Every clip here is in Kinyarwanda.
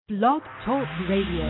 Blog Talk Radio.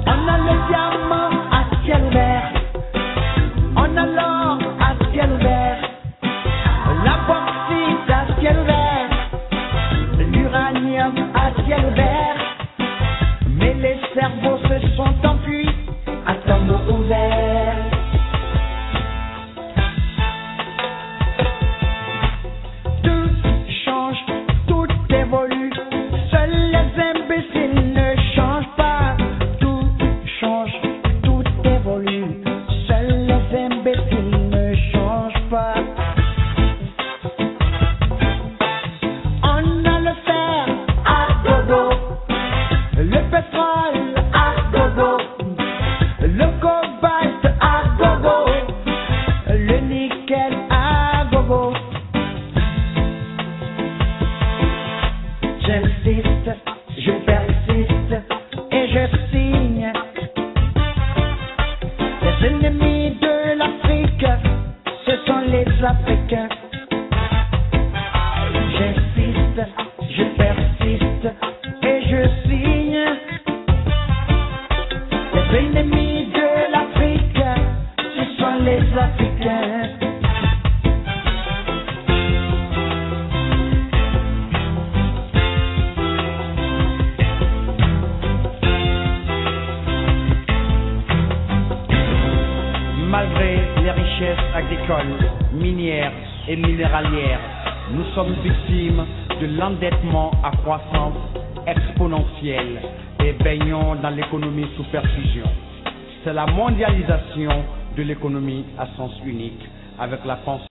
On a l'or à ciel impeccable. J'insiste, je persiste et je signe. Les ennemis de l'Afrique, ce sont les Africains. Malgré les richesses agricoles, minières et minéralières, nous sommes victimes de l'endettement à croissance exponentielle et baignons dans l'économie sous perfusion. C'est la mondialisation de l'économie à sens unique avec la France.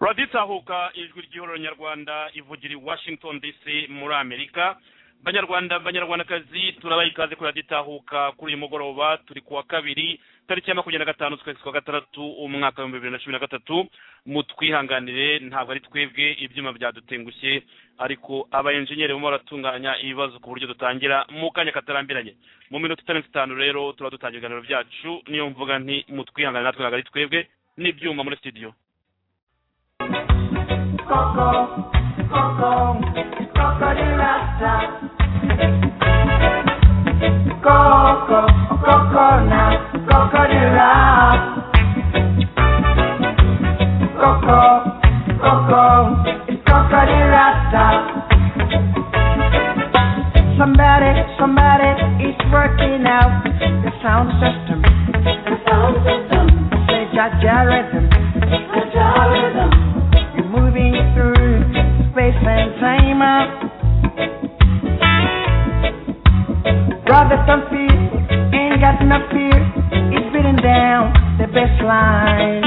raditahuka ijwi ry'ihuriro nyarwanda ivugira i washington dc muri amerika banyarwanda banyarwandakazi turabaha ikaze kuri raditahuka kuri uyu mugoroba turi kuwa kabiri tariki ya makumyabiri na gatanu z'ukwezi kwa gatandatu umwaka w'ibihumbi bibiri na cumi na gatatu mutwihanganire ntabwo ari twebwe ibyuma byadutengushye ariko aba enjeniyeri barimo baratunganya ibibazo ku buryo dutangira mu kanya katarambiranye mu minota itarenze itanu rero tuba dutangira ibiganiro byacu niyo mvuga nti mutwihangane natwe ntabwo ari twebwe n'ibyuma muri studio Coco, Coco, Crocodile Rasta. Coco, coconut, crocodile rasta. Coco, Coco, crocodile rasta. Somebody, somebody is working out the sound system. The sound system. The jaja rhythm. The jaja rhythm. You're moving through space and time. Brothers don't fear, ain't got no fear. It's beating down the baseline.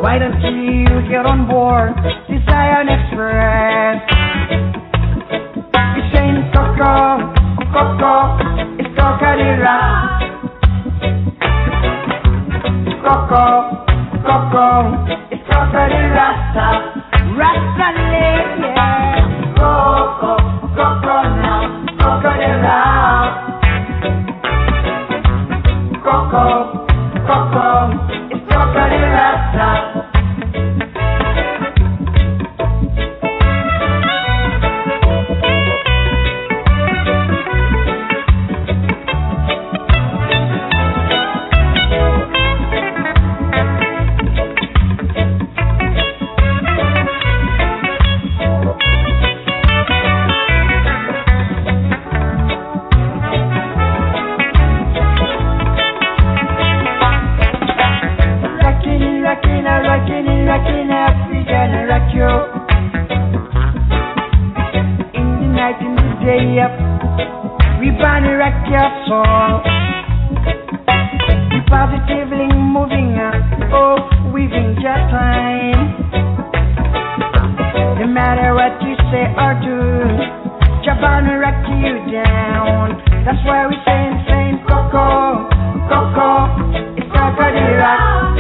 Why don't you get on board the Zion Express? It's saying Coco, Coco, it's Coca-Cola. Coco, Coco, it's Coco-de Rasta. Rasta lady, yeah. Coco, Coco now, Coco-de Rasta. Coco, Coco, it's Coco-de Rasta. Rockin', rockin', uh, rockin', uh, rockin', uh, we gonna rock you. In the night, in the day, yep. We gonna rock your soul. We positively moving, uh, oh, weaving your time. No matter what you say or do, just gonna rock you down. That's why we saying, saying, Coco, Coco, it's Crocodile Rock.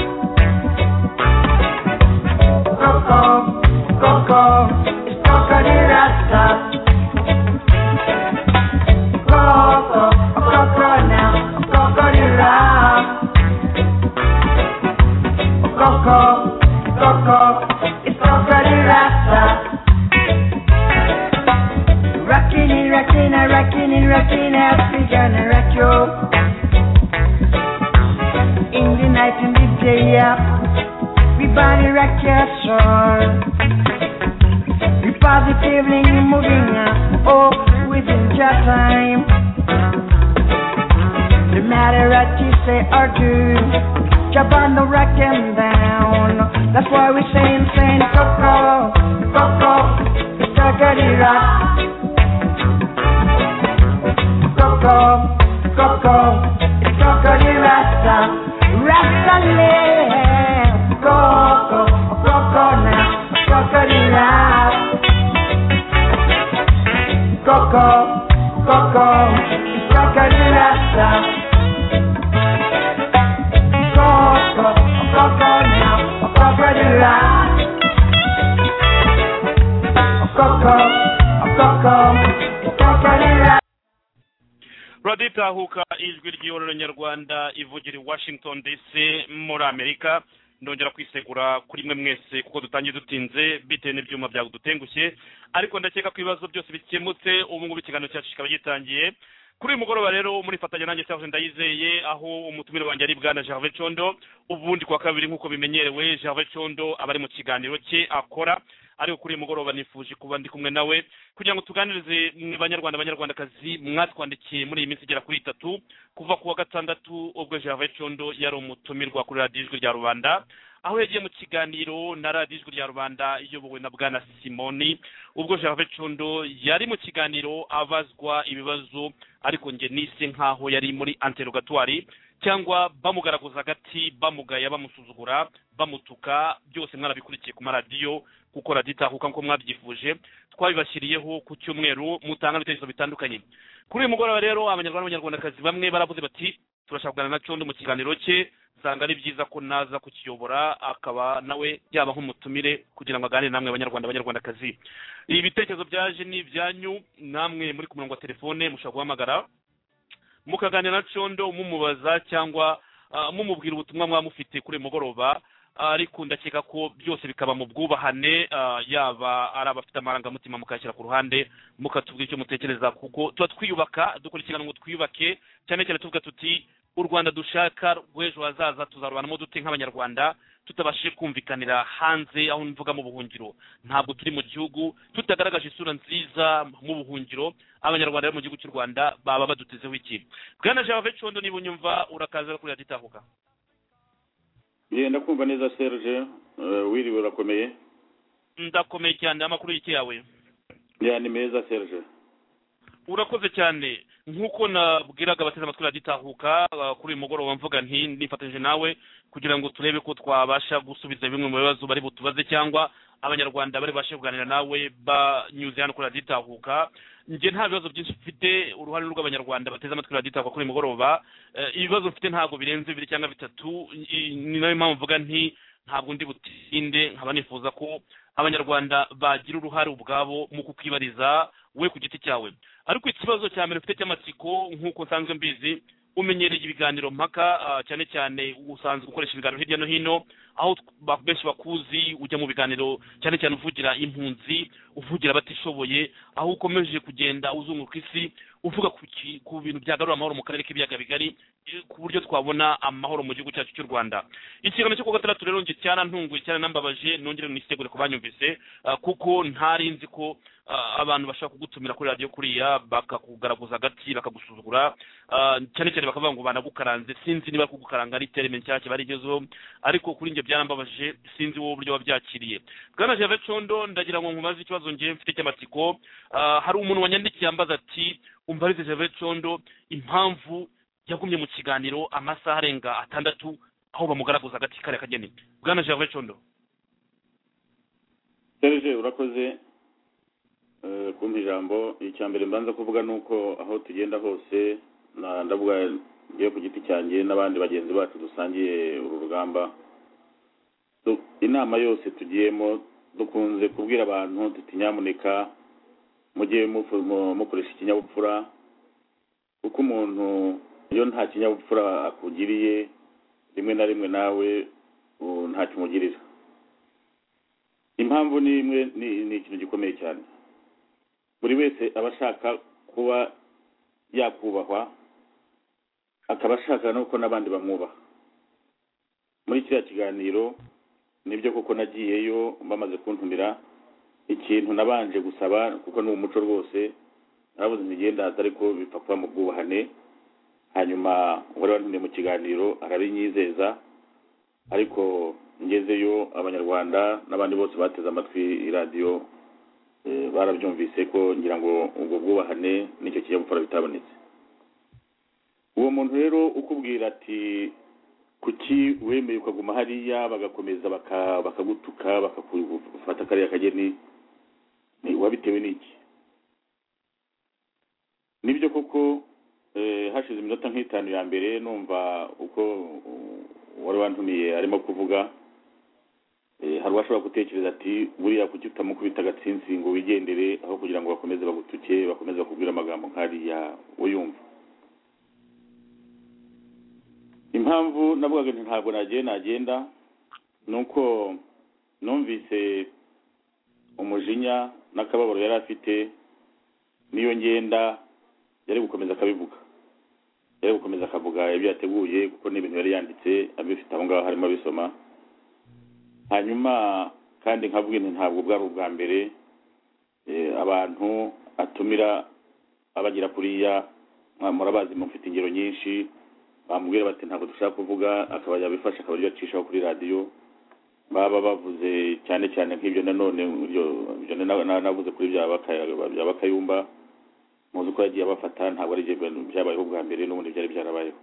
Coco, Coco, it's Crocodile Rasta. Coco, Coco now, Crocodile Rasta. Coco, Coco, it's Crocodile Rasta. Rockin' it, rockin' it, rockin' it, rockin' it, we gonna rock you. In the night, in the day, yeah. We body rock your soul. We positively moving up, oh, within your time. No matter what you say or do, jump on the rock and down. That's why we saying, saying, Coco, Coco, it's Crocodile Rock. Coco, Coco, it's Crocodile Rasta. Rasta Lee. Coco, Coco now, Crocodile Rock. Coco, Coco, it's Crocodile Rasta. turitahuka ijwi ry'ihorero nyarwanda ivugira i washington dc muri amerika ndongera kwisegura kuri mwe mwese kuko dutangiye dutinze bitewe n'ibyuma byadutengushye ariko ndakeka ko ibibazo byose bikemutse ubu ngubu ikiganiro cyacu kikaba gitangiye kuri uyu mugoroba rero murifatanya nanjye cyangwa ndayizeye aho umutumire wanjye ari bwana gervais condo ubundi kwa kabiri nk'uko bimenyerewe gervais condo aba ari mu kiganiro cye akora ariko kuri uyu mugoroba nifuje kuba ndi kumwe nawe kugira ngo tuganirize banyarwanda banyarwandakazi mwatwandikiye muri iyi minsi igera kuri itatu kuva ku wa gatandatu ubwo gervais condo yari umutumirwa kuri radiyo ijwi rya rubanda aho yagiye mu kiganiro na radiyo ijwi rya rubanda iyobowe na bwana simoni ubwo gervais condo yari mu kiganiro abazwa ibibazo ariko nge nise nk'aho yari muri anterogatwari cyangwa bamugaragaza agati bamugaya bamusuzugura bamutuka byose mwarabikurikiye ku maradiyo kuko radiyo itahuka nk'uko mwabyifuje twabibashyiriyeho ku cyumweru mutanga ibitekerezo bitandukanye kuri uyu mugoroba rero abanyarwanda n'abanyarwandakazi bamwe baravuze bati turashaka kuganira na condo mu kiganiro cye usanga ari byiza ko naza kukiyobora akaba nawe yaba nk'umutumire kugira ngo aganire namwe abanyarwanda abanyarwandakazi ibi bitekerezo byaje ni ibyanyu namwe muri ku murongo wa telefone mushobora guhamagara mukaganira na condo mumubaza cyangwa mumubwira ubutumwa mwaba mufite kuri uyu mugoroba ariko ndakeka ko byose bikaba mu bwubahane yaba ari abafite amarangamutima mukayashyira ku ruhande mukatubwira icyo mutekereza kuko tuba twiyubaka dukora ikiganiro ngo twiyubake cyane cyane tuvuga tuti u rwanda dushaka rw'ejo hazaza tuzarubanamo dute nk'abanyarwanda tutabashije kumvikanira hanze aho mvuga mu buhungiro ntabwo turi mu gihugu tutagaragaje isura nziza mu buhungiro abanyarwanda bo mu gihugu cy'u rwanda baba badutezeho iki bwana jean condo niba unyumva urakaza kuri radiyo itahuka genda kumva neza serge wiriwe urakomeye ndakomeye cyane amakuru y'iki yawe ni meza serge urakoze cyane nk'uko nabwiraga abateze amatwi raditahuka kuri uyu mugoroba mvuga nti nifatanyije nawe kugira ngo turebe ko twabasha gusubiza bimwe mu bibazo bari butubaze cyangwa abanyarwanda bari bashe kuganira nawe banyuze hano kuri raditahuka njye nta bibazo byinshi mfite uruhare rw'abanyarwanda bateze amatwi raditahuka kuri uyu mugoroba ibibazo mfite ntabwo birenze bibiri cyangwa bitatu ni nayo mpamvu mvuga nti ntabwo ndi butinde nkaba nifuza ko abanyarwanda bagira uruhare ubwabo mu kukwibariza we ku giti cyawe ariko ikibazo cya mbere ufite cy'amatsiko nk'uko nsanzwe mbizi umenyereye ibiganiro mpaka cyane cyane usanzwe ukoresha ibiganiro hirya no hino aho benshi bakuzi ujya mu biganiro cyane cyane uvugira impunzi uvugira abatishoboye aho ukomeje kugenda uzunguka isi uvuga ku bintu byagarura amahoro mu karere k'ibiyaga bigari ku buryo twabona amahoro mu gihugu cyacu cy'u rwanda ikiganiro cyo kuwa gatandatu rero njye cyarantunguye cyaranambabaje nongere nisegure ku banyumvise kuko ntari nzi ko abantu bashobora kugutumira kuri radiyo kuriya bakakugaragaza agati bakagusuzugura cyane cyane bakavuga ngo banagukaranze sinzi niba kugukaranga ari itereme nshyashya kiba igezeho ariko kuri njye byarambabaje sinzi wowe uburyo wabyakiriye bwana jave condo ndagira ngo nkubaze ikibazo ngewe mfite cy'amatsiko hari umuntu wanyandikiye ambaza ati umva arize jave condo impamvu yagumye mu kiganiro amasaha arenga atandatu aho bamugaragaza agati kariya kageni bwana jave condo serge urakoze kumpa ijambo icya mbere mbanza kuvuga ni uko aho tugenda hose ndavuga ngiye ku giti cyanjye n'abandi bagenzi bacu dusangiye uru rugamba inama yose tugiyemo dukunze kubwira abantu tuti nyamuneka mujye mukoresha ikinyabupfura kuko umuntu iyo nta kinyabupfura akugiriye rimwe na rimwe nawe ntacyo umugirira impamvu ni imwe ni ikintu gikomeye cyane buri wese aba ashaka kuba yakubahwa akaba ashaka nuko n'abandi bamwubaha muri kiriya kiganiro nibyo kuko nagiyeyo bamaze kuntumira ikintu nabanje gusaba kuko ni umuco rwose narabuze imigendaza ariko bipfa kuba mu bwubahane hanyuma uwari wantumye mu kiganiro arabinyizeza ariko ngezeyo abanyarwanda n'abandi bose bateze amatwi iradiyo barabyumvise ko ngira ngo ubwo bwubahane n'icyo kinyabupfura bitabonetse uwo muntu rero ukubwira ati kuki wemeye ukaguma hariya bagakomeza bakagutuka bakakufata kariya kageni wabitewe n'iki nibyo koko hashize iminota nk'itanu ya mbere numva uko wari wantumiye arimo kuvuga hari uwashobora gutekereza ati buriya kuki utamukubita agatsinsi ngo wigendere aho kugira ngo bakomeze bagutuke bakomeze bakubwire amagambo nk'ariya uyumva impamvu navugaga nti ntabwo nagiye nagenda ni uko numvise umujinya n'akababaro yari afite n'iyo ngenda yari gukomeza akabivuga yari gukomeza akavuga ibyo yateguye kuko n'ibintu yari yanditse abifite aho ngaho harimo abisoma hanyuma kandi nkabwira nti ntabwo bwari ubwa mbere abantu atumira abagira kuriya murabazi mufite ingero nyinshi bamubwira bati ntabwo dushaka kuvuga akaba yabifasha akaba yacishaho kuri radiyo baba bavuze cyane cyane nk'ibyo nanone ibyo navuze kuri bya bakayumba muzi ko yagiye abafata ntabwo ari ibyo byabayeho bwa mbere n'ubundi byari byarabayeho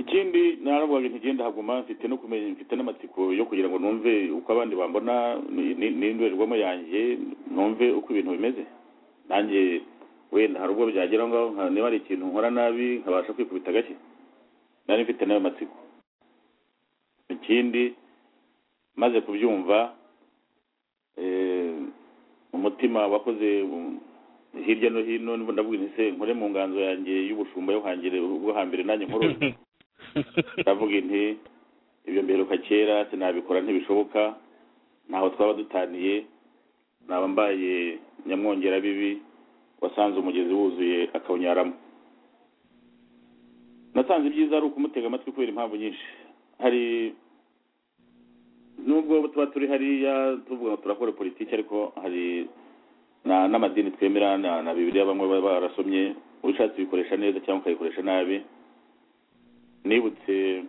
ikindi naravuga ntigenda haguma mfite no kumenya mfite n'amatsiko yo kugira ngo numve uko abandi bambona n'indorerwamo yanjye numve uko ibintu bimeze nanjye wenda hari ubwo byagera aho ngaho niba hari ikintu nkora nabi nkabasha kwikubita agashyi nari mfite n'ayo matsiko ikindi maze kubyumva umutima wakoze hirya no hino niba ndavuga se nkore mu nganzo yanjye y'ubushumba yo hangire ubwo hambere nanjye nkorora ndavuga inti ibyo mberuka kera sinabikora ntibishoboka ntaho twaba dutaniye naba mbaye nyamwongera bibi wasanze umugezi wuzuye akawunyaramo nasanze ibyiza ari ukumutega amatwi kubera impamvu nyinshi hari nubwo tuba turi hariya tuvuga ngo turakora politiki ariko hari n'amadini twemera na bibiriya bamwe baba barasomye ushatse ubikoresha neza cyangwa ukayikoresha nabi nibutse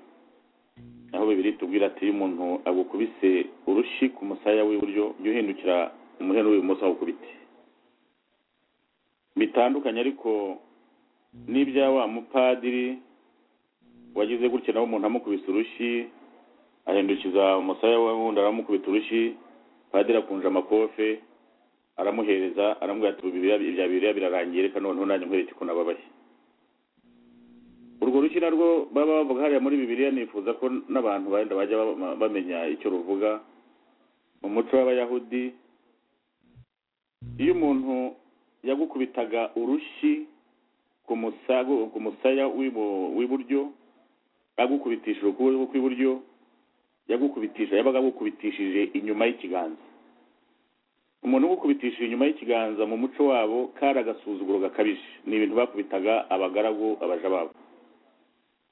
aho bibiri tubwira ati iyo umuntu agukubise urushyi ku musaya w'iburyo jya uhindukira umuheno w'ibumoso aho ukubite bitandukanye ariko n'ibya wa mupadiri wagize gutya nawe umuntu amukubise urushyi ahindukiza umusaya we wundi aramukubita urushyi padiri akunje amakofe aramuhereza aramubwira ati ibya bibiriya birarangiye reka noneho nanjye nkwereke ko nababaye urwo rushyi narwo baba bavuga hariya muri bibiriya nifuza ko n'abantu benda bajya bamenya icyo ruvuga mu muco w'abayahudi iyo umuntu yagukubitaga urushyi ku musaya w'iburyo agukubitishije ukuboko kw'iburyo yagukubitisha yabaga agukubitishije inyuma y'ikiganza umuntu ugukubitishije inyuma y'ikiganza mu muco wabo kari agasuzuguro gakabije ni ibintu bakubitaga abagaragu abaja babo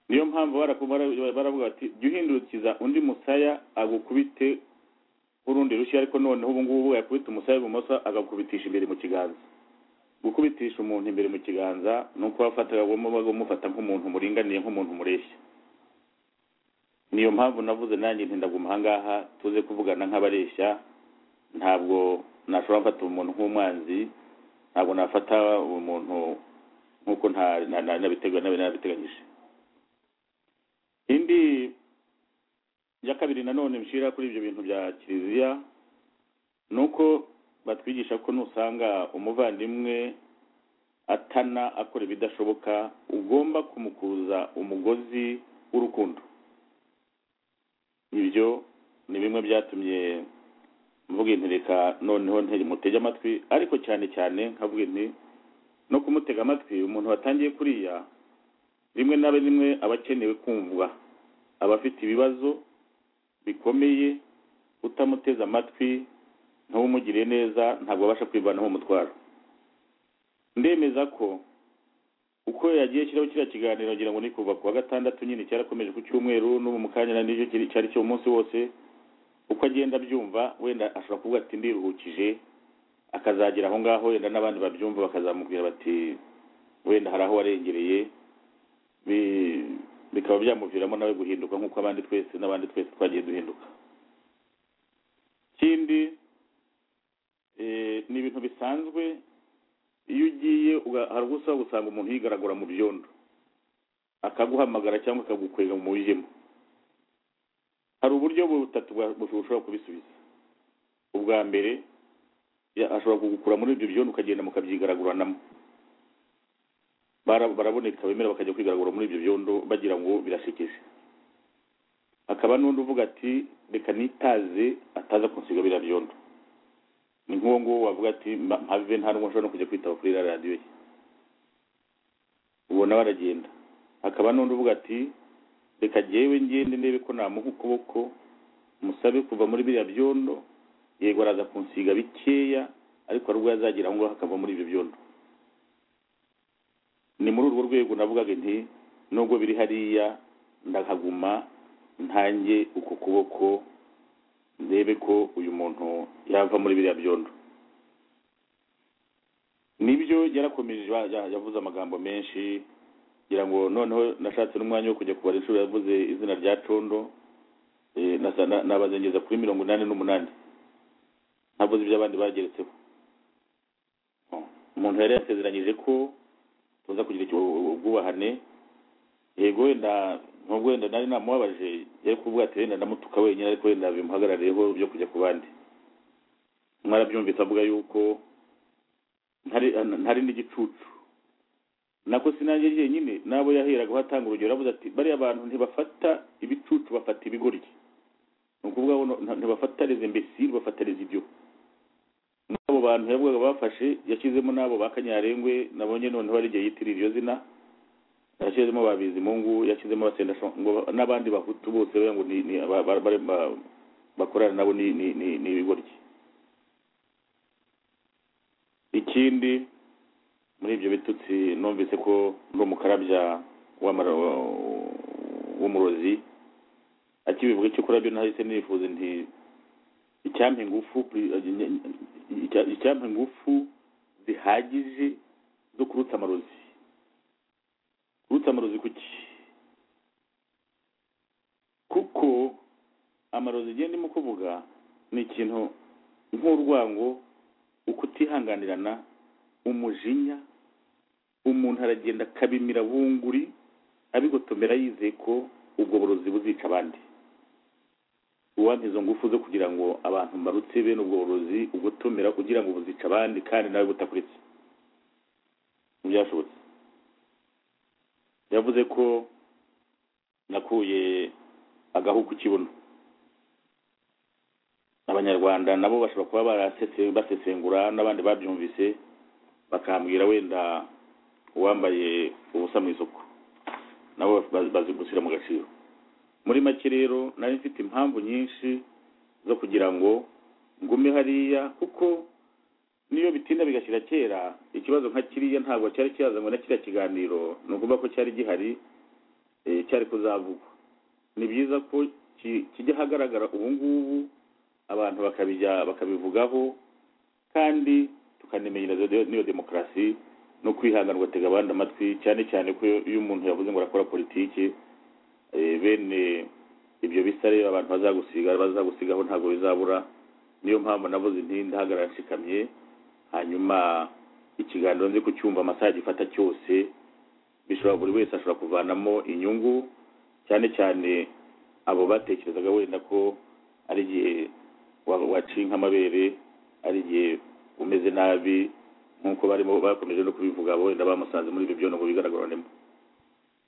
niyo mpamvu baravuga bati jya uhindurikiza undi musaya agukubite urundi rushya ariko noneho ubu ngubu yakubita umusaya ibumoso agakubitisha imbere mu kiganza gukubitisha umuntu imbere mu kiganza ni uko wafataga umufata nk'umuntu muringaniye nk'umuntu mureshya niyo mpamvu navuze nanjye ntindaguma ahangaha tuze kuvugana nk'abareshya ntabwo nashobora gufata umuntu nk'umwanzi ntabwo nafata umuntu nk'uko nabiteganyije indi ya kabiri nanone nshira kuri ibyo bintu bya kiliziya ni uko batwigisha ko nusanga umuvandimwe atana akora ibidashoboka ugomba kumukuza umugozi w'urukundo ibyo ni bimwe byatumye mvuga inti reka noneho mutege amatwi ariko cyane cyane nkavuga inti no kumutega amatwi umuntu watangiye kuriya rimwe na rimwe aba akenewe kumvwa aba afite ibibazo bikomeye utamuteze amatwi ntawumugiriye neza ntabwo abasha kwivanaho umutwaro ndemeza ko uko yagiye ashyiraho kiriya kiganiro ngira ngo ni kuva ku wa gatandatu nyine cyarakomeje ku cyumweru n'ubu mu kanya n'icyo cyari cyo umunsi wose uko agenda abyumva wenda ashobora kuvuga ati ndiruhukije akazagera aho ngaho wenda n'abandi babyumva bakazamubwira bati wenda hari aho warengereye bikaba byamuviramo nawe guhinduka nk'uko abandi twese n'abandi twese twagiye duhinduka ikindi ni ibintu bisanzwe iyo ugiye hari ubwo usaba gusanga umuntu yigaragura mu byondo akaguhamagara cyangwa akagukwega mu mujyemo hari uburyo butatu bushobora kubisubiza ubwa mbere ashobora kugukura muri ibyo byondo ukagenda mukabyigaragurana baraboneka bemera bakajya kwigaragura muri ibyo byondo bagira ngo birashekeje hakaba n'undi uvuga ati reka nitaze ataza kunsiga biriya byondo ni nk'uwo nguwo wavuga ati mpave nta n'uwo nshobora no kujya kwitaba kuri radiyo ye ubona baragenda hakaba n'undi uvuga ati reka jyewe ngende ndebe ko namuha ukuboko musabe kuva muri biriya byondo yego araza kunsiga bikeya ariko hari ubwo yazagera aho ngaho akava muri ibyo byondo ni muri urwo rwego navugaga nti nubwo biri hariya ndahaguma ntange uko kuboko ndebe ko uyu muntu yava muri biriya byondo nibyo yarakomeje yavuze amagambo menshi ngira ngo noneho nashatse n'umwanya wo kujya kubara inshuro yavuze izina rya condo nabazengeza kuri mirongo inani n'umunani ntavuze ibyo abandi bageretseho umuntu yari yasezeranyije ko tuza kugira ubwubahane yego wenda nubwo wenda nari namubabaje yari kuvuga ati wenda ndamutuka wenyine ariko wenda bimuhagarariyeho byo kujya ku bandi mwarabyumvise avuga yuko ntari n'igicucu nako sinange jyenyine n'abo yaheraga atanga urugero aravuze ati bariya abantu ntibafata ibicucu bafata ibigoryi ni ukuvuga ngo ntibafatarize imbesiri bafatarize ibyo n'abo bantu yavugaga bafashe yashyizemo n'abo ba kanyarengwe nabonye noneho ari igihe yitirira iryo zina yashyizemo babizi mungu yashyizemo basenda n'abandi bahutu bose ngo bakorana nabo ni ibigoryi ikindi muri ibyo bitutsi numvise ko ndi umukarabya w'umurozi akibivuga icyo kurabyo nahise nifuza nti icyampa ingufu icyampa ingufu zihagije zo kurutsa amarozi kurutsa amarozi kuki kuko amarozi igihe ndimo kuvuga ni ikintu nk'urwango ukutihanganirana umujinya umuntu aragenda akabimira bunguri abigotomera yizeye ko ubwo burozi buzica abandi uwampa izo ngufu zo kugira ngo abantu mbarutse bene ubwo burozi ugotomera kugira ngo buzica abandi kandi nawe butakuretse ntibyashobotse yavuze ko nakuye agahu ku kibuno abanyarwanda nabo bashobora kuba basesengura n'abandi babyumvise bakambwira wenda uwambaye ubusa mu isoko nabo bazi gushyira mu gaciro muri make rero nari mfite impamvu nyinshi zo kugira ngo ngume hariya kuko niyo bitinda bigashyira kera ikibazo nka kiriya ntabwo cyari kiyazanywe na kiriya kiganiro ni ukuvuga ko cyari gihari cyari kuzavugwa ni byiza ko kijya ahagaragara ubu ngubu abantu bakabivugaho kandi tukanemenya n'iyo demokarasi no kwihangana ugatega abandi amatwi cyane cyane ko iyo umuntu yavuze ngo arakora politiki bene ibyo bisa rero abantu bazagusiga bazagusigaho ntabwo bizabura niyo mpamvu navuze nti ndahagarara nshikamye hanyuma ikiganiro nzi ku cyumva amasaha gifata cyose bishobora buri wese ashobora kuvanamo inyungu cyane cyane abo batekerezaga wenda ko ari igihe waciye nk'amabere ari igihe umeze nabi nk'uko barimo bakomeje no kubivuga wenda bamusanze muri ibyo byondo ngo bigaragararemo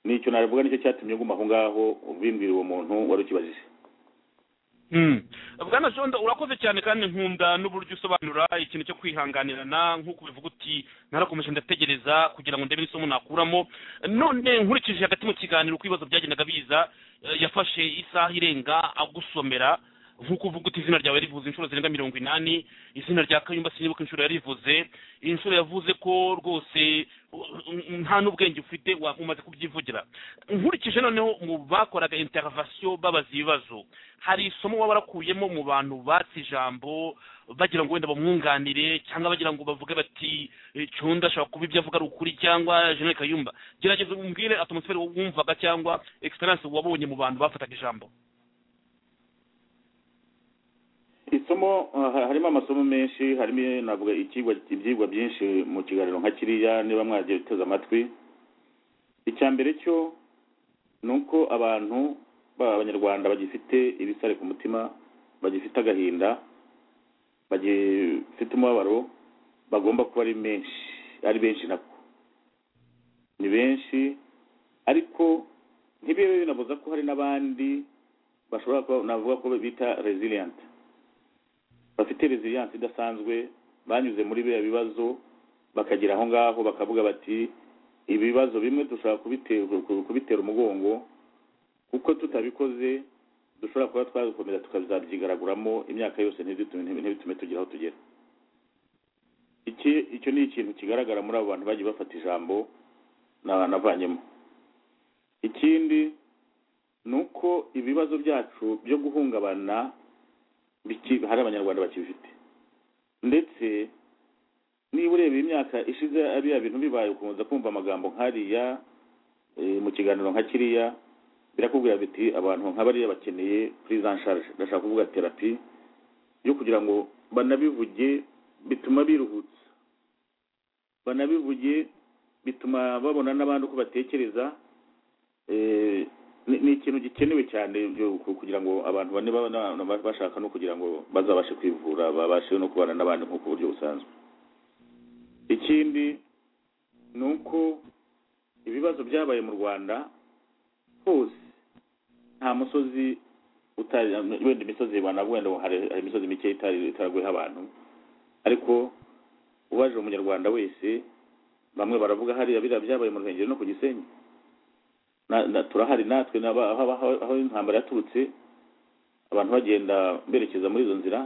nicyo navuga nicyo cyatumye nguma aho ngaho bimbwira uwo muntu wari ukibajije bwana jondo urakoze cyane kandi nkunda n'uburyo usobanura ikintu cyo kwihanganirana nk'uko ubivuga uti narakomeje ndategereza kugira ngo ndebe n'isomo nakuramo none nkurikije hagati mu kiganiro uko ibibazo byagendaga biza yafashe isaha irenga agusomera nk'uko uvuga uti izina ryawe rivuze inshuro zirenga mirongo inani izina rya kayumba sinibuka inshuro yarivuze inshuro yavuze ko rwose nta n'ubwenge ufite wakumaze kubyivugira nkurikije noneho mu bakoraga interavasiyo babaza ibibazo hari isomo waba warakuyemo mu bantu batse ijambo bagira ngo wenda bamwunganire cyangwa bagira ngo bavuge bati cunda ashobora kuba ibyo avuga ari ukuri cyangwa jenali kayumba gerageza umbwire atmosfere wumvaga cyangwa egiseranse wabonye mu bantu bafataga ijambo isomo harimo amasomo menshi harimo navuga icyigwa ibyigwa byinshi mu kiganiro nka kiriya niba mwagiye uteze amatwi icya mbere cyo ni uko abantu b'abanyarwanda bagifite ibisare ku mutima bagifite agahinda bagifite umubabaro bagomba kuba ari menshi ari benshi nako ni benshi ariko ntibibe binabuza ko hari n'abandi bashobora kuba navuga ko bita reziliyanti bafite resiliyanse idasanzwe banyuze muri biriya bibazo bakagera aho ngaho bakavuga bati ibibazo bimwe dushobora kubitera kubitera umugongo kuko tutabikoze dushobora kuba twabikomeza tukazabyigaraguramo imyaka yose ntibitume ntibitume tugera aho tugera iki icyo ni ikintu kigaragara muri abo bantu bagiye bafata ijambo na- navanyemo ikindi ni uko ibibazo byacu byo guhungabana biki- hari abanyarwanda bakibifite ndetse niba ureba imyaka ishize biriya bintu bibaye ukunze kumva amagambo nk'ariya eh, mu kiganiro nka kiriya birakubwira biti abantu nk'abariya bakeneye prise en charge ndashaka kuvuga terapi yo kugira ngo banabivuge bituma biruhutsa banabivuge bituma babona n'abandi uko batekereza eh, ni ni ikintu gikenewe cyane byo- ku- kugira ngo abantu bane baba- na- na- bashaka no kugira ngo bazabashe kwivura babashe no kubana n'abandi nk'uko buryo busanzwe ikindi ni uko ibibazo byabaye mu rwanda hose nta musozi utari wenda imisozi wanavuga wenda hari hari imisozi mike itari- itaraguyeho abantu ariko ubaje umunyarwanda wese bamwe baravuga hariya biriya byabaye mu ruhengeri no ku gisenyi Na- na- turahari natwe n'aba- aho aho- aho intambara yaturutse abantu bagenda berekeza muri izo nzira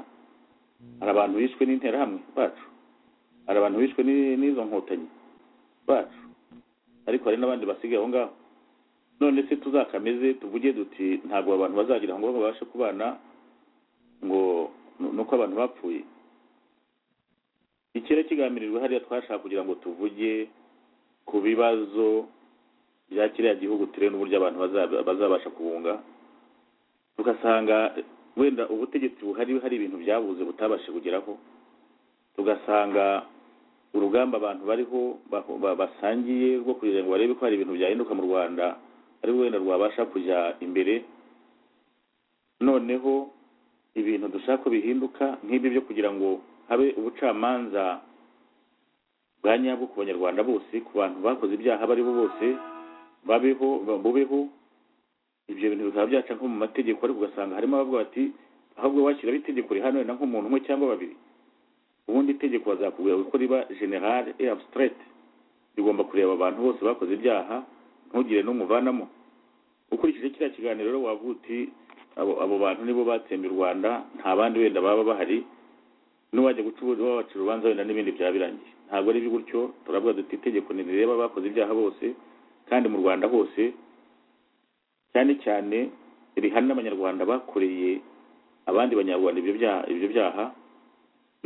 hari abantu bishwe n'interahamwe bacu hari abantu bishwe ni- n'izo nkotanyi bacu ariko hari n'abandi basigaye aho ngaho none se tuzakameze tuvuge duti ntabwo abantu bazagira ngo babashe kubana ngo nu- nuko abantu bapfuye ikirere kigamirijwe hariya twashaka kugira ngo tuvuge ku bibazo bya kiriya gihugu turebe n'uburyo abantu baza- bazabasha kubunga tugasanga wenda ubutegetsi buhari hari ibintu byabuze butabashe kugeraho tugasanga urugamba abantu bariho ba- ba- basangiye rwo kugira ngo barebe ko hari ibintu byahinduka mu rwanda ariko wenda rwabasha kujya imbere noneho ibintu dushaka ko bihinduka nk'ibyo byo kugira ngo habe ubucamanza bwa nyabwo ku banyarwanda bose ku bantu bakoze ibyaha abo ari bo bose babeho ba- bubeho ibyo bintu bikaba byaca nko mu mategeko ariko ugasanga harimo abavuga bati ahubwo washyiraho itegeko rihana wenda nk'umuntu umwe cyangwa babiri ubundi itegeko bazakubwira ko riba general et abstraite rigomba kureba abantu bose bakoze ibyaha ntugire n'umuvanamo ukurikije kiriya kiganiro rero wavuga uti abo, abo bantu nibo batsembye u rwanda nta bandi wenda baba bahari n'uwajya guca ubu- wabacira urubanza wenda n'ibindi byaba birangiye ntabwo ari gutyo turavuga duti itegeko ntireba abakoze ibyaha bose kandi mu rwanda hose cyane cyane rihana n'abanyarwanda bakoreye abandi banyarwanda ibyo byaha ibyo byaha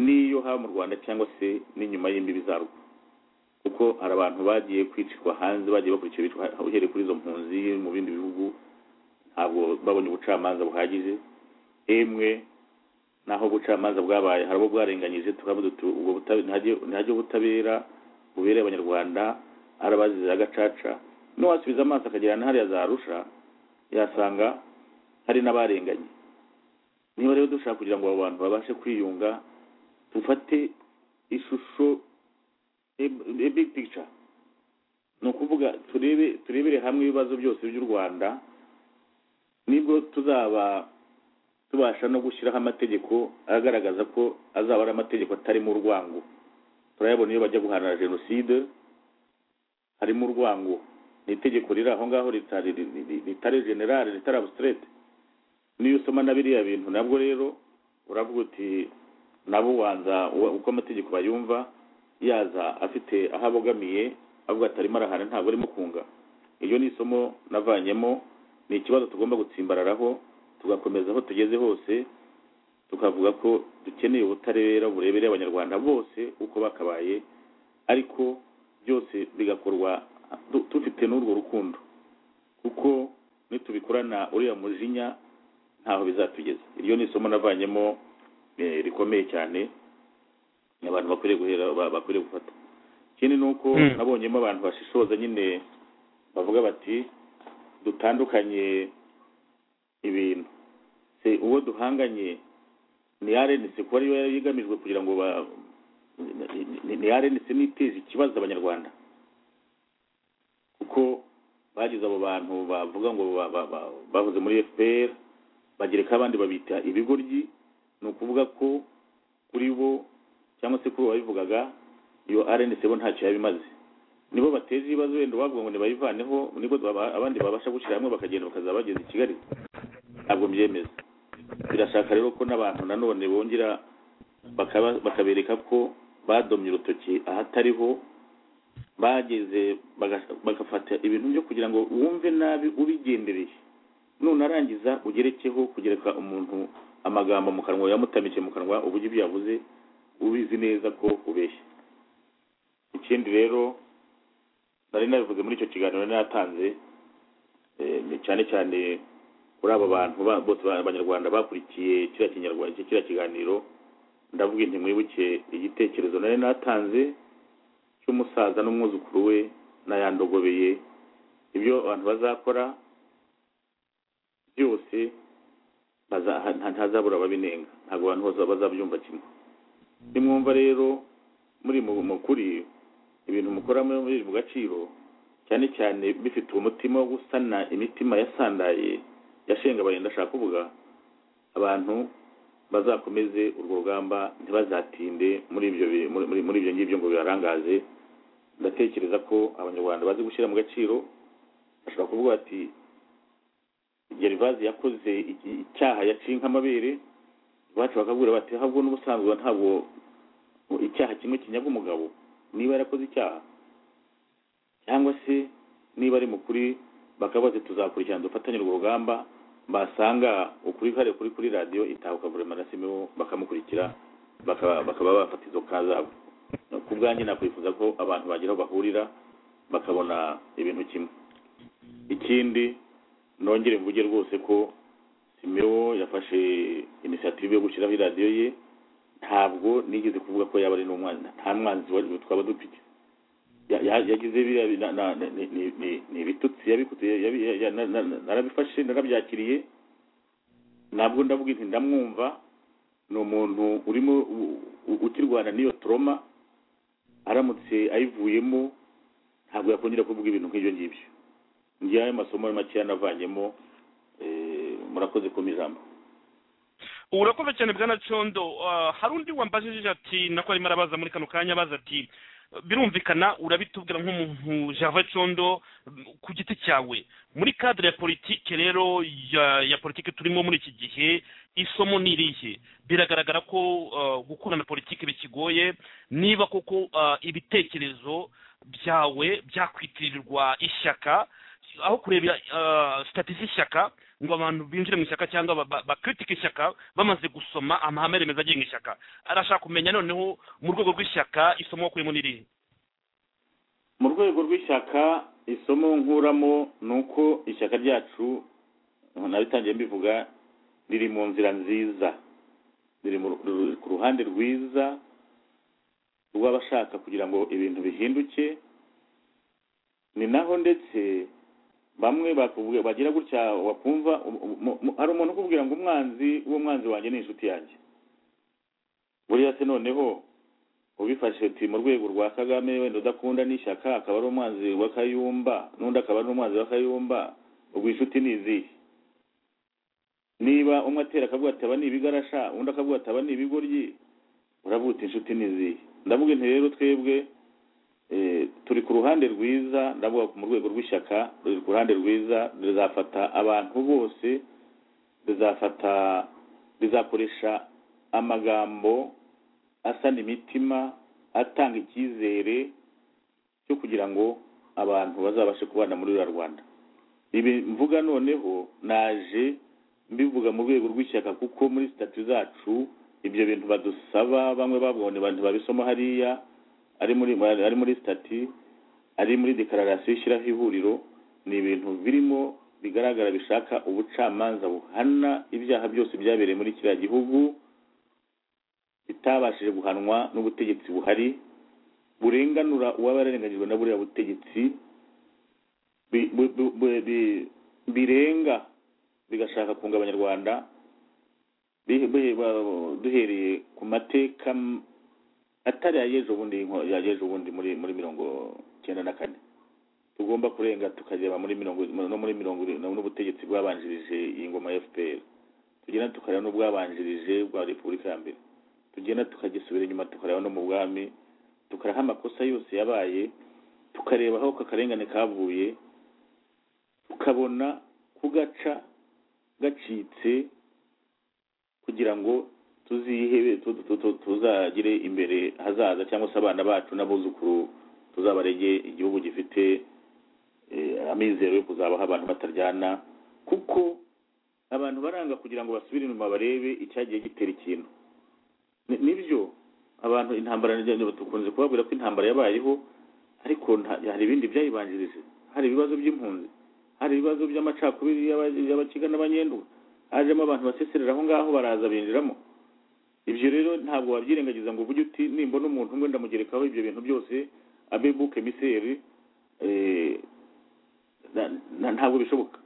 n'iyo haba mu rwanda cyangwa se n'inyuma y'imbibi zarwo kuko hari abantu bagiye kwicirwa hanze bagiye bakurikira bicwa uhereye kuri izo mpunzi mu bindi bihugu ntabwo babonye ubucamanza buhagije emwe naho ubucamanza bwabaye hari abo bwarenganyije tukavuga tuti ubwo butabera ntihajye ubutabera bubereye abanyarwanda arabazize agacaca n'uwasubiza amaso akagira na hariya za arusha yasanga hari n'abarenganye niba rero dushaka kugira ngo abo bantu babashe kwiyunga dufate ishusho a- a big picture ni ukuvuga turebe turebere hamwe ibibazo byose by'u rwanda nibwo tuzaba tubasha no gushyiraho amategeko agaragaza ko azaba ari amategeko atarimo urwango turayabona iyo bajya guhana jenoside harimo urwango ni itegeko riri aho ngaho ritari ri- ri- ritari generale ritari abstraite niyo usoma na biriya bintu nabwo rero uravuga uti nabo wanza uwa- uko amategeko bayumva yaza afite aho abogamiye avuga ati arimo arahana ntabwo arimo kunga iryo ni isomo navanyemo ni ikibazo tugomba gutsimbararaho tugakomeza aho tugeze hose tukavuga ko dukeneye ubutabera burebereye abanyarwanda bose uko bakabaye ariko byose bigakorwa du- dufite n'urwo rukundo kuko nitubikorana uriya mujinya ntaho bizatugeza iryo ni isomo navanyemo eh, rikomeye cyane abantu bakwiriye guhera ba- bakwiriye gufata ikindi ni uko Mm. nabonyemo abantu bashishoza nyine bavuga bati dutandukanye ibintu se uwo duhanganye ni arenitse kuba ariyo yari igamijwe kugira ngo ba- ni- ni arenitse n'iteza ikibazo abanyarwanda kuko bagize abo bantu bavuga ngo ba- ba- ba- bahoze muri fpr bagereka abandi babita ibigoryi ni ukuvuga ko kuri bo cyangwa se kuri uwabivugaga iyo rnc bo ntacyo yabimaze nibo bateza ibibazo wenda uwavuga ngo nibayivaneho nibwo baba- abandi babasha gushyira hamwe bakagenda bakazaba bageze i kigali ntabwo mbyemeza birashaka rero ko n'abantu nanone bongera bakaba- bakabereka ko badomye urutoki ahatariho bageze baga- bagafata ibintu byo kugira ngo wumve nabi ubigendereye nunarangiza ugerekeho kugereka umuntu amagambo mu kanwa yamutamikiye mu kanwa uburyo ibyo yavuze ubizi neza ko ubeshya ikindi rero nari nabivuze muri icyo kiganiro nari natanze eh, ni cyane cyane kuri aba bantu ba- bose ba- abanyarwanda bakurikiye kiriya kinyarwanda kiriya kiganiro ndavuga nti mwibuke igitekerezo nari natanze cy'umusaza n'umwuzukuru we n'ayandogobeye ibyo abantu bazakora byose baza- nta- ntazabura ababinenga ntabwo abantu bose bazabyumva kimwe nimwumva rero muri mu mu kuri ibintu mukora muri muri mu gaciro cyane cyane bifite umutima wo gusana imitima yasandaye yashenga abayenda ashaka kuvuga abantu bazakomeze urwo rugamba ntibazatinde muri ibyo bi- muri- muri- muri ibyo ngibyo ngo bibarangaze ndatekereza ko abanyarwanda bazi gushyira mu gaciro bashobora kuvuga bati gerivazi yakoze iki- icyaha yaciye nk'amabere iwacu bakabwira bati ahubwo n'ubusanzwe ntabwo icyaha kimwe kinyaga umugabo niba yarakoze icyaha cyangwa se niba ari mukuri bakaba bati tuzakurikirana dufatanye urwo rugamba basanga ukuri kare kuri kuri radiyo itahuka guverinoma nasimeho bakamukurikira bakaba bakaba bafata izo ka zabo ku bwanjye nakwifuza ko abantu bagira aho bahurira bakabona ibintu kimwe ikindi nongere mvuge rwose ko simewo yafashe inisiyative yo gushyiraho iradiyo ye ntabwo nigeze kuvuga ko yaba ari n'umwanzi nta mwanzi wari twaba dufite Ya- ya- yagize biriya bi- na- na- ni- ni- ni- ni ibitutsi yabikutse yabi- ya- ya- na- na- na- narabifashe narabyakiriye ntabwo ndavuga nti ndamwumva ni umuntu urimo u- u- ukirwana n'iyo toroma aramutse ayivuyemo ntabwo yakongera kuvuga ibintu nk'ibyo ngibyo ngewe ayo masomo makeya navanyemo eh, murakoze ku ijambo urakoze cyane bwana condo Ah, hari undi wambajije ati nako arimo arabaza muri kano kanya abaza ati birumvikana urabitubwira nk'umuntu java condo mm, ku giti cyawe muri kadire ya politike rero ya, ya politike turimo muri iki gihe isomo ni irihe biragaragara ko ah, gukurana politike bikigoye niba koko ah, ibitekerezo byawe byakwitirirwa ishyaka aho kurebera sitati z'ishyaka ngo abantu binjire mu ishyaka cyangwa ba- ba- bakritike ishyaka bamaze gusoma amahame remezo agenga ishyaka arashaka kumenya noneho mu rwego rw'ishyaka isomo wakuyemo ni irihe mu rwego rw'ishyaka isomo nkuramo ni uko ishyaka ryacu nabitangiye mbivuga riri mu nzira nziza riri mu ru- ru- ku ruhande rwiza rw'abashaka kugira ngo ibintu bihinduke ni naho ndetse bamwe bakubwira bagira gutya wakumva um- um- um- hari umuntu ukubwira ngo umwanzi uwo mwanzi wanjye ni inshuti yanjye buriya se noneho ubifashe uti mu rwego rwa kagame wenda udakunda n'ishyaka akaba ari umwanzi wa kayumba n'undi akaba ari umwanzi wa kayumba ubwo inshuti ni izihe niba umwe atera akavuga ati aba ni ibigarasha undi akavuga ati aba ni ibigoryi uravuga uti inshuti ni izihe ndavuga nti rero twebwe eh, turi ku ruhande rwiza ndavuga mu rwego rw'ishyaka ruri ku ruhande rwiza rizafata abantu bose rizafata rizakoresha amagambo asana imitima atanga icyizere cyo kugira ngo abantu bazabashe kubana muri ruriya rwanda ibi mvuga noneho naje mbivuga mu rwego rw'ishyaka kuko muri sitati zacu ibyo bintu badusaba bamwe babonye abantu babisoma hariya ari muri ari muri sitati ari muri dekararasiyo ishyiraho ihuriro ni ibintu birimo bigaragara bishaka ubucamanza buhana ibyaha byose byabereye muri kiriya gihugu itabashije guhanwa n'ubutegetsi buhari burenganura uwaba yararenganyijwe na buriya butegetsi bi- bu- bu- bu- bi- birenga bigashaka kunga abanyarwanda bihe- bihe- ba- duhereye ku mateka m- atari ayejo bundi yayejo bundi muri muri mirongo cyenda na kane tugomba kurenga tukareba muri mirongo no muri mirongo irindwi n'ubutegetsi bwabanjirije iyi ngoma ya fpr tugenda tukareba n'ubwabanjirije bwa repubulika ya mbere tugenda tukagisubira inyuma tukareba no mu bwami tukaraha amakosa yose yabaye tukareba aho kakarengane kavuye tukabona kugaca gacitse kugira ngo tuzihebe tu- tu- tu- tuzagire imbere hazaza cyangwa se abana bacu n'abuzukuru tuzabarege igihugu gifite eh, amizero yo kuzabaho abantu bataryana kuko abantu baranga kugira ngo basubire inyuma barebe icyagiye gitera ikintu Ni- nibyo abantu intambara nijyanye tukunze kubabwira ko intambara yabayeho ariko nta- hari ibindi byayibanjirije hari ibibazo by'impunzi hari ibibazo by'amacakubiri y'aba- y'abakiga n'abanyenduga hajemo abantu baseserera aho ngaho baraza binjiramo ibyo rero ntabwo wabyirengagiza ngo uvuge uti nimbona umuntu umwe ndamugerekaho ibyo bintu byose abe buke miseri eh, na- na- ntabwo bishoboka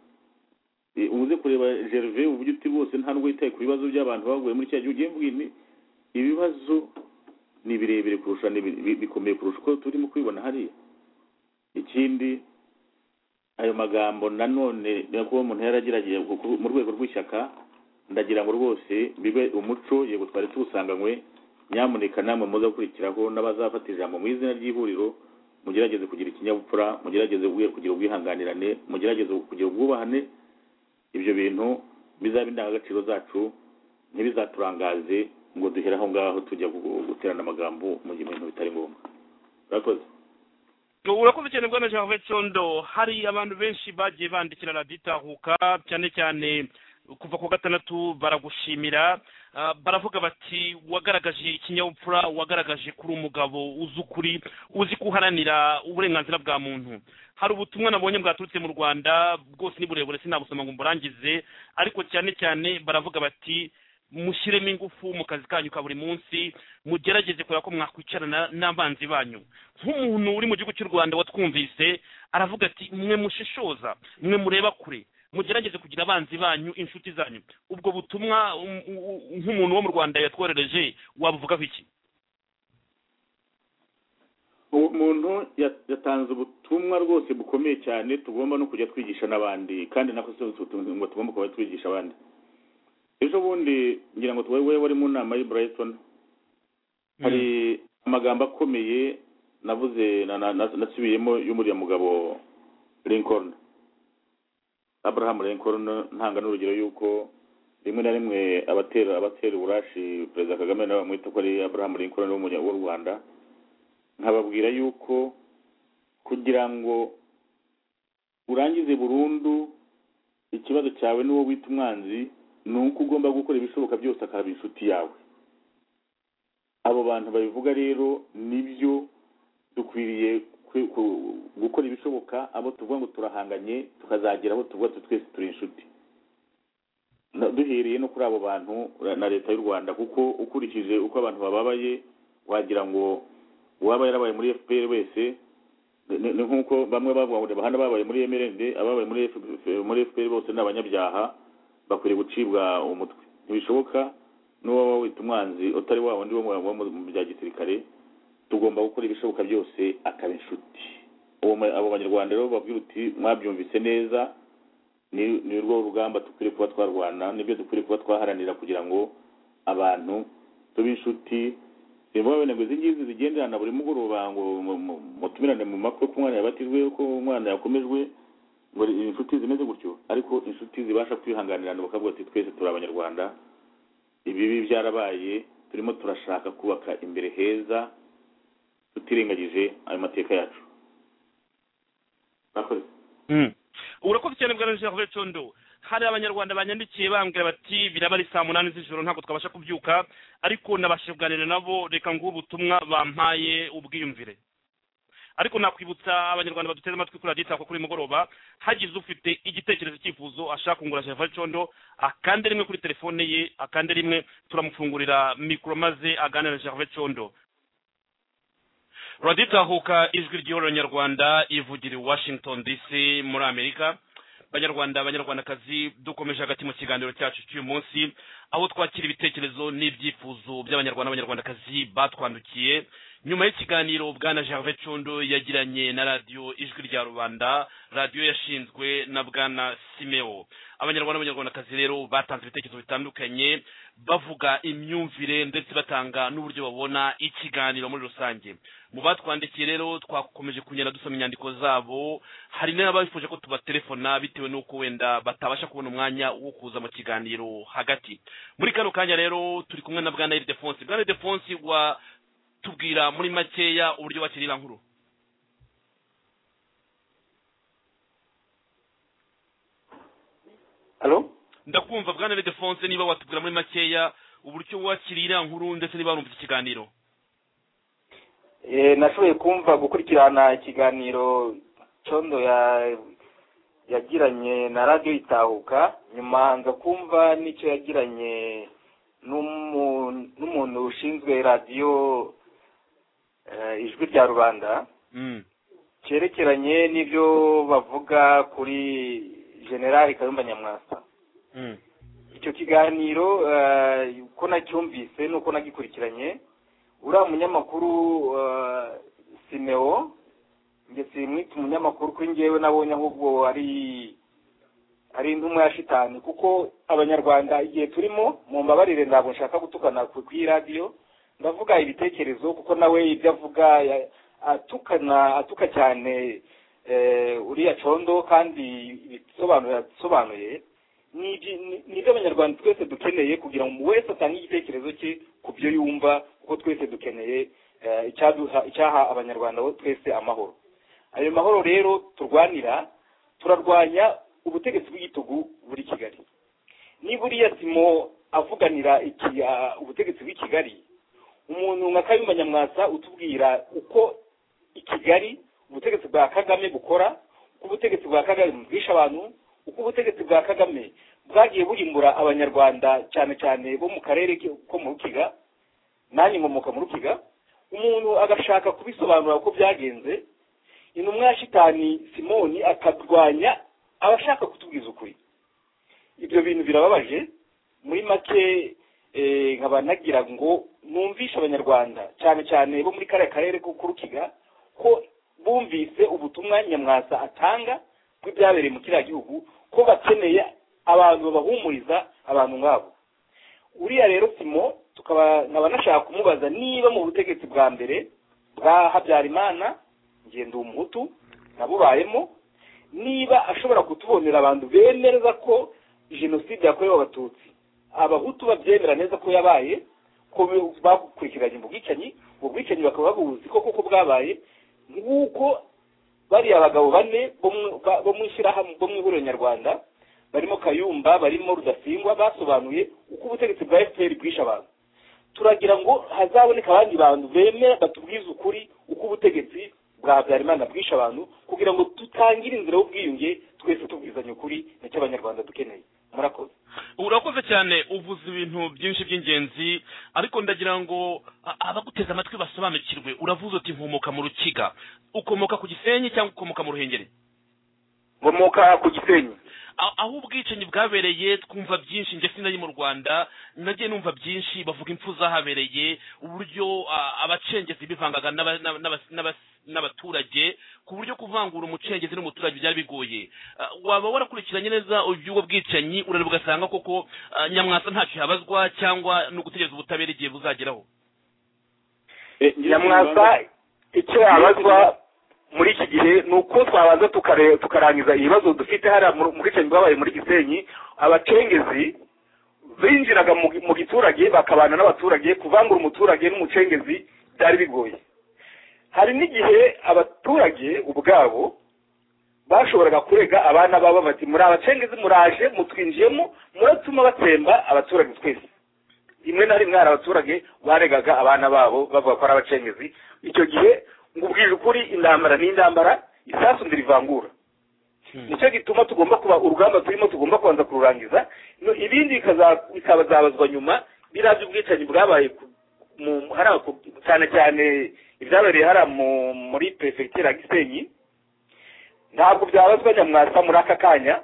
Eh, uze kureba gerve uburyo uti bose nta nubwo yitaye ku bibazo by'abantu baguye muri cya gihugu ugiye mbwini ibibazo ni birebire kurusha ni bi- bi- bikomeye kurusha uko turimo kubibona hariya ikindi ayo magambo nanone kuba umuntu yaragerageje ku- mu rwego rw'ishyaka ndagira ngo rwose bibe umuco yego twari tuwusanganywe nyamuneka namwe muza gukurikiraho n'abazafata ijambo mu izina ry'ihuriro mugerageze kugira ikinyabupfura mugerageze kugira ubwihanganirane mugerageze kugira ubwubahane ibyo bintu bizabe indangagaciro zacu ntibizaturangaze ngo duhere aho ngaho tujya gu- guterana amagambo mu gihe ibintu bitari ngombwa urakoze urakoze cyane bwana jean vetsondo hari abantu benshi bagiye bandikira radiyo itahuka cyane cyane kuva ku gatandatu baragushimira Ah, baravuga bati wagaragaje ikinyabupfura wagaragaje kuri umugabo uzi ukuri uzi kuharanira uburenganzira bwa muntu hari ubutumwa nabonye bwaturutse mu rwanda bwose ni burebure sinabusoma ngo mburangize ariko cyane cyane baravuga bati mushyiremo ingufu mu kazi kanyu ka buri munsi mugerageze kureba ko mwakwicarana n'abanzi banyu nk'umuntu uri mu gihugu cy'u rwanda watwumvise aravuga ati mwe mushishoza mwe mureba kure mugerageze kugira abanzi banyu inshuti zanyu ubwo butumwa um- u- u- nk'umuntu wo mu rwanda yatwoherereje wabuvugaho iki uwo muntu yat- yatanze ubutumwa rwose bukomeye cyane tugomba no kujya twigisha n'abandi kandi nako si utu- ngo tugomba kuba twigisha abandi ejo bundi ngira ngo tubaye wowe wari mu nama y'i Brighton hari amagambo akomeye navuze na- na- na- nasubiyemo y'umuriya mugabo Lincoln Abraham Lincoln ntanga n'urugero y'uko rimwe na rimwe abatera abatera uburashi perezida Kagame nawe bamwita ko ari Abraham Lincoln w'umunya- w'u Rwanda nkababwira yuko kugira ngo urangize burundu ikibazo cyawe n'uwo wita umwanzi ni uko ugomba gukora ibishoboka byose akaba inshuti yawe abo bantu babivuga rero nibyo dukwiriye kwe- ku- gukora ibishoboka abo tuvuga ngo turahanganye tukazagera aho tuvuga tuti twese turi inshuti Na- duhereye no kuri abo bantu na leta y'u rwanda kuko ukurikije uko abantu bababaye wagira ngo uwaba yarabaye muri fpr wese ni ni nk'uko bamwe bavuga ngo bahana babaye muri mrnd ababaye muri FPR muri fpr bose ni abanyabyaha bakwiriye gucibwa umutwe ntibishoboka n'uwaba wita umwanzi utari wa wundi wo mu- wo mu- mu bya gisirikare tugomba gukora ibishoboka byose akaba inshuti Uwo ma- abo banyarwanda rero babwira uti mwabyumvise neza ni ni rwo rugamba dukwiriye kuba twarwana nibyo dukwiriye kuba twaharanira kugira ngo abantu tube inshuti niba wabona ngo izi ngizi zigenderana buri mugoroba ngo mu- mu- mutumirane mu makwe ko umwana yabatijwe ko umwana yakomejwe ngo ni inshuti zimeze gutyo ariko inshuti zibasha kwihanganirana bakavuga ati twese turi abanyarwanda ibibi byarabaye turimo turashaka kubaka imbere heza tutirengagije ayo mateka yacu murakoze urakoze cyane bwana jean vetsondo hari abanyarwanda banyandikiye bambwira bati biraba ari saa munani z'ijoro ntabwo twabasha kubyuka ariko nabashije kuganira nabo reka nguhe ubutumwa bampaye ubwiyumvire ariko nakwibutsa abanyarwanda baduteze amatwi kuri radiyo itako kuri mugoroba hagize ufite igitekerezo icyifuzo ashaka kungura jean condo akande rimwe kuri telefone ye akande rimwe turamufungurira mikoro maze aganira na jean condo radiyo itahuka ijwi ry'ihuriro nyarwanda ivugira i washington dc muri amerika banyarwanda banyarwandakazi dukomeje hagati mu kiganiro cyacu cy'uyu munsi aho twakira ibitekerezo n'ibyifuzo by'abanyarwanda n'abanyarwandakazi batwandikiye nyuma y'ikiganiro bwana gervais condo yagiranye na radiyo ijwi rya rubanda radiyo yashinzwe na bwana simeo abanyarwanda n'abanyarwandakazi rero batanze ibitekerezo bitandukanye bavuga imyumvire ndetse batanga n'uburyo babona ikiganiro muri rusange mu batwandikiye rero twakomeje kugenda dusoma inyandiko zabo hari n'ababifuje ko tubatelefona bitewe n'uko wenda batabasha kubona umwanya wo kuza mu kiganiro hagati muri kano kanya rero turi kumwe na bwana ildefonsi bwana ildefonsi wa tubwira muri makeya uburyo bakirira nkuru halo ndakumva bwana redefonse niba watubwira muri makeya uburyo wakirira nkuru ndetse niba warumva iki kiganiro Eh, nashoboye kumva gukurikirana ikiganiro condo ya yagiranye na radiyo itahuka nyuma nza kumva n'icyo yagiranye n'umu- n'umuntu ushinzwe radiyo eh, ijwi rya rubanda Mm. cyerekeranye n'ibyo bavuga kuri generali kayumba nyamwasa Mm. icyo kiganiro eh, uko nacyumvise n'uko nagikurikiranye uriya munyamakuru eh, simeo njye simwita umunyamakuru kuri njyewe nabonye ahubwo ari ari intumwa ya shitani kuko abanyarwanda igihe turimo mu mbabarire ntabwo nshaka gutukana ku ku iyi radiyo ndavuga ibitekerezo kuko nawe ibyo avuga ya- atukana atuka cyane eh, uriya condo kandi ibisobanuro yasobanuye ni ibyi- ni- ni ibyo abanyarwanda twese dukeneye kugira ngo umuntu wese atange igitekerezo cye ku byo yumva kuko twese dukeneye eh, icyaduha icyaha abanyarwanda bo twese amahoro ayo mahoro rero turwanira turarwanya ubutegetsi bw'igitugu buri kigali niba uriya simo avuganira iki ah, ubutegetsi bw'i kigali umuntu nka kayumba nyamwasa utubwira uko i kigali ubutegetsi bwa kagame bukora uko ubutegetsi bwa kagame bwisha abantu uko ubutegetsi bwa kagame bwagiye burimbura abanyarwanda cyane cyane bo mu karere ki- ko mu rukiga nanjye nkomoka mu rukiga umuntu agashaka kubisobanura uko byagenze intumwa ya shitani simoni akarwanya abashaka kutubwiza ukuri ibyo bintu birababaje muri make eh, nkaba nagira ngo numvishe abanyarwanda cyane cyane bo muri kariya karere ko ku rukiga ko bumvise ubutumwa nyamwasa atanga bw'ibyabereye mu kiriya gihugu ko bakeneye abantu babahumuriza abantu nk'abo uriya rero simo tukaba nkaba nashaka kumubaza niba mu butegetsi bwa mbere bwa habyarimana ngenda umuhutu nabubayemo niba ashobora kutubonera abantu bemereza ko jenoside yakorewe abatutsi abahutu babyemera neza ko yabaye ko be- bakurikiranye mu bwicanyi ubwo bwicanyi bakaba babuzi ko koko bwabaye nk'uko bariya abagabo bane bo mu- ba- bo mu ishyirahamwe bo mu ihuriro nyarwanda barimo kayumba barimo rudasingwa basobanuye uko ubutegetsi bwa fpr bwishe abantu turagira ngo hazaboneka abandi bantu bemera batubwize ukuri uko ubutegetsi bwa habyarimana bwishe abantu kugira ngo tutangire inzira y'ubwiyunge twese tubwizanye ukuri nicyo abanyarwanda dukeneye murakoze urakoze cyane uvuze ibintu byinshi by'ingenzi ariko ndagira ngo a- abaguteze amatwi basobanukirwe uravuze uti nkomoka mu rukiga ukomoka ku gisenyi cyangwa ukomoka mu ruhengeri nkomoka ku gisenyi A- aho ubwicanyi bwabereye twumva byinshi njye sinari mu rwanda nagiye numva byinshi bavuga impfu zahabereye uburyo a- abacengezi bivangaga n'aba- n'aba- n'aba- n'aba- n'abaturage ku buryo kuvangura umucengezi n'umuturage byari bigoye A, waba warakurikiranye neza ubwo bwicanyi urareba ugasanga koko a, nyamwasa ntacyo yabazwa cyangwa no gutegereza ubutabera igihe buzageraho Eh, ngira nyamwasa ngo- icyo yabazwa muri iki gihe ni uko twabanza tukare- tukarangiza ibibazo dufite hariya mu mu bwicanyi bwabaye muri gisenyi abacengezi binjiraga mu gi- mu giturage bakabana n'abaturage kuvangura umuturage n'umucengezi byari bigoye hari n'igihe abaturage ubwabo bashoboraga kurega abana babo bati muri abacengezi muraje mutwinjiyemo muratuma batsemba abaturage twese rimwe na rimwe hari abaturage baregaga abana babo bavuga ko ari abacengezi icyo gihe ngo ubwire ukuri intambara ni intambara isasu ndirivangura nicyo gituma tugomba kuba urugamba turimo tugomba kubanza kururangiza no- ibindi bikaza- bikazabazwa nyuma biriya by'ubwicanyi bwabaye ku- mu- hariya ku- cyane cyane ibyabereye hariya mu- muri perefegitura ya gisenyi ntabwo byabazwa nyamwasa muri aka kanya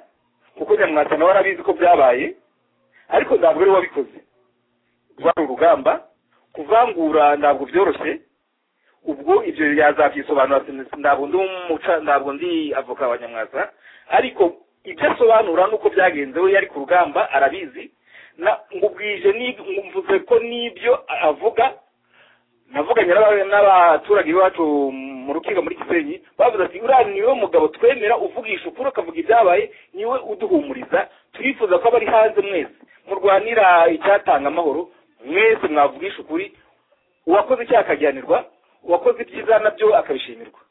kuko nyamwasa nawe arabizi ko byabaye ariko ntabwo ari we wabikoze rwari urugamba kuvangura ntabwo byoroshye ubwo ibyo yazabyisobanura sin- ntabwo ndi umuca ntabwo ndi avoka wa nyamwasa ariko ibyo asobanura nuko byagenze we yari ku rugamba arabizi na ngubwije ni- mvuze ko n'ibyo avuga navuganye n'aba- n'abaturage b'iwacu mu rukiko muri gisenyi bavuze ati uriya niwe mugabo twemera uvugisha ukuri ukavuga ibyabaye niwe uduhumuriza turifuza ko abari hanze mwese murwanira icyatanga amahoro mwese mwavugisha ukuri uwakoze icyaha akagihanirwa uwakoze ibyiza nabyo akabishimirwa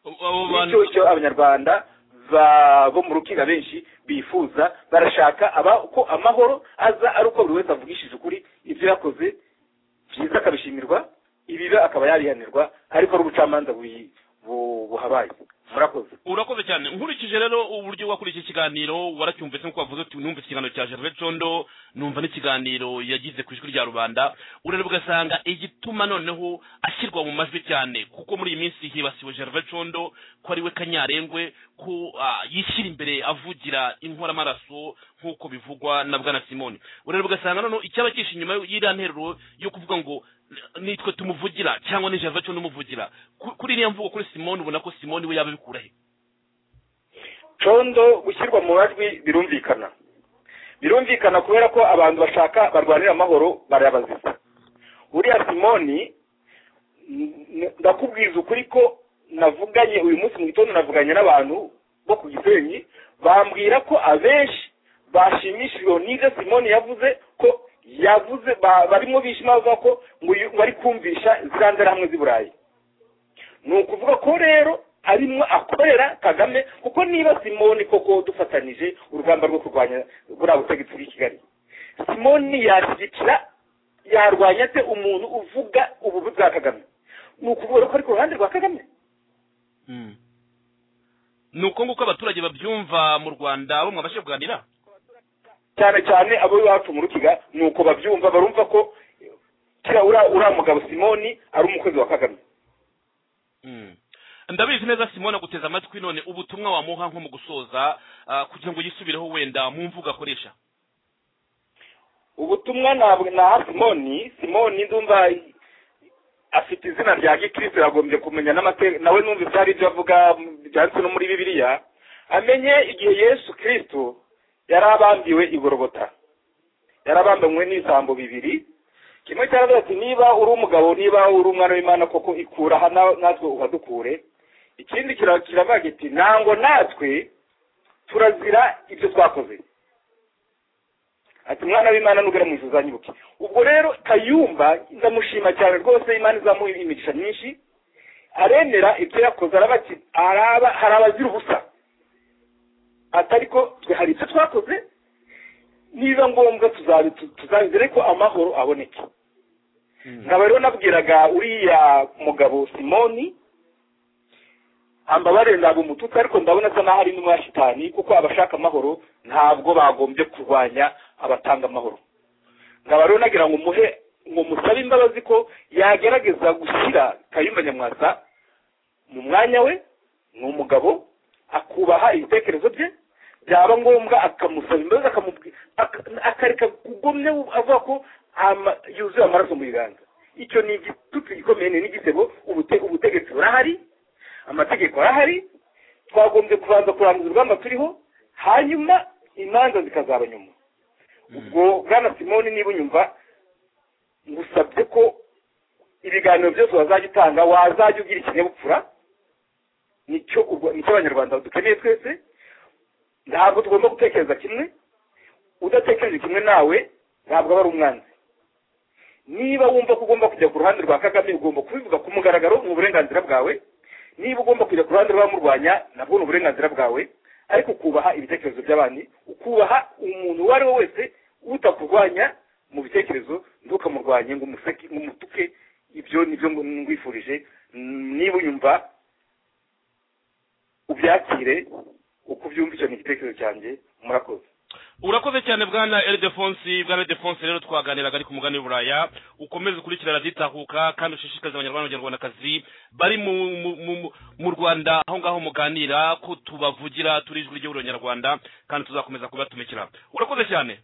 abo bityo bantu icyo abanyarwanda ba- bo mu rukiko benshi bifuza barashaka aba- ko amahoro aza ari uko buri wese avugishije ukuri ibyo yakoze byiza akabishimirwa ibibi akaba yarihanirwa ariko ari ubucamanza buyi- bu- buhabaye murakoze urakoze cyane nkurikije rero uburyo wakuriye iki kiganiro waracyumvise nk'uko wavuze uti numva ikiganiro cya gerve condo numva n'ikiganiro yagize ku ijwi rya rubanda urareba ugasanga igituma noneho ashyirwa mu majwi cyane kuko muri iyi minsi hibasiwe gerve condo ko ari we kanyarengwe ko ah, yishyira imbere avugira inkoramaraso nk'uko bivugwa na bwana simoni urareba ugasanga noneho icyaba cyishe inyuma y'iriya nteruro yo kuvuga ngo nitwe tumuvugira cyangwa ni gerve condo umuvugira Ku- kuri iriya mvugo kuri simoni ubona ko simoni we yaba abikura he condo gushyirwa mu majwi birumvikana birumvikana kubera ko abantu bashaka barwanira amahoro barabazisa uriya simoni n- n- ndakubwiza ukuri ko navuganye uyu munsi mu gitondo navuganye n'abantu bo ku gisenyi bambwira ko abenshi bashimishijwe n'ibyo simoni yavuze ko yavuze ba- barimo bishima bavuga ko ngo uyu- bari kumvisha ziriya nzirahamwe z'i burayi ni ukuvuga ko rero arimo akorera kagame kuko niba simoni koko dufatanije urugamba rwo kurwanya buriya butegetsi bw'i kigali simoni yashyigikira yarwanya ate umuntu uvuga ububi bwa kagame ni ukuvuga rero ko ari ku ruhande rwa kagame ni uko nguko abaturage babyumva mu rwanda bo mwabashe kuganira cyane cyane abo iwacu mu rukiga ni uko babyumva barumva ko kiriya uriya uriya mugabo simoni ari umukozi wa kagame ndabizi neza simona guteza amatwi none ubutumwa wamuha nko mu gusoza ah, kugira ngo yisubireho wenda mu mvugo akoresha ubutumwa ntabwo naha simoni simoni ndumva afite izina rya gikristo yagombye kumenya n'amate nawe numva ibyari ibyo avuga byanditse no muri bibiliya amenye igihe yesu kristo yari abambiwe igorogota yari abambiwe n'ibisambo bibiri kimwe cyaravuga ati niba uri umugabo niba uri umwana w'imana koko ikura aha na- natwe uhadukure ikindi kira- kiravuga kiti ntango natwe turazira ibyo twakoze ati mwana w'imana nugera mu ijuru uzanyibuke ubwo rero kayumba ndamushima cyane rwose imana izamuha imigisha myinshi aremera ibyo yakoze araba ati araba hari abazira ubusa atari ko twe hari ibyo twakoze niba ngombwa tuzabi tuzabizere ko amahoro aboneke nkaba rero nabwiraga uriya mugabo simoni ambabarire ntabwo umututsi ariko ndabona asa n'aho ari n'umwa shitani kuko abashaka amahoro ntabwo bagombye kurwanya abatanga amahoro nkaba rero nagira ngo muhe ngo musabe imbabazi ko yagerageza gushyira kayumba nyamwasa mu mwanya we ni umugabo akubaha ibitekerezo bye byaba ngombwa akamusaba imbabazi akamubwi- aka- akareka kugumya avuga ko ama- yuzuye amaraso mu biganza icyo ni igitutsi gikomeye ni n'igisebo ubute- ubutegetsi burahari amategeko arahari twagombye kubanza kurangiza urugamba turiho hanyuma imanza zikazaba nyuma ubwo bwana simoni niba unyumva ngusabye ko ibiganiro byose wazajya utanga wazajya ugira ikinyabupfura nicyo urwa- nicyo abanyarwanda dukeneye twese ntabwo tugomba gutekereza kimwe udatekereje kimwe nawe ntabwo aba ari umwanzi niba wumva ko ugomba kujya ku ruhande rwa kagame ugomba kubivuga ku mugaragaro mu burenganzira bwawe niba ugomba kujya ku ruhande rw'abamurwanya nabwo ni uburenganzira bwawe ariko ukubaha ibitekerezo by'abandi ukubaha umuntu uwo ari we wese utakurwanya mu bitekerezo ntukamurwanye ngo umuseke ngo umutuke ibyo nibyo ngwifurije niba unyumva ubyakire uko ubyumva icyo ni igitekerezo cyanjye murakoze urakoze cyane bwana elidefonsi bwana elidefonsi rero twaganiraga ari ku mugani w'uburaya ukomeze ukurikirana raditahuka kandi ushishikarize abanyarwanda n'abanyarwandakazi bari mu, mu, mu, mu- mu rwanda aho ngaho muganira ko tubavugira turi ijwi ry'igihugu nyarwanda kandi tuzakomeza kubatumikira urakoze cyane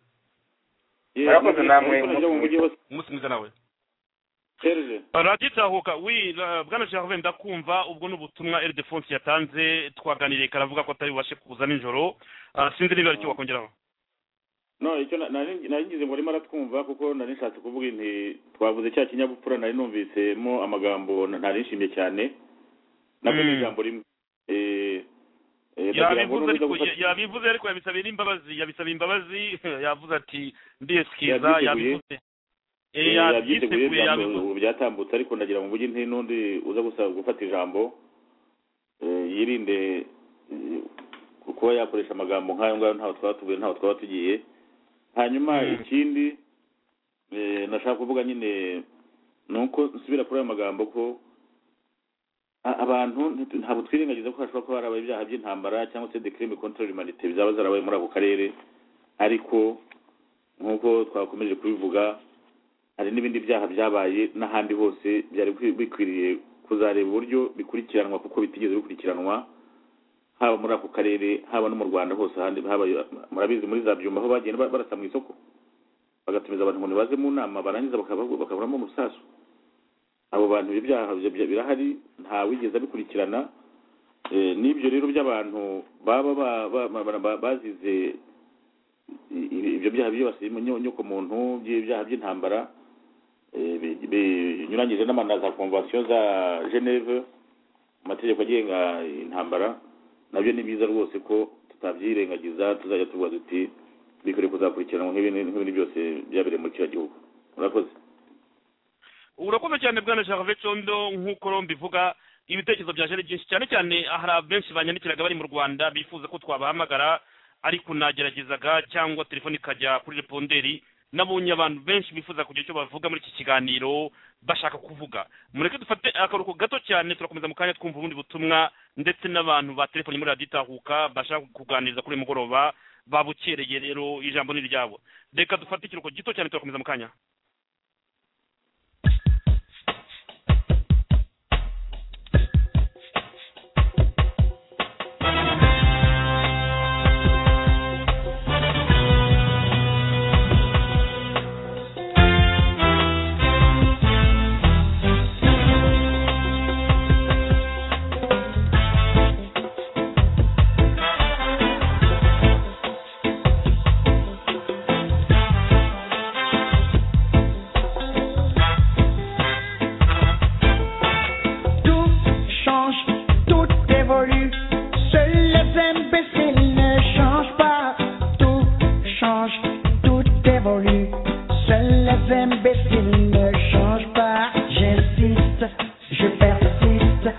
Ye- Murakoze namwe, mujye mu mujyi hose umunsi mwiza nawe serge raditahuka wi ra- bwana gerve ndakumva ubwo ni ubutumwa eridefonse yatanze twaganiriye karavuga ko atari bubashe kuza nijoro Ah, sinzi niba ari cyo wakongeraho no icyo na- nari nari ngize ngo arimo aratwumva kuko nari nshatse kuvuga inti twavuze cya kinyabupfura nari numvisemo amagambo na- nari nshimye cyane nabwo ni Mm. ijambo rimwe Eh, eh, ndagira ngo yabivuze nubuza ariko gufata- yabivuze ariko yabisabira imbabazi yabisabira imbabazi yavuze ati ndiyesikiza Yabyiteguye. yabivuze Eh, Eh, yabyiteguye yabyiteguye ijambo yabivuze ubu byatambutse ariko ndagira ngo mvuge inti n'undi uza gusa gufata ijambo eh, yirinde eh, kuba yakoresha amagambo nk'ayo ngayo ntaho twaba tuvuye ntaho twaba tugiye hanyuma Mm. ikindi eh, nashaka kuvuga nyine ni uko nsubira kuri ayo magambo ko a- abantu ntitu- ntabwo twirengagiza ko hashobora kuba harabaye ibyaha by'intambara cyangwa se decrime contre humanité zaba zarabaye muri ako karere ariko nk'uko twakomeje kubivuga hari n'ibindi byaha byabaye n'ahandi hose byari bikwi- bikwiriye kuzareba uburyo bikurikiranwa kuko bitigeze bikurikiranwa haba muri ako karere haba no mu rwanda hose ahandi habaye murabizi muri za byumba aho bagenda ba- barasa mu isoko bagatumiza abantu ngo nibaze mu nama barangiza bakaba- bakaburamo umusasu abo bantu ibyo byaha bya- bya- birahari nta wigeze abikurikirana Eh, n'ibyo rero by'abantu baba ba- ba- ba- ba- bazize i- i- ibyo byaha byibasiye inyoko muntu by'ibyaha by'intambara eh, bi- binyuranyije n'amana za konvansiyo za geneve amategeko agenga intambara nabyo ni byiza rwose ko tutabyirengagiza tuzajya tuvuga duti bikwiriye kuzakurikiranwa nk'ibindi nk'ibindi byose byabereye muri kiriya gihugu murakoze urakoze cyane bwana gerve condo nk'uko rombi ivuga ibitekerezo byaje ari byinshi cyane cyane hari abenshi banyandikiraga bari mu rwanda bifuza ko twabahamagara ariko nageragezaga cyangwa telefone ikajya kuri reponderi nabonye abantu benshi bifuza kugira icyo bavuga muri iki kiganiro bashaka kuvuga mureke dufate akaruhuko gato cyane turakomeza mu kanya twumva ubundi butumwa ndetse n'abantu ba telefoni muri radiyo itahuka bashaka kuganiriza kuri uyu mugoroba babukereye rero ijambo ni iryabo reka dufate ikiruhuko gito cyane turakomeza mu kanya Tout change, tout évolue. Seuls les imbéciles ne changent pas. Tout change, tout évolue. Seuls les imbéciles ne changent pas. J'insiste, je persiste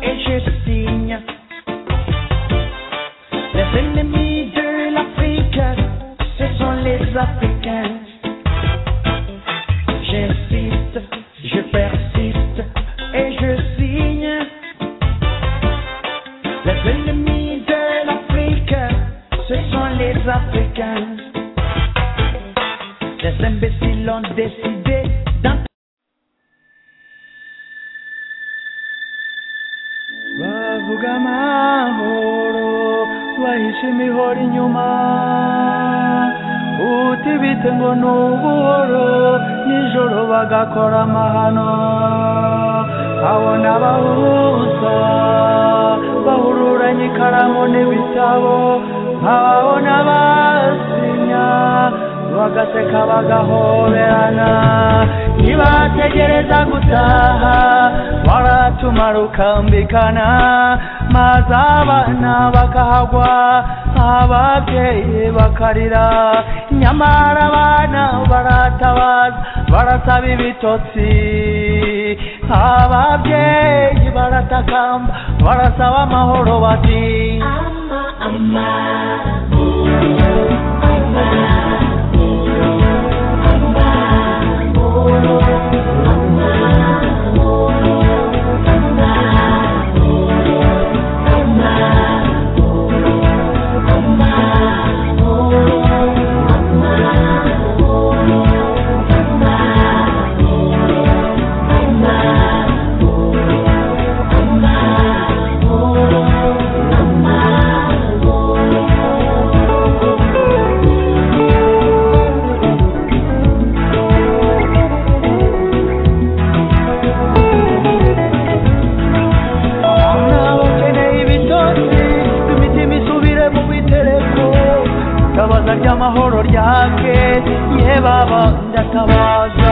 et je signe. Les ennemis de l'Afrique, ce sont les Africains. J'insiste, je persiste et je signe. Les ennemis de l'Afrique, ce sont les Africains. Les imbéciles ont décidé d'en bavuga amahoro bahishe imihoro inyuma utibite ngo ni ubuhoro nijoro bagakora amahano abo ni abahuza bahururanye ikaramu n'ibitabo abo ni abasinya bagaseka bagahoberana ntibategereza gutaha baratumara ukambikana maze abana bakahagwa ababyeyi bakarira nyamara abana baratabaza barasaba ibitotsi ababyeyi baratakamba barasaba amahoro bati baba ndakawaza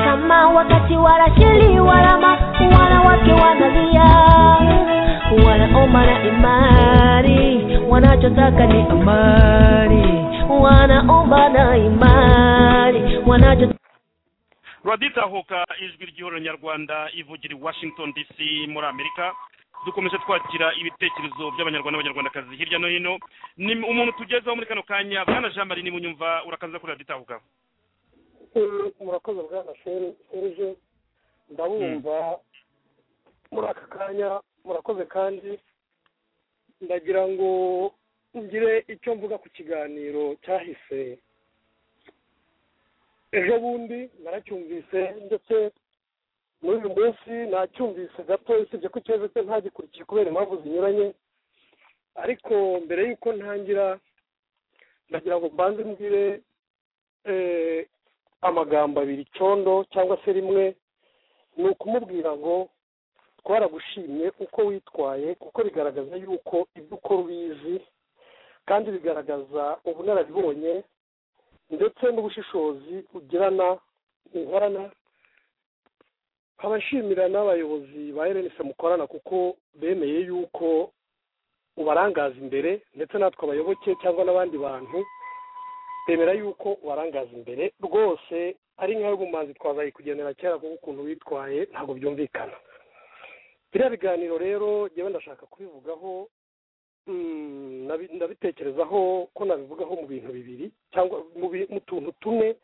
kama wakati warashili walama wanawake wanalia wanaomba na imani wanachotaka ni amani wanaomba na imani wanacho ruraditahuka ijwi ry'ihuriro nyarwanda ivugira i washington dc muri amerika dukomeje twakira ibitekerezo by'abanyarwanda n'abanyarwandakazi hirya no hino ni umuntu tugezeho muri kano kanya bwana jean marie nimunyumva urakaza kuri raditahuka murakoze bwana serge ndabumva muri aka kanya murakoze kandi ndagira ngo ngire icyo mvuga ku kiganiro cyahise ejo bundi naracyumvise ndetse muri uyu munsi nacyumvise gato usibye ko ikibazo cye ntagikurikiye kubera impamvu zinyuranye ariko mbere y'uko ntangira ndagira ngo mbanze mbwire amagambo abiri condo cyangwa se rimwe ni ukumubwira ngo twaragushimye uko witwaye kuko bigaragaza yuko ibyo ukora ubizi kandi bigaragaza ubunararibonye ndetse n'ubushishozi ugirana uhorana nkaba nshimira n'abayobozi ba erenise mukorana kuko bemeye yuko ubarangaza imbere ndetse natwe abayoboke cyangwa n'abandi bantu bemera yuko ubarangaza imbere rwose ari nk'ayo bumanzi twazaye kugendera kera kuko ukuntu witwaye ntabwo byumvikana biriya biganiro rero ngewe ndashaka kubivugaho ndabitekerezaho ko nabivugaho mu bintu bibiri cyangwa mu tuntu tune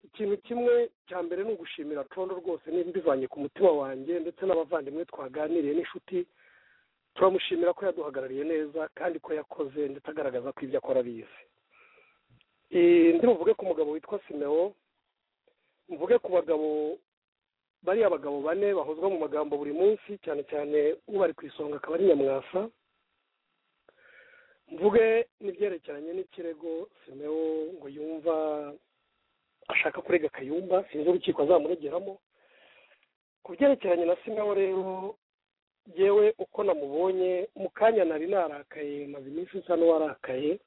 ikintu kimwe cya mbere ni ugushimira condo rwose niba mbivanye ku mutima wanjye ndetse n'abavandimwe twaganiriye n'inshuti turamushimira ko yaduhagarariye neza kandi ko yakoze ndetse agaragaza ko ibyo akora abizi ndi buvuge ku mugabo witwa simeo mvuge ku bagabo bariya bagabo bane bahozwa mu magambo buri munsi cyane cyane ubari ku isonga akaba ari nyamwasa mvuge n'ibyerekeranye n'ikirego simeo ngo yumva ashaka kurega kayumba sinzi urukiko azamuregeramo ku byerekeranye na simeo rero yewe uko namubonye mu kanya nari narakaye maze iminsi nsa n'uwarakaye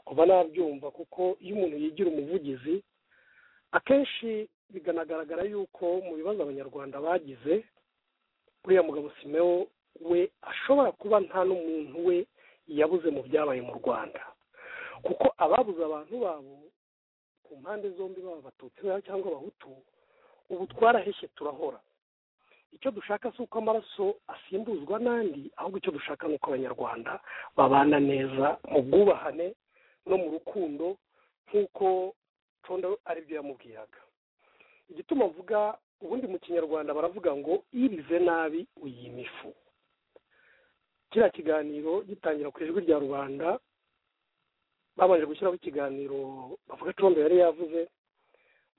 kuba nabyumva kuko iyo umuntu yigira umuvugizi akenshi bikanagaragara yuko mu bibazo abanyarwanda bagize uriya mugabo simeo we ashobora kuba nta n'umuntu we yabuze mu byabaye mu rwanda kuko ababuze abantu babo ku mpande zombi baba abatutsi cyangwa abahutu ubu twaraheshye turahora icyo dushaka si uko amaraso asimbuzwa n'andi ahubwo icyo dushaka ni uko abanyarwanda babana neza mu bwubahane no mu rukundo nk'uko condo aribyo yamubwiraga igituma mvuga ubundi mu kinyarwanda baravuga ngo irize nabi uyima ifu kiriya kiganiro gitangira ku ijwi rya rubanda babanje gushyiraho ikiganiro bavuga condo yari yavuze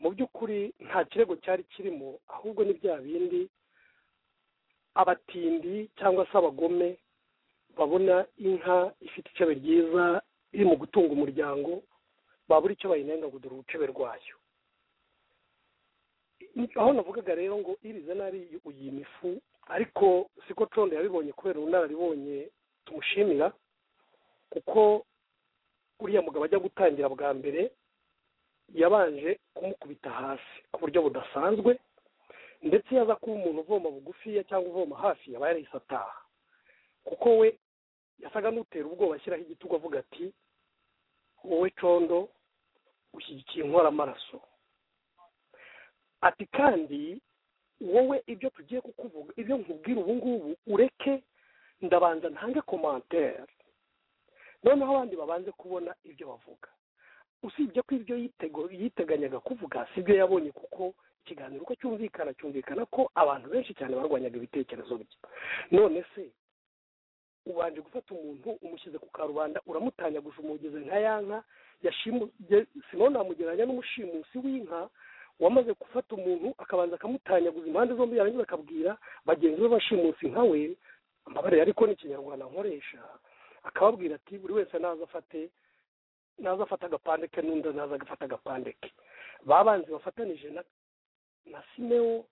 mu by'ukuri nta kirego cyari kirimo ahubwo ni bya bindi abatindi cyangwa se abagome babona inka ifite icebe ryiza iri mu gutunga umuryango babura icyo bayinenga gudura urucebe rwayo aho navugaga rero ngo irize nari uyima ifu ariko siko condo yabibonye kubera ubunararibonye tumushimira kuko uriya mugabo ajya gutangira bwa mbere yabanje kumukubita hasi ku buryo budasanzwe ndetse yaza kuba umuntu uvoma bugufiya cyangwa uvoma hafi yaba yarahise ataha kuko we yasaga n'utera ubwoba ashyiraho igitugu avuga ati wowe condo ushyigikiye inkoramaraso ati kandi wowe ibyo tugiye kukuvuga ibyo nkubwira ubu ngubu ureke ndabanza ntange komantere noneho abandi babanze kubona ibyo bavuga usibye ko ibyo yiteganyaga kuvuga si byo yabonye kuko ikiganiro uko cyumvikana cyumvikana ko abantu benshi cyane barwanyaga ibitekerezo bye none se ubanje gufata umuntu umushyize ku karubanda uramutanyaguje umugeze nka ya nka sima namugereranya n'umushimusi w'inka wamaze gufata umuntu akabanza akamutanyaguza impande zombi yarangiza akabwira bagenzi be bashimusi nka we ambabarira ariko ni ikinyarwanda nkoresha akababwira ati buri wese naza afate naza afata agapande ke n'undi naza agafata agapande ke babanze bafatanije na na simeo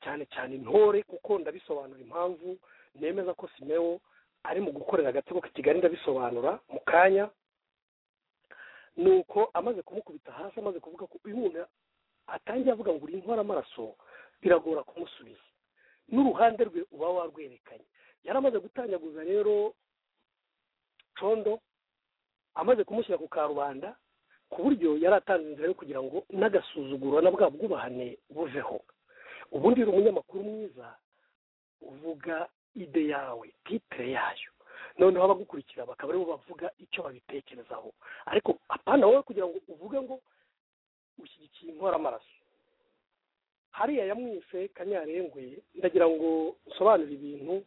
cyane cyane intore kuko ndabisobanura impamvu nemeza ko simeo ari mu gukorera agatsiko ka kigali ndabisobanura mu kanya ni uko amaze kumukubita hasi amaze kuvuga ko uyu muntu atangiye avuga ngo uri intwara amaraso biragora kumusubiza n'uruhande rwe uba warwerekanye yari amaze gutanyaguza rero condo amaze kumushyira ku karubanda ku buryo yari atanze inzira yo kugira ngo n'agasuzuguro na bwa bwubahane buveho ubundi uri umunyamakuru mwiza uvuga ide yawe titire yayo noneho abagukurikira bakaba aribo bavuga icyo babitekerezaho ariko apana wowe kugira ngo uvuge ngo ushyigikiye inkoramaraso hariya yamwise kanyarengwe ndagira ngo usobanure ibintu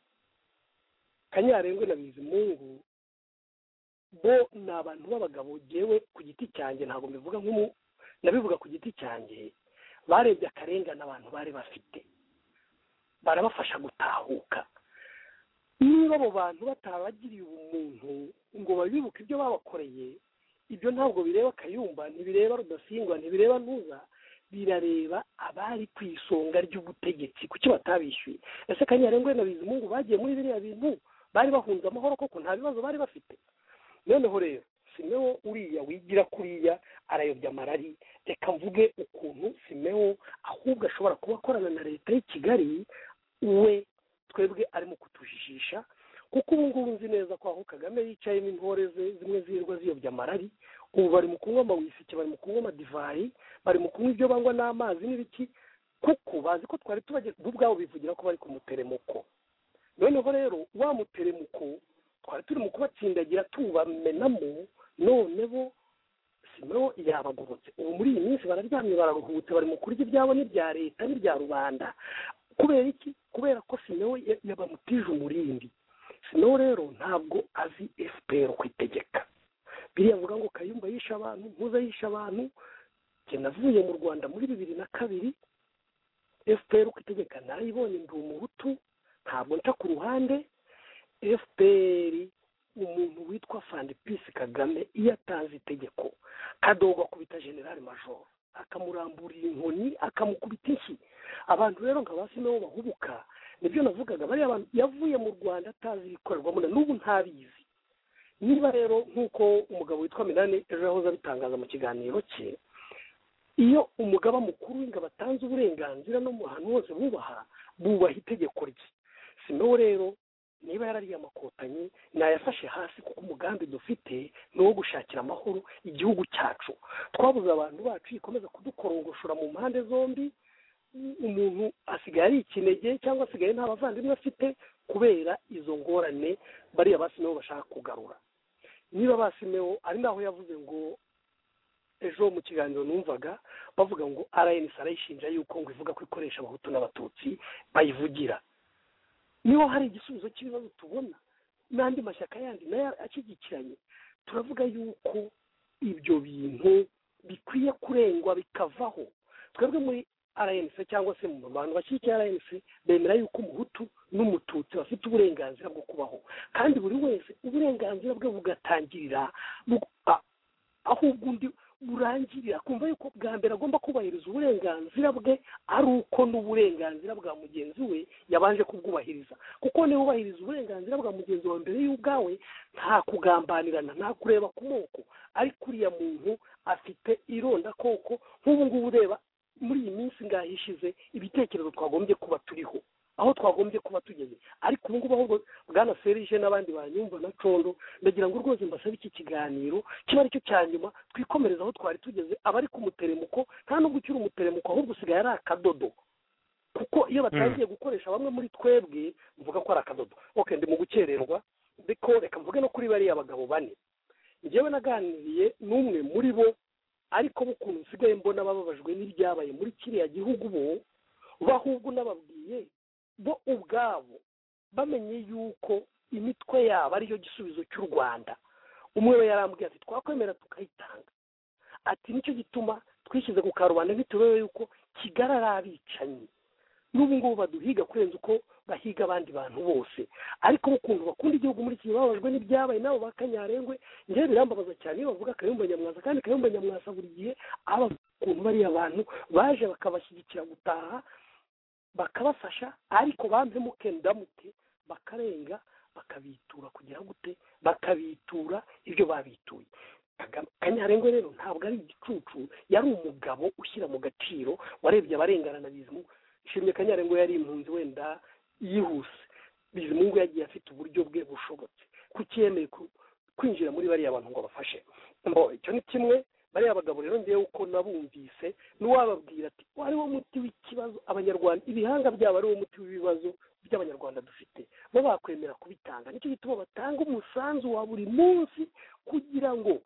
kanyarengwe na bizimungu bo ni abantu b'abagabo ngewe ku giti cyanjye ntabwo mbivuga nk'umu nabivuga ku giti cyanjye barebye akarengane abantu bari bafite barabafasha gutahuka niba abo bantu batabagiriye ubumuntu ngo babibuke ibyo babakoreye ibyo ntabwo bireba akayumba ntibireba rudasingwa ntibireba ntuza birareba abari ku isonga ry'ubutegetsi kuki batabishyuye ese kanyarengwe na bizimungu bagiye muri biriya bintu bari bahunze amahoro koko nta bibazo bari bafite noneho rero simeho uriya wigira kuriya arayobya amarari reka mvuge ukuntu simeho ahubwo ashobora kuba akorana na leta y'i kigali we twebwe arimo kutujijisha kuko ubu ngubu nzi neza ko aho kagame yicayemo intore ze zimwe zirwa ziyobya amarari ubu bari mu kunywa amawisike bari mu kunywa amadivayi bari mu kunywa ibyo banywa n'amazi n'ibiki kuko bazi ko twari tubagira bo ubwabo bivugira ko bari ku muteremuko noneho rero wa muteremuko twari turi mu kubatsindagira tubamenamo none bo simeho yabagurutse ubu muri iyi minsi bararyamye bararuhutse bari mu kurya ibyabo n'ibya leta n'ibya rubanda kubera iki kubera ko sinewe yabamutije umurindi sinewe rero ntabwo azi efuperi ku itegeka biriya avuga ngo kayumba yishe abantu ntuza yishe abantu njye navuye mu rwanda muri bibiri na kabiri efuperi ku itegeka narayibonye ndi umuhutu ntabwo nca ku ruhande efuperi umuntu witwa fandipisi kagame iyo atanze itegeko kadogwa kubita generale majoro akamuramburira inkoni akamukubita inshyi abantu rero nka ba sineho bahubuka nibyo navugaga bariya bantu yavuye mu rwanda atazi ibikorerwamo na n'ubu ntabizi niba rero nk'uko umugabo witwa minani ejo yahoze abitangaza mu kiganiro cye iyo umugaba mukuru w'ingabo atanze uburenganzira no mu hantu hose bubaha bubaha itegeko rye sineho rero niba yarariye amakotanyi nayafashe hasi kuko umugambi dufite ni uwo gushakira amahoro igihugu cyacu twabuze abantu bacu ikomeza kudukorongoshora mu mpande zombi umuntu asigaye ari ikinege cyangwa asigaye nta bavandimwe afite kubera izo ngorane bariya basimeho bashaka kugarura niba basimeho ari naho yavuze ngo ejo mu kiganiro numvaga bavuga ngo rns arayishinja yuko ngo ivuga ko ikoresha abahutu n'abatutsi bayivugira niho hari igisubizo cy'ibibazo tubona n'andi mashyaka yandi nayo ashyigikiranye turavuga yuko ibyo bintu bikwiye kurengwa bikavaho twebwe muri rnc cyangwa se mu bantu bashyigikiye rnc bemera yuko umuhutu n'umututsi bafite uburenganzira bwo kubaho kandi buri wese uburenganzira bwe bugatangirira ahubwo undi burangirira kumva yuko bwa mbere agomba kubahiriza uburenganzira bwe ari uko n'uburenganzira bwa mugenzi we yabanje kubwubahiriza kuko niba ubahiriza uburenganzira bwa mugenzi wawe mbere y'ubwawe nta kugambanirana nta kureba ku moko ariko uriya muntu afite ironda koko nk'ubu ngubu ureba muri iyi minsi ngaho ishize ibitekerezo twagombye kuba turiho aho twagombye kuba tugeze ariko ubu ngubu ahubwo bwana serije n'abandi banyumva na condo ndagira ngo rwose mbasabe iki kiganiro kiba aricyo cya nyuma twikomereza aho twari tugeze abari ku muteremuko nta nubwo ukiri umuteremuko ahubwo usigaye ari akadodo kuko iyo batangiye gukoresha bamwe muri twebwe mvuga ko ari akadodo oke ndi mu gukererwa ariko reka mvuge no kuri bariya bagabo bane njyewe naganiriye n'umwe muri bo ariko bukuntu nsigaye mbona bababajwe n'ibyabaye muri kiriya gihugu bo bahubwo n'ababwiye bo ubwabo bamenye yuko imitwe yabo ariyo gisubizo cy'u rwanda umwe we yarambwiye ati twakwemera tukayitanga ati nicyo gituma twishyize ku karubanda bitewe yuko kigali ari abicanyi n'ubu ngubu baduhiga kurenza uko bahiga abandi bantu bose ariko ukuntu bakunda igihugu muri iki bababajwe n'ibyabaye nabo ba kanyarengwe njyewe birambabaza cyane iyo bavuga kayumba nyamwasa kandi kayumba nyamwasa buri gihe aba ukuntu bariya bantu baje bakabashyigikira gutaha bakabafasha ariko bambemo kendamute bakarenga bakabitura kugira gute bakabitura ibyo babituye kanyarengo rero ntabwo ari igicucu yari umugabo ushyira mu gaciro warebye abarengana na bizimungu ishimye kanyarengo yari impunzi wenda yihuse bizimungu yagiye afite uburyo bwe bushobotse kuko yemeye kwinjira muri bariya bantu ngo bafashe icyo ni kimwe bariya bagabo rero ngewe uko nabumvise n'uwababwira ati wari wo muti w'ikibazo abanyarwanda ibihanga byabo ari wo muti w'ibibazo by'abanyarwanda dufite bo bakwemera kubitanga nicyo gituma batanga umusanzu wa buri munsi kugira ngo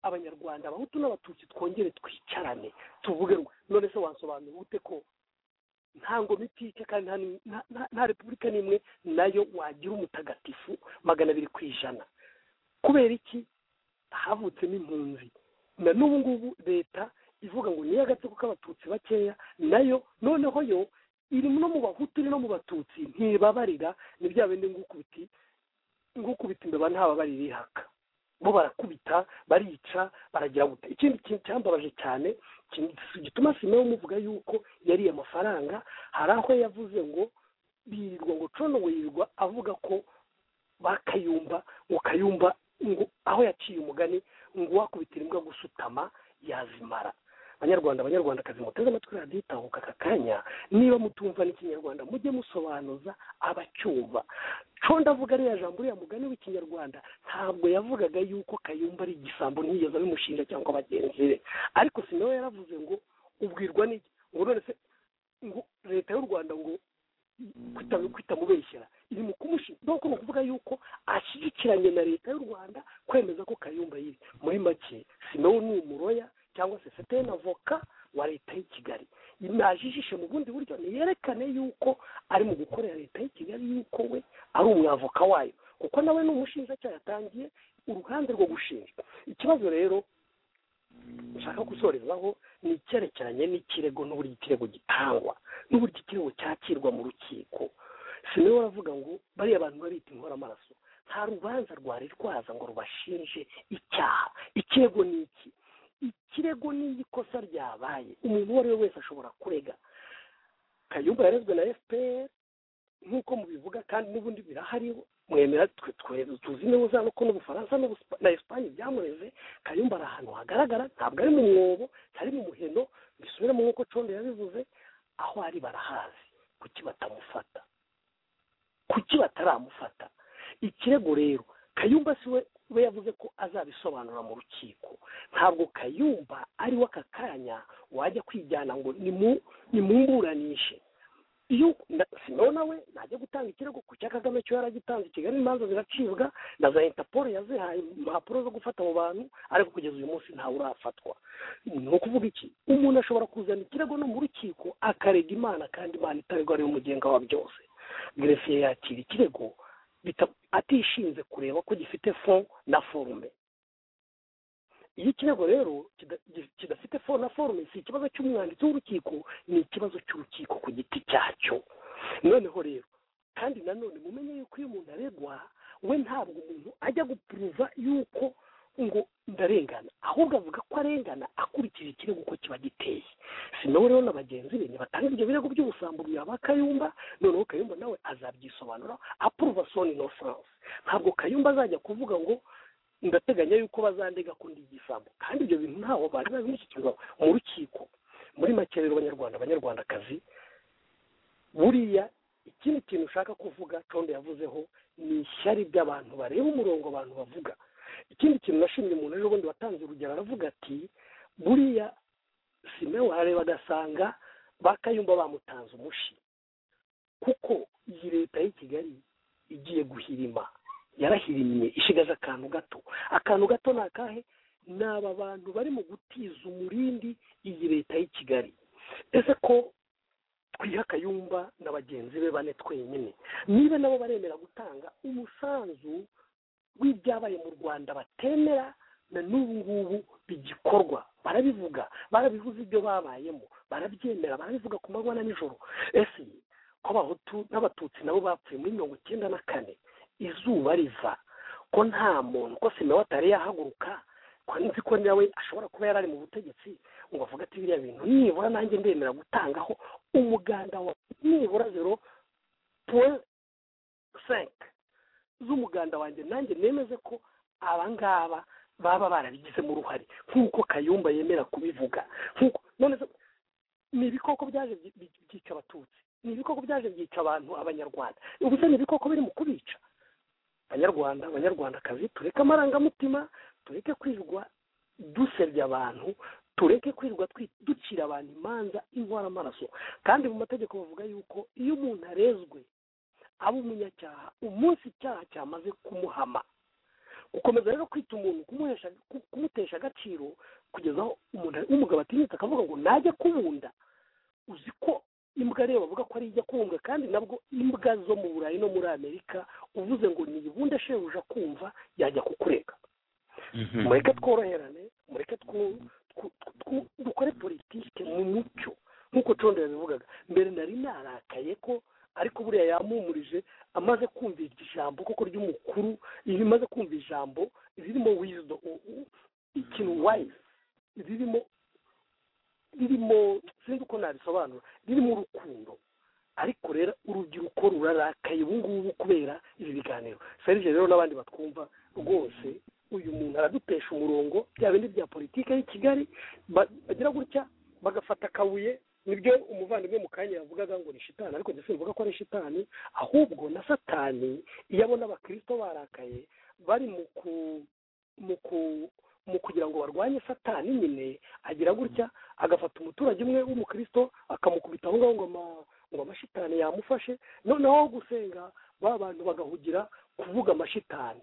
abanyarwanda abahutu n'abatutsi twongere twicarane tuvuge none se wansobanura ute ko nta ngomitike kandi nta repubulika n'imwe nayo wagira umutagatifu magana abiri ku ijana kubera iki havutsemo impunzi na n'ubu ngubu leta ivuga ngo niyo agatsiko k'abatutsi bakeya nayo noneho yo iri no mu bahutu no mu batutsi ntibabarira ni bya bindi ngukubiti ngukubita imbeba ntababarira ihaka bo barakubita barica baragira guta ikindi kintu cyambabaje cyane gituma simeho muvuga yuko yariye amafaranga hari aho yavuze ngo birirwa ngo cono ngo yirirwa avuga ko bakayumba ngo kayumba ngo aho yaciye umugani ngo wakubitira imbwa gusutama yazimara banyarwanda abanyarwandakazi muteze amatwi radiyo itahuka aka kanya niba mutumva n'ikinyarwanda mujye musobanuza abacyumva co ndavuga ariya jambo uriya mugani w'ikinyarwanda ntabwo yavugaga yuko kayumba ari igisambo ntiyigeze abimushinja cyangwa bagenzi be ariko si nawe yaravuze ngo ubwirwa n'iki ngo none se ngo leta y'u rwanda ngo kwitamubeshyira iri mu kumushinja nuko ni ukuvuga yuko ashyigikiranye na leta y'u rwanda kwemeza ko kayumba yiri muri make si nawe ni umuroya cyangwa se sete na voka wa leta y'i kigali najijishe mu bundi buryo niyerekane yuko ari mu gukorera leta y'i kigali yuko we ari umwavoka wayo kuko nawe ni umushinjacyaha yatangiye uruhande rwo gushinjwa ikibazo rero nshaka gusorezaho ni icyerekeranye n'ikirego n'uburyo ikirego gitangwa n'uburyo ikirego cyakirwa mu rukiko si niwe baravuga ngo bariya bantu barita inkoramaraso nta rubanza rwari rwaza ngo rubashinje icyaha ikirego ni iki ikirego n'iyo ikosa ryabaye umuntu uwo ari we wese ashobora kurega kayumba yarezwe na fpr nk'uko mubivuga kandi n'ubundi birahari mwemera tuzi neza nuko n'ubufaransa na esipanye byamureze kayumba ari ahantu hagaragara ntabwo ari mu mwobo ari mu muheno bisubiremo nk'uko condo yabivuze aho ari barahazi kuki batamufata kuki bataramufata ikirego rero kayumba si we we yavuze ko azabisobanura mu rukiko ntabwo kayumba ariwe aka kanya wajya kwijyana ngo nimuburanishe iyo sinawe nawe najya gutanga ikirego ku cya kagame cyo yaragitanze i kigali imanza ziracibwa na za intapolo yazihaye impapuro zo gufata abo bantu ariko kugeza uyu munsi ntawe urafatwa ni ukuvuga iki umuntu ashobora kuzana ikirego no mu rukiko akarega imana kandi imana itabirwa ariwe mugenga wa byose grefiye yakira ikirego atishinze kureba ko gifite fond na forume iyo ikirego rero kidafite fond na forume si ikibazo cy'umwanditsi w'urukiko ni ikibazo cy'urukiko ku giti cyacyo noneho rero kandi nanone mumenye yuko iyo umuntu aregwa we ntabwo umuntu ajya gupuruva yuko ngo ndarengana ahubwo avuga ko arengana akurikije ikirego uko kiba giteye si nawe rero na bagenzi be nibatanga ibyo birego by'ubusambo yaba kayumba noneho kayumba nawe azabyisobanura apuruva soni no sanse ntabwo kayumba azajya kuvuga ngo ndateganya yuko bazandega ko ndi igisambo kandi ibyo bintu ntaho bari babimushyikirwa mu rukiko muri make rero abanyarwanda abanyarwandakazi buriya ikindi kintu ushaka kuvuga condo yavuzeho ni ishyari ry'abantu bareba umurongo abantu bavuga ikindi kintu nashimye umuntu ejo bundi watanze urugero aravuga ati buriya simewe arareba agasanga bakayumva bamutanze umushi kuko iyi leta y'i kigali igiye guhirima yarahirimye ishigaje akantu gato akantu gato ni akahe ni aba bantu bari mu gutiza umurindi iyi leta y'i kigali ese ko twiha akayumba na bagenzi be bane twenyine niba nabo baremera gutanga umusanzu w'ibyabaye mu rwanda batemera na n'ubu ngubu bigikorwa barabivuga barabivuze ibyo babayemo barabyemera barabivuga ku manywa na nijoro ese ko abahutu n'abatutsi nabo bapfuye muri mirongo icyenda na kane izuba riva ko nta muntu ko simewa atari yahaguruka ko nzi ko nawe ashobora kuba yari ari mu butegetsi ngo avuga ati biriya bintu nibura nanjye ndemera gutangaho umuganda wa nibura zero puwe senke z'umuganda wanjye nanjye nemeze ko abangaba baba barabigizemo uruhare nk'uko kayumba yemera kubivuga nk'uko none se ni ibikoko byaje byi- byi- byica abatutsi ni ibikoko byaje byica abantu abanyarwanda ubu se ni ibikoko biri mu kubica banyarwanda abanyarwandakazi tureke amarangamutima tureke kwirwa dusebya abantu tureke kwirwa twi- ducira abantu imanza inkwara amaraso kandi mu mategeko bavuga yuko iyo umuntu arezwe aba umunyacyaha umunsi icyaha cyamaze kumuhama gukomeza rero kwita umuntu kumuhesha ku- kumutesha agaciro kugeza aho umuntu umugabo atinyutse akavuga ngo najya kubunda uzi ko imbwa rero bavuga ko ari ijya kumbwa kandi nabwo imbwa zo mu burayi no muri amerika uvuze ngo niyibunde shebuja kumva yajya kukurega mureke tworoherane mureke twu- twu- twu- dukore politike mu mucyo nk'uko condo yabivugaga mbere nari narakaye ko ariko buriya yampumurije amaze kumva ijambo koko ry'umukuru rimaze kumva ijambo ririmo wizido ikintu wayisi ririmo ririmo sinzi uko nabisobanura ririmo urukundo ariko rero urubyiruko rurarakaye ubu ngubu kubera ibi biganiro serije rero n'abandi batwumva rwose uyu muntu aradutesha umurongo bya bindi bya politike y'i kigali ba- bagira gutya bagafata akabuye nibyo umuvandimwe mu kanya yavugaga ngo ni shitani ariko ndetse bivuga ko ari shitani ahubwo na satani iyo abona abakirisito barakaye bari mu ku mu ku mu kugira ngo barwanye satani nyine agira gutya agafata umuturage umwe w'umukristo akamukubita aho ngaho ngo ama- ngo amashitani yamufashe noneho aho gusenga ba bantu bagahugira kuvuga amashitani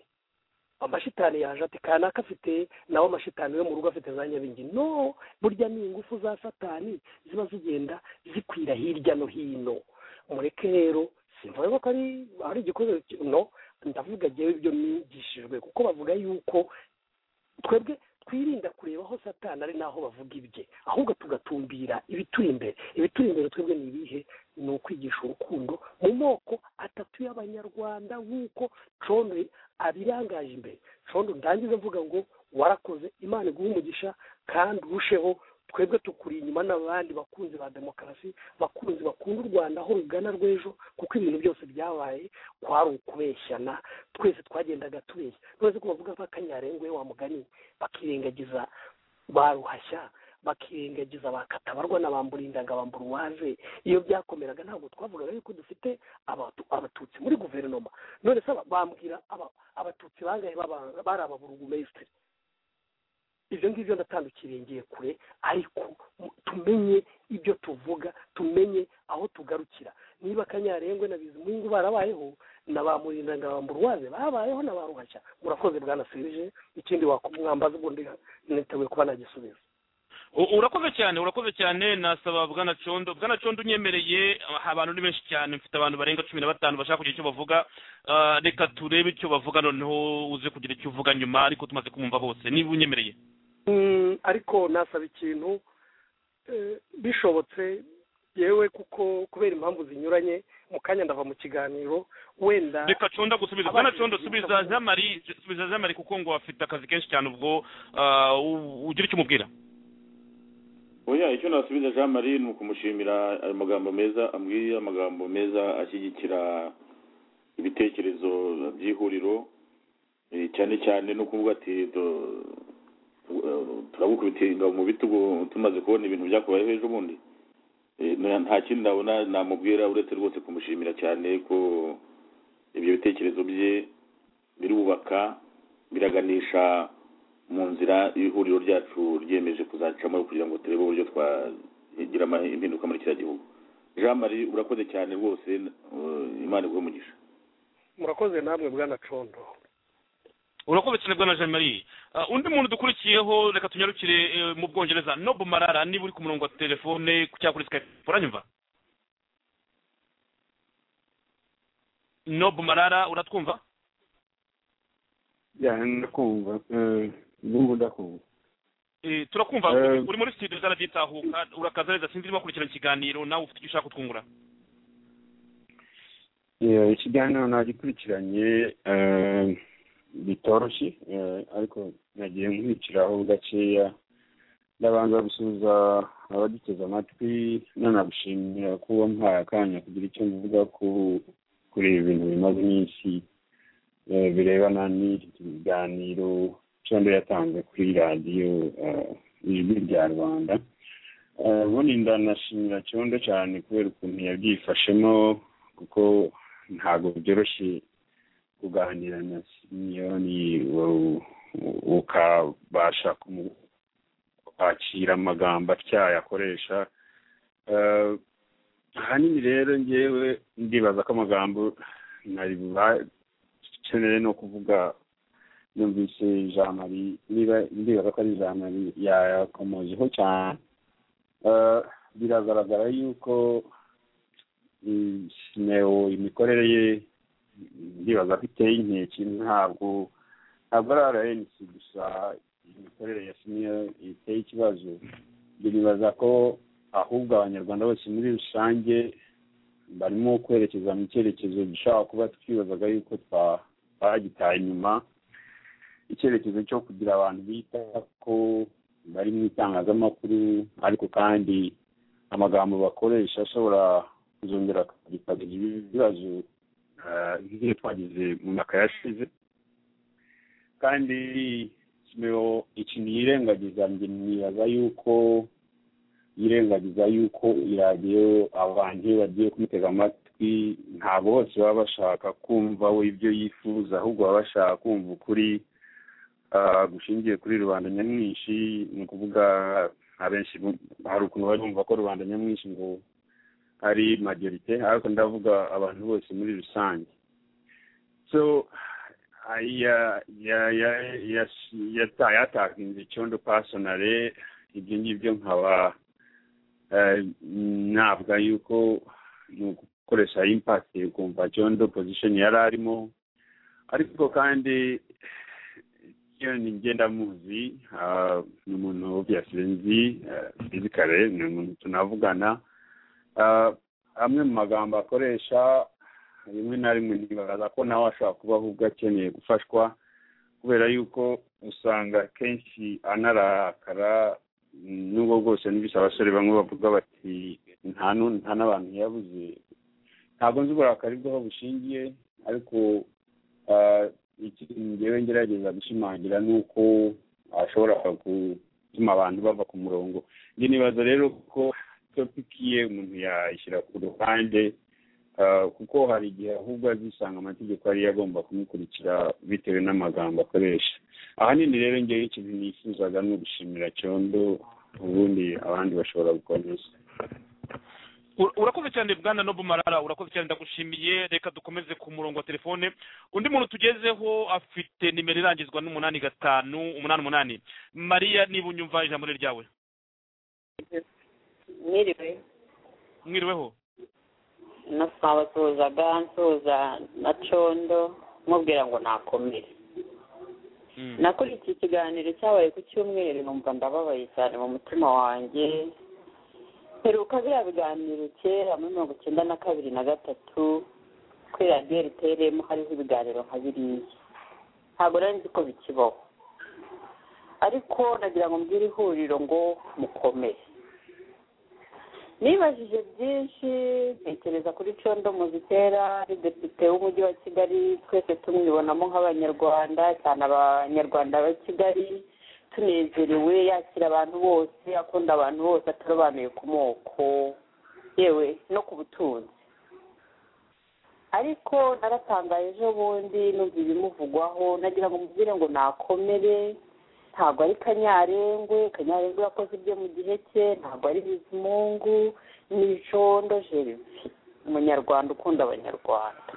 amashitani yaje ati kanaka afite nawe amashitani yo mu rugo afite za nyabingi no burya ni ingufu za satani ziba zigenda zikwira hirya no hino mureke rero simvuga ko ari ari igikoze ki- no ndavuga ngewe ibyo nigishijwe kuko bavuga yuko twebwe twirinda kureba aho satani ari n'aho bavuga ibye ahubwo tugatumbira ibituri imbere ibituri imbere twebwe ni ibihe ni ukwigisha urukundo mu moko atatu y'abanyarwanda nk'uko condo abirangaje imbere condo ndangiza mvuga ngo warakoze imana iguhe umugisha kandi urusheho twebwe tukuri inyuma n'abandi bakunzi ba demokarasi bakunzi bakunda u rwanda aho rugana rw'ejo kuko ibintu byose byabaye kwari ukubeshyana twese twagendaga tubeshya none ko bavuga nk'akanyarengwe wa mugani bakirengagiza ba ruhashya bakirengagiza ba katabarwa na ba mburindaga ba mburuwaje iyo byakomeraga ntabwo twavugaga yuko dufite abatu- abatutsi muri guverinoma none se aba- bambwira aba- abatutsi bangahe baba- bari ababurugumesitiri ibyo ngibyo ndatandukiriye ngiye kure ariko mu- tumenye ibyo tuvuga tumenye aho tugarukira niba kanyarengwe na bizimungu barabayeho na ba murindanga ba mburuwaze babayeho na ba ruhashya murakoze bwanasirije ikindi wakumwambaza ubundi niteguye kuba nagisubiza U- urakoze cyane urakoze cyane nasaba bwana condo bwana condo unyemereye ah, abantu ni benshi cyane mfite abantu barenga cumi na batanu bashaka kugira icyo bavuga Ah, reka turebe icyo bavuga noneho uze kugira icyo uvuga nyuma ariko tumaze kumumva hose niba unyemereye Mm, ariko nasaba ikintu eh, bishobotse yewe kuko kubera impamvu zinyuranye mu kanya ndava mu kiganiro wenda reka condo gusubiza bwana condo subiza zamari subiza zamari kuko ngo afite akazi kenshi cyane ubwo ah, u- ugira icyo umubwira oya icyo nasubiza jean marie ni ukumushimira ayo magambo meza ambwiye amagambo meza ashyigikira ibitekerezo by'ihuriro eh, cyane cyane no kuvuga ati do- eh, turagukubitiringa mu bitugu tumaze kubona ibintu byakubayeho ejo bundi Eh, na- nta kindi nabona namubwira uretse rwose kumushimira cyane ko ibyo bitekerezo bye birubaka biraganisha mu nzira y'ihuriro ryacu ryemeje kuzacamo kugira ngo turebe uburyo twagira ama- impinduka muri kiriya gihugu jean marie urakoze cyane rwose eh, imana iguhe umugisha murakoze namwe bwana condo urakoze cyane bwana jean marie Ah, undi muntu dukurikiyeho reka tunyarukire eh, mu bwongereza nobu marara niba uri ku murongo wa telefone cyangwa kuri skype uranyumva nobu marara uratwumva ya ndakumva eh, ndumva ndakumva Eh, turakumva Eh, uri muri studio zarabyitahuka urakaza neza sinzi niba ukurikirana ikiganiro nawe ufite icyo ushaka kutwungura Eh, ikiganiro nagikurikiranye eh, bitoroshye eh, ariko nagiye nkurikiraho gakeya ndabanza gusuhuza abagiteze amatwi nanagushimira kuba mpaye akanya kugira icyo mvuga ku kuri ibi bintu bimaze iminsi eh, birebana n'iki kiganiro sondo yatanze kuri radiyo ijwi rya rwanda ubundi ndanashimira cyondo cyane kubera ukuntu yabyifashemo kuko ntabwo byoroshye kuganira na simiyoni ukabasha kwakira amagambo atyaye akoresha ahanini rero ngewe ndibaza ko amagambo nari bubakeneye no kuvuga yumvise jamari niba ndibaza ko ari jamari yakomojeho cyane biragaragara yuko sineo imikorere ye ndibaza ko iteye inkeke ntabwo ntabwo ari rnc gusa imikorere ya sineo iteye ikibazo ndibaza ko ahubwo abanyarwanda bose muri rusange barimo kwerekeza mu cyerekezo dushobora kuba twibazaga yuko twagitaye inyuma icyerekezo cyo kugira abantu bita ko bari mu itangazamakuru ariko kandi amagambo bakoresha ashobora kuzongera bikagira ibibazo nk'iyo twagize mu myaka yashize kandi ikintu yirengagiza nibaza yuko yirengagiza yuko iradiyo abantu iyo bagiye kumutega amatwi ntabwo bose baba bashaka kumva we ibyo yifuza ahubwo baba bashaka kumva ukuri gushingiye kuri rubanda nyamwinshi ni ukuvuga abenshi hari ukuntu barumva ko rubanda nyamwinshi ngo ari majorite ariko ndavuga abantu bose muri rusange so yatakinze icyondo pasonare ibyo ngibyo nkaba navuga yuko ni ugukoresha impakiti ukumva cyondo pozishoni yari arimo ariko kandi ni ngendamuzi ni umuntu obviously nzi fizikare ni umuntu tunavugana amwe mu magambo akoresha rimwe na rimwe ntibaza ko nawe ashobora kuba ahubwo akeneye gufashwa kubera yuko usanga kenshi anarakara n'ubwo bwose n'ibisa abasore bamwe bavuga bati nta n'abantu yabuze ntabwo nzi uburakari bw'aho bushingiye ariko ikintu ngewe ngerageza gushimangira ni uko ashobora gutuma abantu bava ku murongo njye nibaza rero ko topiki ye umuntu yayishyira ku ruhande kuko hari igihe ahubwo azisanga amategeko ariyo agomba kumukurikira bitewe n'amagambo akoresha ahanini rero ngewe ikintu nifuzaga ni ugushimira cyondo ubundi abandi bashobora gukomeza urakoze cyane bwana no bumarara urakoze cyane ndagushimiye reka dukomeze ku murongo wa telefone undi muntu tugezeho afite nimero irangizwa n'umunani gatanu umunani umunani mariya niba unyumva ijambo ryawe mwiriwe mwiriweho nasuhuzaga nsuhuza na condo mubwira ngo nakomere nakurikiye ikiganiro cyabaye ku cyumweru numva ndababaye cyane mu mutima wanjye heruka biriya biganiro kera muri mirongo icyenda na kabiri na gatatu kuri radiyo ritereyemo hariho ibiganiro nka biriya ntabwo nari nzi ko bikibaho ariko nagira ngo mbwire ihuriro ngo mukomere nibajije byinshi ntekereza kuri condo muzitera ari depite w'umujyi wa kigali twese tumwibonamo nk'abanyarwanda cyane abanyarwanda ba kigali tunezerewe yakira abantu bose akunda abantu bose atarobanuye ku moko yewe no ku butunzi ariko naratangaye ejo bundi numva ibimuvugwaho nagira ngo mubwire ngo nakomere ntabwo ari kanyarengwe kanyarengwe yakoze ibyo mu gihe cye ntabwo ari bizimungu ni icondo jerivi umunyarwanda ukunda abanyarwanda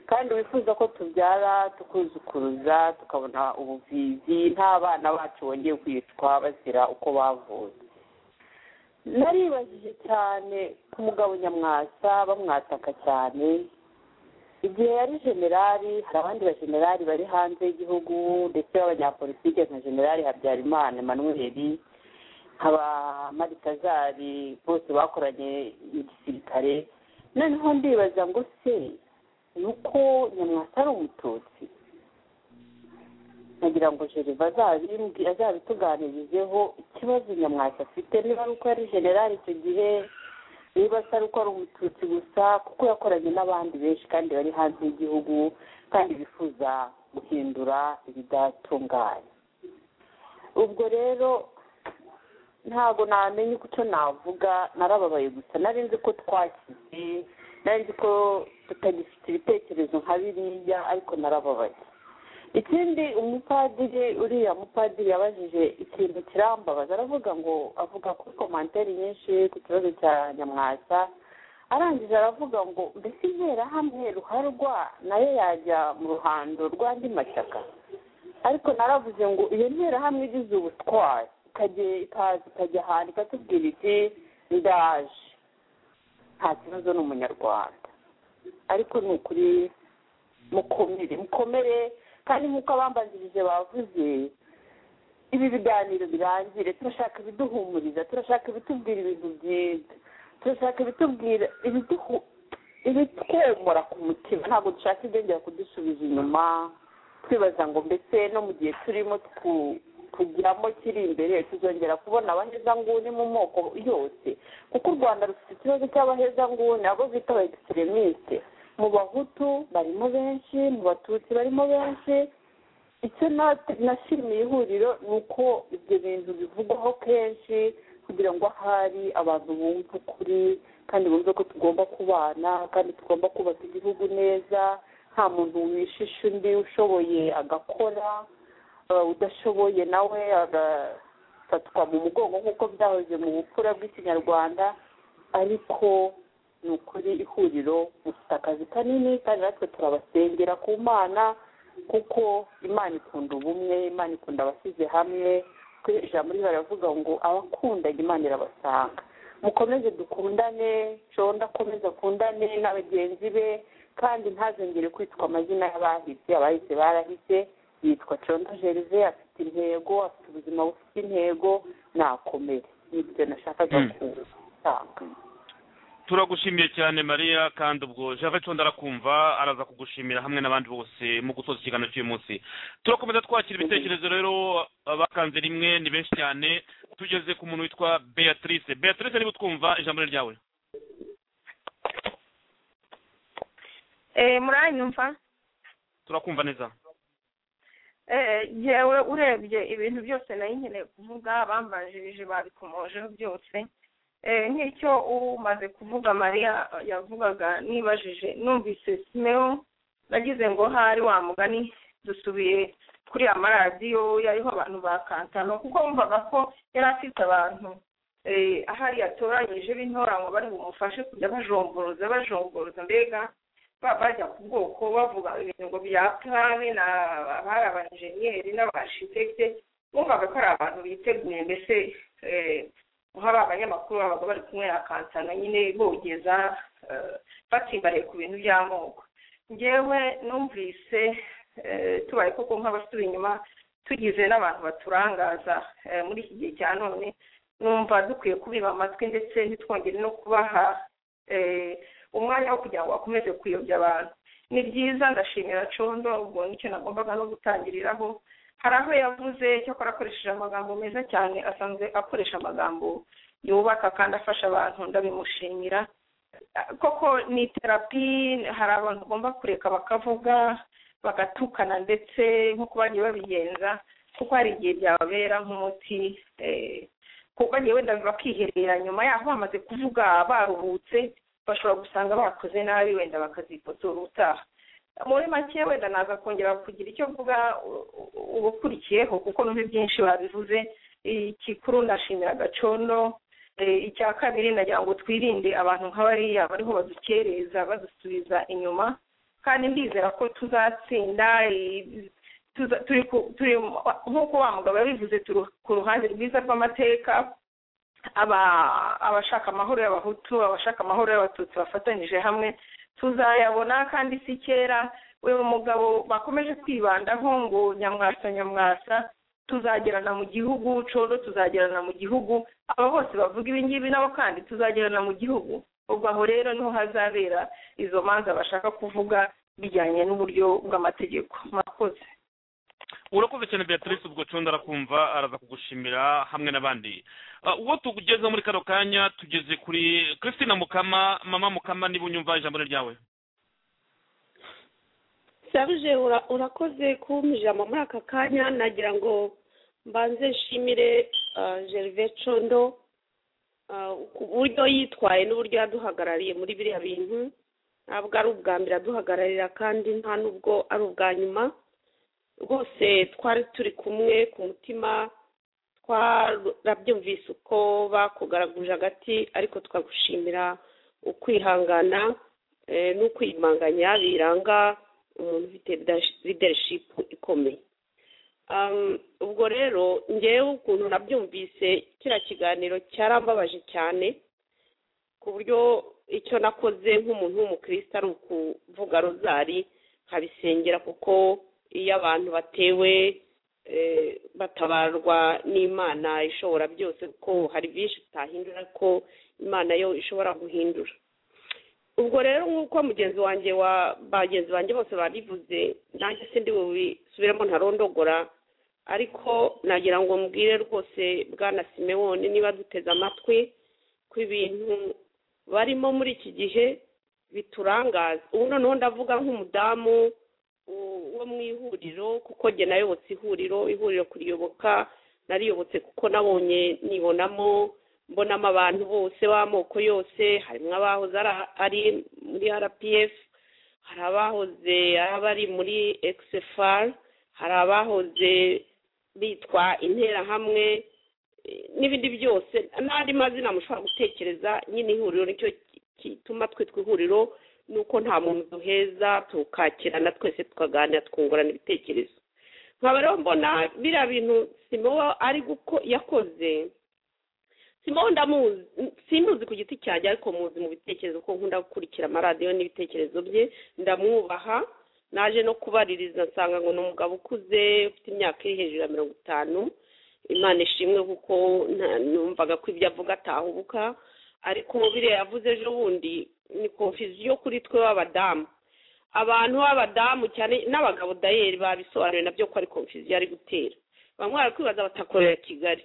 kandi wifuza ko tubyara tukuzukuruza tukabona ubuvizi nta bana bacu bongeye kwicwa bazira uko bavutse naribajije cyane ku mugabo nyamwasa bamwataka cyane igihe yari generali hari abandi bagenerali bari hanze y'igihugu ndetse b'abanyapolitike nka generali habyarimana emmanuel nkaba marikazari bose bakoranye igisirikare noneho ndibaza ngo se ni uko nyamwasa ari umututsi nkagira ngo jereva azabituganirizeho ikibazo nyamwasa afite niba ari uko yari generali icyo gihe niba atari uko ari umututsi gusa kuko yakoranye n'abandi benshi kandi bari hanze y'igihugu kandi bifuza guhindura ibidatunganye ubwo rero ntabwo namenya uko navuga narababaye gusa nari nzi ko twakize nari nzi ko tutagifite ibitekerezo nka biriya ariko narababaye ikindi umupadiri uriya mupadiri yabajije ikintu kirambabaza aravuga ngo avuga kuri komantere nyinshi ku kibazo cya nyamwasa arangije aravuga ngo mbese interahamwe ruharwa nayo yajya mu ruhando rw'andi mashyaka ariko naravuze ngo iyo nterahamwe igize ubutwari ikaza ikajya ahantu ikatubwira iti ndaje nta kibazo ni umunyarwanda ariko ni ukuri mukomere mukomere kandi nk'uko abambanzirije bavuze ibi biganiro birangire turashaka ibiduhumuriza turashaka ibitubwira ibintu byiza turashaka ibitubwira ibitwomora ku mutima ntabwo dushaka ibyongera kudusubiza inyuma twibaza ngo mbese no mu gihe turimo kugiramo kiri imbere tuzongera kubona abahezanguni mu moko yose kuko u rwanda rufite ikibazo cy'abahezanguni abo bita aba egiseremisite mu bahutu barimo benshi mu batutsi barimo benshi icyo nashimiye ihuriro ni uko ibyo bintu bivugwaho kenshi kugira ngo ahari abantu bumve ukuri kandi bumve ko tugomba kubana kandi tugomba kubaka igihugu neza nta muntu wishisha undi ushoboye agakora udashoboye nawe agafatwa mu mugongo nk'uko byahoze mu bupfura bw'ikinyarwanda ariko ni ukuri ihuriro rifite akazi kanini kandi natwe turabasengera ku mana kuko imana ikunda ubumwe imana ikunda abashyize hamwe kuri ijambo muri baravuga ngo abakundanye imana irabasanga mukomeze dukundane nshonda akomeze akundane na bagenzi be kandi ntazongere kwitwa amazina y'abahise abahise barahise yitwa condo gerve afite intego afite ubuzima bufite intego nakomere nibyo nashakaga gutanga turagushimiye cyane mariya kandi ubwo java condo arakumva araza kugushimira hamwe n'abandi bose mu gusoza ikiganiro cy'uyu munsi turakomeza twakira ibitekerezo rero bakanze rimwe ni benshi cyane tugeze ku muntu witwa beatrice beatrice niba utwumva ijambo ryawe muranyumva turakumva neza yewe urebye ibintu byose nari nkeneye kuvuga bambanjirije babikomojeho byose nk'icyo umaze kuvuga mariya yavugaga nibajije numvise simeo nagize ngo hari wa mugani dusubiye kuri amaradiyo yariho abantu ba kankano kuko wumvaga ko yari afite abantu ahari yatoranyije b'intoranwa bari bumufashe kujya bajomboruza bajomboruza mbega bajya ku bwoko bavuga ibintu ngo bya purane abari abanjeniyeri n'abashitekite bumvaga ko ari abantu biteguye mbese nk'aba abanyamakuru babaga bari kumwe na kansana nyine bogeza batsimbariye ku bintu by'amoko ngewe numvise tubaye koko nk'abasura inyuma tugize n'abantu baturangaza muri iki gihe cya none numva dukwiye kubiba amatwi ndetse ntitwongere no kubaha umwanya wo kugira ngo bakomeze kuyobya abantu ni byiza ndashimira condo ubwo nicyo nagombaga no gutangiriraho hari aho yavuze cyakora akoresheje amagambo meza cyane asanzwe akoresha amagambo yubaka kandi afasha abantu ndabimushimira koko ni terapi hari abantu ugomba kureka bakavuga bagatukana ndetse nk'uko bagiye babigenza kuko hari igihe byababera nk'umuti kuko bagiye wenda bakiherera nyuma yaho bamaze kuvuga baruhutse bashobora gusanga bakoze nabi wenda bakazifotora utaha muri make wenda naza kongera kugira icyo mvuga ubukurikiyeho kuko numva byinshi babivuze ikikuru ndashimira gacono icya kabiri nagira ngo twirinde abantu nk'abariya bariho badukereza badusubiza inyuma kandi ndizera ko tuzatsinda turi nk'uko wa mugabo yabivuze turi ku ruhande rwiza rw'amateka abashaka amahoro y'abahutu abashaka amahoro y'abatutsi bafatanyije hamwe tuzayabona kandi si kera uyu mugabo bakomeje kwibandaho ngo nyamwasa nyamwasa tuzagerana mu gihugu coro tuzagerana mu gihugu aba bose bavuga ibingibi nabo kandi tuzagerana mu gihugu ubwo aho rero niho hazabera izo manza bashaka kuvuga bijyanye n'uburyo bw'amategeko murakoze urakoze cyane beatrice ubwo condo arakumva araza kugushimira hamwe n'abandi uwo tugeze muri kano kanya tugeze kuri christine mukama mama mukama niba unyumva ijambo ryawe saruje urakoze kumbwira muri aka kanya nagira ngo mbanze nshimire gerve condo ku buryo yitwaye n'uburyo yaduhagarariye muri biriya bintu ntabwo ari ubwa mbere aduhagararira kandi nta n'ubwo ari ubwa nyuma rwose twari turi kumwe ku mutima twarabyumvise uko bakugaraguje agati ariko twagushimira ukwihangana n'ukwiyimanganya biranga umuntu ufite liderishipu ikomeye ubwo rero ngewe ukuntu nabyumvise kiriya kiganiro cyarambabaje cyane ku buryo icyo nakoze nk'umuntu w'umukristo ari ukuvuga rozari nkabisengera kuko iyo abantu batewe batabarwa n'imana ishobora byose kuko hari byinshi utahindura ko imana yo ishobora guhindura ubwo rero nk'uko mugenzi wanjye wa bagenzi banjye bose babivuze nanjye sindi bubisubiremo ntarondogora ariko nagira ngo mbwire rwose bwana simewoni niba duteze amatwi ko ibintu barimo muri iki gihe biturangaza ubu noneho ndavuga nk'umudamu wo mu ihuriro kuko jye nayobotse ihuriro ihuriro kuriyoboka nariyobotse kuko nabonye nibonamo mbonamo abantu bose b'amoko yose harimo abahoze ari muri rpf hari abahoze bari muri xfr hari abahoze bitwa interahamwe n'ibindi byose n'andi mazina mushobora gutekereza nyine ihuriro nicyo gituma twitwa ihuriro ni uko nta muntu duheza tukakirana twese tukaganira twungurana ibitekerezo nkaba rero mbona biriya bintu simuwa ari yakoze simba ndamuzi simuzi ku giti cyanjye ariko muzi mu bitekerezo ko nkunda gukurikira amaradiyo n'ibitekerezo bye ndamwubaha naje no kubaririza nsanga ngo ni umugabo ukuze ufite imyaka iri hejuru ya mirongo itanu imana ishimwe kuko numvaga ko ibyo avuga atahubuka ariko biriya yavuze ejo bundi ni konfiziyo kuri twe b'abadamu abantu b'abadamu cyane n'abagabo dayeri babisobanuriye nabyo ko ari konfiziyo ari gutera bamwe bari kwibaza batakorera kigali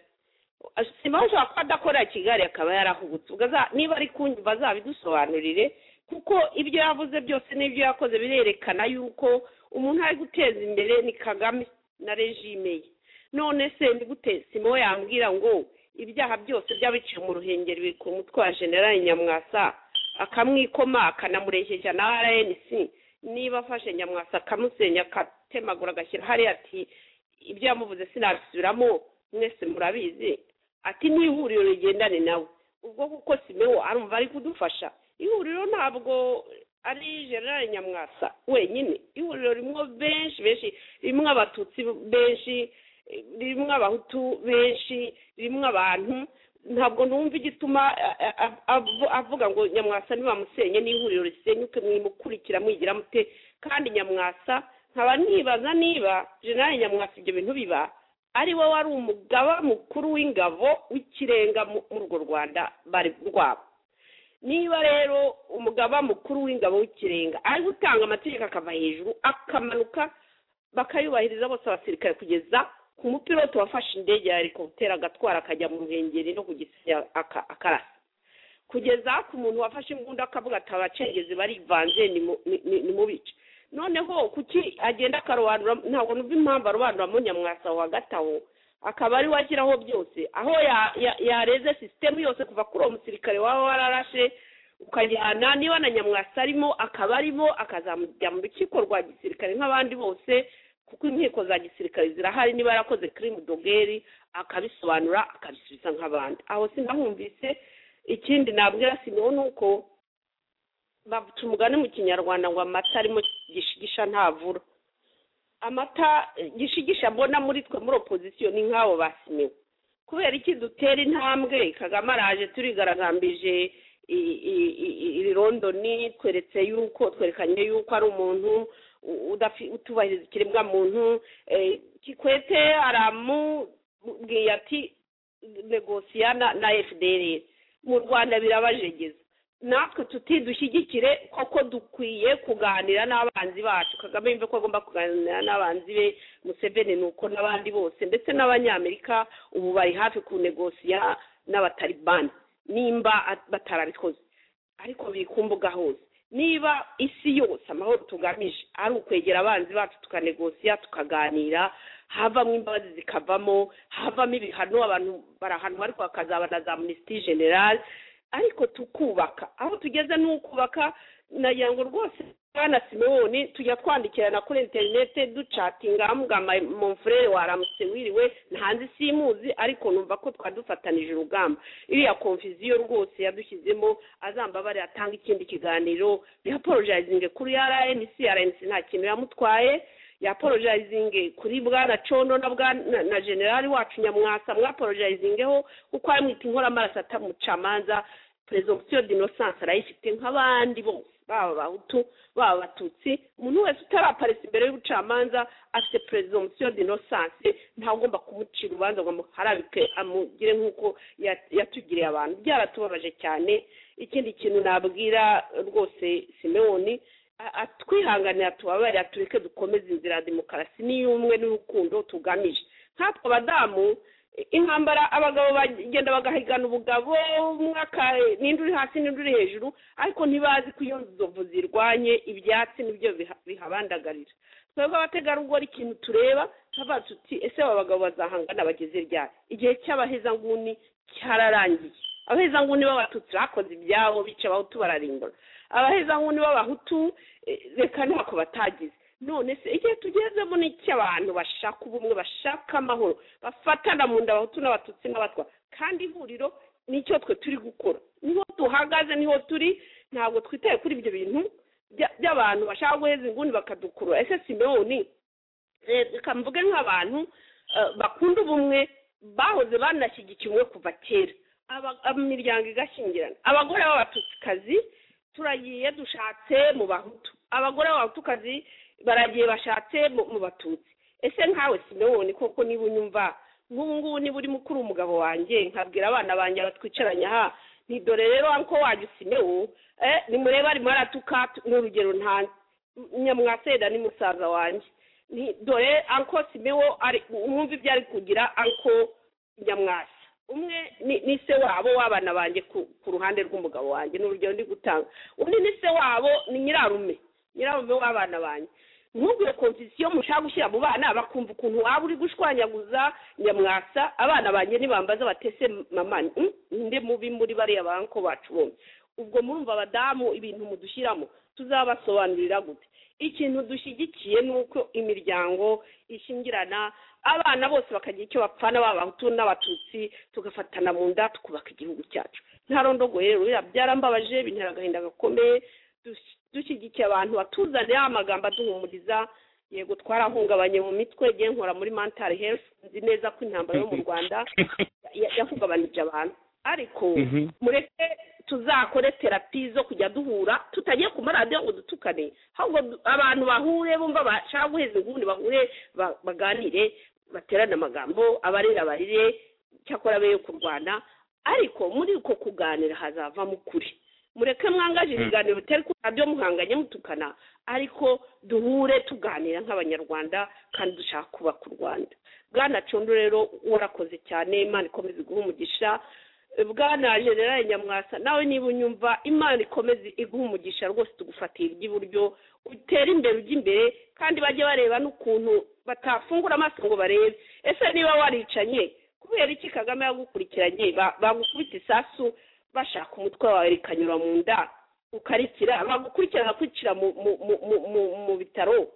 simba ashobora kuba adakorera kigali akaba yarahubutse niba ari kumva azabidusobanurire kuko ibyo yavuze byose n'ibyo yakoze birerekana yuko umuntu ari guteza imbere ni kagame na regime ye none se ndigute simo yambwira ngo ibyaha byose by'abiciye mu ruhengeri biri ku mutwe wa generali nyamwasa akamwikoma akanamurekeja na rnc niba afashe nyamwasa akamusenya akatemagura agashyira hariya ati ibyo yamuvuze sinabisubiramo mwese murabizi ati n'ihuriro rigendane nawe ubwo kuko simewo arumva ari kudufasha ihuriro ntabwo ari generale nyamwasa wenyine ihuriro rimwe benshi benshi rimwe abatutsi benshi rimwe abahutu benshi rimwe abantu ntabwo numva igituma avuga ngo nyamwasa ntibamusenye n'ihuriro risenyuke mwimukurikira mwigira mute kandi nyamwasa nkaba nibaza niba generale nyamwasa ibyo bintu biba ari we wari umugaba mukuru w'ingabo w'ikirenga muri urwo rwanda bari rwabo niba rero umugaba mukuru w'ingabo w'ikirenga ari gutanga amategeko akava hejuru akamanuka bakayubahiriza bose abasirikare kugeza ku mupilote wafashe indege ya helikoputeri agatwara akajya mu ruhengeri no kugisenya akarasa kugeza ku muntu wafashe imbunda akavuga ati abacengezi barivanze ni mubice noneho kuki agenda akarobanura ntabwo numva impamvu arobanuramo nyamwasa hagati aho akaba ari we ashyiraho byose aho yareze sisitemu yose kuva kuri uwo musirikare waba wararashe ukajyana niba na nyamwasa arimo akaba arimo akazamujya mu rukiko rwa gisirikare nk'abandi bose kuko inkiko za gisirikare zirahari niba yarakoze kirimu dogeri akabisobanura akabisubiza nk'abandi aho sinahumvise ikindi nabwira sineho ni uko bavuca umugani mu kinyarwanda ngo amata arimo gishigisha ntavura amata gishigisha mbona muri twe muri opozisiyo ni nk'abo basimewe kubera iki dutera intambwe kagame araje turigaragambije iri rondoni tweretse yuko twerekanye yuko ari umuntu utubahiriza ikiremwa muntu kikwete aramubwiye ati negosiya na fdr mu rwanda birabajegeza natwe tuti dushyigikire koko dukwiye kuganira n'abanzi bacu kagame yumve ko agomba kuganira n'abanzi be museveni ni uko n'abandi bose ndetse n'abanyamerika ubu bari hafi ku negosiya n'abataribani nimba batarabikoze ariko biri ku mbuga hose niba isi yose amahoro tugamije ari ukwegera abanzi bacu tukanegosiya tukaganira havamo imbabazi zikavamo havamo ibihano abantu barahanwa ariko hakazaba na za minisitiri generale ariko tukubaka aho tugeze ni ukubaka nagira ngo rwose bwana simoni tujya twandikirana kuri interinete ducatinga hamuga monfurere waramutse wiriwe ntazi simuzi ariko numva ko twadufatanije urugamba iriya konfiziyo rwose yadushyizemo azambabare atanga ikindi kiganiro yaporojayizinge kuri rnc rnc nta kintu yamutwaye yaporojayizinge kuri bwana condo na bwana na generali wacu nyamwasa mwaporojayizingeho kuko yamwita inkoramaraso atamucamanza perezogisiyo dinosansi arayifite nk'abandi bose baba abahutu baba abatutsi umuntu wese utaraparisa imbere y'ubucamanza afite perezogisiyo dinosansi ntagomba kumucira urubanza ngo amuharabike amugire nk'uko yatugiriye abantu byaratubabaje cyane ikindi kintu nabwira rwose simewoni twihanganira tubabarira tureke dukomeze inzira ya demokarasi n'iy'umwe n'urukundo tugamije nkatwe abadamu intambara abagabo bagenda bagahigana ubugabo umwaka n'indi uri hasi n'indi uri hejuru ariko ntibazi ko iyo nzovu zirwanye ibyatsi nibyo bihabandagarira twebwe abategarugori ikintu tureba tuba tuti ese aba bagabo bazahangana bageze ryari igihe cy'abahezanguni cyararangiye abahezanguni b'abatutsi bakoze ibyabo bica abahutu bararimbura abahezanguni b'abahutu reka ntako batagize none se igihe tugezemo ni icy'abantu bashaka ubumwe bashaka amahoro bafatana mu nda abahutu n'abatutsi n'abatwa kandi ihuriro nicyo twe turi gukora niho duhagaze niho turi ntabwo twitaye kuri ibyo bintu by'abantu bashaka guheza inguni bakadukurura ese simewoni reka mvuge nk'abantu bakunda ubumwe bahoze banashyigikiye umwe kuva kera imiryango igashingirana abagore b'abatutsikazi turagiye dushatse mu bahutu abagore b'abatukazi baragiye bashatse mu batutsi ese nkawe simewoni koko niba unyumva nk'ubu ngubu niba urimo ukuri umugabo wanjye nkabwira abana banjye batwicaranye aha ntidore rero ko wajya usimewo nimurebe arimo aratuka ni urugero ntanze nyamwaseda ni musaza wanjye dore anko simewo mwumva ibyo ari kugira anko nyamwasa umwe ni se wabo w'abana banjye ku ruhande rw'umugabo wanjye ni urugero ndi gutanga undi ni se wabo ni nyirarume nyirarume w'abana banjye ntugure komfisiyo mushaka gushyira mu bana bakumva ukuntu waba uri gushwanyaguza nyamwasa abana banjye ntibambaza batese mama nde mubi muri bariya banko bacu bombi ubwo murumva abadamu ibintu mudushyiramo tuzabasobanurira gute ikintu dushyigikiye ni uko imiryango ishingirana abana bose bakagira icyo bapfana babahutu n'abatutsi tugafatana mu nda tukubaka igihugu cyacu nta rondogoye rero byarambabaje bintera agahinda gakomeye dushyigikiye abantu batuzanira amagambo aduhumuriza yego twarahungabanye mu mitwe igihe nkora muri mentari health nzi neza ko intambara yo mu rwanda yahungabanije abantu ariko mureke tuzakore terapi zo kujya duhura tutagiye ku maradiyo ngo dutukane ahubwo abantu bahure bumva bashaka guheza ubundi bahure baganire baterane amagambo abarira barire cyakora be yo kurwana ariko muri uko kuganira hazavamo ukuri mureke mwangaje ibiganiro bitari ku radiyo muhanganye mutukana ariko duhure tuganira nk'abanyarwanda kandi dushaka kubaka u rwanda bwana condo rero warakoze cyane imana ikomeza iguha umugisha bwana generale nyamwasa nawe niba unyumva imana ikomeze iguha umugisha rwose tugufatira iby'iburyo utere imbere ujya imbere kandi bajye bareba n'ukuntu batafungura amaso ngo barebe ese niba waricanye kubera iki kagame yagukurikiranye bagukubita isasu bashaka umutwe wawe rikanyura mu nda ukarikira bagukurikirana kwicira mu bitaro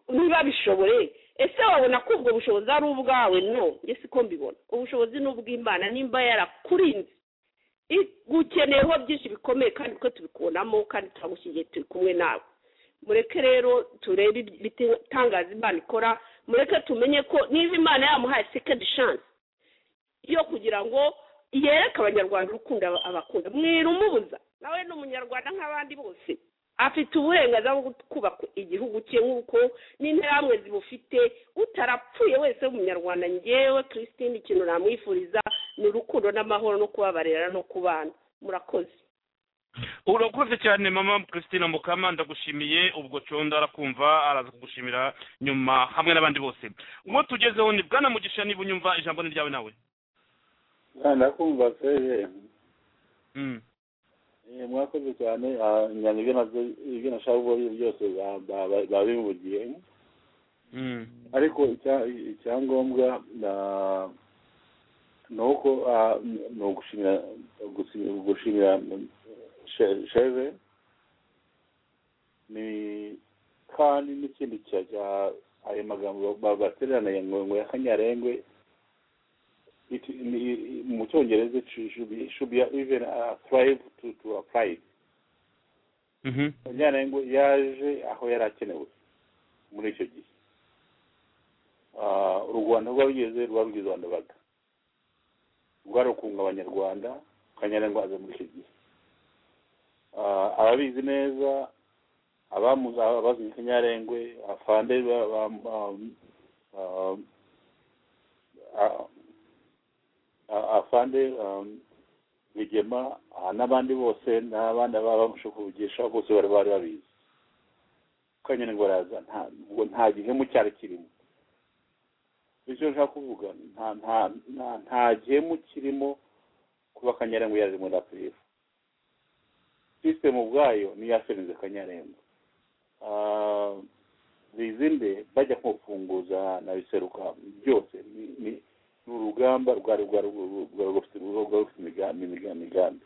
niba bishobore ese wabona ko ubwo bushobozi ari ubwawe no siko mbibona ubushobozi ni ubw'imana nimba yarakurinze gukeneyeho byinshi bikomeye kandi twe tubikubonamo kandi turagushyigiye turi kumwe nawe mureke rero turebe ibitangaza imana ikora mureke tumenye ko niba imana yamuhaye sekendi shansi yo kugira ngo yereka abanyarwanda urukundo abakunda mwirumubuza nawe ni umunyarwanda nk'abandi bose afite uburenganzira bwo kubaka igihugu cye nk'uko n'interahamwe zibufite utarapfuye wese w'umunyarwanda ngewe christine ikintu namwifuriza ni urukundo n'amahoro no kubabarira no kubana murakoze urakoze cyane mama christine mukama ndagushimiye ubwo condo arakumva araza kugushimira nyuma hamwe n'abandi bose uwo tugezeho ni bwana mugisha niba unyumva ijambo ni ryawe nawe ndakumva se mwakoze cyane ibyo nashaka kuvuga byose babivugiye ariko icyangombwa ni uko ni ugushimira gushimira sheve ni kandi n'ikindi cya ayo magambo batererana ngo ya kanyarengwe mu cyongereza should be even thrive to to apply kanyarengwe yaje aho yari akenewe muri icyo gihe u rwanda rwabigeze rwabigize abandabaga rwarukunga abanyarwanda kanyarengwa aza muri icyo gihe ababizi neza abamuzi abazi kanyarengwe afande afande bigema n'abandi bose n'abana babamusha kuvugisha bose bari bari babizi kanyarengwa araza nta gihemu cyari kirimo icyo nshaka kuvuga nta nta nta nta gihemu kirimo kuba kanyarengo yaje muri apurire sisitemu ubwayo niyo yasenze kanyarengo bizinde bajya kufunguza na biseruka byose ni urugamba rwari rwari rufite imigambi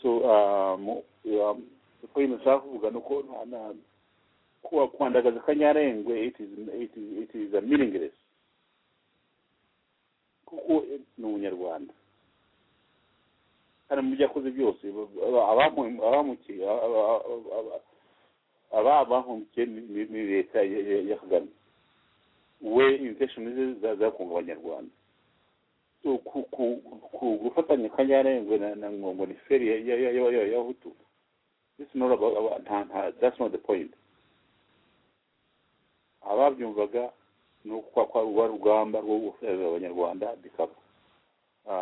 so uko nshaka kuvuga ni uko nta kuwa kwandagaza kanyarengwe it is, it is, it is a meaningless kuko ni umunyarwanda kandi mu byo yakoze byose abahungukiye ni leta ya kagame we intention ze zakunga abanyarwanda ku gufatanya kanyarengwe na ngongo ni feri y'abahutu that's not the point ababyumvaga ni uko kwa rugamba rwo gufeza abanyarwanda bikaba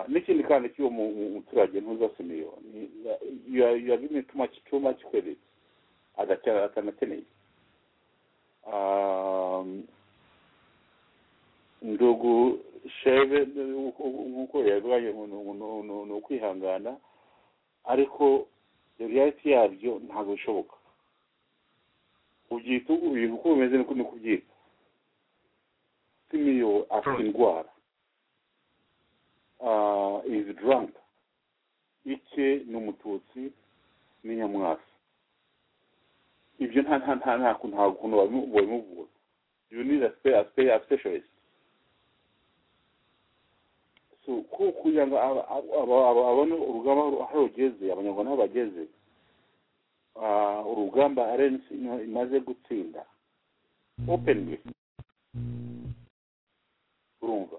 n'ikindi kandi cy'uwo muturage ntuzasimiyo yagimye tuma cyuma kikwedetse agacyara atanakeneye ndugu sheve nk'uko yabibanye ni ukwihangana ariko reality yabyo ntabwo bishoboka ubyita ibintu uko bimeze niko ni kubyita simiyo afite indwara izi duranka ike ni umututsi ni nyamwasi ibyo nta nta nta nta nta kuntu babimubura you need a specialist so kugira ngo abone urugamba aho rugeze abanyarwanda aho bageze urugamba rnc imaze gutsinda openly urumva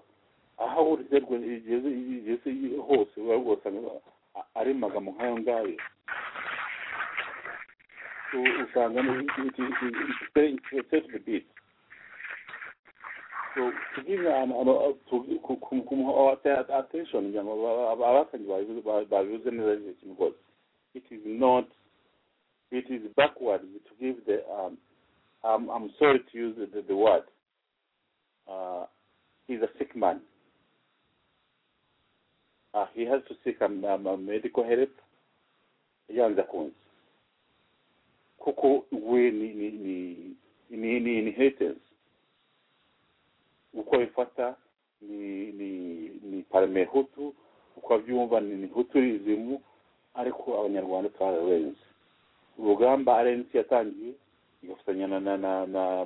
aho uriterwa igeze hose uba rwose ari magambo nk'ayo ngayo usanga ifite biti kugira kumuha attention kugira ngo abatangi babibuze neza ikintu rwose it is not it is backward to give the um, I'm, I'm sorry to use the, the word uh, he's a sick man uh, he has to seek um, um, medical help yanza kunzi kuko we ni ni ni ni ni inheritance uko bifata ni ni ni parme hutu uko abyumva ni hutu izimu ariko abanyarwanda twararenze urugamba rnc yatangiye igafatanya na na na na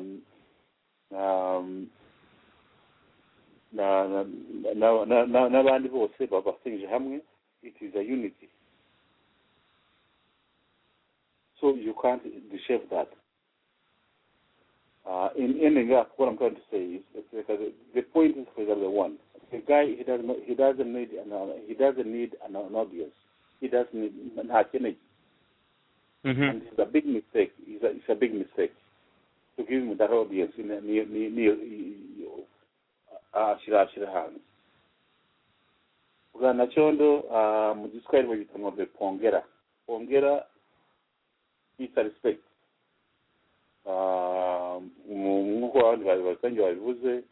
na na n'abandi bose bafatanyije hamwe it is a unity so you can't dishave that uh, in ending up what I'm trying to say is because the point is for the one the guy he doesn't he doesn't need an he doesn't need an, an audience he doesn't need an energy Mm-hmm. And it's a big mistake. It's a, it's a big mistake to give him that audience in a near near near ashira ashira hanze bwana cyondo mu giswahili bagita ngo de pongera pongera it's a respect nk'uko abandi babisangiye babivuze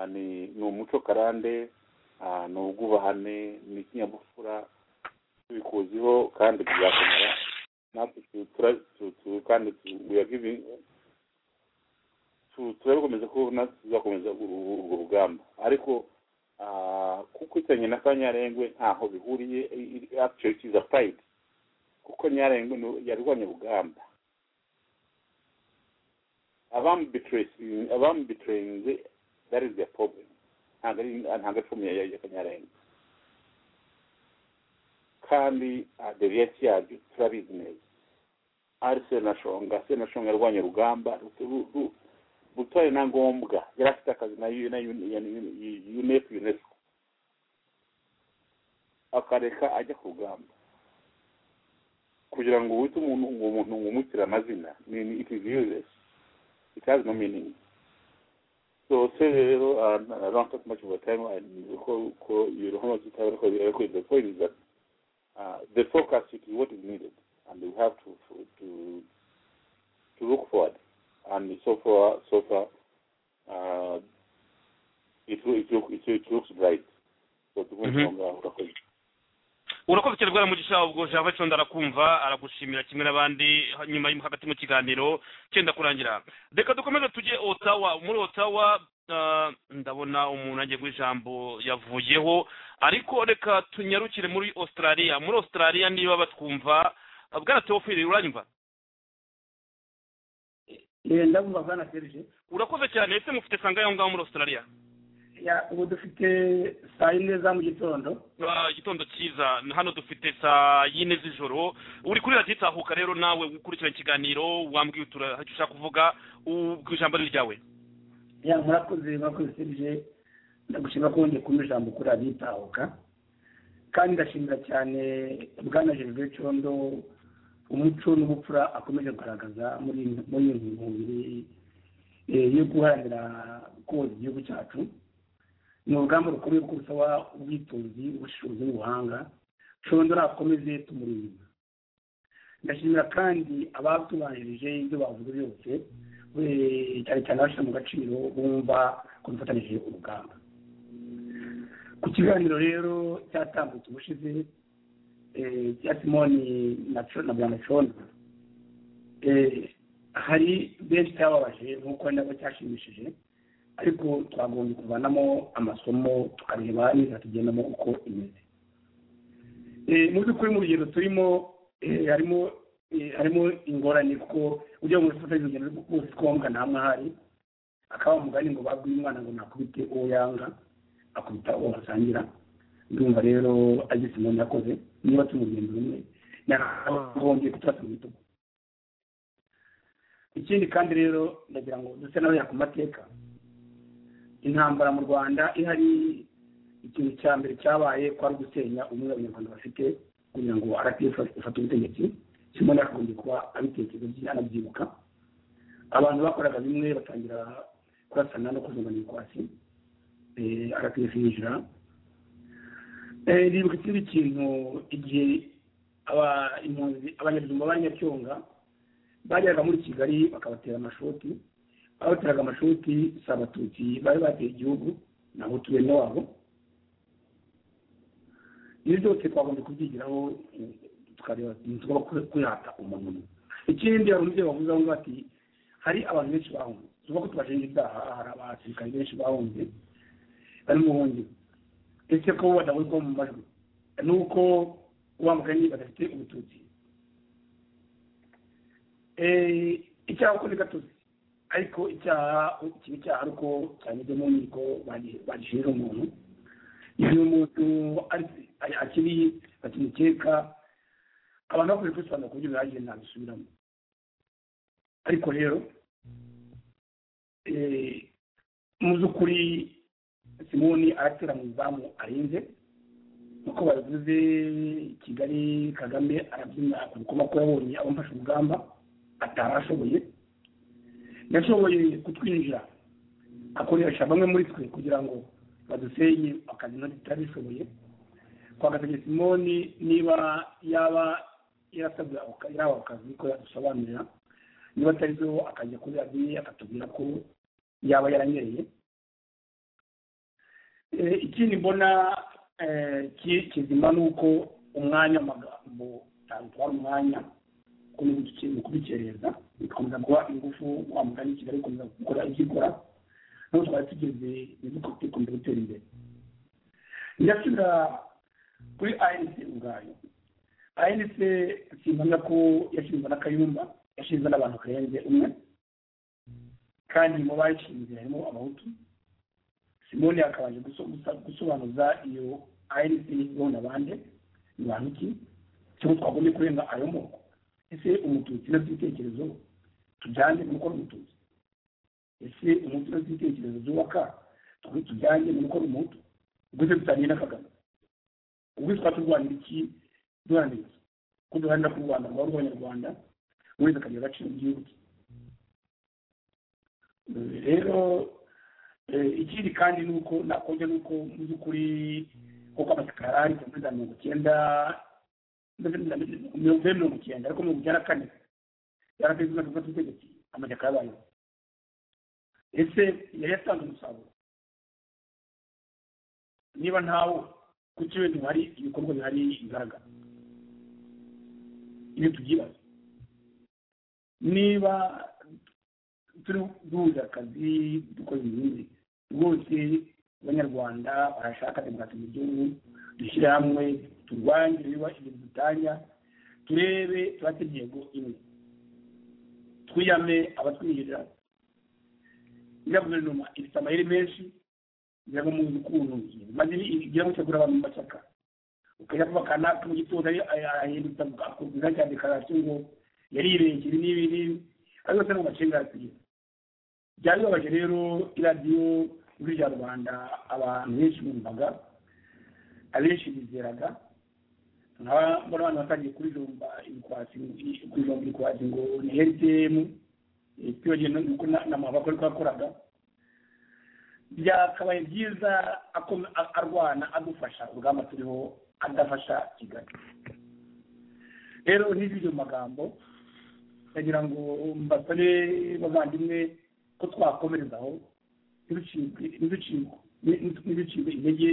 ni umuco karande ni ubwubahane ni ikinyabupfura tubikuziho kandi bizakomera natwe kandi we are giving turebe gukomeza ko natwe tuzakomeza urwo rugamba ariko kuko itanye na kanyarengwe ntaho bihuriye akiceri kiza purayidi kuko nyarengwe yarwanya urugamba abamubitirinze dari ziya porobemu ntabwo ari fomye ya kanyarengwe kandi aderiyesi yabyo turabizi neza ari senashonga senashonga yarwanya urugamba butore na ngombwa yari afite akazi na unefu unesco akareka ajya ku rugamba kugira ngo wite umuntu uwo muntu umumukire amazina ni it is useless it has no meaning so se rero i don't talk much about time and ko ko you know how much time ko ko the point is that uh, the focus is what is needed and we have to to to look forward and so far, so far, uh, it, it, look, it, it looks bright. So urakoze urakoze cyane bwana mugisha ubwo java condo arakumva aragushimira kimwe n'abandi nyuma hagati mu kiganiro cyenda kurangira reka dukomeze tujye otawa muri otawa ndabona umuntu agiye guha ijambo yavuyeho ariko reka tunyarukire muri australia muri australia niba batwumva bwana teofili uranyumva ndabumva bwana serge urakoze cyane ese mufite sanga aho ngaho muri australia ubu dufite saa yine za mu gitondo igitondo cyiza hano dufite saa yine z'ijoro uri kuri radiyo itahuka rero nawe ukurikirana ikiganiro wambwiye uturahajya ushaka kuvuga ijambo ari ryawe murakoze murakoze serge ndagushima ko wongeye kumva ijambo kuri radiyo itahuka kandi ndashimira cyane bwana gervais condo umuco n'ubupfura akomeje kugaragaza muri iyi ntungamubiri yo guharanira koza igihugu cyacu ni urugamba rukomeye kuko rusaba ubwitonzi ubushishozi n'ubuhanga shondo akomeze tumurinda ndashimira kandi abatubanjirije ibyo bavuze byose cyane cyane abashyira mu gaciro bumva ko dufatanyije urugamba ku kiganiro rero cyatambutse ubushize cya simoni na bwana hari benshi cyababaje nk'uko nabwo cyashimishije ariko twagombye kuvanamo amasomo tukareba neza tugendamo uko imeze mu by'ukuri mu rugendo turimo harimo harimo ingorane kuko ujya mu gufata urugendo rwose twombwa nta mwahari akaba umugani ngo babwiye umwana ngo nakubite uwo yanga akubita uwo basangira ndumva rero ageze umuntu yakoze niba tumugenda rumwe nakagombye kutubasa mu bitugu ikindi kandi rero ndagira ngo duse n'abajya ku mateka intambara mu rwanda ihari ikintu cya mbere cyabaye kwari gusenya umwe abanyarwanda bafite kugira ngo rpf ifate ubutegetsi kimwe yakagombye kuba abitekerezo anabyibuka abantu bakoraga bimwe batangira kurasana no kuzungana ibikwasi rpf yinjira ribuka ikindi kintu igihe abanyabuzima ba nyacyonga bageraga muri kigali bakabatera amashoti babateraga amashoti si abatutsi bari bateye igihugu ntabwo tuye wabo ibi byose twagombye kubyigiraho tukareba tugomba kwihata umuntu umwe ikindi hari umubyeyi wavuze aho ngaho ati hari abantu benshi bahunze tuvuga ko tubashinja ibyaha hari abasirikare benshi bahunze bari mu buhungiro ese ko badahuzwa mu majwi ni uko wamugani badafite ubututsi icyaha uko ni gatozi ariko icyaha kiba icyaha ariko cyanyuze mu nkiko bagishirira umuntu igihe umuntu akiri bakimukeka abantu bakoze kwisobanura ku buryo bihagije ntabisubiramo ariko rero mu by'ukuri simoni aratera mu izamu arinze nk'uko babivuze kigali kagame arabyina akabikoma ko yabonye abamfashe urugamba atari ashoboye yashoboye kutwinjira akoresha bamwe muri twe kugira ngo badusenye akazi ntabwo tutabishoboye twagategeye simoni niba yaba yarasabwe yaba akazi ko yadusobanurira niba atari byo akajya kuri radiyo akatubwira ko yaba yaranyereye ikindi mbona kizima ni uko umwanya amagambo ntabwo utwara umwanya mu kubikereza bikomeza guha ingufu wa mugani kigali bikomeza gukora ibyo ikora nabo twari tugeze ibigo bikomeza gutera imbere ndasubira kuri anc ubwayo anc simbona ko yashinzwe na kayumba yashinzwe n'abantu karenze umwe kandi mu bayishinze harimo abahutu simoni akabaje gusobanuza iyo anc yibona abandi ni bantu ki cyangwa twagombye kurenga ayo moko ese umututsi na by'ibitekerezo tujyane mu gukora umututsi ese umututsi na by'ibitekerezo byubaka twe tujyane mu gukora umutu ubwo se dutangiye na kagame ubwo twaba turwanira iki duharanira iki ko duharanira ko u rwanda rwaba rw'abanyarwanda wese akagira agaciro mu gihugu cye rero ikindi kandi ni uko nakongera ni uko mu by'ukuri kuko amasikara ari kuri za mirongo icyenda mirongo ine mirongo icyenda ariko mirongo icyenda na kane yarategetse na kuva tutegetse amajyaka yabayeho ese yari yatanze umusaruro niba ntawo kuki wenda hari ibikorwa bihari imbaraga iyo tubyibaza niba turi duhuza akazi dukora ibindi rwose abanyarwanda barashaka demokarasi mu gihugu dushyire hamwe turwanye ibiba ibintu dutanya turebe tubate intego imwe twiyame abatwiyira iriya guverinoma ifite amayeri menshi ngira ngo muzi ukuntu maze igira ngo itegura abantu mu mashyaka ukajya kuba kanaka mu gitondo ahindutse akumva cyane dekarasiyo ngo yari irengera ibi n'ibi n'ibi kandi yose ni mu mashinga yarategura byari bibabaje rero iradiyo muri rya rwanda abantu benshi bumvaga abenshi bizeraga nkaba mbona abantu batangiye kurijomba ibikwasi ngo ni rdm twibagiwe nuko n'amabakwe ariko yakoraga byakabaye byiza arwana adufasha urugamba turiho adafasha kigali rero n'ibyo magambo ndagira ngo mbasabe bavandimwe ko twakomerezaho ntiducibwe intege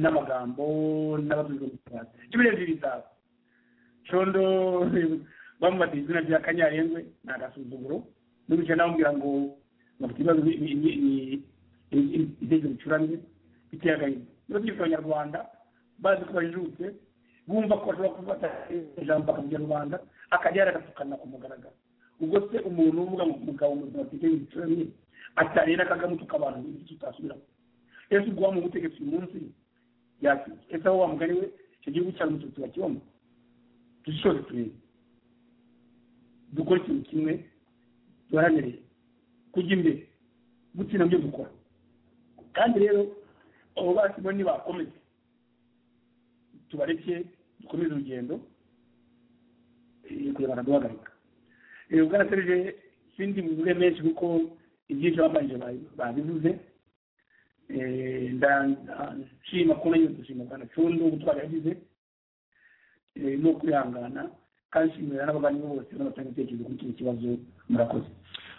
n'amagambo n'abaduzomutwara ibirenze ibitabo condo bamubatiye izina rya kanyarengwe ni agasuzuguro n'ubica namubwira ngo bafite ibibazo ibitekerezo bicuramye biteye agahinda niba byitwa abanyarwanda bazi ko bajijutse bumva ko bashobora gufata ijambo bakavugira rubanda akajya yaragapfukana ku mugaragaro ubwo se umuntu uvuga ngo umugabo muzima bitekerezo bicuramye atarera kagame tukabantu ibyo tutasubiramo ese ubwo wa mu butegetsi uyu munsi yakwiye ese aho wamugani we icyo gihugu cyari umututsi wa kibamo dushishoze turebe dukore ikintu kimwe duharanire kujya imbere gutsinda byo dukora kandi rero abo basi bo nibakomeze tubareke dukomeze urugendo kurebana duhagarika ubwana serije sindi buvuge menshi kuko ibyinshi babanjije babivuze ndashima ko nayo dushima bwana condo gutwara yagize no kwihangana kandi shimira n'abavandimwe bose n'abatanga ibitekerezo kuri kino kibazo murakoze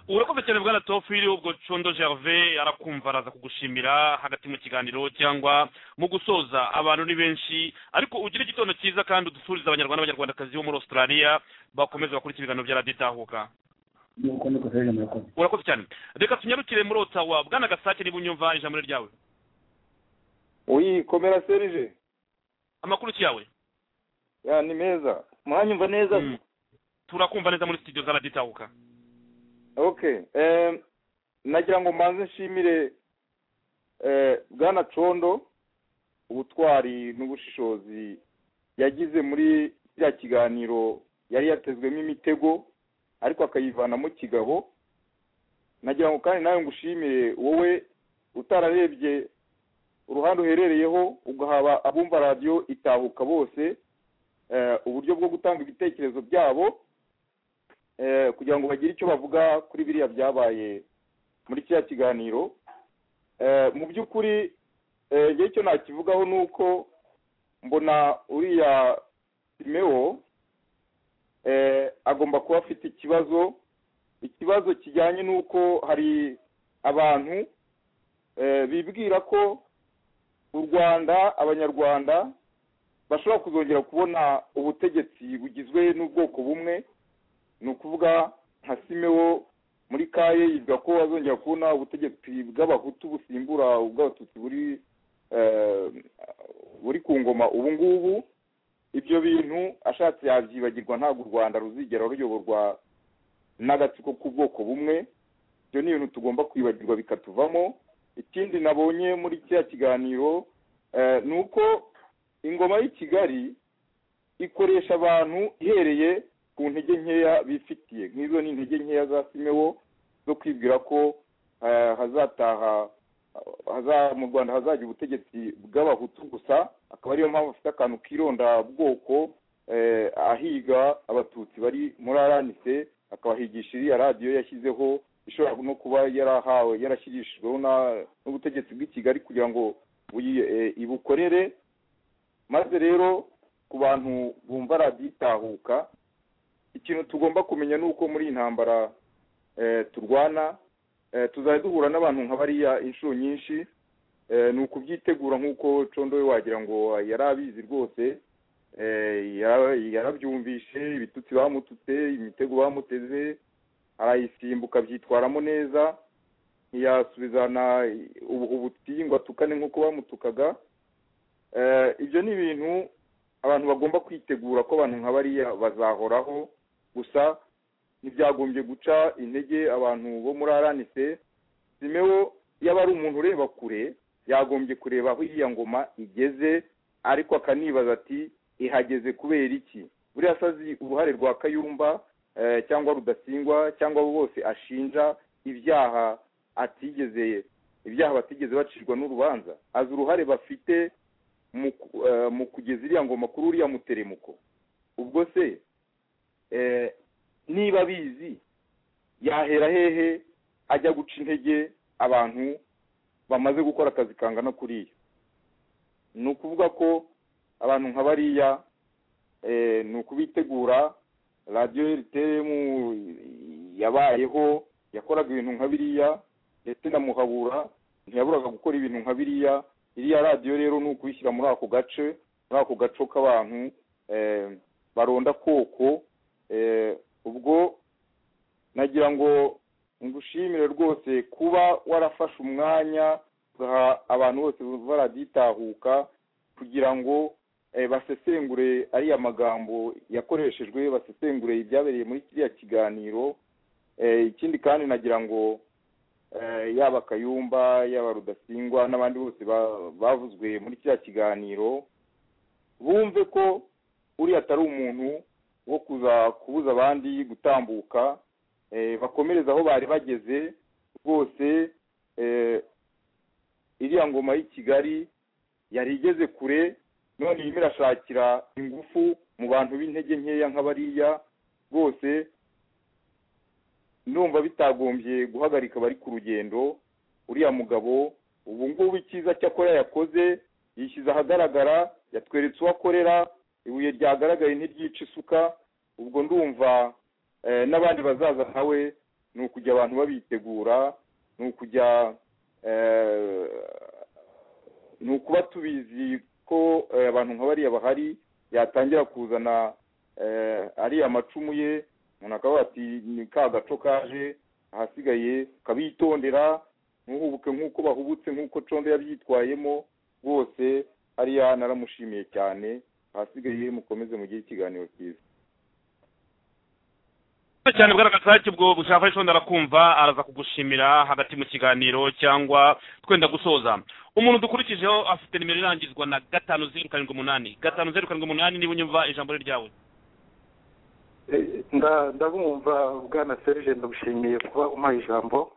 urakoze cyane bwana tofiri ubwo condo gervais arakumva araza kugushimira hagati mu kiganiro cyangwa mu gusoza abantu ni benshi ariko ugire igitondo cyiza kandi udusurize abanyarwanda n'abanyarwandakazi bo muri australia bakomeze bakurikira ibiganiro by'araditahuka urakoze cyane reka tunyarukire muri otawa bwana gasake niba unyumva ijambo ryawe uyi komera serije amakuru cyawe ya ni meza mwanyumva neza turakumva neza muri studio zaraditahuka okay nagira ngo mbanze nshimire bwana condo ubutwari n'ubushishozi yagize muri bya kiganiro yari yatezwemo imitego ariko akayivanamo kigabo nagira ngo kandi nawe ngushimire wowe utararebye uruhande uherereyeho ugahaba abumva radiyo itahuka bose uburyo bwo gutanga ibitekerezo byabo kugira ngo bagire icyo bavuga kuri biriya byabaye muri kiriya kiganiro mu by'ukuri igihe cyo nakivugaho ni uko mbona uriya simewo agomba kuba afite ikibazo ikibazo kijyanye n'uko hari abantu bibwira ko u rwanda abanyarwanda bashobora kuzongera kubona ubutegetsi bugizwe n'ubwoko bumwe ni ukuvuga nka simewo muri kaye yivuga ko azongera kubona ubutegetsi bw'abahutu busimbura ubw'abatutsi buri buri ku ngoma ubu ngubu ibyo bintu ashatse yabyibagirwa ntabwo u rwanda ruzigera ruyoborwa n'agatsiko k'ubwoko bumwe ibyo ni ibintu tugomba kwibagirwa bikatuvamo ikindi nabonye muri kiriya kiganiro ni uko ingoma y'i kigali ikoresha abantu ihereye ku ntege nkeya bifitiye nk'izo ni intege nkeya za simewo zo kwibwira ko hazataha mu rwanda hazajya ubutegetsi bw'abahutu gusa akaba ariyo mpamvu afite akantu k'irondabwoko ahiga abatutsi bari muri aranise akabahigisha iriya radiyo yashyizeho ishobora no kuba yarahawe yarashyirishijweho n'ubutegetsi bw'i kigali kugira ngo ibukorere maze rero ku bantu bumva radiyo itahuka ikintu tugomba kumenya ni uko muri iyi ntambara turwana tuzajya duhura n'abantu nka bariya inshuro nyinshi ni ukubyitegura nk'uko condo we wagira ngo yari abizi rwose yarabyumvishe ibitutsi bamututse imitego bamuteze arayisimbuka byitwaramo neza ntiyasubizana ubuhubuti ngo atukane nk'uko bamutukaga ibyo ni ibintu abantu bagomba kwitegura ko abantu nka bariya bazahoraho gusa ntibyagombye guca intege abantu bo muri aranise simewo yaba ari umuntu ureba kure yagombye kureba aho iriya ngoma igeze ariko akanibaza ati ihageze kubera iki buriya asazi uruhare rwa kayumba cyangwa rudasingwa cyangwa abo bose ashinja ibyaha atigeze ibyaha batigeze bacirwa n'urubanza azi uruhare bafite mu kugeza iriya ngoma kuri uriya muteremuko ubwo se niba abizi yahera hehe ajya guca intege abantu bamaze gukora akazi kangana kuriya ni ukuvuga ko abantu nka bariya ni ukubitegura radiyo eritemu yabayeho yakoraga ibintu nka biriya ndetse na muhabura ntiyaburaga gukora ibintu nka biriya iriya radiyo rero ni ukuyishyira muri ako gace muri ako gaco k'abantu baronda koko ubwo nagira ngo ngushimire rwose kuba warafashe umwanya ugaha abantu bose baraditahuka kugira ngo basesengure ariya magambo yakoreshejwe basesengure ibyabereye muri kiriya kiganiro ikindi kandi nagira ngo yaba kayumba yaba rudasingwa n'abandi bose bavuzwe muri kiriya kiganiro bumve ko uriya atari umuntu wo kuza kubuza abandi gutambuka bakomereza aho bari bageze rwose iriya ngoma y'i kigali yari igeze kure none irimo irashakira ingufu mu bantu b'intege nkeya nk'abariya bose numva bitagombye guhagarika abari ku rugendo uriya mugabo ubu ngubu icyiza cyakora yakoze yishyize ahagaragara yatweretse uwo akorera ibuye ryagaragaye ntiryica isuka ubwo ndumva n'abandi bazaza nkawe ni ukujya abantu babitegura ni ukujya ni ukuba tubizi ko abantu nka bariya bahari yatangira kuzana ariya amacumu ye umuntu akaba ati ni ka gaco kaje ahasigaye ukabitondera ntuhubuke nk'uko bahubutse nk'uko condo yabyitwayemo rwose hariya naramushimiye cyane ahasigaye mukomeze mugire ikiganiro cyiza cyane bwarakataki ubwo bushaka condo arakumva araza kugushimira hagati mu kiganiro cyangwa twenda gusoza umuntu dukurikijeho afite nimero irangizwa na gatanu zeru karindwi umunani gatanu zeru karindwi umunani niba unyumva ijambo ryawe ndabumva bwana serge ndagushimiye kuba umpaye ijambo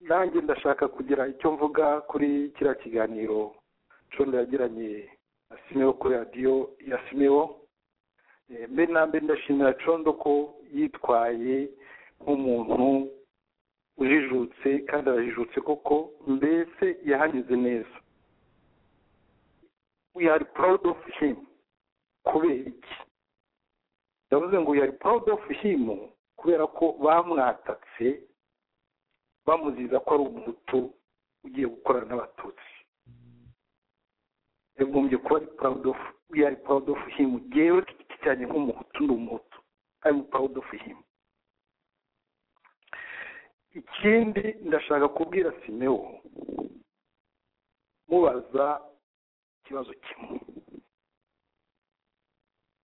nanjye ndashaka kugira icyo mvuga kuri kiriya kiganiro condo yagiranye na simewo kuri radiyo ya simewo mbe na mbe ndashimira condo ko yitwaye nk'umuntu ujijutse kandi arajijutse koko mbese yahanyuze neza we are proud of him kubera iki yavuze ngo yari proud of him kubera ko bamwatatse bamuziza ko ari umutu ugiye gukorana n'abatutsi yagombye kuba ari proud of we are proud of him jewe ku giti cyanjye nk'umuhutu ndi umuhutu i'm proud of him ikindi ndashaka kubwira simewo mubaza ikibazo kimwe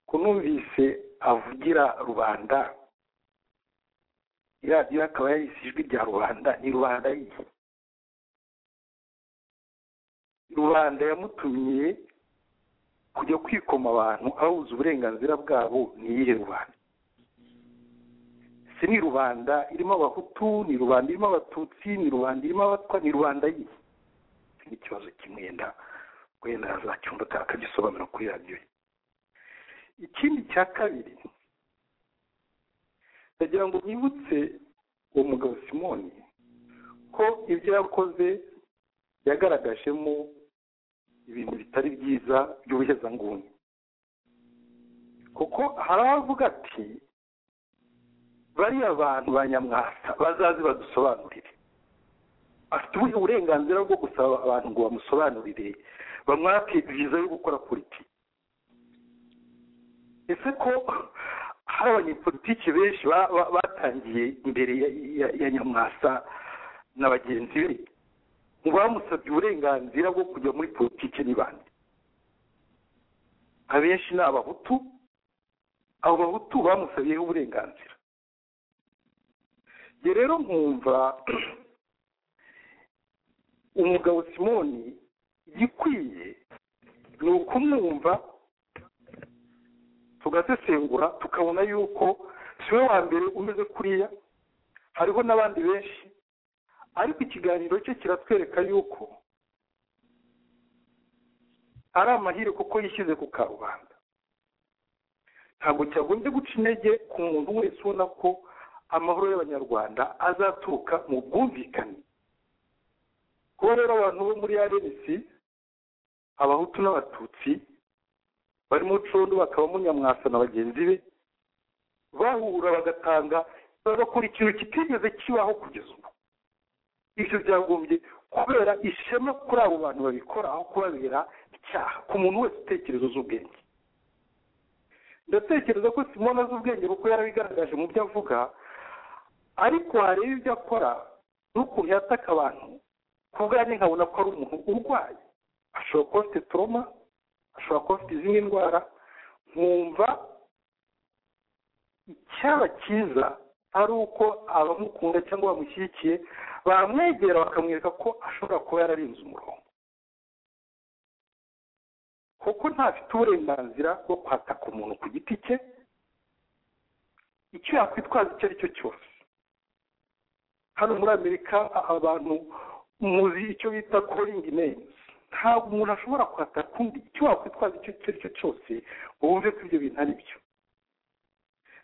kunumvise avugira rubanda iradiyo akaba yahise ijwi rya rubanda ni rubanda yihe rubanda yamutumiye kujya kwikoma abantu abuze uburenganzira bwabo ni iyihe rubanda si ni rubanda irimo abahutu ni rubanda irimo abatutsi ni rubanda irimo abatwa ni rubanda yihe iki ni ikibazo kimwe yenda wenda yazacyumva akagisobanura kuri radiyo ye ikindi cya kabiri ndagira ngo mwibutse uwo mugabo simoni ko ibyo yakoze yagaragajemo ibintu bitari byiza by'ubuhezanguni kuko hari abavuga ati bariya bantu ba nyamwasa bazaze badusobanurire afite ubuhe burenganzira bwo gusaba abantu ngo bamusobanurire bamwake viza yo gukora politiki ese ko hari abanyepolitiki benshi batangiye imbere ya nyamwasa na bagenzi be mu bamusabye uburenganzira bwo kujya muri politiki ni bande abenshi ni abahutu abo bahutu bamusabiyeho uburenganzira njye rero nkumva umugabo simoni igikwiye ni ukumwumva tugasesengura tukabona yuko si we wa mbere umeze kuriya hariho n'abandi benshi ariko ikiganiro cye kiratwereka yuko ari amahirwe kuko yishyize ku karubanda ntabwo cyagombye guca intege ku muntu wese ubona ko amahoro y'abanyarwanda azaturuka mu bwumvikane kuba rero abantu bo muri arenesi abahutu n'abatutsi barimo ucondo bakabamo nyamwasa na bagenzi be bahura bagatanga bagakora ikintu kitigeze kibaho kugeza ubu ibyo byagombye kubera ishema kuri abo bantu babikora aho kubabera icyaha ku muntu wese utekereza z'ubwenge ndatekereza ko simona z'ubwenge kuko yarabigaragaje mu byo avuga ariko wareba ibyo akora n'ukuntu yataka abantu ku bwanjye nkabona ko ari umuntu urwaye ashobora kuba afite toroma ashobora kuba afite izindi ndwara nkumva icyaba cyiza ari uko abamukunda cyangwa bamushyigikiye bamwegera bakamwereka ko ashobora kuba yararenze umurongo kuko ntafite uburenganzira bwo kwataka umuntu ku giti cye icyo yakwitwaza icyo ari cyo cyose hano muri amerika abantu muzi icyo bita koringi neyizi ntabwo umuntu ashobora kwataka undi icyo wakwitwaza icyo icyo ari cyo cyose ngo wumve ko ibyo bintu ari byo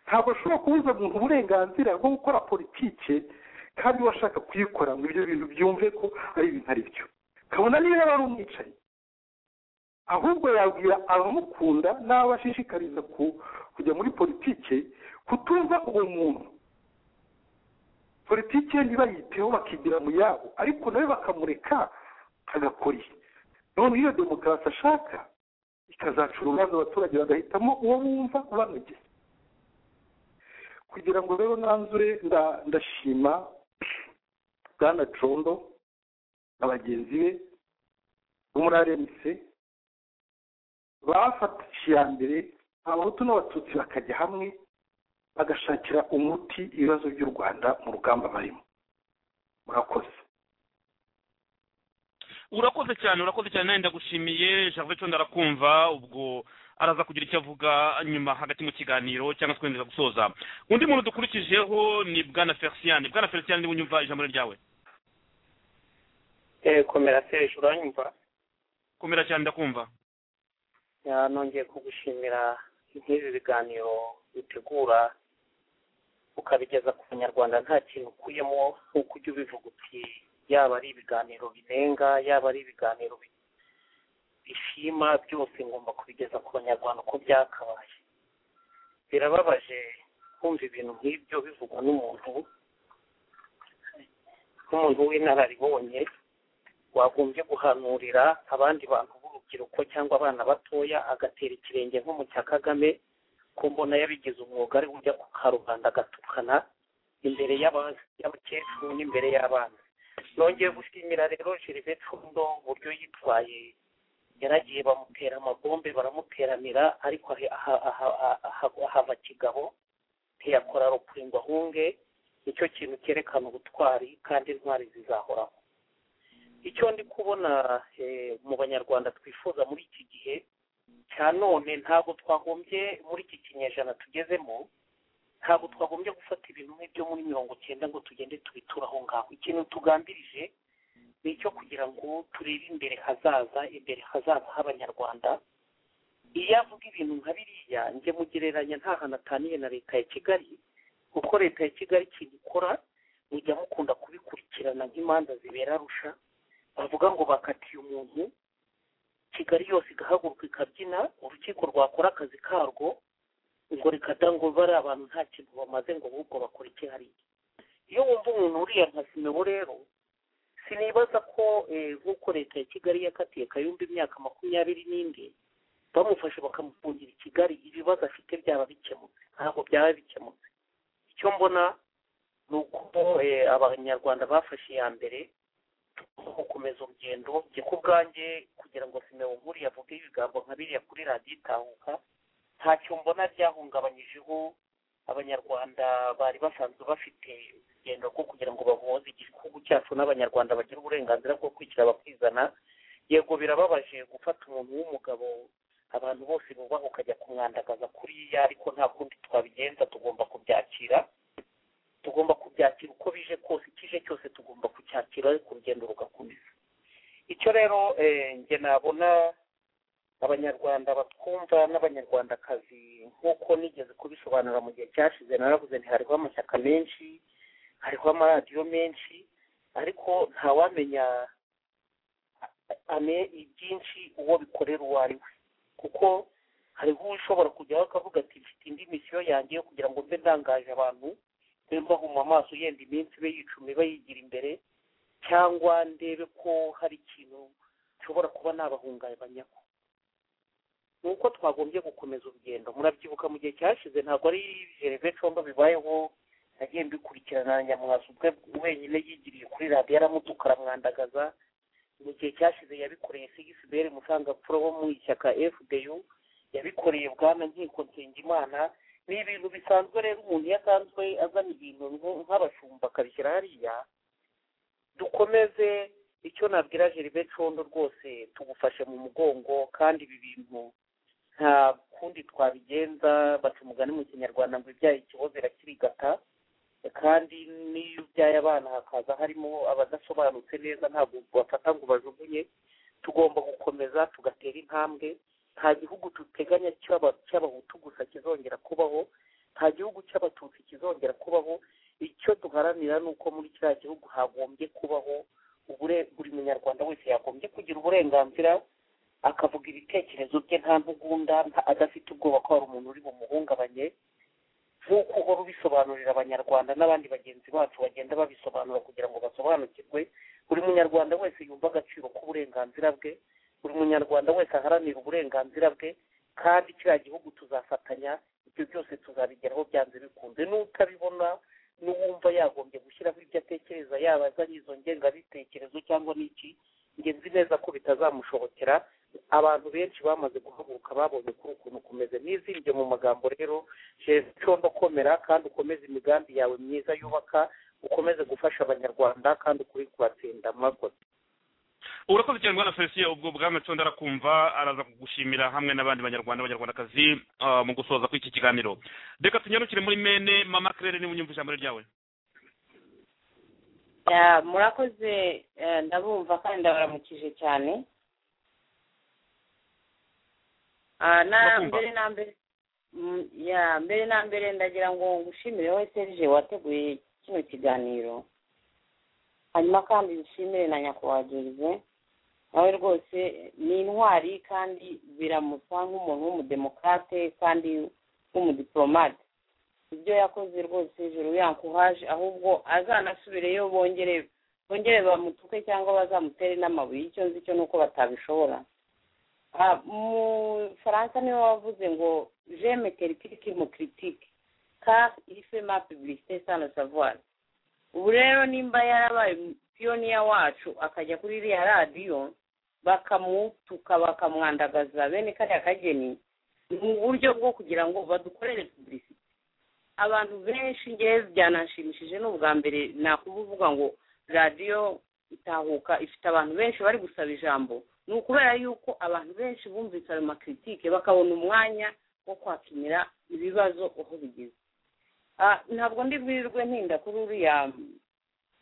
ntabwo ashobora kubuza umuntu uburenganzira bwo gukora politike kandi washaka kuyikora ngo ibyo bintu byumve ko ari ibintu ari byo kabona niba yaba ari umwicaye ahubwo yabwira abamukunda n'abo ashishikariza kujya muri politike kutumva uwo muntu politike ntibayiteho bakigira mu yabo ariko nawe bakamureka agakora iyi none iyo demokarasi ashaka ikazacura urubanza abaturage bagahitamo uwo bumva ubanogeye kugira ngo rero nanzure ndashima bwana condo na bagenzi be bo muri arenise bafatishije iya mbere abahutu n'abatutsi bakajya hamwe bagashakira umuti ibibazo by'u rwanda mu rugamba barimo murakoze urakoze cyane urakoze cyane nawe ndagushimiye javure condo arakumva ubwo araza kugira icyo avuga nyuma hagati mu kiganiro cyangwa se kwemeza gusoza undi muntu dukurikijeho ni bwana ferisiyani bwana ferisiyani niba unyumva ijambo ryawe komera serije uranyumva komera cyane ndakumva nongeye kugushimira nk'ibi biganiro bitegura ukabigeza ku banyarwanda nta kintu ukuyemo nk'uko ujya ubivuga uti yaba ari ibiganiro binenga yaba ari ibiganiro bishima byose ngomba kubigeza ku banyarwanda uko byakabaye birababaje kumva ibintu nk'ibyo bivugwa n'umuntu nk'umuntu w'inararibonye wagombye guhanurira abandi bantu urubyiruko cyangwa abana batoya agatera ikirenge nko mu cya kagame ko mbona yabigize umwuga ari ujya ku karubanda agatukana imbere y'abakecuru n'imbere y'abana nongeye gushimira rero gerivete fundo uburyo yitwaye yaragiye bamutera amabombe baramuteranira ariko ahava kigabo ntiyakora rupfu ngo ahunge nicyo kintu cyerekana ubutwari kandi intwari zizahoraho icyo ndi kubona mu banyarwanda twifuza muri iki gihe cya none ntabwo twagombye muri iki kinyejana tugezemo ntabwo twagombye gufata ibintu nk'ibyo muri mirongo cyenda ngo tugende tubituraho ngaho ikintu tugambirije ni icyo kugira ngo turebe imbere hazaza imbere hazaza h'abanyarwanda iyo avuga ibintu nka biriya njye mugereranya nta hantu ataniye na leta ya kigali kuko leta ya kigali ikintu ikora mujya mukunda kubikurikirana nk'imanza zibera arusha bavuga ngo bakatiye umuntu kigali yose igahaguruka ikabyina urukiko rwakora akazi karwo ngo rikadango bari abantu nta kintu bamaze ngo ahubwo bakora icyihariye iyo wumva umuntu uriya nka simebo rero sinibaza ko nk'uko leta ya kigali yakatiye kayumba imyaka makumyabiri n'indi bamufashe bakamufungira i kigali ibibazo afite byaba bikemutse ntabwo byaba bikemutse icyo mbona ni uko abanyarwanda bafashe iya mbere gukomeza urugendo njye ku bwanjye kugira ngo simeho nkuriye avuge ibigambo nka biriya kuri radiyo itahuka ntacyo mbona ryahungabanyijeho abanyarwanda bari basanzwe bafite urugendo rwo kugira ngo bavuze igihugu cyacu n'abanyarwanda bagira uburenganzira bwo kwishyura bakizana yego birababaje gufata umuntu w'umugabo abantu bose bubaha ukajya kumwandagaza kuriya ariko nta kundi twabigenza tugomba kubyakira tugomba kubyakira uko bije kose ikije cyose tugomba kucyakira ariko urugendo rugakomeza icyo rero njye nabona abanyarwanda batwumva n'abanyarwandakazi nk'uko nigeze kubisobanura mu gihe cyashize naravuze ntihariho amashyaka menshi hariho amaradiyo menshi ariko ntawamenya ame ibyinshi uwo bikorera uwo ari we kuko hariho ushobora kujyaho akavuga ati mfite indi misiyo yanjye yo kugira ngo mbe ndangaje abantu mbe mbahuma amaso yenda iminsi ibe yicumi iba yigira imbere cyangwa ndebe ko hari ikintu nshobora kuba nabahungabanyaho ni uko twagombye gukomeza urugendo murabyibuka mu gihe cyashize ntabwo ari gereve comba bibayeho nagiye mbikurikirana na nyamwasa ubwe wenyine yigiriye kuri radiyo aramutuka aramwandagaza mu gihe cyashize yabikoreye cgsbr musangapfura wo mu ishyaka fdu yabikoreye bwana nkiko nsengimana ni ibintu bisanzwe rero umuntu iyo asanzwe azana ibintu nk'abashumba akabishyira hariya dukomeze icyo nabwira jeribe condo rwose tugufashe mu mugongo kandi ibi bintu nta kundi twabigenza baca umugani mu kinyarwanda ngo ibyaye ikibozera kirigata kandi n'iyo ubyaye abana hakaza harimo abadasobanutse neza ntabwo bafata ngo bajugunye tugomba gukomeza tugatera intambwe nta gihugu duteganya cy'abahutu gusa kizongera kubaho nta gihugu cy'abatutsi kizongera kubaho icyo duharanira ni uko muri kiriya gihugu hagombye kubaho buri munyarwanda wese yagombye kugira uburenganzira akavuga ibitekerezo bye nta ntugunda adafite ubwoba ko hari umuntu uri bumuhungabanye nk'uko uhora ubisobanurira abanyarwanda n'abandi bagenzi bacu bagenda babisobanura kugira ngo basobanukirwe buri munyarwanda wese yumva agaciro k'uburenganzira bwe buri munyarwanda wese aharanira uburenganzira bwe kandi kiriya gihugu tuzafatanya ibyo byose tuzabigeraho byanze bikunze n'utabibona n'uwumva yagombye gushyiraho ibyo atekereza yaba azanye izo ngengabitekerezo cyangwa n'iki njye nzi neza ko bitazamushobokera abantu benshi bamaze guhaguruka babonye kuri ukuntu kumeze nizirye mu magambo rero condo komera kandi ukomeze imigambi yawe myiza yubaka ukomeze gufasha abanyarwanda kandi ukuri kubatsinda mwakoze urakoze cyane rwanda felicien ubwo bwami condo arakumva araza kugushimira hamwe n'abandi banyarwanda banyarwandakazi mu gusoza kw'iki kiganiro reka tunyarukire muri mene mama claire niba unyumva ijambo ryawe murakoze ndabumva kandi ndabaramukije cyane mbere na mbere ya mbere na mbere ndagira ngo ngushimire wowe serije wateguye kino kiganiro hanyuma kandi dushimire na nyakubahwa jerive nawe rwose ni intwari kandi biramusa nk'umuntu w'umudemokrate kandi w'umudipolomate ibyo yakoze rwose hejuru yankuhaje ahubwo azanasubireyo bongere bongere bamutuke cyangwa bazamutere n'amabuye icyo nzi cyo ni uko batabishobora mu faransa niwe wavuze ngo jeme teritike mu kiritike ka ife ma pubulisite sano savwari ubu rero nimba yarabaye piyoniya wacu akajya kuri iriya radiyo bakamutuka bakamwandagaza bene kariya kageni mu buryo bwo kugira ngo badukorere pubulisite abantu benshi ngewe byananshimishije ni ubwa mbere nakuvuga ngo radiyo itahuka ifite abantu benshi bari gusaba ijambo ni ukubera yuko abantu benshi bumvise ayo makiritike bakabona umwanya wo kwakinira ibibazo uko bigeze ntabwo ndi bwirirwe ntinda kuri uriya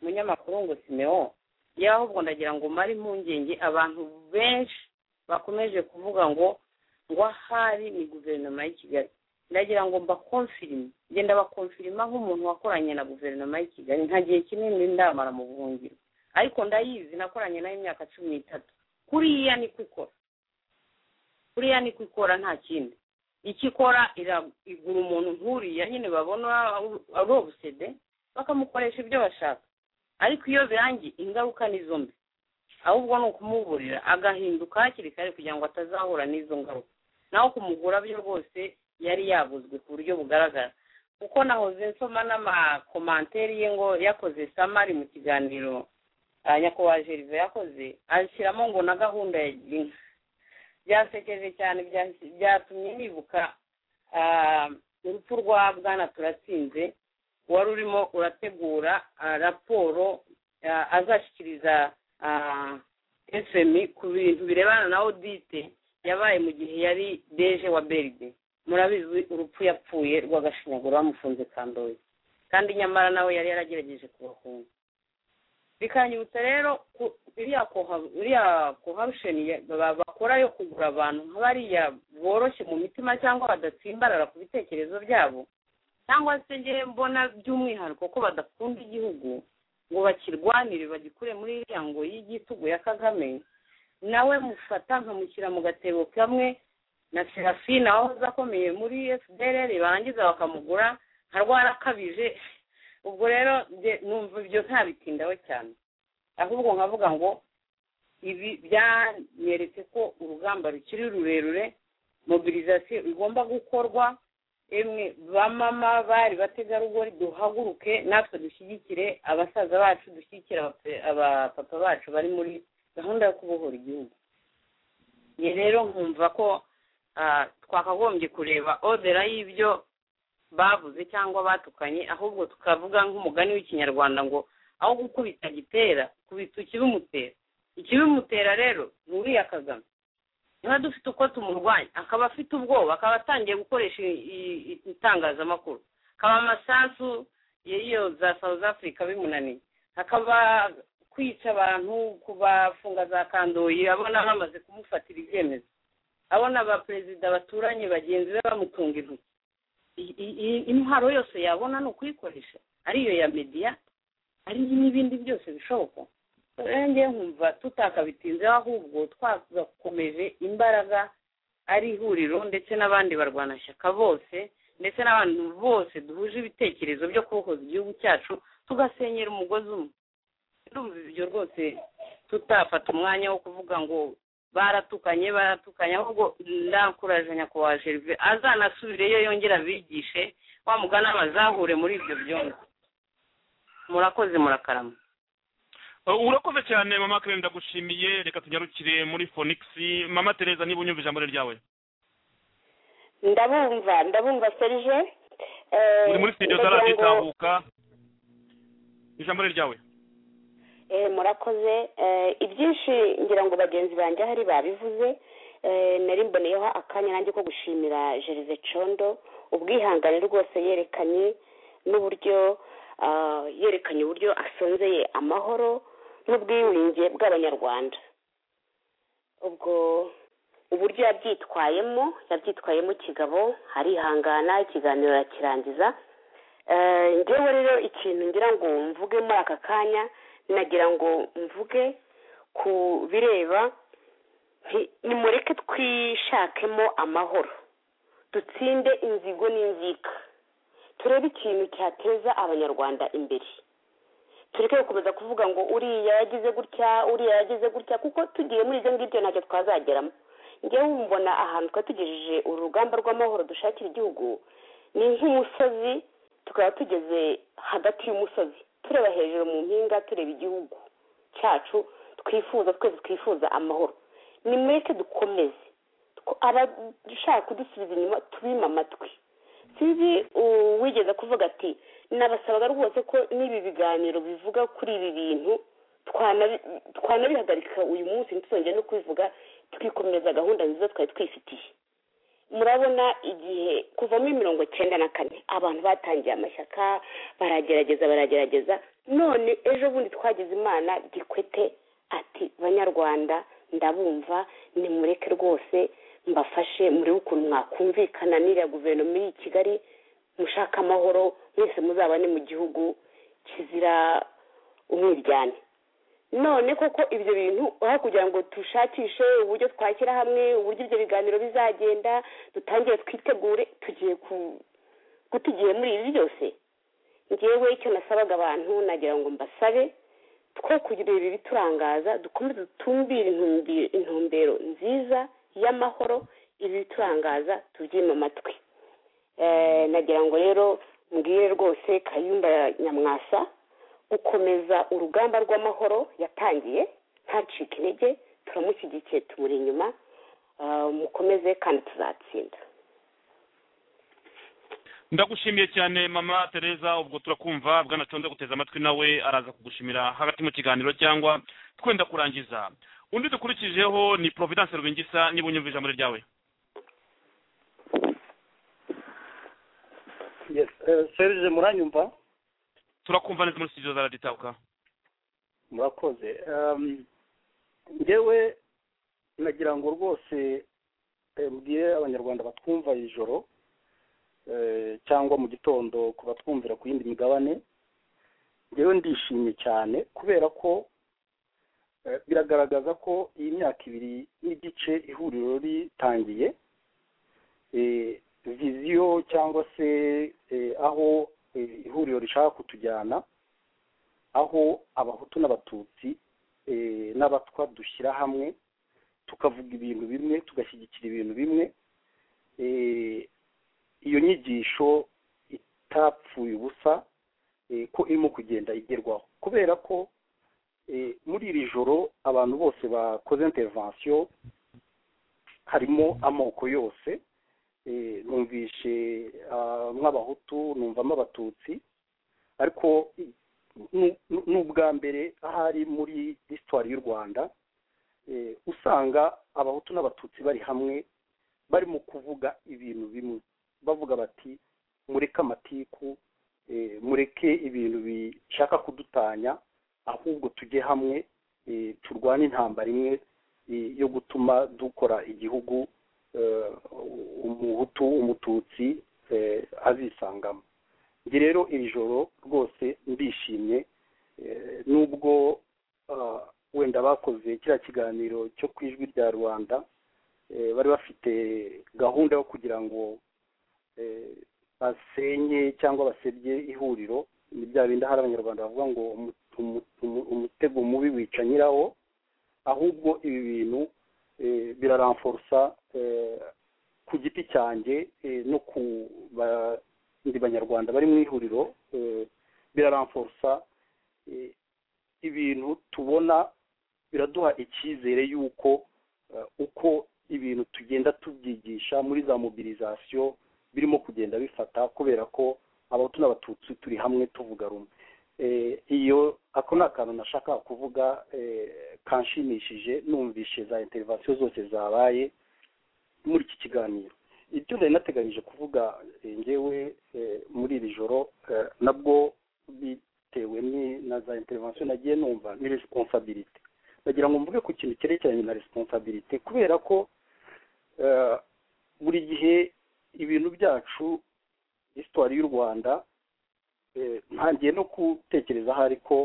munyamakuru ngo simeo y'ahubwo ndagira ngo mare impungenge abantu benshi bakomeje kuvuga ngo ngo ahari ni guverinoma y'i kigali ndagira ngo mbakomfirime genda bakomfirima nk'umuntu wakoranye na guverinoma y'i kigali nta gihe kinini ndamara mu buhungiro ariko ndayizi nakoranye nayo imyaka cumi n'itatu kuriya ni ko ikora kuriya ni ko ikora nta kindi icyo ikora igura umuntu nk'uriya nyine babona ari obusede bakamukoresha ibyo bashaka ariko iyo birangiye ingaruka ni izo mbi ahubwo ni ukumuburira agahinduka hakiri kare kugira ngo atazahura n'izo ngaruka naho kumugura byo rwose yari yaguzwe ku buryo bugaragara kuko nahoze nsoma n'amakomanteri ye ngo yakoze samari mu kiganiro nyakubahwa jerive yakoze ashyiramo ngo na gahunda ya girinka byasekeje cyane byatumye nibuka urupfu rwa bwana turatsinze wari urimo urategura raporo azashyikiriza efemi ku bintu birebana na odite yabaye mu gihe yari deje wa beride murabizi urupfu yapfuye rw'agashinyaguro bamufunze kandoye kandi nyamara nawe yari yaragerageje kubahunga bikanyibutsa rero iriya koharusheni bakora yo kugura abantu nka bariya boroshye mu mitima cyangwa badatsimbarara ku bitekerezo byabo cyangwa se ngewe mbona by'umwihariko ko badakunda igihugu ngo bakirwanire bagikure muri iriya ngo y'igitugu ya kagame nawe mufata nkamushyira mu gatebo kamwe na serafina wahoze akomeye muri fdr barangiza bakamugura nka rwarakabije ubwo rero numva ibyo ntabitindaho cyane ahubwo nkavuga ngo ibi byanyeretse ko urugamba rukiri rurerure mobilizasiyo igomba gukorwa emwe bamama bari bategarugori duhaguruke natwe dushyigikire abasaza bacu dushyigikire abapapa bacu bari muri gahunda yo kubohora igihugu ni rero nkumva ko twakagombye kureba odera y'ibyo bavuze cyangwa batukanye ahubwo tukavuga nk'umugani w'ikinyarwanda ngo aho gukubita gitera kubita ikibimutera ikibimutera rero ni uriya kagame niba dufite uko tumurwanya akaba afite ubwoba akaba atangiye gukoresha itangazamakuru akaba amasasu y'iyo za south africa bimunaniye akaba kwica abantu kubafunga za kandoyi abona bamaze kumufatira ibyemezo abona abaperezida baturanye bagenzi be bamutunga intoki intwaro yose yabona ni ukuyikoresha ariyo ya mediya ari n'ibindi byose bishoboka ngewe nkumva tutakabitinzeho ahubwo twakomeje imbaraga ari ihuriro ndetse n'abandi barwanashyaka bose ndetse n'abantu bose duhuje ibitekerezo byo kubohoza igihugu cyacu tugasenyera umugozi umwe ndumva ibyo rwose tutafata umwanya wo kuvuga ngo baratukanye baratukanye ahubwo ndakuraje nyakubahwa jerive azanasubireyo yongera abigishe wa mugana bazahure muri ibyo byombi murakoze murakarama urakoze cyane mama kare ndagushimiye reka tunyarukire muri fonix mama tereza niba unyumva ijambo ryawe ndabumva ndabumva serije uri muri sitidiyo za radiyo itahuka ijambo ryawe murakoze ibyinshi ngira ngo bagenzi banjye hari babivuze nari mboneyeho akanya nanjye ko gushimira jerize condo ubwihangane rwose yerekanye n'uburyo yerekanye uburyo asonzeye amahoro n'ubwiwinge bw'abanyarwanda ubwo uburyo yabyitwayemo yabyitwayemo kigabo arihangana ikiganiro arakirangiza ngewe rero ikintu ngira ngo mvuge muri aka kanya nagira ngo mvuge ku bireba nimureke twishakemo amahoro dutsinde inzigo n'inzika turebe ikintu cyateza abanyarwanda imbere tureke gukomeza kuvuga ngo uriya yagize gutya uriya yagize gutya kuko tugiye muri ibyo ngibyo ntacyo twazageramo ngewe mbona ahantu twari tugejeje urugamba rw'amahoro dushakira igihugu ni nk'umusozi tukaba tugeze hagati y'umusozi tureba hejuru mu mpinga tureba igihugu cyacu twifuza twese twifuza amahoro nimureke dukomeze abashaka kudusubiza inyuma tubime amatwi sinzi uwigeze kuvuga ati nabasabaga rwose ko n'ibi biganiro bivuga kuri ibi bintu twanabihagarika uyu munsi ntituzongere no kubivuga tukikomeza gahunda nziza twari twifitiye murabona igihe kuvamo mirongo icyenda na kane abantu batangiye amashyaka baragerageza baragerageza none ejo bundi twagize imana gikwete ati banyarwanda ndabumva nimureke rwose mbafashe murebe ukuntu mwakumvikana n'iriya guverinoma iri i kigali mushaka amahoro mwese muzabane mu gihugu kizira umwiryane none koko ibyo bintu aho kugira ngo dushakishe uburyo twashyira hamwe uburyo ibyo biganiro bizagenda dutangire twitegure tugiye guta igihe muri ibi byose ngewe icyo nasabaga abantu nagira ngo mbasabe two kugira ibi biturangaza dukomeze dutumbire intumbero nziza y'amahoro ibi biturangaza tubyime amatwi nagira ngo rero mbwire rwose kayumba nyamwasa gukomeza urugamba rw'amahoro yatangiye ntacike intege turamushyigikiye tumuri inyuma mukomeze kandi tuzatsinda ndagushimiye cyane mama tereza ubwo turakumva bwanaconze guteza amatwi nawe araza kugushimira hagati mu kiganiro cyangwa twenda kurangiza undi dukurikijeho ni providence rwingisa niba unyumva ijambo ryawe serije muranyumva turakumva neza muri sitidiyo za raditawuka murakoze ngewe nagira ngo rwose mbwire abanyarwanda batwumva ijoro cyangwa mu gitondo ku batwumvira ku yindi migabane ngewe ndishimye cyane kubera ko biragaragaza ko iyi myaka ibiri n'igice ihuriro ritangiye viziyo cyangwa se aho ihuriro rishaka kutujyana aho abahutu n'abatutsi n'abatwa dushyira hamwe tukavuga ibintu bimwe tugashyigikira ibintu bimwe iyo nyigisho itapfuye ubusa ko irimo kugenda igerwaho kubera ko muri iri joro abantu bose bakoze intervensiyo harimo amoko yose numvishe nk'abahutu numvamo abatutsi ariko ni ubwa mbere ahari muri histoire y'u rwanda usanga abahutu n'abatutsi bari hamwe barimo kuvuga ibintu bimwe bavuga bati mureke amatiku mureke ibintu bishaka kudutanya ahubwo tujye hamwe turwane intambara imwe yo gutuma dukora igihugu umuhutu umututsi azisangamo njye rero iri joro rwose ndishimye nubwo wenda bakoze kiriya kiganiro cyo ku ijwi rya rwanda bari bafite gahunda yo kugira ngo basenye cyangwa basebye ihuriro ni bya bindi hari abanyarwanda bavuga ngo umutego mubi wica nyirawo ahubwo ibi bintu biraramforusa ku giti cyanjye no ku bandi banyarwanda bari mu ihuriro biraramforusa ibintu tubona biraduha icyizere y'uko uko ibintu tugenda tubyigisha muri za mobilizasiyo birimo kugenda bifata kubera ko abahutu n'abatutsi turi hamwe tuvuga rumwe iyo ako ni akantu nashaka kuvuga kanshimishije numvishe za interivasiyo zose zabaye muri iki kiganiro ibyo nari nateganyije kuvuga ngewe muri iri joro nabwo bitewe na za interivasiyo nagiye numva ni resiponsabirite ndagira ngo mvuge ku kintu cyerekeranye na resiponsabirite kubera ko buri gihe ibintu byacu hisitwari y'u rwanda ntangiye no gutekereza ahari ko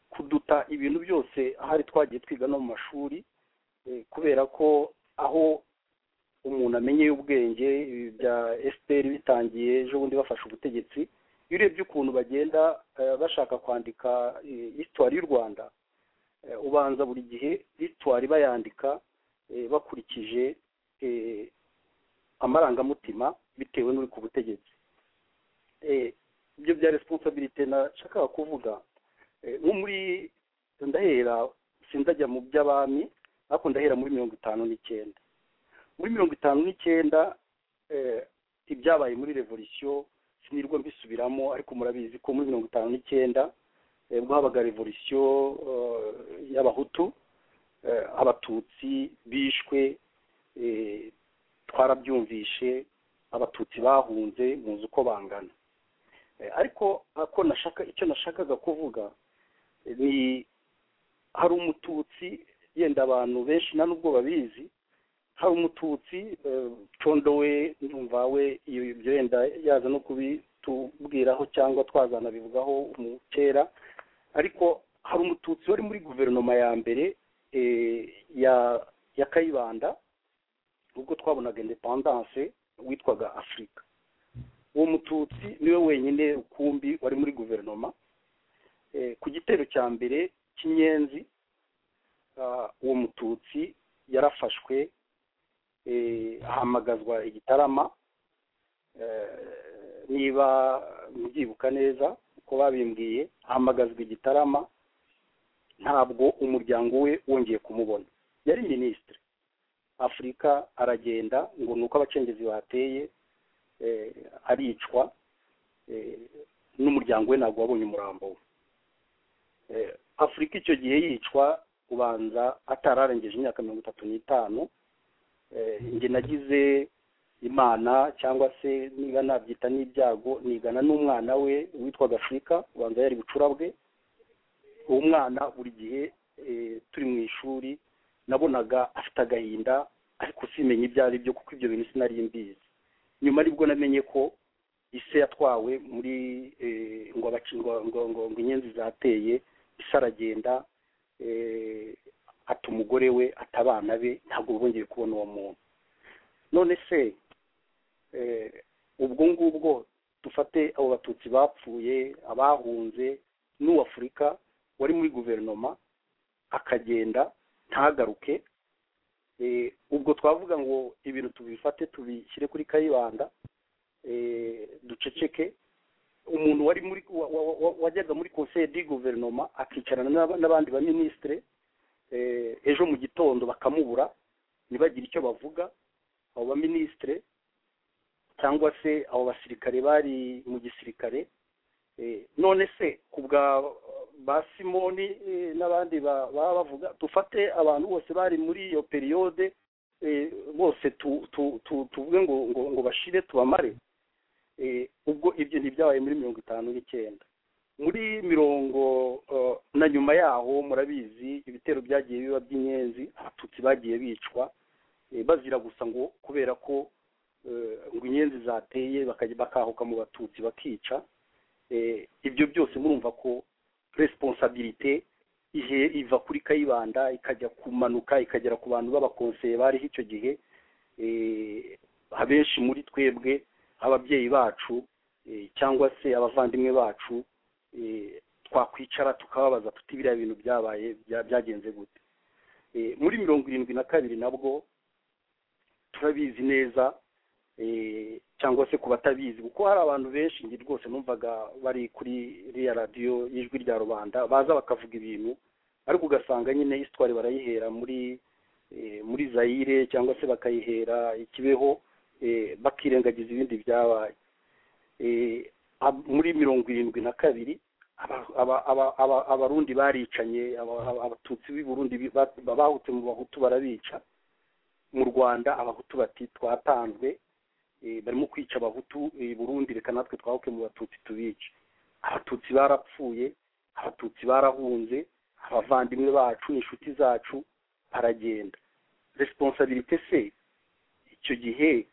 kuduta ibintu byose ahari twagiye twiga no mu mashuri kubera ko aho umuntu amenyeye ubwenge bya esiteri bitangiye ejo bundi bafashe ubutegetsi iyo urebye ukuntu bagenda bashaka kwandika hisitwari y'u rwanda ubanza buri gihe ritwari bayandika bakurikije amarangamutima bitewe n'uri ku butegetsi ibyo bya resiponsabirite nashakaga kuvuga nko muri ndahera sinzajya mu by'abami ariko ndahera muri mirongo itanu n'icyenda muri mirongo itanu n'icyenda ibyabaye muri revolisiyo sinirwa mbisubiramo ariko murabizi ko muri mirongo itanu n'icyenda ubwo habaga revolisiyo y'abahutu abatutsi bishwe twarabyumvishe abatutsi bahunze muzi uko bangana ariko ako nashaka icyo nashakaga kuvuga ni hari umututsi yenda abantu benshi nta n'ubwo babizi hari umututsi condo we ndumva we iyo yenda yaza no kubitubwiraho cyangwa twazanabivugaho umukera ariko hari umututsi wari muri guverinoma ya mbere ya kayibanda ubwo twabonaga indepandanse witwaga afurika uwo mututsi niwe wenyine rukumbi wari muri guverinoma ku gitero cya mbere cy'inyenzi uwo mututsi yarafashwe ahamagazwa igitarama niba mubyibuka neza uko babimbwiye ahamagazwa igitarama ntabwo umuryango we wongeye kumubona yari minisitiri afurika aragenda ngo ni uko abacengezi bateye aricwa n'umuryango we ntabwo wabonye umurambo we afurika icyo gihe yicwa ubanza atararengeje imyaka mirongo itatu n'itanu njye nagize imana cyangwa se niba nabyita n'ibyago nigana n'umwana we witwaga afurika ubanza yari bucurabwe uwo mwana buri gihe turi mu ishuri nabonaga afite agahinda ariko simenye ibyo ari byo kuko ibyo bintu sinari mbizi nyuma aribwo namenye ko ise yatwawe muri ngo inyenzi zateye ise aragenda ata umugore we ata abana be ntabwo bongeye kubona uwo muntu none se ubwo ngubwo dufate abo batutsi bapfuye abahunze n'uwafurika wari muri guverinoma akagenda ntagaruke ubwo twavuga ngo ibintu tubifate tubishyire kuri kayibanda duceceke umuntu wari muri wajyaga muri conseil di guverinoma akicarana n'abandi ba minisitire ejo mu gitondo bakamubura ntibagire icyo bavuga abo ba minisitire cyangwa se abo basirikare bari mu gisirikare none se ku bwa ba simoni n'abandi baba bavuga dufate abantu bose bari muri iyo periyode bose tuvuge ngo ngo bashire tubamare ubwo ibyo ntibyabaye muri mirongo itanu n'icyenda muri mirongo na nyuma yaho murabizi ibitero byagiye biba by'inyenzi abatutsi bagiye bicwa bazira gusa ngo kubera ko ngo inyenzi zateye bakahuka mu batutsi bakica ibyo byose murumva ko resiponsabirite ihe iva kuri kayibanda ikajya kumanuka ikagera ku bantu b'abakonseye bariho icyo gihe abenshi muri twebwe ababyeyi bacu cyangwa se abavandimwe bacu twakwicara tukababaza tuti biriya bintu byabaye byagenze gute muri mirongo irindwi na kabiri nabwo turabizi neza cyangwa se ku batabizi kuko hari abantu benshi njye rwose numvaga bari kuri iriya radiyo y'ijwi rya rubanda baza bakavuga ibintu ariko ugasanga nyine isitwari barayihera muri muri zayire cyangwa se bakayihera ikibeho bakirengagiza ibindi byabaye muri mirongo irindwi na kabiri abarundi baricanye abatutsi b'i burundi bahutse mu bahutu barabica mu rwanda abahutu bati twatanzwe barimo kwica abahutu i burundi reka natwe twahuke mu batutsi tubice abatutsi barapfuye abatutsi barahunze abavandimwe bacu inshuti zacu baragenda resiponsabirite se icyo gihe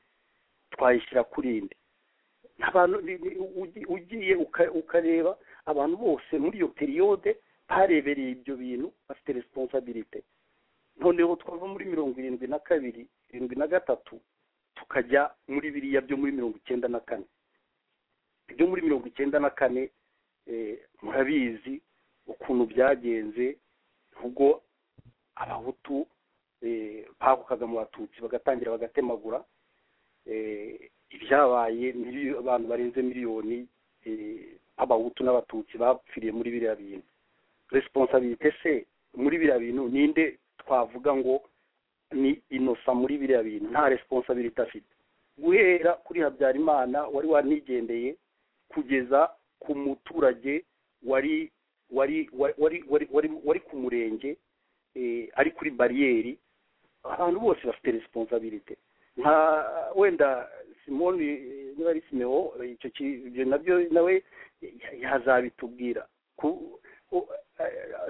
twayishyira kuri inde ugiye ukareba abantu bose muri iyo periyode barebereye ibyo bintu bafite resiponsabirite noneho twava muri mirongo irindwi na kabiri irindwi na gatatu tukajya muri biriya byo muri mirongo icyenda na kane ibyo muri mirongo icyenda na kane murabizi ukuntu byagenze ubwo abahutu bahukaga mu batutsi bagatangira bagatemagura ibyabaye abantu barenze miliyoni abahutu n'abatutsi bapfiriye muri biriya bintu resiponsabirite se muri biriya bintu ninde twavuga ngo ni inosa muri biriya bintu nta resiponsabirite afite guhera kuri habyarimana wari wanigendeye kugeza ku muturage wari wari wari wari wari ku murenge ari kuri bariyeri abantu bose bafite resiponsabirite nka wenda simoni niba ari simeo icyo ibyo nabyo nawe yazabitubwira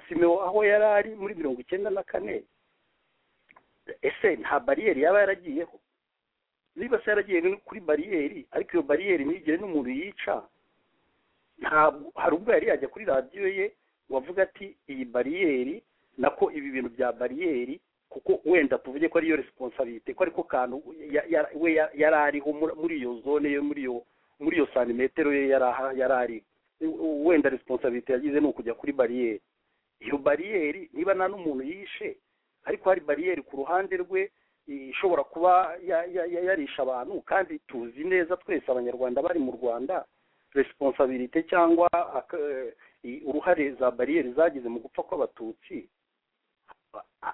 simeo aho yari ari muri mirongo icyenda na kane ese nta bariyeri yaba yaragiyeho niba se yaragiye kuri bariyeri ariko iyo bariyeri ntigire n'umuntu yica ntabwo hari ubwo yari yajya kuri radiyo ye wavuga ati iyi bariyeri nako ibi bintu bya bariyeri kuko wenda tuvuge ko ariyo resiponsabite ko ariko kantu we yari ariho muri iyo zone ye muri iyo muri iyo santimetero ye yari ariho wenda resiponsabite yagize ni ukujya kuri bariyeri iyo bariyeri niba nta n'umuntu yishe ariko hari bariyeri ku ruhande rwe ishobora kuba yarisha abantu kandi tuzi neza twese abanyarwanda bari mu rwanda resiponsabirite cyangwa uruhare za bariyeri zagize mu gupfa kw'abatutsi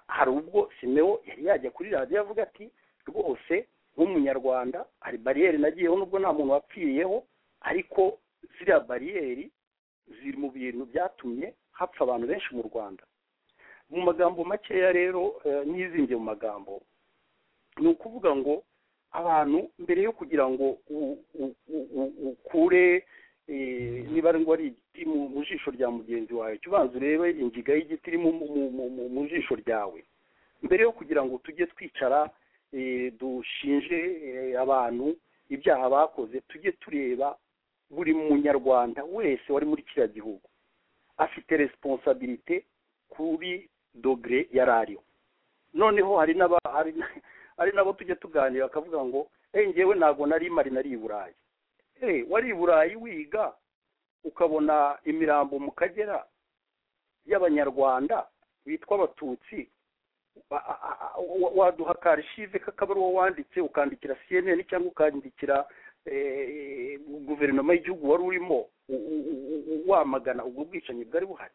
hari ubwo simeo yari yajya kuri radiyo avuga ati rwose nk'umunyarwanda hari bariyeri nagiyeho nubwo nta muntu wapfiriyeho ariko ziriya bariyeri ziri mu bintu byatumye hapfa abantu benshi mu rwanda mu magambo makeya rero ntizingiye mu magambo ni ukuvuga ngo abantu mbere yo kugira ngo ukure niba ari ngo ari igiti mu jisho rya mugenzi wawe jya ubanza urebe ingiga y'igiti iri mu jisho ryawe mbere yo kugira ngo tujye twicara dushinje abantu ibyaha bakoze tujye tureba buri munyarwanda wese wari muri kiriya gihugu afite resiponsabirite kuri dogere yari ariho noneho hari hari nabo tujya tuganira bakavuga ngo ngewe ntabwo nari mari nari i burayi wari i burayi wiga ukabona imirambo mu kagera y'abanyarwanda bitwa abatutsi waduha karishive kakaba ari wowe wanditse ukandikira cnn cyangwa ukandikira guverinoma y'igihugu wari urimo wamagana ubwo bwicanyi bwari buhari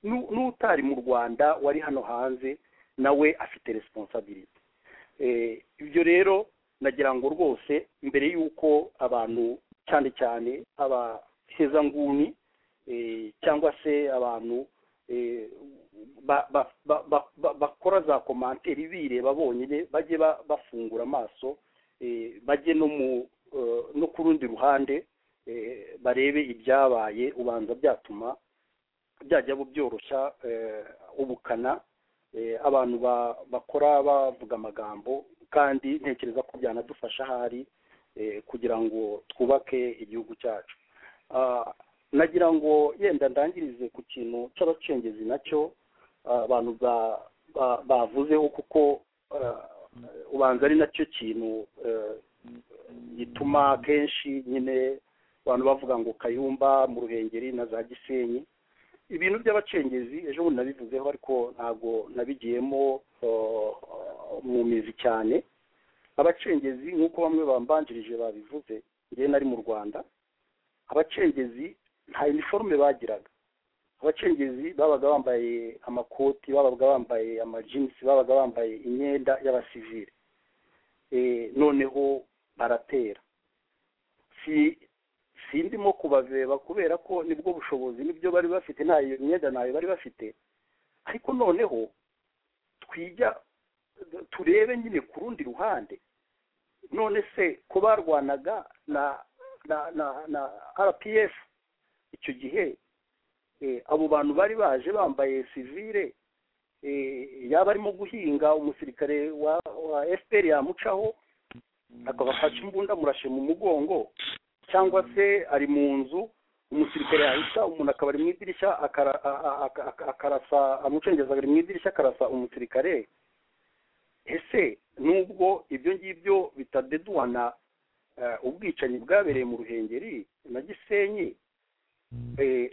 n'utari mu rwanda wari hano hanze nawe afite resiponsabiriti ibyo rero nagira ngo rwose mbere y'uko abantu cyane cyane abahezanguni cyangwa se abantu bakora za komanteri bireba bonyine bajye bafungura amaso bajye no ku rundi ruhande barebe ibyabaye ubanza byatuma byajya byoroshya ubukana abantu bakora bavuga amagambo kandi ntekereza ko byanadufasha ahari kugira ngo twubake igihugu cyacu nagira ngo yenda ndangirize ku kintu cy'abacengezi nacyo abantu bavuzeho kuko ubanza ari nacyo kintu gituma kenshi nyine abantu bavuga ngo kayumba mu ruhengeri na za gisenyi ibintu by'abacengezi ejo bundi nabivuzeho ariko ntabwo nabigiyemo mu mizi cyane abacengezi nk'uko bamwe bambanjirije babivuze ngewe nari mu rwanda abacengezi nta iniforume bagiraga abacengezi babaga bambaye amakoti babaga bambaye amajinisi babaga bambaye imyenda y'abasivire noneho baratera si sindimo kubaveba kubera ko nibwo bushobozi nibyo bari bafite nta myenda ntayo bari bafite ariko noneho twijya turebe nyine ku rundi ruhande none se ko barwanaga na na na na rpf icyo gihe abo bantu bari baje bambaye sivire yaba arimo guhinga umusirikare wa fpr yamucaho akabafasha imbunda murashe mu mugongo cyangwa se ari mu nzu umusirikare yahita umuntu akaba ari mu idirishya akarasa amucengeza ari mu idirishya akarasa umusirikare ese nubwo ibyo ngibyo bitadeduhana ubwicanyi bwabereye mu ruhengeri na gisenyi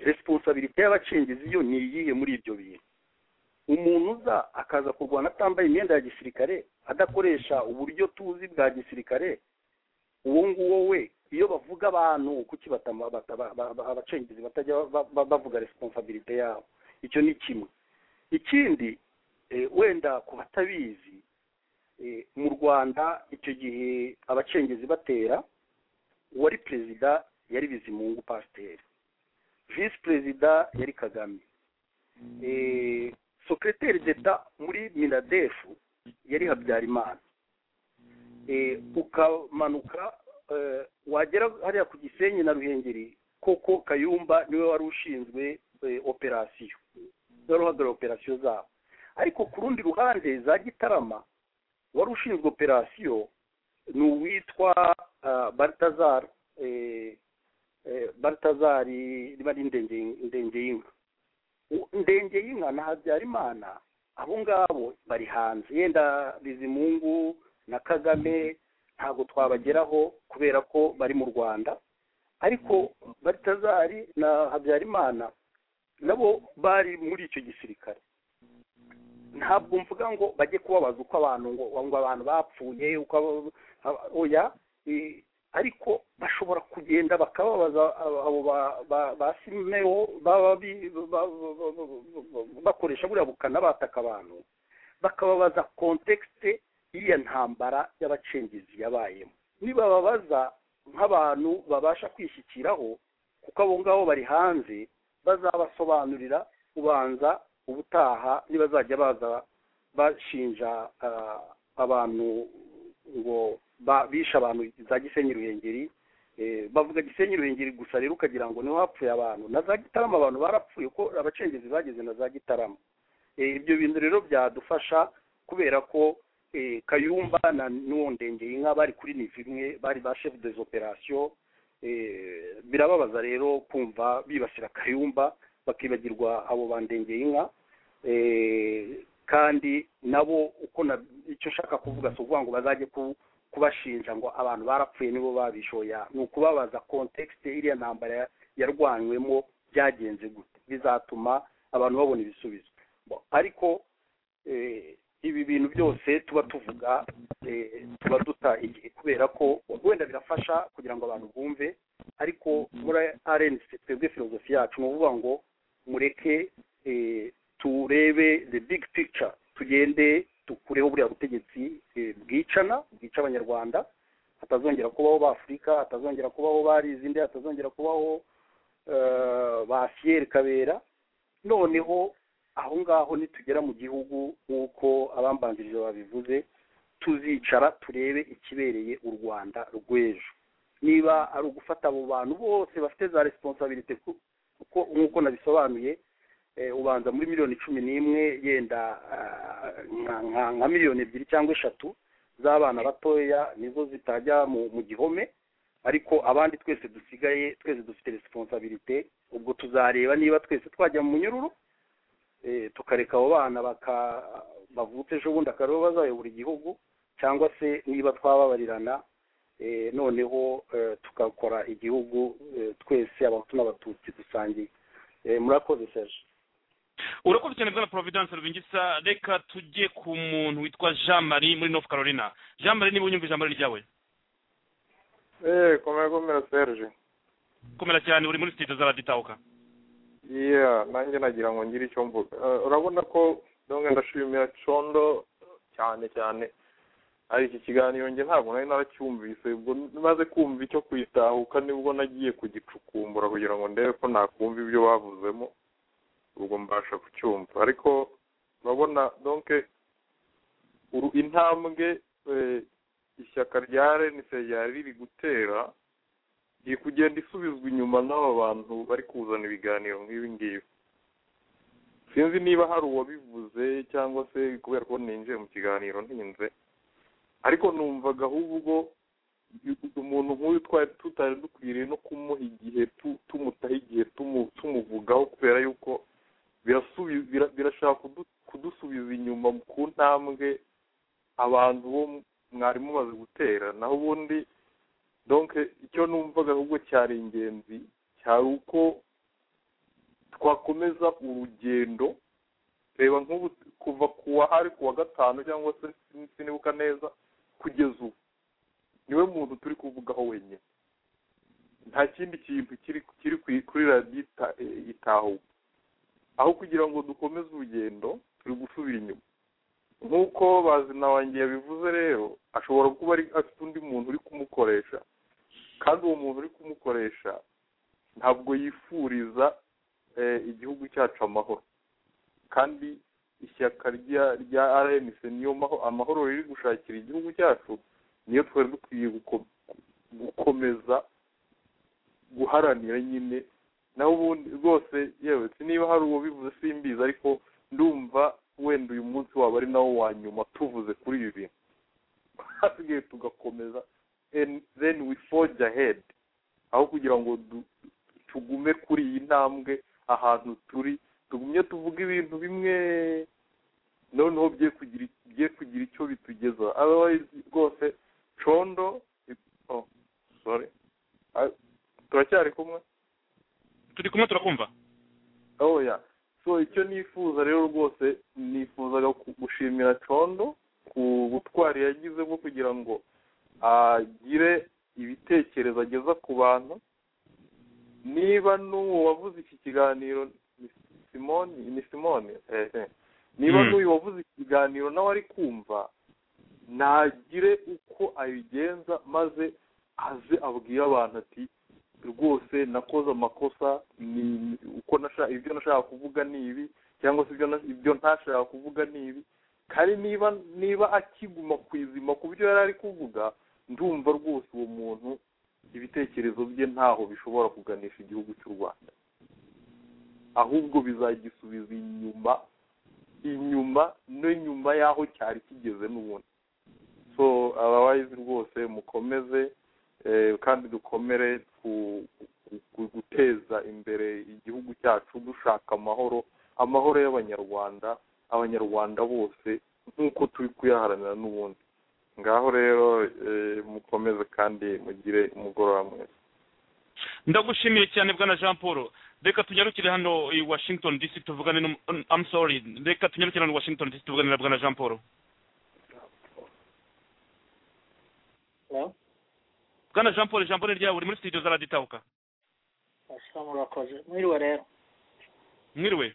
resiponsabirite y'abacengezi yo ni iyihe muri ibyo bintu umuntu uza akaza kurwana atambaye imyenda ya gisirikare adakoresha uburyo tuzi bwa gisirikare uwo nguwo we iyo bavuga abantu kuki batama- bata- ba- ba- ba- abacengezi batajya ba- ba- bavuga resiponsabirite yabo icyo ni kimwe ikindi eh, wenda ku batabizi eh, mu rwanda icyo gihe abacengezi batera uwari perezida yari bizimungu pasiteri visi perezida yari kagame eh, secrétaire d'etat muri miradefu yari habyarimana Eh, ukamanuka eh, wagera hariya ku gisenyi na ruhengeri koko kayumba niwe wari ushinzwe eh, operasiyo wari uhagarariye operasiyo zabo ariko ku rundi ruhande za gitarama wari ushinzwe operasiyo ni uwitwa ah, baltazar eh, eh, baltazari riba ari Ndenge- ndengeyinka ndenge y'inka na habyarimana abo ngabo bari hanze yenda bizimungu na kagame ntabwo twabageraho kubera ko bari mu rwanda ariko baritazari na habyarimana nabo bari muri icyo gisirikare ntabwo mvuga ngo bajye kubabaza uko abantu ngo ngo abantu bapfuye uko abo- aba- oya eh, ariko bashobora kugenda bakababaza abo- abo ba- ba- ba simeho baba bi- ba- ba- ba- bakoresha buriya bukana bataka abantu bakababaza kontekisite iriya ntambara y'abacengezi yabayemo nibababaza nk'abantu babasha kwishyikiraho kuko abo ngabo bari hanze bazabasobanurira ubanza ubutaha nibazajya baza bashinja ah, abantu ngo ba- bishe abantu za gisenyi ruhengeri eh, bavuga gisenyi ruhengeri gusa rero ukagira ngo niho hapfuye abantu na za gitarama abantu barapfuye ko abacengezi bageze na za gitarama Eh, ibyo bintu rero byadufasha kubera ko eh, kayumba na n'uwo ndengeye inka bari kuri nivo imwe bari ba chef des opérations eh, birababaza rero kumva bibasira kayumba bakibagirwa abo bandengeye inka Eh, kandi nabo uko na- icyo nshaka kuvuga si ukuvuga ngo bazajye ku- kubashinja ngo abantu barapfuye nibo babishoya ni ukubabaza kontekisite iriya ntambara ya- yarwanywemo byagenze gute bizatuma abantu babona ibisubizo Bo- ariko eh, ibi bintu byose tuba tuvuga eh, tuba duta igihe kubera ko wenda birafasha kugira ngo abantu bumve ariko muri rnc twebwe filozofi yacu ni ukuvuga ngo mureke eh, turebe the big picture tugende dukureho buriya butegetsi eh, bwicana bwica abanyarwanda hatazongera kubaho ba afurika hatazongera kubaho ba rizinde hatazongera kubaho eh, ba siyeri kabera noneho aho ngaho nitugera mu gihugu nk'uko abambanzirije babivuze tuzicara turebe ikibereye u rwanda rw'ejo niba ari ugufata abo bantu bose bafite za resiponsabirite kuko nk'uko nabisobanuye eh, ubanza muri miliyoni cumi n'imwe yenda ah, nka- nka- nka miliyoni ebyiri cyangwa eshatu z'abana batoya nizo zitajya mu mu gihome ariko abandi twese dusigaye twese dufite resiponsabirite ubwo tuzareba niba twese twajya mu munyururu eh, tukareka abo bana baka bavutse ejo bundi akaba aribo bazayobora igihugu cyangwa se niba twababarirana eh, noneho eh, tugakora igihugu eh, twese abahutu n'abatutsi dusangiye Eh, murakoze serge urakoze cyane bwana providence rubingisa reka tujye ku muntu witwa jean marie muri north carolina jean marie niba unyumva ijambo ryawe Eh, komera komera Serge. komera cyane uri muri studio z'abaditahuka Yeah, nanjye nagira ngo ngire icyo mvuga. Eh, urabona ko donge ndashimira Condo cyane cyane. Ari iki kiganiro njye ntabwo nari naracyumvise, ubwo maze kumva icyo kwitahuka nibwo nagiye kugicukumbura kugira ngo ndebe ko nakumva ibyo bavuzemo, ubwo mbasha kucyumva. Ariko urabona donke uru- intambwe eh, ishyaka rya RNC ryari riri gutera iri kugenda isubizwa inyuma n'aba bantu bari kuzana ibiganiro nk'ibi ngibi sinzi niba hari uwabivuze cyangwa se kubera ko ninjiye mu kiganiro ntinze ariko numvaga ahubwo i- umuntu nk'uyu twari tutari dukwiriye no kumuha igihe tu- tumutaha igihe tumu- tumuvugaho kubera yuko birasubi- bira- birashaka kudu- kudusubiza inyuma ku ntambwe abantu bo mwari mumaze gutera naho ubundi donc icyo numvaga ahubwo cyari ingenzi cyari uko twakomeza urugendo reba nk'ubu kuva kuwa hari kuwa gatanu cyangwa se sin- sinibuka neza kugeza ubu niwe muntu turi kuvugaho wenyine nta kindi kintu kiri kiri ku- kuri radiyo ita- eh, itahuka aho kugira ngo dukomeze urugendo turi gusubira inyuma nk'uko bazina wanjye yabivuze rero ashobora kuba ari afite undi muntu uri kumukoresha kandi uwo muntu uri kumukoresha ntabwo yifuriza eh, igihugu cyacu amahoro kandi ishyaka rya rya rnc niyo maho amahoro riri gushakira igihugu cyacu niyo twari dukwiye guko- gukomeza guharanira nyine naho ubundi rwose yewe niba hari uwo bivuze simbizi ariko ndumva wenda uyu munsi waba ari nawo wa nyuma tuvuze kuri ibi bintu hasigaye tugakomeza and then we forge ahead aho kugira ngo du- tugume kuri iyi ntambwe ahantu turi tugumye tuvuga ibintu bimwe noneho bye kugira bye kugira icyo bitugeza otherwise rwose condo it- oh sorry Ah, turacyari kumwe turi kumwe turakumva oh ya so icyo nifuza rero rwose nifuzaga ku- gushimira condo ku butwari yagize bwo kugira ngo agire ibitekerezo ageza ku bantu niba n'uwo wavuze iki kiganiro ni simoni ni simoni eh, eh. niba Mm. n'uyu wavuze iki kiganiro nawe ari kumva ntagire uko abigenza maze aze abwire abantu ati rwose nakoze amakosa ni uko nashaka ibyo nashaka kuvuga ni ibi cyangwa se ibyo na- ibyo ntashaka kuvuga ni ibi kandi niba niba akiguma ku izima ku byo yari ari kuvuga ndumva rwose uwo muntu ibitekerezo bye ntaho bishobora kuganisha igihugu cy'u rwanda ahubwo bizagisubiza inyuma inyuma no nyuma y'aho cyari kigeze n'ubundi so otherwise rwose mukomeze eh, kandi dukomere ku- ku- ku- guteza imbere igihugu cyacu dushaka amahoro amahoro y'abanyarwanda abanyarwanda bose nk'uko turi kuyaharanira n'ubundi ngaho rero eh, mukomeze kandi mugire umugoroba mwiza ndagushimiye cyane bwana jean paul reka tunyarukire hano i washington dc tuvugane n'um- i'm sorry reka tunyarukire hano i washington dc tuvugane na bwana jean paul bwana jean paul ijambo ni ryawe uri muri studio za radiyo itahuka ashyiraho murakoze mwiriwe rero mwiriwe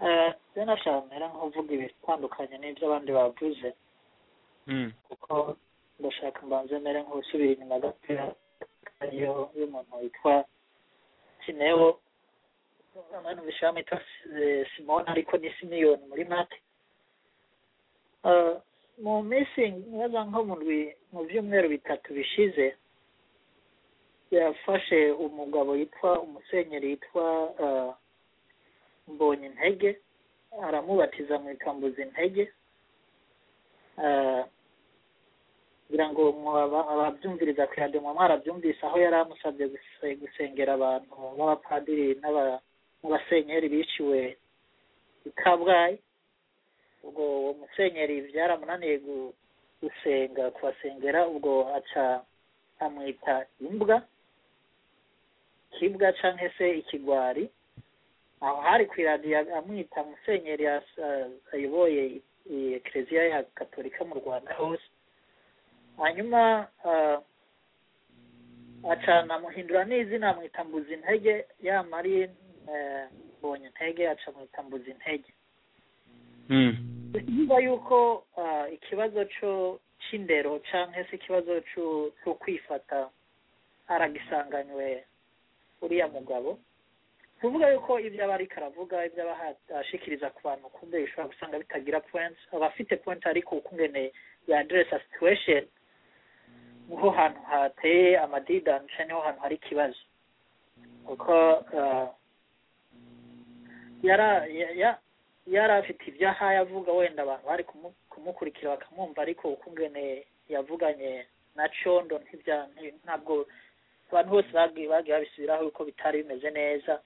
Eh, rero nashaka mbere nkuvuga ibitandukanye n'ibyo abandi bavuze Mm. kuko ndashaka mbanze mbere nk'usubira inyuma gatoya ariyo y'umuntu witwa kineo abantu bishyiramo yitwa eh, simone ariko ni simiyoni muri mate Eh, mu minsi nkibaza nko mu ndwi- mu byumweru bitatu bishize yafashe umugabo yitwa umusenyeri yitwa eh, mbonye intege aramubatiza mu ikambuza intege Eh, kugira ngo mwaba- ababyumviriza ku yademo mwarabyumvise aho yari amusabye guse- gusengera abantu b'abapadiri n'aba- n'abasenyeri biciwe i kabgayi ubwo uwo musenyeri byaramunaniye gu- gusenga kubasengera ubwo aca amwita imbwa kibwa cyangwa se ikigwari aho hari ku iradiyo amwita musenyeri as- as- ayoboye i- ekereziya ya gatolika mu rwanda hose hanyuma ah, acana amuhindura n'izina amwita mbuzi intege yamara iyi, eh, mbonye intege aca amwita mbuzi intege niba yuko ah, ikibazo cyo cy'indero cyangwa se ikibazo cyo- cyo kwifata aragisanganywe uriya mugabo kuvuga yuko ibyo aba ariko aravuga ibyo aba aha- ashikiriza ku bantu kumbe bishobora gusanga bitagira point aba afite point ariko ukungene ya address situation niho hantu hateye amadidanisha niho hantu hari ikibazo kuko ah, yara ya- ya- yari afite ibyo aha yavuga wenda abantu bari kumu- kumukurikira bakamwumva ariko ukungene yavuganye na condo ntibya- nti- ntabwo abantu bose bagiye bagiye babisubiraho yuko bitari bimeze neza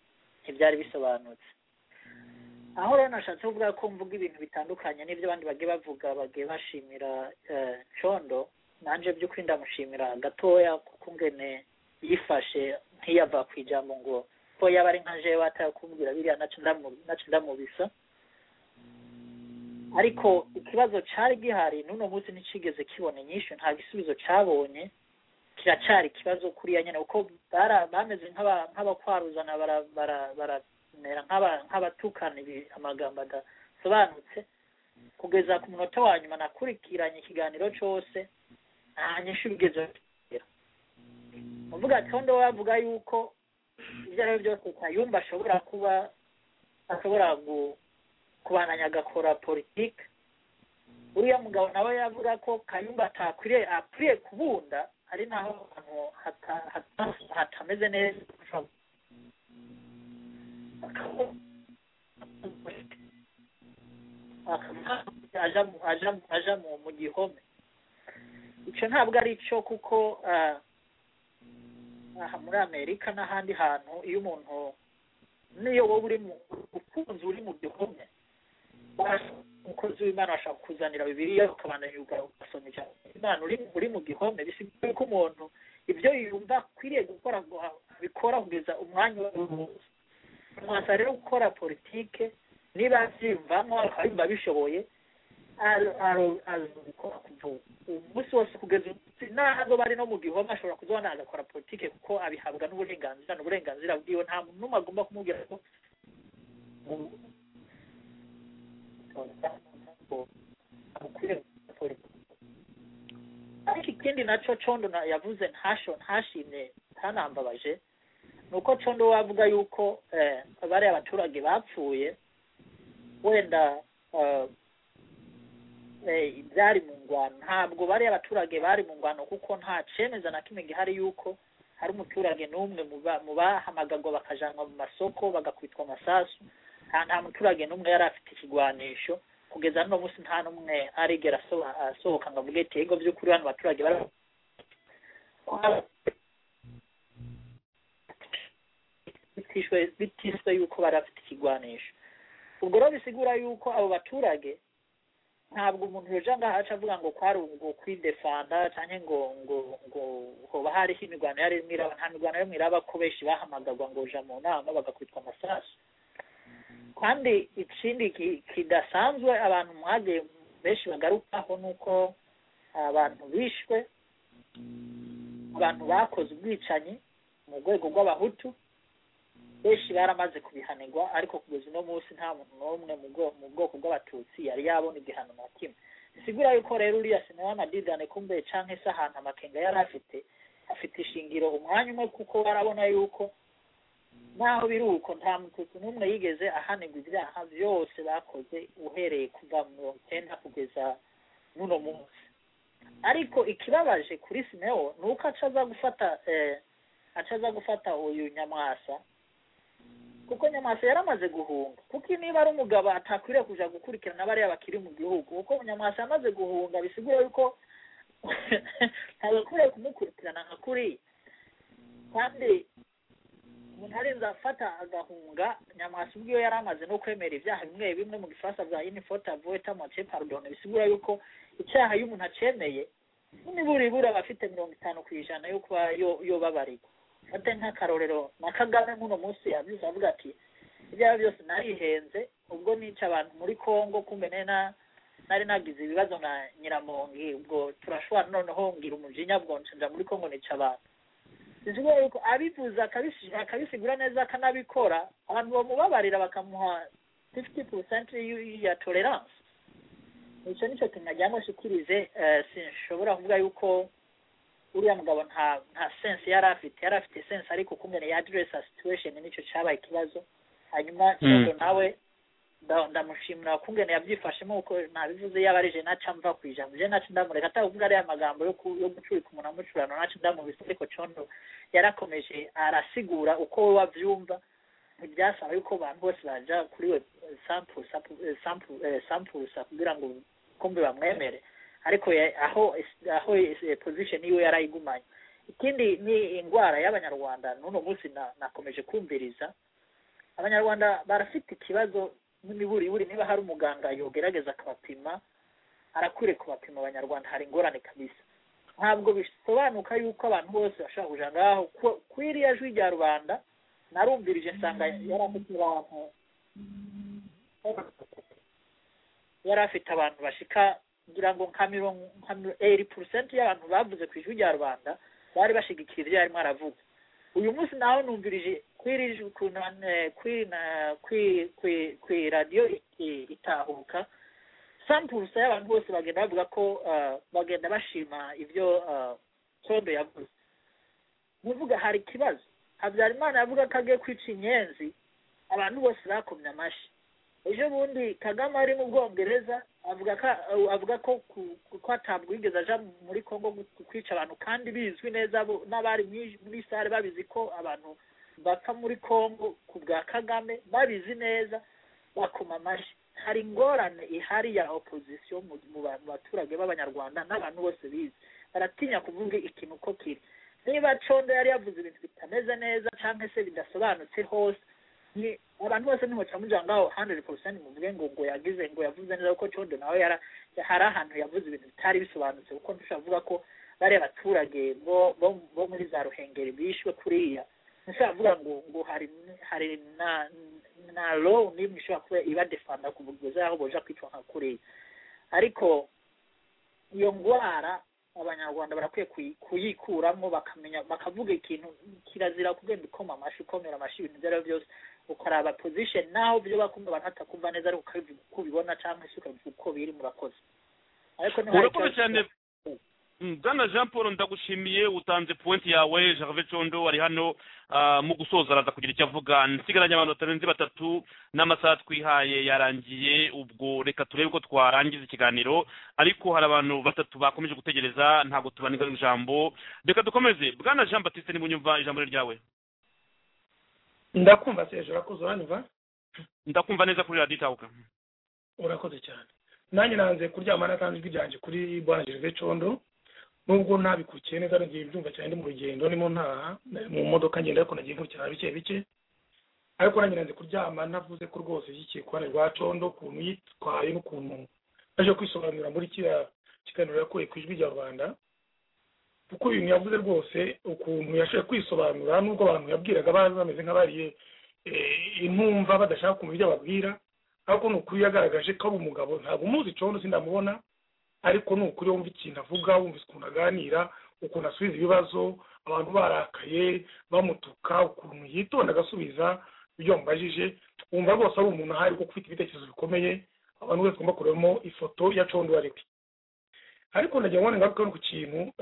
ntibyari bisobanutse aho rero nashatse kuvuga ko mvuga ibintu bitandukanye n'ibyo abandi bagiye bavuga bagiye bashimira eh, condo nanjye by'ukuri ndamushimira gatoya kuko ngene yifashe ntiyava ku ijambo ngo ko yaba ari nka jewe atari kumbwira biriya nacyo ndamu- nacyo ndamubisa ariko ikibazo cyari gihari n'uno munsi ntikigeze kibona inyishu nta gisubizo cyabonye kiracyari ikibazo kuriya nyine kuko bara- bameze nk'aba- nk'abakwaruzana bara- bara- baramera nk'aba- nk'abatukana ibi- amagambo adasobanutse kugeza ku munota wa nyuma nakurikiranye ikiganiro cyose nta nyishu bigezeho uvuga ati hondo bavuga yuko ibyo ari byo byose kayumba ashobora kuba ashobora gu- kubandanya agakora politiki uriya mugabo nawe yavuga ko kayumba atakwiriye akwiriye kubunda hari naho ahantu hata- hata- hatameze neza aja mu- aja mu- aja mu- mu gihome icyo ntabwo ari cyo kuko ah, aha muri amerika n'ahandi hantu iyo umuntu niyo wowe uri mu ukunze uri mu gihome umukozi w'imana ashobora kukuzanira bibiliya ukabandanya uga- ugasoma ijambo imana uri uri mu gihome bisigaye ko umuntu ibyo yumva akwiriye gukora ngo abikora kugeza umwanya wose mwasa rero gukora politike niba abyiyumvamo akabimba bishoboye arabikora umunsi wose kugeza umunsi n'ahazoba ari no mu gihome ashobora kuzabona agakora politike kuko abihabwa n'uburenganzira ni uburenganzira bwiwe nta muntu n'umwe agomba kumubwira ko ariko ikindi nacyo condo na- yavuze ntasho ntashimye ntanambabaje ni uko condo we avuga yuko eh, bariya abaturage bapfuye wenda eh, eh, byari mu ngwano ntabwo bariya abaturage bari mu ngwano kuko nta cemeza na kimwe gihari yuko hari umuturage n'umwe mu ba- mu bahamagagwa bakajanwa mu masoko bagakubitwa amasasu nta nta muturage n'umwe yari afite ikigwanisho kugeza n'uno munsi nta n'umwe arigera aso- asohoka ngo avuge ati ego by'ukuri hano abaturage bari bitishwe- bitiswe yuko bari bafite ikigwanisho ubwo rero bisigura yuko abo baturage ntabwo umuntu yoja ngo ahaca avuga ngo kwari ngo kwidefanda cyane ngo ngo ngo hoba hariho imirwano yari irimo iraba nta mirwano yo iraba ko benshi bahamagagwa ngo uja mu nama bagakwitwa amasasu kandi ikindi ki- kidasanzwe abantu mwagiye benshi bagarukaho ni uko abantu bishwe abantu bakoze ubwicanyi mu rwego rw'abahutu benshi baramaze kubihanirwa ariko kugeza uno munsi nta muntu n'umwe mu bwo- mu bwoko bw'abatutsi yari yabona igihano na kimwe bisigura yuko rero uriya sinema amadidane kumbe canke se ahantu amakenga yari afite afite ishingiro umwanya umwe kuko barabona yuko naho biri uko nta mututsi n'umwe yigeze ahanirwa ibyaha byose bakoze uhereye kuva mu mirongo icyenda kugeza n'uno munsi ariko ikibabaje kuri sineo ni uko acaza gufata eh, acaza gufata uyu nyamwasa kuko nyamwasa yaramaze guhunga kuko niba ari umugabo atakwiriye kuja gukurikirana bariya bakiri mu gihugu kuko nyamwasa yamaze guhunga bisigura yuko ntabakwiriye kumukurikirana nka kuriya kandi umuntu arenze afata agahunga nyamwasa ubwiwe yari amaze no kwemera ibyaha bimwe bimwe mu gifaransa bya inifote avoeta moce pardon bisigura yuko icyaha iyo umuntu acemeye nibura ibura aba afite mirongo itanu ku ijana yo kuba yo- yobabarirwa fate nk'akarorero na kagame nk'uno munsi yabyuze avuga ati ibyaha byose narihenze ubwo nica abantu muri congo kumbe nari na- nari nagize ibibazo na nyiramongi ubwo turashobora noneho ngira umujinya bwo nshinja muri congo nica abantu bivuga yuko abivuze akabisi- akabisigura neza akanabikora abantu bamubabarira bakamuha fifty percent ya tolerance icyo nicyo kintu nagira ngo nshikirize eh, sinshobora kuvuga yuko uriya mugabo nta nta sense yari afite yari afite sense ariko kumene ya address a situation nicyo cyabaye ikibazo hanyuma Mm. cyondo nawe nda- ndamushimira kungene yabyifashemo kuko nabivuze yaba ari je naca mva ku ijambo je naca ndamureka atavuga ariya magambo yo ku- yo gucurika umuntu amucurano naca ndamubise ariko cyondo yarakomeje arasigura uko we wabyumva ntibyasaba yuko abantu bose baja kuri we sample sample- eh, sample- eh, sampulesa kugira ngo kumbe bamwemere ariko ya- aho is- aho is- eh, position yiwe yarayigumanye ikindi ni indwara y'abanyarwanda n'uno munsi na- nakomeje kumviriza abanyarwanda barafite ikibazo n'imiburiburi niba hari umuganga yogerageza akabapima arakwiye kubapima abanyarwanda hari ingorane kabisa ntabwo bisobanuka yuko abantu bose bashobora kuja ngaho ku- kwiriya jwi rya rubanda narumvirije nsanga yari afite abantu yari afite abantu bashika ngira ngo nka mirongo nka eri porusenti y'abantu bavuze ku ijwi rya rubanda bari bashigikira ibyo yarimo aravuga uyu munsi nawe numvirije kwiri ku radiyo itahuka sampurusa y'abantu bose bagenda bavuga ko bagenda bashima ibyo condo yavuze nkuvuga hari ikibazo habyarimana yavuga ko agiye kwica inyenzi abantu bose bakomye amashyi ejo bundi kagame ari mu bwongereza avuga ko avuga ko ko atabwigeze aja muri congo kwica abantu kandi bizwi neza n'abari muri sare babizi ko abantu bapfa muri congo ku bwa kagame babizi neza bakoma amashyi hari ingorane ihari ya opozisiyo mu baturage b'abanyarwanda n'abantu bose bizi baratinya kuvuga ikintu uko kiri niba condo yari yavuze ibintu bitameze neza cyangwa se bidasobanutse hose ni abantu bose ntimucamugira ngaho hundred percent muvuge ngo ngo yagize ngo yavuze neza kuko condo nawe hari ahantu yavuze ibintu bitari bisobanutse kuko ntushobora kuvuga ko bariya baturage bo muri za ruhengeri bishwe kuriya ntushobora kuvuga ngo ngo hari hari na na low n'imwe ishobora kuba ibadefanda ku buryo aho boja kwicwa nka kuriya ariko iyo ndwara abanyarwanda barakwiye kuyikuramo bakamenya bakavuga ikintu kirazira kugenda ukoma amashyi ukomera amashyi ibintu ibyo ari byo byose ukaraba position naho byo bakumva abantu batakumva neza ariko ukabivuga uko ubibona cyangwa se ukabivuga uko biri murakoze ariko urakoze cyane bwana jean paul ndagushimiye utanze pointi yawe gervais condo wari hano mu gusoza araza kugira icyo avuga nsigaranye abantu batarenze batatu n'amasaha twihaye yarangiye ubwo reka turebe ko twarangiza ikiganiro ariko hari abantu batatu bakomeje gutegereza ntabwo tubanira ijambo reka dukomeze bwana jean batiste nibunyumva ijambo ryawe ndakumva seje urakoze uraniva ndakumva neza kuri radiyo itahuka urakoze cyane nanjye nanze kuryama natanze ijwi ryanjye kuri bwana gervais condo nubwo ntabikurikiye neza nagiye byumva cyane ndi mu rugendo ndimo ntaha mu modoka ngenda ariko nagiye nkurikirana bike bike ariko nanjye nanze kuryama navuze ko rwose ishyigikiye kuruhande rwa condo ukuntu yitwaye n'ukuntu naje kwisobanura muri kiriya kiganiro yakuye ku ijwi rya rwanda kuko ibintu yavuze rwose ukuntu yashoboye kwisobanura n'ubwo abantu yabwiraga bazi bameze nk'abariye intumva badashaka kumva ibyo ababwira ariko ni ukuri yagaragaje ko ari umugabo ntabwo umuzi condo sindamubona ariko ni ukuri wumva ikintu avuga wumva ukuntu aganira ukuntu asubiza ibibazo abantu barakaye bamutuka ukuntu yitonda agasubiza ibyo bamubajije wumva rwose ari umuntu ahari kuko ufite ibitekerezo bikomeye abantu bose bagomba kurebamo ifoto ya condo uwo ari we ariko nagira ngo ngaruke ku kintu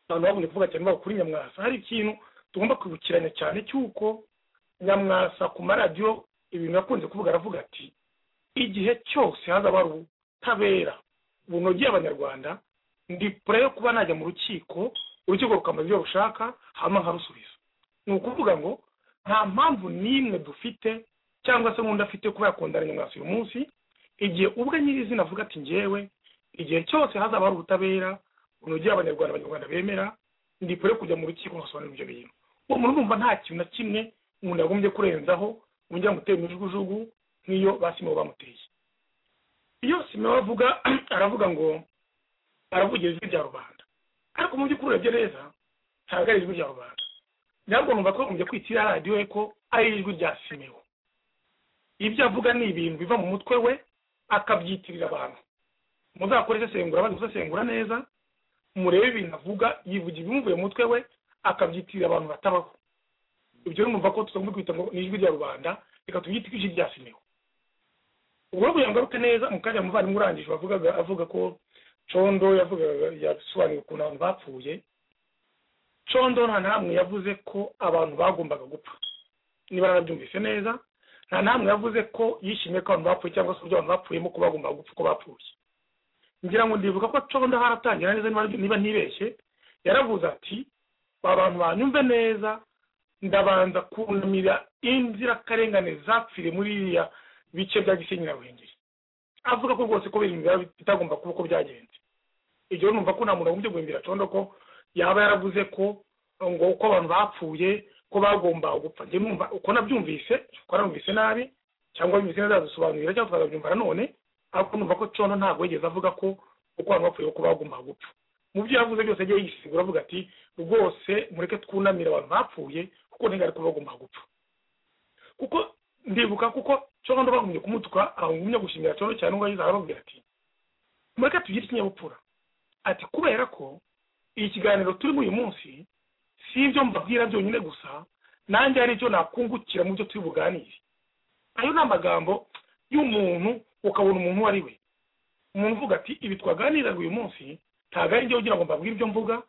abantu babonye kuvuga cyane babo kuri nyamwasa hari ikintu tugomba kwibukiranya cyane cy'uko nyamwasa ku maradiyo ibintu yakunze kuvuga aravuga ati igihe cyose hazaba hari ubutabera bunogeye abanyarwanda ndi kure yo kuba najya mu rukiko urukiko rukamara ibyo rushaka hanyuma nkarusubiza ni ukuvuga ngo nta mpamvu n'imwe dufite cyangwa se nk'undi afite kuba yakundana nyamwasa uyu munsi igihe ubwe nyirizina avuga ati ngewe igihe cyose hazaba hari ubutabera bunogeye abanyarwanda abanyarwanda bemera ndi kure yo kujya mu rukiko nkasobanura ibyo bintu uwo muntu urumva nta kintu na kimwe umuntu yagombye kurenzaho wongera gutera imijugujugu nk'iyo basimbo bamuteye iyo simewa avuga aravuga ngo aravugira ijwi rya rubanda ariko mu by'ukuri urebye neza ntabwo ari ijwi rya rubanda ntabwo numva ko bagombye kwitira radiyo ko ari ijwi rya simewa ibyo avuga ni ibintu biva mu mutwe we akabyitirira abantu muzakore isesengura bazi gusesengura neza murebe ibintu avuga yivugira ibimuvuye mu mutwe we akabyitirira abantu batabaho ibyo numva ko tutagomba kwita ngo ni ijwi rya rubanda reka tubyite ijwi rya simewa ubwo kugira ngo aruke neza mu kanya umuvandimwe urangije wavugaga avuga ko condo yavugaga yasobanuye ukuntu abantu bapfuye condo nta namwe yavuze ko abantu bagombaga gupfa niba narabyumvise neza nta namwe yavuze ko yishimiye ko abantu bapfuye cyangwa se uburyo abantu bapfuyemo ko bagombaga gupfa uko bapfuye ngira ngo ndibuka ko condo haratangira neza niba ntibeshye yaravuze ati abantu banyumve neza ndabanza kunamira inzirakarengane zapfire muri iriya bice bya gisenyi na ruhengeri avuga ko rwose ko ibintu bitagomba kuba uko byagenze ibyo numva ko nta muntu wagombye guhimbira condo ko yaba yaravuze ko ngo uko abantu bapfuye ko bagomba gupfa njye numva uko nabyumvise uko narumvise nabi cyangwa bimeze neza yadusobanurira cyangwa tukazabyumva nanone ariko numva ko condo ntabwo yigeze avuga ko uko abantu bapfuye ko bagomba gupfa mu byo yavuze byose yagiye yisigura avuga ati rwose mureke twunamire abantu bapfuye kuko ntiga ariko bagomba gupfa kuko ndibuka kuko condo bagumye kumutuka ahungumye gushimira condo cyane ngo yiza arababwira ati mureke tugire ikinyabupfura ati kubera ko iki kiganiro turimo uyu munsi si ibyo mbabwira byonyine gusa nanjye hari icyo nakungukira mu byo turi buganire ayo ni amagambo y'umuntu ukabona umuntu uwo ari we umuntu uvuga ati ibi twaganiraga uyu munsi ntabwo ari njyewe ugira ngo mbabwire ibyo mvuga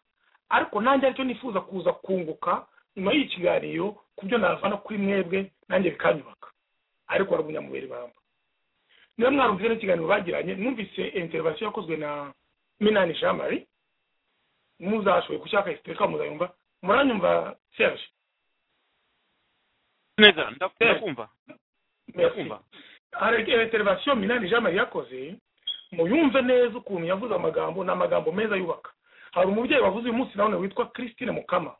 ariko nanjye aricyo nifuza kuza kunguka nyuma y'iki kiganiro ku byo navana kuri mwebwe nanjye bikanyubaka ariko waragumya mu biri bamba niba mwarumvise n'ikiganiro bagiranye numvise interivasiyo yakozwe na minani jean marie muzashoboye gushaka isiteka muzayumva muranyumva serge neza ndakumva ndakumva hari interivasiyo minani jean marie yakoze muyumve neza ukuntu yavuze amagambo ni amagambo meza yubaka hari umubyeyi wavuze uyu munsi nawe witwa christine mukama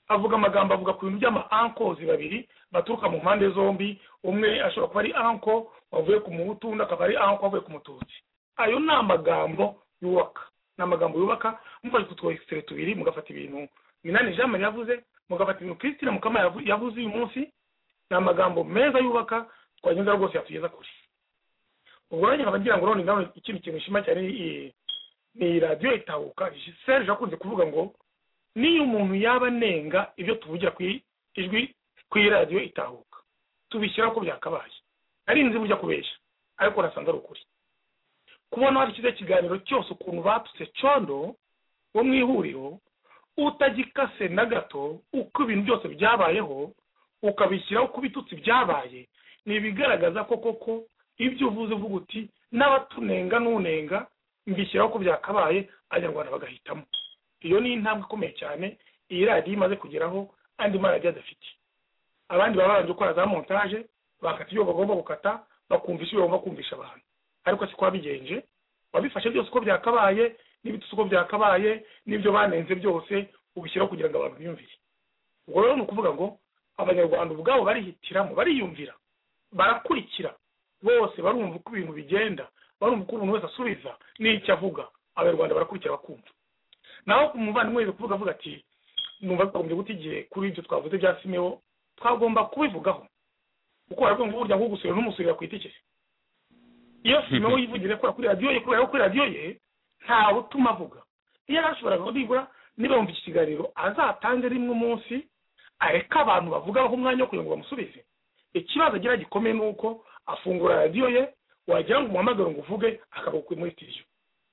avuga amagambo avuga ku bintu by'ama ankozi babiri baturuka mu mpande zombi umwe ashobora kuba ari anko wavuye ku muhutu undi akaba ari anko wavuye ku mututsi ayo ni amagambo yubaka ni amagambo yubaka mufashe utwo egisitire tubiri mugafata ibintu minani jean marie yavuze mugafata ibintu christine mukama yavu- yavuze uyu munsi ni amagambo meza yubaka twagenda rwose yatugeza kure ubwo rero nkaba ngira ngo none nawe ikindi kintu nshima cyane ni ni radiyo itahuka serge akunze kuvuga ngo niyo umuntu yaba anenga ibyo tuvugira ku i- ijwi ku radiyo itahuka tubishyira uko byakabaye ari inzu burya kubeshya ariko urasanze ari ukuri kubona hari icyiza kiganiro cyose ukuntu batutse condo wo mu ihuriro utagikase na gato uko ibintu byose byabayeho ukabishyiraho uko ibitutsi byabaye ni ibigaragaza ko koko ibyo uvuze uvuga uti n'abatunenga n'unenga mbishyiraho uko byakabaye abanyarwanda bagahitamo iyo ni intambwe ikomeye cyane iyi radiyo imaze kugeraho andi maradiyo adafite abandi baba barangije gukora za montage bakata ibyo bagomba gukata bakumvisha ibyo bagomba kumvisha abantu ariko si kwa bigenje wabifashe byose uko byakabaye n'ibitutsi uko byakabaye n'ibyo banenze byose ubishyiraho kugira ngo abantu biyumvire ubwo rero ni ukuvuga ngo abanyarwanda ubwabo barihitiramo bariyumvira barakurikira bose barumva uko ibintu bigenda barumva uko umuntu wese asubiza n'icyo avuga abanyarwanda barakurikira bakumva naho ku muvandimwe wese kuvuga avuga ati numva twagombye guta igihe kuri ibyo twavuze bya simeho twagomba kubivugaho kuko waravuga ngo burya nk'ugusubira n'umusurira ku itikiri iyo simeho yivugira kora kuri radiyo ye kubera ko kuri radiyo ye ntawe utuma avuga iyo arashoboraga nibura niba yumva iki kiganiro azatange rimwe umunsi areke abantu bavugaho umwanya wo kugira ngo bamusubize ikibazo agira gikomeye ni uko afungura radiyo ye wagira ngo umuhamagare ngo uvuge akaba ukuye muri sitidiyo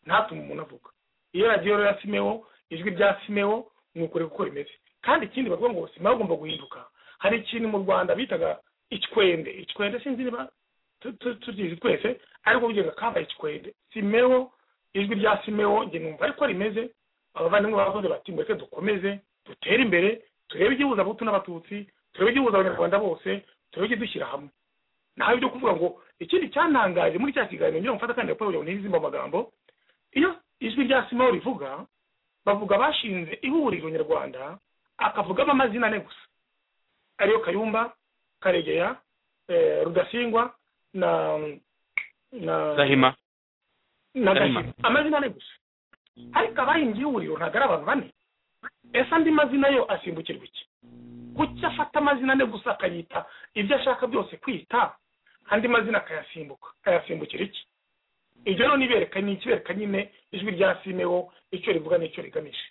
ntatume umuntu avuga iyo radiyo rero ya simeho ijwi rya simeho ni ukuri kuko rimeze kandi ikindi bavuga ngo simeho agomba guhinduka hari ikintu mu rwanda bitaga ikikwende ikikwende sinzi niba tu- tu- tukizi twese ariko bugega kabaye ikikwende simeho ijwi rya simeho njye numva ariko rimeze abavandimwe bavuze bati mureke dukomeze dutere imbere turebe igihuza abahutu n'abatutsi turebe igihuza abanyarwanda bose turebe ikidushyira hamwe naho ibyo kuvuga ngo ikindi cyantangaje muri cya kiganiro ngira ngo mfata kandi raporo ntizimba amagambo iyo ijwi rya simaho rivuga bavuga bashinze ihuriro nyarwanda akavuga amazina ane gusa ariyo kayumba karegeya eh, rudasingwa na na gahima na Gahima. Gahima. amazina ane gusa ariko abahimbye ihuriro ntabwo ari abantu bane ese andi mazina yo asimbukirwa iki kuki afata amazina ane gusa akayita ibyo ashaka byose kwita andi mazina akayasimbuka akayasimbukira iki ibyo rero nibereka ni ikibereka nyine ijwi rya simeho icyo rivuga n'icyo rigamije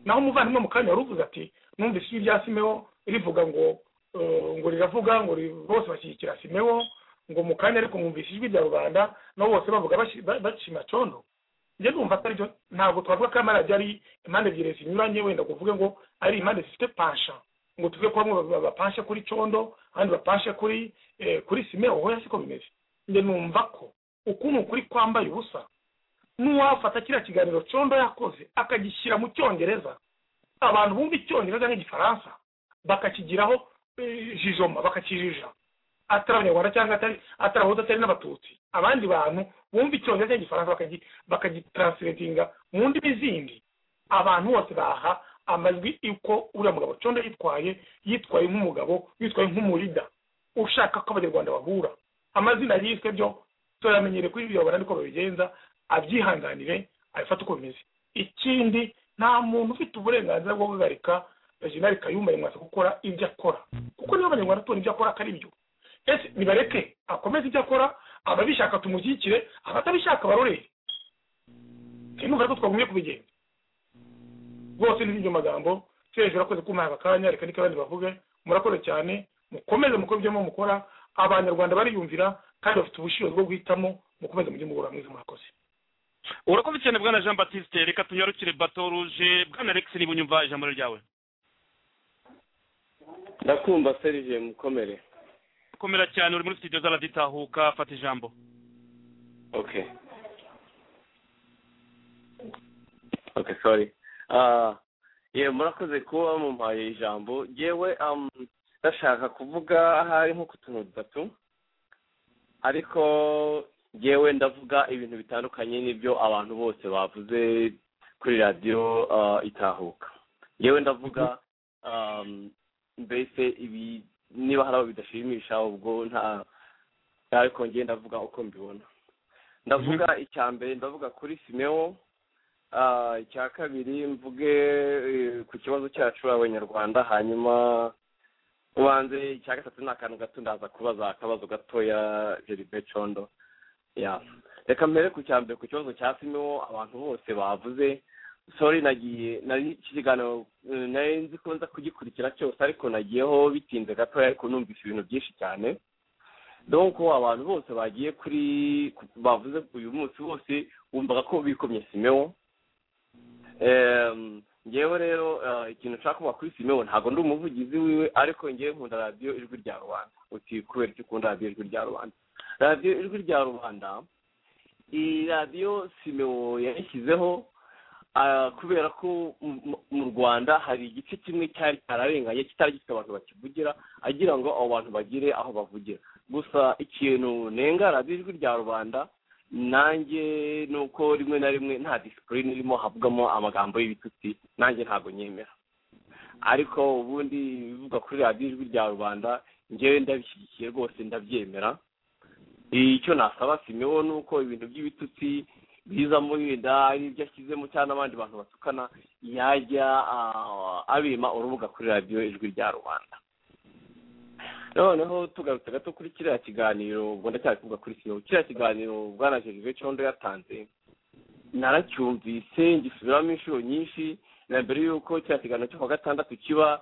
naho umuvandimwe mu kanya wari uvuze ati numvise ijwi rya simeho rivuga ngo eh, ngo riravuga ngo ri- bose bashyigikira simeho ngo mu kanya ariko mwumvise ijwi rya rubanda nabo bose bavuga bashi- ba- bashima condo njye numva atari byo ntabwo twavuga ko amaradiyo ari impande ebyiri zinyuranye wenda ngo uvuge ngo ari impande zifite pansha ngo tuvuge ko bamwe ba- bapanshe kuri condo abandi bapanshe kuri eh, kuri simeho hoya siko bimeze njye numva ko ukuntu ukuri kwambaye ubusa n'uwafata kiriya kiganiro condo yakoze akagishyira mu cyongereza abantu bumva icyongereza n'igifaransa bakakigiraho eh, jijoma bakakijija atari abanyarwanda cyangwa atari atari abahutu atari n'abatutsi abandi bantu bumva icyongereza n'igifaransa bakagi- bakagitranslatinga mu ndimi zindi abantu bose baha amajwi uko uriya mugabo condo yitwaye yitwaye nk'umugabo yitwaye nk'umurida ushaka ko abanyarwanda bahura amazina yiswe byo turamenyereye kuri ibyo babona niko babigenza abyihanganire abifate uko bimeze ikindi nta muntu ufite uburenganzira bwo guhagarika jenerali kayumba nyamwasa gukora ibyo akora kuko niba abanyarwanda tubona ibyo akora akari byo ese nibareke akomeze ibyo akora ababishaka tumushyigikire abatabishaka barorere sinumva ariko twagumye kubigenza rwose ni ibyo magambo cyo hejuru akoze kumpaye akanya reka niko abandi bavuge murakoze cyane mukomeze mukore ibyo mukora abanyarwanda bariyumvira kandi bafite ubushobozi bwo guhitamo mukomeze mujye mubura mwiza murakoze urakoze cyane bwana jean batiste reka tunyarukire bato ruje bwana rex niba unyumva ijambo ryawe ndakumva serije mukomere komera cyane uri muri studio z'araditahuka fata ijambo okay okay sorry ah ye murakoze kuba mumpaye ijambo yewe um, ndashaka kuvuga ahari nko ku tuntu dutatu ariko yewe ndavuga ibintu bitandukanye n'ibyo abantu bose bavuze kuri radiyo ah, itahuka yewe ndavuga um, mbese ibi niba hari abo bidashimisha ubwo nta ariko njye ndavuga uko mbibona ndavuga icya mbere ndavuga kuri simewo ah, icya kabiri mvuge eh, ku kibazo cyacu abanyarwanda hanyuma ubanze icya gatatu ni akantu gato ndaza kubaza akabazo gatoya jeribe condo ya reka mbere ku cya mbere ku kibazo cya simewo abantu bose bavuze sorry nagiye nari iki kiganiro eh, nari nzi ko nza kugikurikira cyose ariko nagiyeho bitinze gatoya ariko numvise ibintu byinshi cyane donc abantu bose bagiye kuri ku- bavuze uyu munsi bose wumvaga ko bikomye simewo Em, ngewe rero eh, ikintu nshaka kuvuga kuri simewo ntabwo ndi umuvugizi wiwe ariko ngewe nkunda radiyo ijwi rya rubanda uti kubera icyo ukunda radiyo ijwi rya rubanda radiyo ijwi rya rubanda iyi radiyo simewo yayishyizeho Ah, kubera ko mu- mu- mu rwanda hari igice kimwe cyari cyararenganye kitari gifite abantu bakivugira agira ngo abo bantu bagire aho bavugira gusa ikintu nenga radiyo ijwi rya rubanda nanjye ni uko rimwe na rimwe nta disipurine irimo havugamo amagambo y'ibitutsi nanjye ntabwo nyemera ariko ubundi ibivuga kuri radiyo ijwi rya rubanda ngewe ndabishyigikiye rwose ndabyemera icyo nasaba simewo ni uko ibintu by'ibitutsi bizamo yenda ari ibyo ashyizemo cyangwa n'abandi bantu batukana yajya ah, abima urubuga kuri radiyo ijwi rya rubanda noneho tugarutse gato kuri kiriya kiganiro ubwo ndacyari kuvuga kuri siyo kiriya kiganiro bwana jerive condo yatanze naracyumvise ngisubiramo inshuro nyinshi na mbere y'uko kiriya kiganiro cyo ku wa gatandatu kiba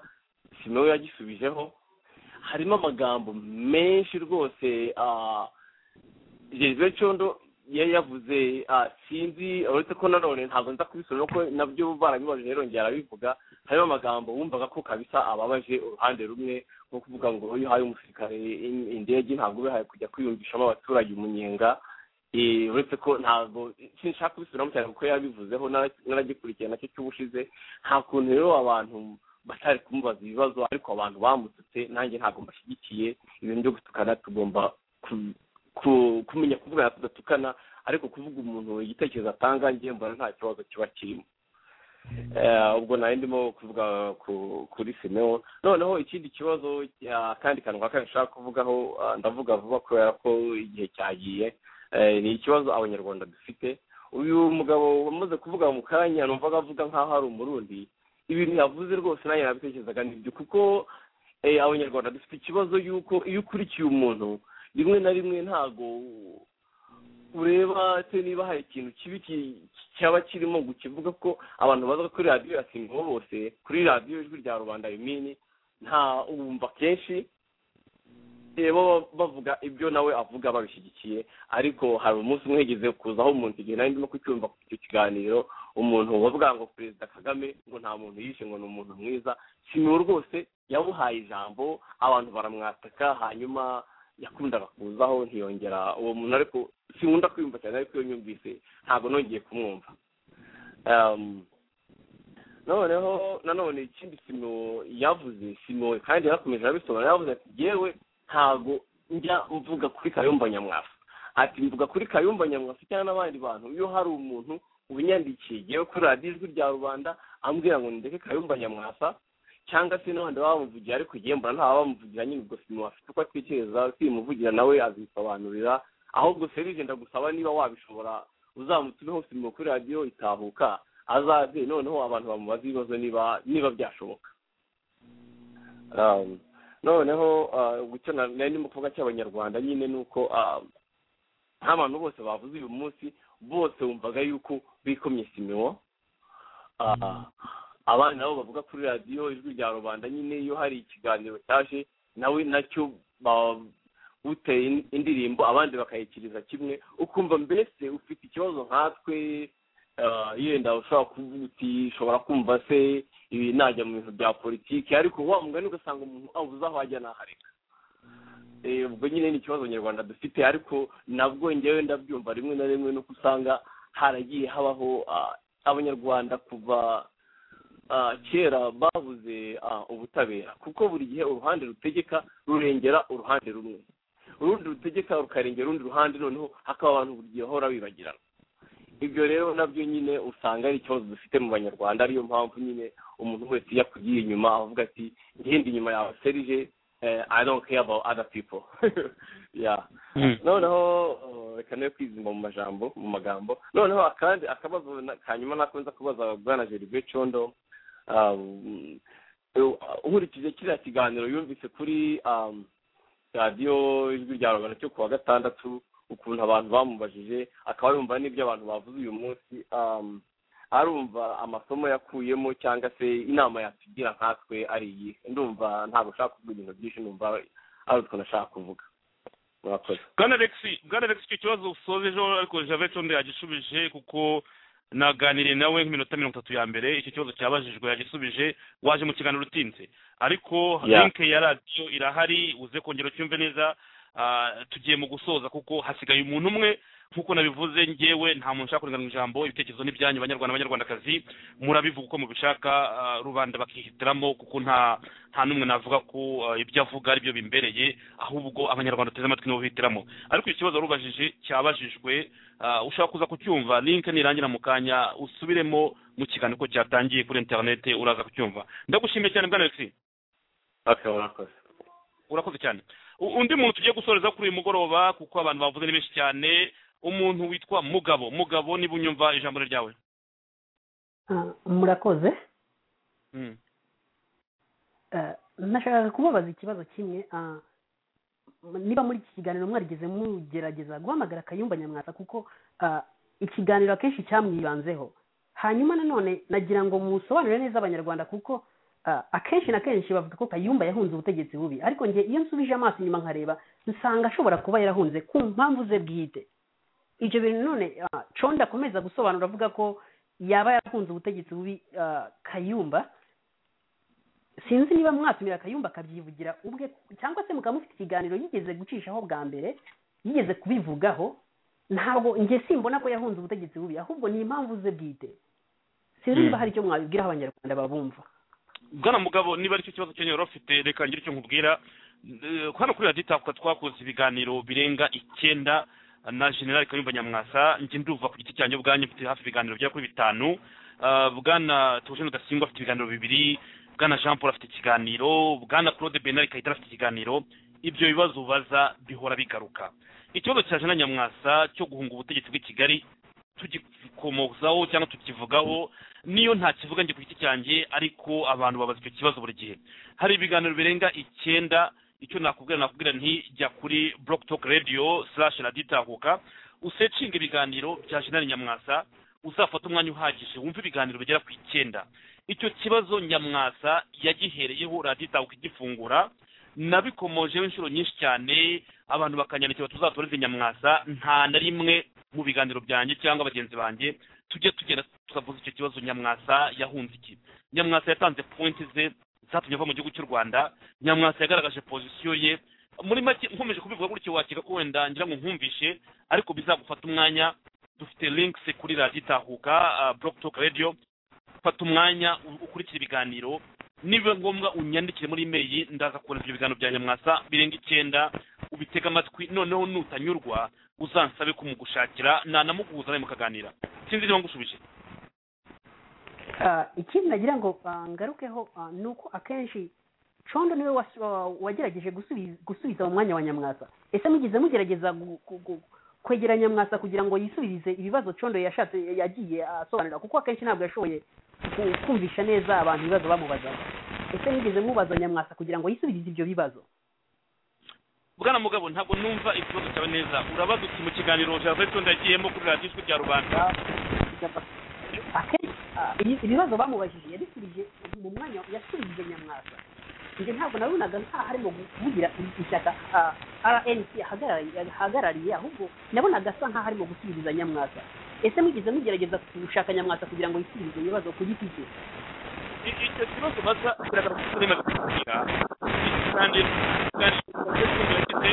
simewe yagisubijeho harimo amagambo menshi rwose ah, jerive condo yari yavuze ah, sinzi uretse ko nanone ntabwo nza kubisubira kuko nabyo barabibajije rero njye arabivuga harimo amagambo wumvaga ko kabisa ababaje uruhande rumwe nko kuvuga ngo iyo uhaye umusirikare in- indege ntabwo ubihaye kujya kwiyumvishamo abaturage umunyenga Eh, uretse ko ntabwo sinshaka kubisubiramo cyane kuko yabivuzeho nara- naragikurikiye nacyo cy'ubushize nta kuntu rero abantu batari kumubaza ibibazo ariko abantu bamututse nanjye ntabwo mbashyigikiye ibintu byo gutukana tugomba ku- ku- kumenya kuvugana tudatukana ariko kuvuga umuntu igitekerezo atanga njye mbona nta kibazo kiba kirimo Eh, ubwo nari ndimo kuvuga ku- kuri simewo noneho ikindi kibazo ah, akandi kantu nka kane nshaka kuvugaho ah, ndavuga vuba kubera ko igihe cyagiye Eh, ni ikibazo abanyarwanda dufite uyu mugabo wamaze kuvuga mu kanya numvaga avuga nk'aho ari umurundi ibintu yavuze rwose nanjye nabitekerezaga nibyo kuko eh, abanyarwanda dufite ikibazo y'uko iyo ukurikiye umuntu rimwe na rimwe ntago ureba se niba hari ikintu kibi ki- cyaba kirimo ngo ukivuga ko abantu baza kuri radiyo ya singo bose kuri radiyo ijwi rya rubanda bimini nta ubumva kenshi eh, baba bavuga ibyo nawe avuga babishyigikiye ariko hari umunsi umwe higeze kuzaho umuntu igihe nari ndimo kucyumva icyo kiganiro umuntu wavuga ngo perezida kagame ngo nta muntu yishe ngo ni umuntu mwiza simiwe rwose yawuhaye ijambo abantu baramwataka hanyuma yakundaga kuzaho ntiyongera uwo muntu ariko sinkunda kwiyumva cyane ariko iyo nyumvise ntabwo nongeye kumwumva Em, noneho nanone ikindi simo yavuze simo kandi yarakomeje arabisobanura yavuze ati yewe ntabwo njya mvuga kuri kayumba nyamwasa ati mvuga kuri kayumba nyamwasa cyangwa n'abandi bantu iyo hari umuntu ubinyandikiye yewe kuri radiyo ijwi rya rubanda ambwira ngo ndeke kayumba nyamwasa cyangwa se n'abandi baba bamuvugira ariko igihe mbona nta bamuvugira nyine ubwo simu afite uko atekereza simuvugira nawe azisobanurira ahubwo serije ndagusaba niba wabishobora uzamutumeho simu kuri radiyo itahuka azaze noneho abantu bamubaza ibibazo niba niba byashoboka Um, noneho icyo nari ndimo kuvuga cy'abanyarwanda nyine ni uko nta bantu bose bavuze uyu munsi bose wumvaga yuko bikomye simiwo abana nabo bavuga kuri radiyo ijwi rya rubanda nyine iyo hari ikiganiro cyaje nawe nacyo uteye indirimbo abandi bakayikiriza kimwe ukumva mbese ufite ikibazo nkatwe yenda ushobora kuvuga uti ushobora kumva se ibi najya mu bintu bya politiki ariko wa mugani ugasanga umuntu abuze aho ajya n'ahareka ubwo nyine ni ikibazo nyarwanda dufite ariko nabwo ngewe ndabyumva rimwe na rimwe nuko usanga haragiye habaho abanyarwanda kuva kera babuze ubutabera kuko buri gihe uruhande rutegeka rurengera uruhande rumwe urundi rutegeka rukarengera urundi ruhande noneho hakaba abantu buri gihe bahora bibagirana ibyo rero nabyo nyine usanga ari ikibazo dufite mu banyarwanda ariyo mpamvu nyine umuntu wese iyo akugiye inyuma avuga ati ngende inyuma yawe serije i don't care about other people yeah noneho reka nawe kwizima mu majambo mu magambo noneho akandi akabazo kanyuma nakunze kubaza bwana gervais condo nkurikije kiriya kiganiro yumvise kuri radiyo ijwi rya rubanda cyo kuwa gatandatu ukuntu abantu bamubajije akaba yumva n'ibyo abantu bavuze uyu munsi arumva amasomo yakuyemo cyangwa se inama yatugira nkatwe ari iyi ndumva ntabwo ushaka kuvuga ibintu byinshi numva ari utwo nashaka kuvuga bwana alexi bwana alexi icyo kibazo usozejeho ariko javete undi yagishubije kuko naganiriye nawe nk'iminota mirongo itatu ya mbere icyo kibazo cyabajijwe yagisubije waje mu kiganiro utinze ariko linke ya radiyo irahari uze kongera ucyumve neza tugiye mu gusoza kuko hasigaye umuntu umwe nk'uko nabivuze ngewe nta muntu ushaka kurenganura ijambo ibitekerezo n'ibyanyu banyarwanda abanyarwandakazi murabivuga uko mubishaka rubanda bakihitiramo kuko nta nta n'umwe navuga ko ibyo avuga aribyo bimbereye ahubwo abanyarwanda bateze amatwi nibo bihitiramo ariko icyo kibazo warubajije cyabajijwe ushaka kuza kucyumva linke nirangira mu kanya usubiremo mu kiganiro ko cyatangiye kuri interinete uraza kucyumva ndagushimiye cyane bwana alexi urakoze cyane undi muntu tugiye gusoreza kuri uyu mugoroba kuko abantu bavuze ni benshi cyane umuntu witwa mugabo mugabo niba unyumva ijambo ryawe murakoze nashakaga kubabaza ikibazo kimwe niba muri iki kiganiro mwarigeze mugerageza guhamagara kayumba nyamwasa kuko ikiganiro akenshi cyamwibanzeho hanyuma nanone nagira ngo musobanurire neza abanyarwanda kuko akenshi na kenshi bavuga ko kayumba yahunze ubutegetsi bubi ariko njye iyo nsubije amaso inyuma nkareba nsanga ashobora kuba yarahunze ku mpamvu ze bwite ibyo bintu none condi akomeza gusobanura avuga ko yaba yarahunze ubutegetsi bubi kayumba sinzi niba mwatumira kayumba akabyivugira ubwe cyangwa se mukamufite ikiganiro yigeze gucishaho bwa mbere yigeze kubivugaho ntabwo njye simbona ko yahunze ubutegetsi bubi ahubwo ni impamvu ze bwite sinzi niba hari icyo mwabibwiraho abanyarwanda babumva bwana mugabo niba aricyo kibazo cyenye wari ufite reka ngire icyo nkubwira hano kuri radiyo itakuka twakoze ibiganiro birenga icyenda na generali kayumba nyamwasa njye ndumva ku giti cyanjye ubwanjye mfite hafi ibiganiro bya kuri bitanu bwana tujene udasingwa afite ibiganiro bibiri bwana jean paul afite ikiganiro bwana claude benari kayitara afite ikiganiro ibyo bibazo ubaza bihora bigaruka ikibazo cya jana nyamwasa cyo guhunga ubutegetsi bw'i kigali tugikomozaho cyangwa tukivugaho niyo nta kivuga njye ku giti cyanjye ariko abantu babaza icyo kibazo buri gihe hari ibiganiro birenga icyenda icyo nakubwira nakubwira nti jya kuri block talk radio slash radiyo itahuka usecinga ibiganiro bya jenali nyamwasa uzafata umwanya uhagije wumve ibiganiro bigera ku icyenda icyo kibazo nyamwasa yagihereyeho radiyo itahuka igifungura nabikomojeho inshuro nyinshi cyane abantu bakanyandikira tuzatoreze nyamwasa nta na rimwe mu biganiro byanjye cyangwa bagenzi banjye tujye tugenda tukavuza icyo kibazo nyamwasa yahunze iki nyamwasa yatanze pointi ze zatumye ava mu gihugu cy'u rwanda nyamwasa yagaragaje pozisiyo ye muri make nkomeje kubivuga gutyo wakeka ko wenda ngira ngo nkumvishe ariko bizagufata umwanya dufite linkse kuri radiyo itahuka buroke toke radiyo fata umwanya ukurikira ibiganiro niba ngombwa unyandikire muri imeri ndaza kubona ibyo biganiro bya nyamwasa birenga icyenda ubitega amatwi noneho nutanyurwa uzansabe kumugushakira nanamuguhuza nawe mukaganira sinzi niba ngushubije ikindi nagira ngo ngarukeho ni uko akenshi condo niwe wagerageje gusubiza mu mwanya wa nyamwasa ese mugize mugerageza kwegera nyamwasa kugira ngo yisubirize ibibazo condo yashatse yagiye asobanura kuko akenshi ntabwo yashoboye kumvisha neza abantu ibibazo bamubazaga ese nigeze mubaza nyamwasa kugira ngo yisubirize ibyo bibazo bwana mugabo ntabwo numva ikibazo cyawe neza urabaza uti mu kiganiro cya veto ndagiyemo kuri radiyo ijwi rya rubanda akenshi ah, ibi- ibibazo bamubajije yabisubije mu mwanya yasubije nyamwasa njye ntabwo nabonaga nta harimo kuvugira ishyaka ah, rnc ahagarariye ahagarariye, ahubwo nabonaga asa nkaho arimo gusubiriza nyamwasa ese mugeze mugerageza gushaka nyamwasa kugira ngo yisubirize ibibazo ku giti cye I- icyo kibazo baza biragaragara ko urimo kubwira kandi kandi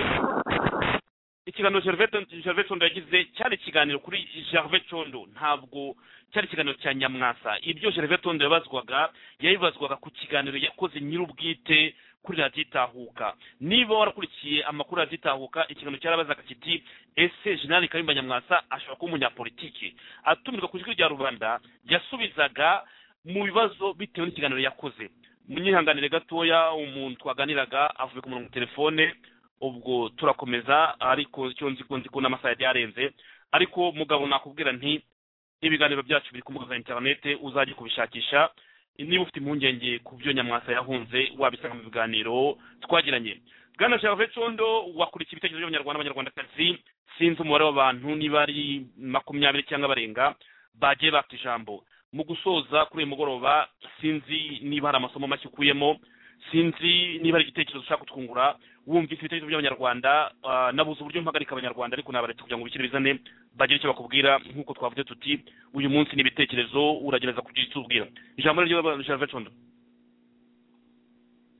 ikiganiro Gervais Tondo- Gervais Tondo yagize cyari ikiganiro kuri Gervais Tondo ntabwo cyari ikiganiro cya Nyamwasa ibyo Gervais Tondo yabazwaga yabibazwaga ku kiganiro yakoze nyir'ubwite kuri radiyo itahuka niba warakurikiye amakuru ya radiyo itahuka ikiganiro cyarabazaga kiti ese jenerali kayumba nyamwasa ashobora kuba umunyapolitiki atumirwa ku ijwi rya rubanda yasubizaga mu bibazo bitewe n'ikiganiro yakoze munyihanganire gatoya umuntu twaganiraga avuye ku murongo wa telefone ubwo turakomeza ariko icyo nzi ko nzi ko n'amasaha yari yarenze ariko mugabo nakubwira nti ibiganiro byacu biri ku mbuga za interinete uzajya kubishakisha niba ufite impungenge ku byo nyamwasa yahunze wabisanga mu biganiro twagiranye bwana gervais condo wakurikiye ibitekerezo by'abanyarwanda abanyarwandakazi sinzi umubare w'abantu niba ari makumyabiri cyangwa barenga bagiye bafite ijambo mu gusoza kuri uyu mugoroba sinzi niba hari amasomo make ukuyemo sinzi niba hari igitekerezo ushaka kutwungura wumvise ibitekerezo by'abanyarwanda ah, nabuze uburyo mpagarika abanyarwanda ariko nabaretse kugira ngo bikire bizane bagire icyo bakubwira nk'uko twavuze tuti uyu munsi ni ibitekerezo uragereza kugira icyo ubwira ijambo ni ryo gervais condo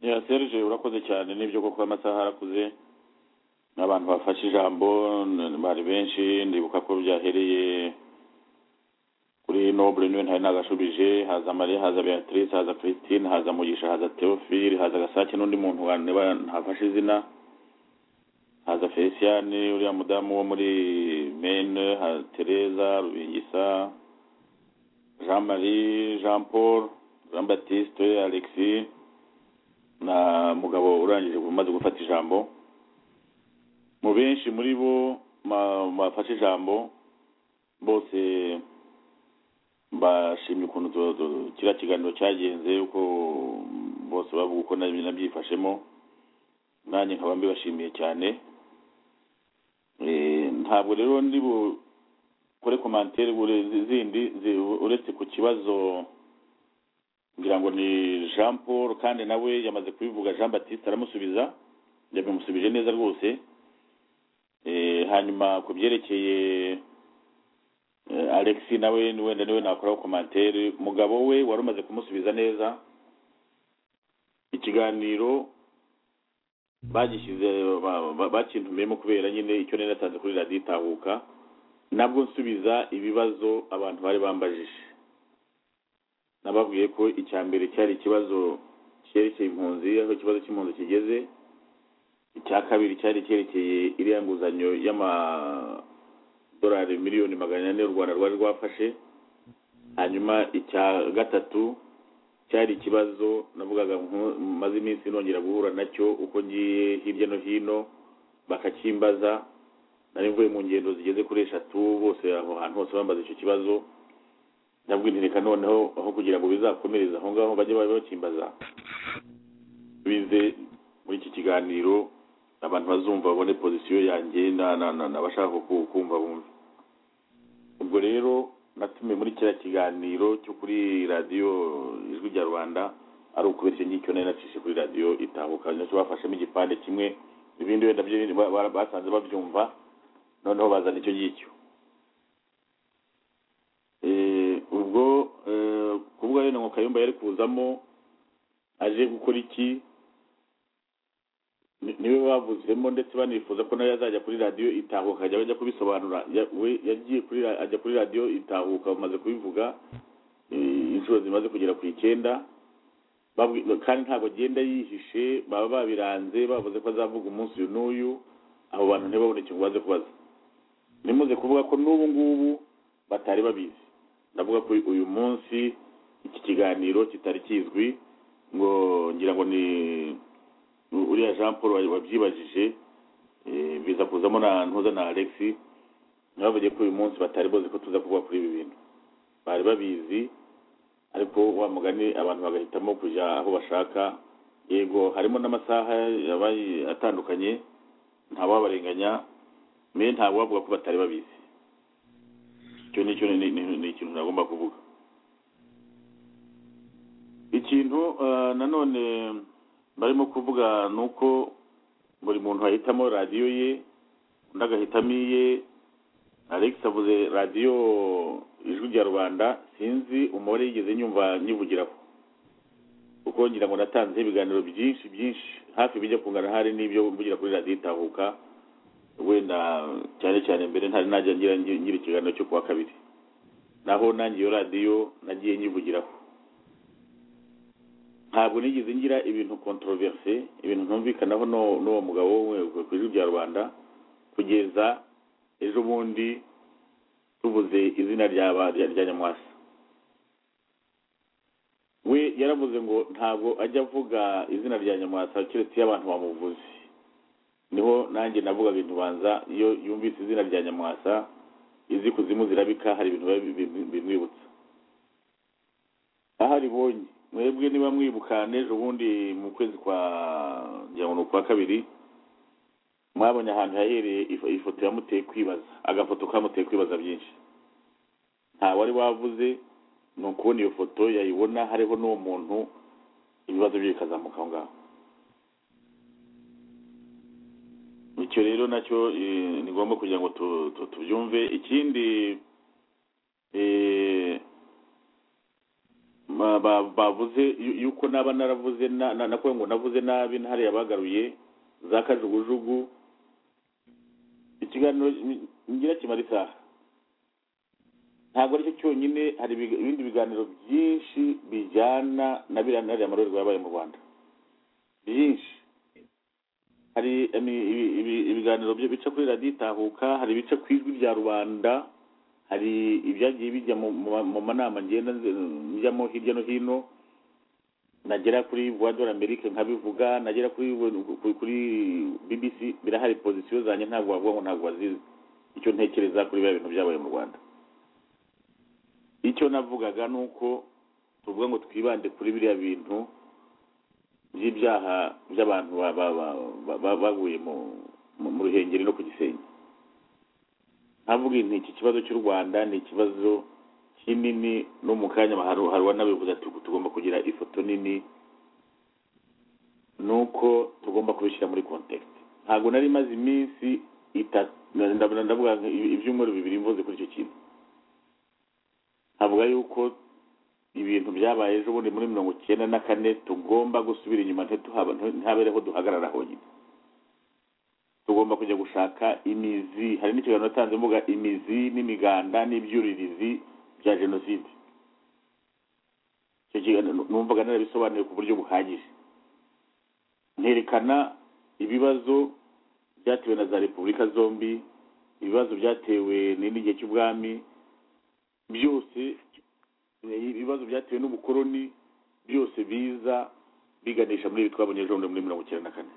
ya serge urakoze cyane n'ibyo koko amasaha arakuze n'abantu bafashe ijambo n- bari benshi ndibuka ko byahereye kuri noble niwe ntari nagashubije haza mariya haza beatrice haza christine haza mugisha haza theophile haza gasake n'undi muntu wa- niba ntafashe izina haza felician uriya mudamu wo muri mene haza tereza rubingisa jean marie jean paul jean baptiste alexis na mugabo urangije umaze gufata ijambo mu benshi muri bo ma- bafashe ijambo bose bashimye ukuntu tu- tu- kiriya kiganiro cyagenze uko bose bavuga uko na- nabyifashemo nanjye nkaba mbibashimiye cyane Eh, ntabwo rero ndi bukore komantere bure- zi- zindi zi- uretse ku kibazo ngira ngo ni jean paul kandi nawe yamaze kubivuga jean batiste aramusubiza yabimusubije neza rwose Eh, hanyuma ku byerekeye eh, alexi nawe ni wenda niwe nakoraho komantere mugabo we wari umaze kumusubiza neza ikiganiro bagishyize ba- ba- bakintumiyemo kubera nyine icyo nari natanze kuri radiyo itahuka nabwo nsubiza ibibazo abantu bari bambajije nababwiye ko icya mbere cyari ikibazo cyerekeye impunzi aho ikibazo cy'impunzi kigeze icya kabiri cyari cyerekeye iriya nguzanyo y'amadorari miliyoni magana ane u rwanda rwari rwafashe hanyuma icya gatatu cyari ikibazo navugaga nko- maze iminsi nongera guhura nacyo uko ngiye hirya no hino bakakimbaza nari mvuye mu ngendo zigeze kuri eshatu bose aho hantu hose bambaza icyo kibazo ndabwira reka noneho aho kugira ngo bizakomereze aho ngaho bajye baba bakimbaza bize muri iki kiganiro abantu bazumva babone pozisiyo yanjye na- na- na- n'abashaka ku- kumva bumve ubwo rero natumiye muri kiriya kiganiro cyo kuri radiyo ijwi rya rwanda ari ukubera icyo ngicyo nari nacishe kuri radiyo itahuka nacyo bafashemo igipande kimwe ibindi wenda byo ba- ba- basanze babyumva noneho bazana icyo ngicyo Eh, ubwo eh, kuvuga rero ngo kayumba yari kuzamo aje gukora iki ni- niwe bavuzemo ndetse banifuza ko nawe yazajya kuri radiyo itahuka ajya ajya kubisobanura Ya- we yagiye kuri ra- ajya kuri radiyo itahuka bamaze kubivuga eh, inshuro zimaze kugera ku icyenda Babwi- kandi ntabwo agenda yihishe baba babiranze bavuze ko azavuga umunsi uyu n'uyu abo bantu ntibabone ikintu baze kubaza nimuze kuvuga ko n'ubu ngubu batari babizi ndavuga ko uyu munsi iki kiganiro kitari kizwi ngo ngira ngo ni uriya jean paul wa- wabyibajije eh, biza kuzamo na ntuza na alex ntibavuge ko uyu munsi batari boze ko tuza kuvuga kuri ibi bintu bari babizi ariko wa mugani abantu bagahitamo kujya aho bashaka yego harimo n'amasaha yabaye atandukanye ntawabarenganya mbe ntabwo bavuga ko batari babizi icyo ni cyo ni- ni- ni ikintu nagomba kuvuga ikintu eh, nanone barimo kuvuga ni uko buri muntu ahitamo radiyo ye undi agahitamo iye alex avuze radiyo ijwi rya rubanda sinzi umubare yigeze nyumva nyivugiraho kuko ngira ngo natanze ibiganiro byinshi byinshi hafi bijya kungana hari n'ibyo mvugira kuri radiyo itahuka wenda cyane cyane mbere ntari najya ngira ngira ikiganiro cyo kuwa kabiri naho nanjye iyo radiyo nagiye nyivugiraho ntabwo nigeze ngira ibintu controverse ibintu ntumvikanaho n'uwo n'uwo mugabo we ku ijwi rya rubanda kugeza ejo bundi tuvuze izina rya ba- rya rya nyamwasa we yaravuze ngo ntabwo ajya avuga izina rya nyamwasa keretse iyo abantu bamuvuze niho nanjye navugaga ibintu banza iyo yumvise izina rya nyamwasa izi kuzimu zirabika hari ibintu biba bi- bi- bimwibutsa aho aribonye mwebwe niba mwibuka n'ejo bundi mu kwezi kwa ngira ngo ni ukwa kabiri mwabonye ahantu yahereye ifo- ifoto yamuteye kwibaza agafoto kamuteye kwibaza byinshi nta wari wavuze ni ukubona iyo foto yayibona hariho n'uwo muntu ibibazo bye bikazamuka aho ngaho icyo rero nacyo eh, ni ngombwa kugira ngo tu- tu- tubyumve ikindi eh, ba- ba- bavuze yu- yuko naba naravuze na- na- nakuwe ngo navuze nabi ntari yabagaruye za kajugujugu ikiganiro ni- ngira kimara isaha ntabwo aricyo cyonyine hari ibiga- ibindi biganiro byinshi bijyana na biriya nariya marorerwa yabaye mu rwanda byinshi hari imi- ibi- ibi- ibiganiro byo bica kuri radiyo itahuka hari ibica ku ijwi rya rubanda hari ibyagiye bijya mu- mu mu manama ngenda nze- njyamo hirya no hino nagera kuri voix de l'Amerique nkabivuga nagera kuri kuri, kuri BBC birahari position zanjye ntabwo wavuga ngo ntabwo wazizi icyo ntekereza kuri bya bintu byabaye mu Rwanda icyo navugaga ni uko tuvuga ngo twibande kuri biriya bintu by'ibyaha by'abantu ba- ba- ba- ba- ba- baguye mu mu mu ruhengeri no ku gisenyi nkavuga nti iki kibazo cy'u Rwanda ni ikibazo kinini no mu kanya haru- haruwa n'abivuze ati "Ubu tugomba kugira ifoto nini nuko tugomba kubishyira muri context ntabwo nari maze iminsi itatu ndabona ndavuga nka ibi- ibyumweru bibiri mvuze kuri icyo kintu havuga yuko ibintu byabaye ejo bundi muri mirongo icyenda na kane tugomba gusubira inyuma ntituhaba- ntihabereho duhagarara honyine tugomba kujya gushaka imizi hari n'ikiganiro natanze mvuga imizi n'imiganda n'ibyuririzi bya jenoside icyo kiganiro numvaga narabisobanuye ku buryo buhagije nterekana ibibazo byatewe na za repubulika zombi ibibazo byatewe ni- n'igihe cy'ubwami byose eh, ibibazo byatewe n'ubukoroni byose biza biganisha muri ibi twabonye ejo bundi muri mirongo icyenda na kane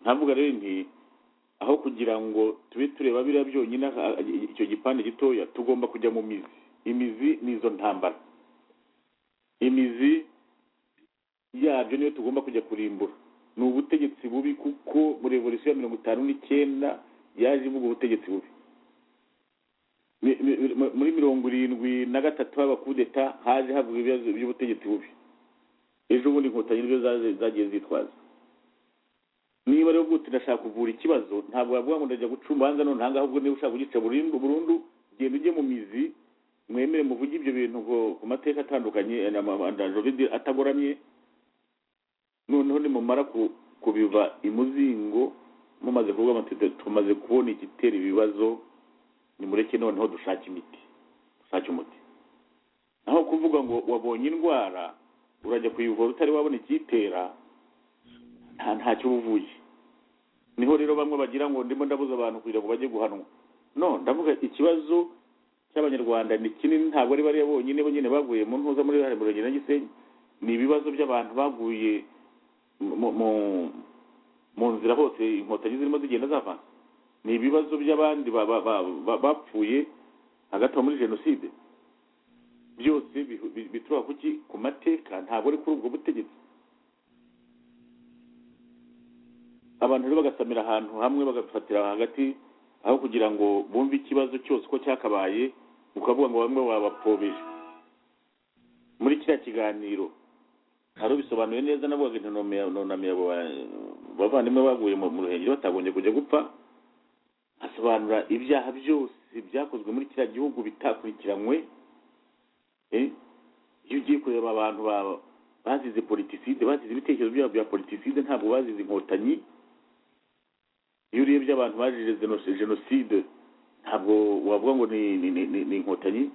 ntavuga rero nti aho kugira ngo tube tureba biriya byonyine ah, icyo gipande gitoya tugomba kujya mu mizi imizi ni izo ntambara imizi yabyo niyo tugomba kujya kurimbura ni ubutegetsi bubi kuko muri revolisiyo ya mirongo itanu n'icyenda yaje ivuga ubutegetsi bubi Mi- mi- mi- muri mirongo irindwi na gatatu haba kudeta haje havuga ibibazo by'ubutegetsi bubi ejo bundi inkotanyi nibyo zaje- zagiye zitwaza niba rero bwute ndashaka kuvura ikibazo ntabwo wavuga ngo ndajya guca urubanza none ahangaha ubwo niba ushaka kugica burundu burundu genda ujye mu mizi mwemere muvuge ibyo bintu ngo ku mateka atandukanye na ma- na jovide atagoramye noneho nimumara ku- kubiva imuzingo mumaze kuvuga amatete tumaze kubona igitera ibibazo nimureke noneho dushake imiti dushake umuti naho kuvuga ngo wabonye indwara urajya kuyivura utari wabona ikiyitera nta ntacyo uba uvuye niho rero bamwe bagira ngo ndimo ndabuza abantu kugira ngo bajye guhanwa no ndavuga ikibazo cy'abanyarwanda ni kinini ntabwo ari bariya bonyine bonyine baguye mu ntuza muri hari murenge na gisenyi ni ibibazo by'abantu baguye mu mu- mu nzira hose inkotanyi zirimo zigenda zavana ni ibibazo by'abandi ba- ba- ba- ba- bapfuye hagati aho muri jenoside byose bihu- bi- bituruka ku ki ku mateka ntabwo ari kuri ubwo butegetsi abantu rero bagasamira ahantu hamwe bagafatira hagati aho kugira ngo bumve ikibazo cyose uko cyakabaye ukavuga ngo bamwe babapfobeye muri kiriya kiganiro hari ubisobanuye neza navugaga intonome ya nonami yabo ba- bavandimwe baguye mu mu ruhengeri batagombye kujya gupfa asobanura ibyaha byose byakozwe muri kiriya gihugu bitakurikiranywe Eh, iyo ugiye kureba abantu ba- bazize politiside bazize ibitekerezo byabo bya politiside ntabwo bazize inkotanyi iyo urebye abantu bazize zeno- jenoside ntabwo wavuga ngo ni ni- ni- ni- ni inkotanyi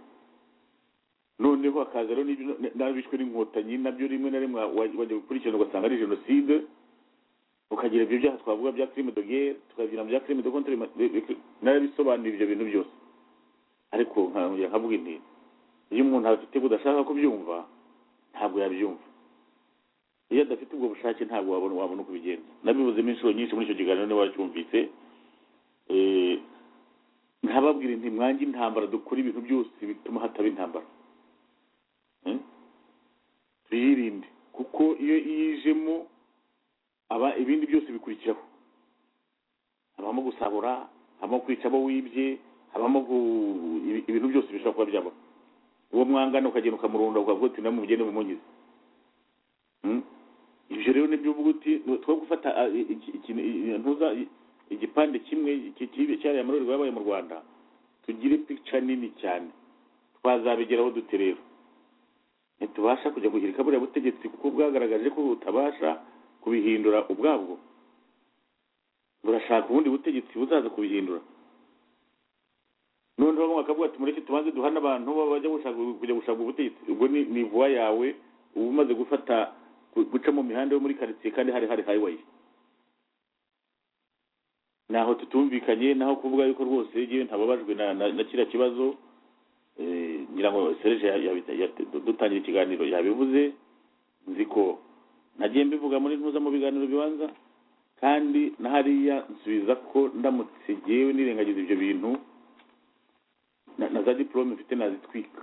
noneho hakaza rero n'ibyo- n'abishwe n'inkotanyi nabyo rimwe na rimwe wa- wajya gukurikirana ugasanga ari jenoside ukagira ibyo byaha twavuga bya crime de guerre tukagira bya crime de contre narabisobanuye ibyo bintu byose ariko nkongera nkavuga intego iyo umuntu afite budashaka kubyumva ntabwo yabyumva iyo adafite ubwo bushake ntabwo wabona wabona uko ubigenza nabibuzemo inshuro nyinshi muri icyo kiganiro niba wacyumvise Eh, nkababwira nti mwange intambara dukora ibintu byose bituma hataba intambara Eh? tuyirinde kuko iyo yijemo aba ibindi byose bikurikiraho habamo gusahura habamo kwica abo wibye habamo gu- ibi- ibintu byose bishobora kuba byaba uwo mwangana ukagenda ukamurunda ukavuga uti namugende mumunyize Mm? ibyo rero nibyo uvuga uti two gufata ah, i- iki- iki- i- ntuza i- igipande kimwe iki- cy'ibi- cyariya marorerwa yabaye mu rwanda tugire pica nini cyane twazabigeraho dute rero ntitubasha kujya guhirika buriya butegetsi kuko bwagaragaje ko butabasha kubihindura ubwabwo burashaka ubundi butegetsi buzaza kubihindura noneho bamwe bakavuga ati mureke tubanze duhane abantu baba bajya gushaka kujya gushaka ubutegetsi ubwo ni ni vuba yawe uba umaze gufata gu- guca mu mihanda yo muri karitsiye kandi hari hari highway naho tutumvikanye naho kuvuga yuko rwose yewe ntababajwe na na- na kiriya kibazo Eh, ngira ngo serge ya- ya- ya- dutangira ikiganiro yabivuze nzi ko nagiye mbivuga muri ntuza mu biganiro bibanza kandi na hariya nsubiza ko ndamutse ngewe nirengagiza ibyo bintu na na za diporome mfite nazitwika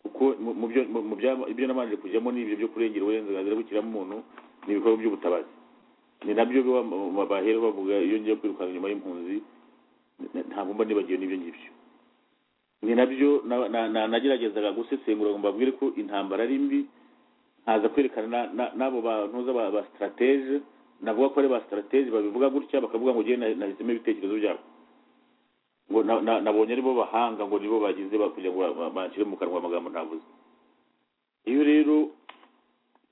kuko mu- mu byo- mu- mu bya- ibyo nabanje kujyamo ni ibyo byo kurengera uburenganzira bw'ikiremwamuntu ni ibikorwa by'ubutabazi ni nabyo biba mu- mu- bahera bavuga iyo ngiye kwirukanka inyuma y'impunzi n- ntabwo mba nibagiwe n'ibyo ngibyo ni nabyo na- na- na- nageragezaga gusesengura ngo mbabwire ko intambara ari mbi nkaza kwerekana na- na- n'abo bantuza ba ba sitaratege navuga ko ari ba sitaratege babivuga gutya bakavuga ngo ugiye nahisemo ibitekerezo byabo ngo na- na- nabonye ari bo bahanga ngo nibo bagize ba- kugira ngo ba- ba- bashyire mu kanwa amagambo ntavuze iyo rero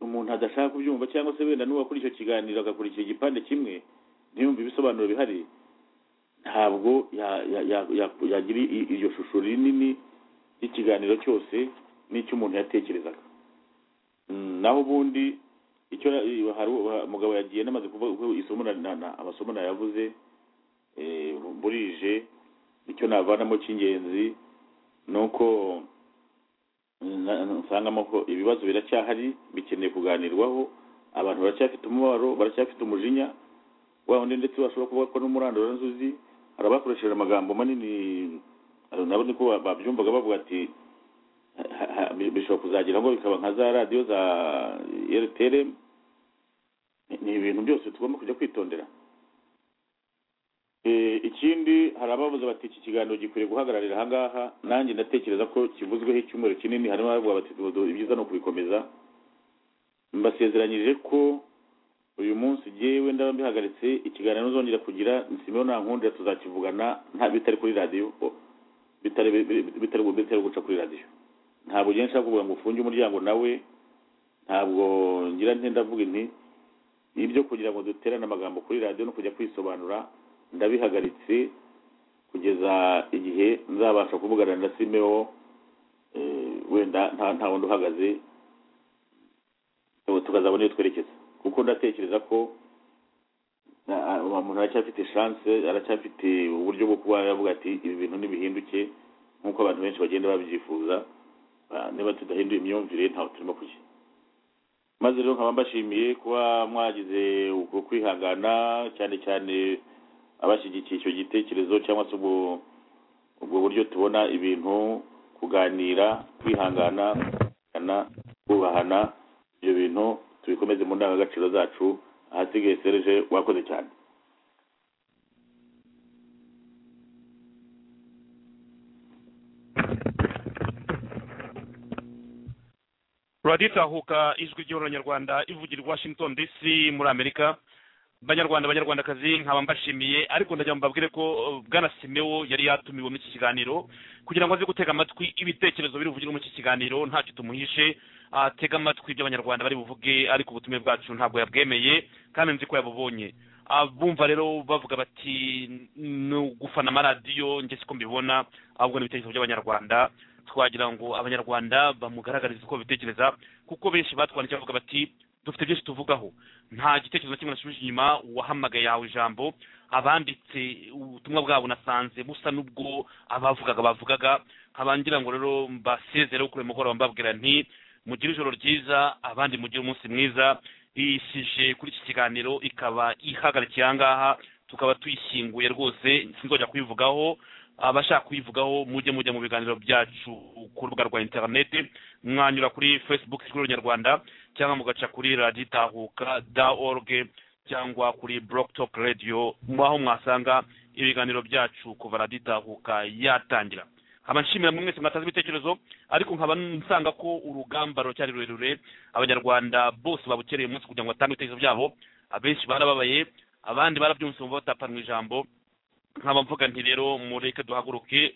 umuntu adashaka kubyumva cyangwa se wenda n'uwakora icyo kiganiro agakurikira igipande kimwe ntiyumve ibisobanuro bihari ntabwo ya- ya- ya- ya- yagira i- iryo shusho rinini ry'ikiganiro cyose n'icyo umuntu yatekerezaga Mm, naho ubundi icyo eh, hari uwa- mugabo yagiye namaze kuvuga ko isomo na- na- na- amasomo nayavuze eh, burije icyo navanamo cy'ingenzi ni uko na- nsangamo ko ibibazo biracyahari bikeneye kuganirwaho abantu baracyafite umubabaro baracyafite umujinya wa wundi ndetse bashobora kuvuga ko n'umurandura nzuzi hari abakoresheje amagambo manini hari nabo niko ba- babyumvaga bavuga ati ha- ha- bishobora kuzagira ngo bikaba nka za radiyo za rtrm ni ibintu byose tugomba kujya kwitondera Eh, ikindi hari abavuze bati iki kiganiro gikwiriye guhagararira ahangaha nanjye ndatekereza ko kivuzweho icyumweru kinini harimo abavuga bati "Dodo, ibyiza ni ukubikomeza mbasezeranyije ko uyu munsi jyewe ndaba mbihagaritse ikiganiro nzongera kugira nsimeho nta nkundira tuzakivugana nta bitari kuri radiyo o- bitari bitari- bitari bitari guca kuri radiyo ntabwo ngiye nshaka kuvuga ngo ufunge umuryango nawe ntabwo ngira nti ndavuga inti ibyo kugira ngo duterane amagambo kuri radiyo no kujya kwisobanura ndabihagaritse kugeza igihe nzabasha kuvugana na simewo eh, wenda nta nta wundi uhagaze ubu tukazabona iyo twerekeza kuko ndatekereza ko na- a- umuntu aracyafite chance aracyafite uburyo bwo kuba yavuga ati ibi bintu ntibihinduke nk'uko abantu benshi bagenda babyifuza Ah, niba tudahinduye imyumvire ntaho turimo kujya maze rero nkaba mbashimiye kuba mwagize ubwo kwihangana cyane cyane abashyigikiye icyo gitekerezo cyangwa se ubwo ubwo buryo tubona ibintu kuganira kwihangana kana kubahana ibyo bintu tubikomeze mu ndangagaciro zacu ahasigaye serije wakoze cyane turaditahuka ijwi ry'abanyarwanda ivugira i washington dc muri amerika banyarwanda banyarwandakazi nkaba mbashimiye ariko ndagira ngo mbabwire ko uh, bwana simewo yari yatumiwe muri iki kiganiro kugira ngo aze gutega amatwi ibitekerezo biri buvugire muri iki kiganiro ntacyo tumuhishe atega amatwi ibyo abanyarwanda bari buvuge ariko ubutumire bwacu ntabwo yabwemeye kandi nzi ko yabubonye Ah, bumva rero bavuga bati ni ugufana amaradiyo njye siko mbibona ahubwo ni ibitekerezo by'abanyarwanda twagira ngo abanyarwanda bamugaragarize uko babitekereza kuko benshi batwandikiye bavuga bati dufite byinshi tuvugaho nta gitekerezo na kimwe nasubije inyuma wahamagaye yawe ijambo abanditse ubutumwa bwabo nasanze busa n'ubwo abavugaga bavugaga nkaba ngira ngo rero mbasezereho kuri uyu mugoroba mbabwira nti mugire ijoro ryiza abandi mugire umunsi mwiza isije kuri iki kiganiro ikaba ihagarikiye aha ngaha tukaba tuyishyinguye rwose sinzongera kuyivugaho abashaka kuyivugaho mujye mujya mu biganiro byacu ku rubuga rwa interineti mwanyura kuri facebook ijwi ry'abanyarwanda cyangwa mugaca kuri radiyo itahuka da org cyangwa kuri blocktok radio aho mwasanga ibiganiro byacu kuva radiyo itahuka yatangira nkaba nshimira mwese mwatanze ibitekerezo ariko nkaba nsanga ko urugamba rucyari rurerure abanyarwanda bose babukereye umunsi kugira ngo batange ibitekerezo byabo abenshi barababaye abandi barabyumvise bumva batapanwa ijambo nkaba mvuga nti rero mureke duhaguruke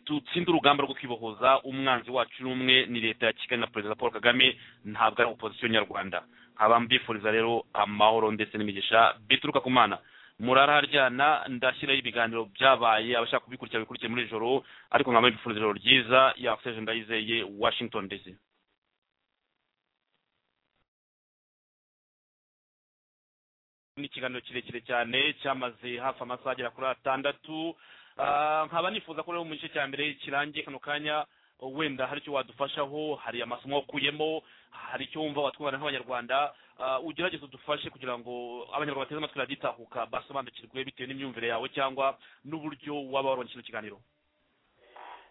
dutsinde urugamba rwo kwibohoza umwanzi wacu n'umwe ni leta ya kigali na perezida paul kagame ntabwo ari opozisiyo nyarwanda nkaba mbifuriza rero amahoro ndetse n'imigisha bituruka ku mana muraraharyana ndashyiraho ibiganiro byabaye abashaka kubikurikira bikurikiye muri iri joro ariko nkaba mbifuriza ijoro ryiza yakuseje ndayizeye washington dc ni ikiganiro kirekire cyane cyamaze hafi amasaha agera kuri atandatu Ah, nkaba nifuza ko rero mu gice cya mbere kirangiye kano kanya wenda hari icyo wadufashaho hari amasomo wakuyemo hari icyo wumva watwara nk'abanyarwanda Ah, ugerageze udufashe kugira ngo abanyarwanda bateze amatwi raditahuka basobanukirwe bitewe n'imyumvire yawe cyangwa n'uburyo waba waronka kino kiganiro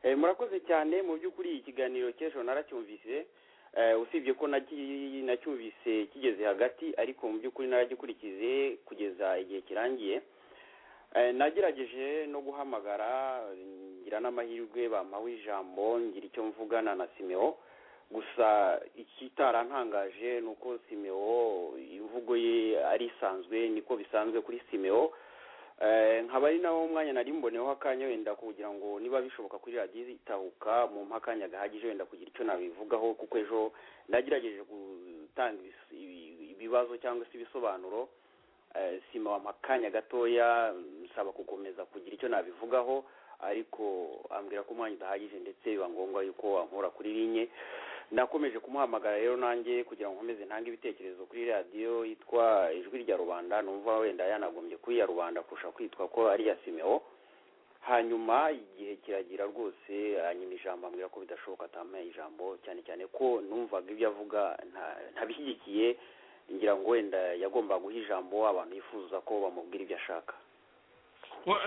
Eh, murakoze cyane mu by'ukuri iyi kiganiro cy'ejo naracyumvise Eh, usibye ko nagi- nacyumvise kigeze hagati ariko mu by'ukuri naragikurikize kugeza igihe kirangiye Eh, nagerageje no guhamagara ngira n'amahirwe bampawe ijambo ngira icyo mvugana na simeo gusa ikitarantangaje ni uko simeo imvugo ye ari isanzwe niko bisanzwe kuri simeo Eh, nkaba ari nawo mwanya nari mboneyeho akanya wenda kugira ngo niba bishoboka kuri radiyo itahuka mu akanya gahagije wenda kugira icyo nabivugaho kuko ejo nagerageje gutanga ibis- ibi- ibibazo cyangwa se ibisobanuro Eh, sima wampa akanya gatoya nsaba gukomeza kugira icyo nabivugaho ariko ambwira ko umwanya udahagije ndetse biba ngombwa yuko wankura kuri rinye nakomeje kumuhamagara rero nanjye kugira ngo nkomeze ntange ibitekerezo kuri radiyo yitwa ijwi rya rubanda numva wenda yanagombye kuri iya rubanda kurusha kwitwa ko ari iya simeo hanyuma igihe kiragira rwose anyima ijambo ambwira ko bidashoboka atampaye ijambo cyane cyane ko numvaga ibyo avuga nta- ntabishyigikiye ngira ngo wenda yagombaga guha ijambo abantu yifuza ko bamubwira ibyo ashaka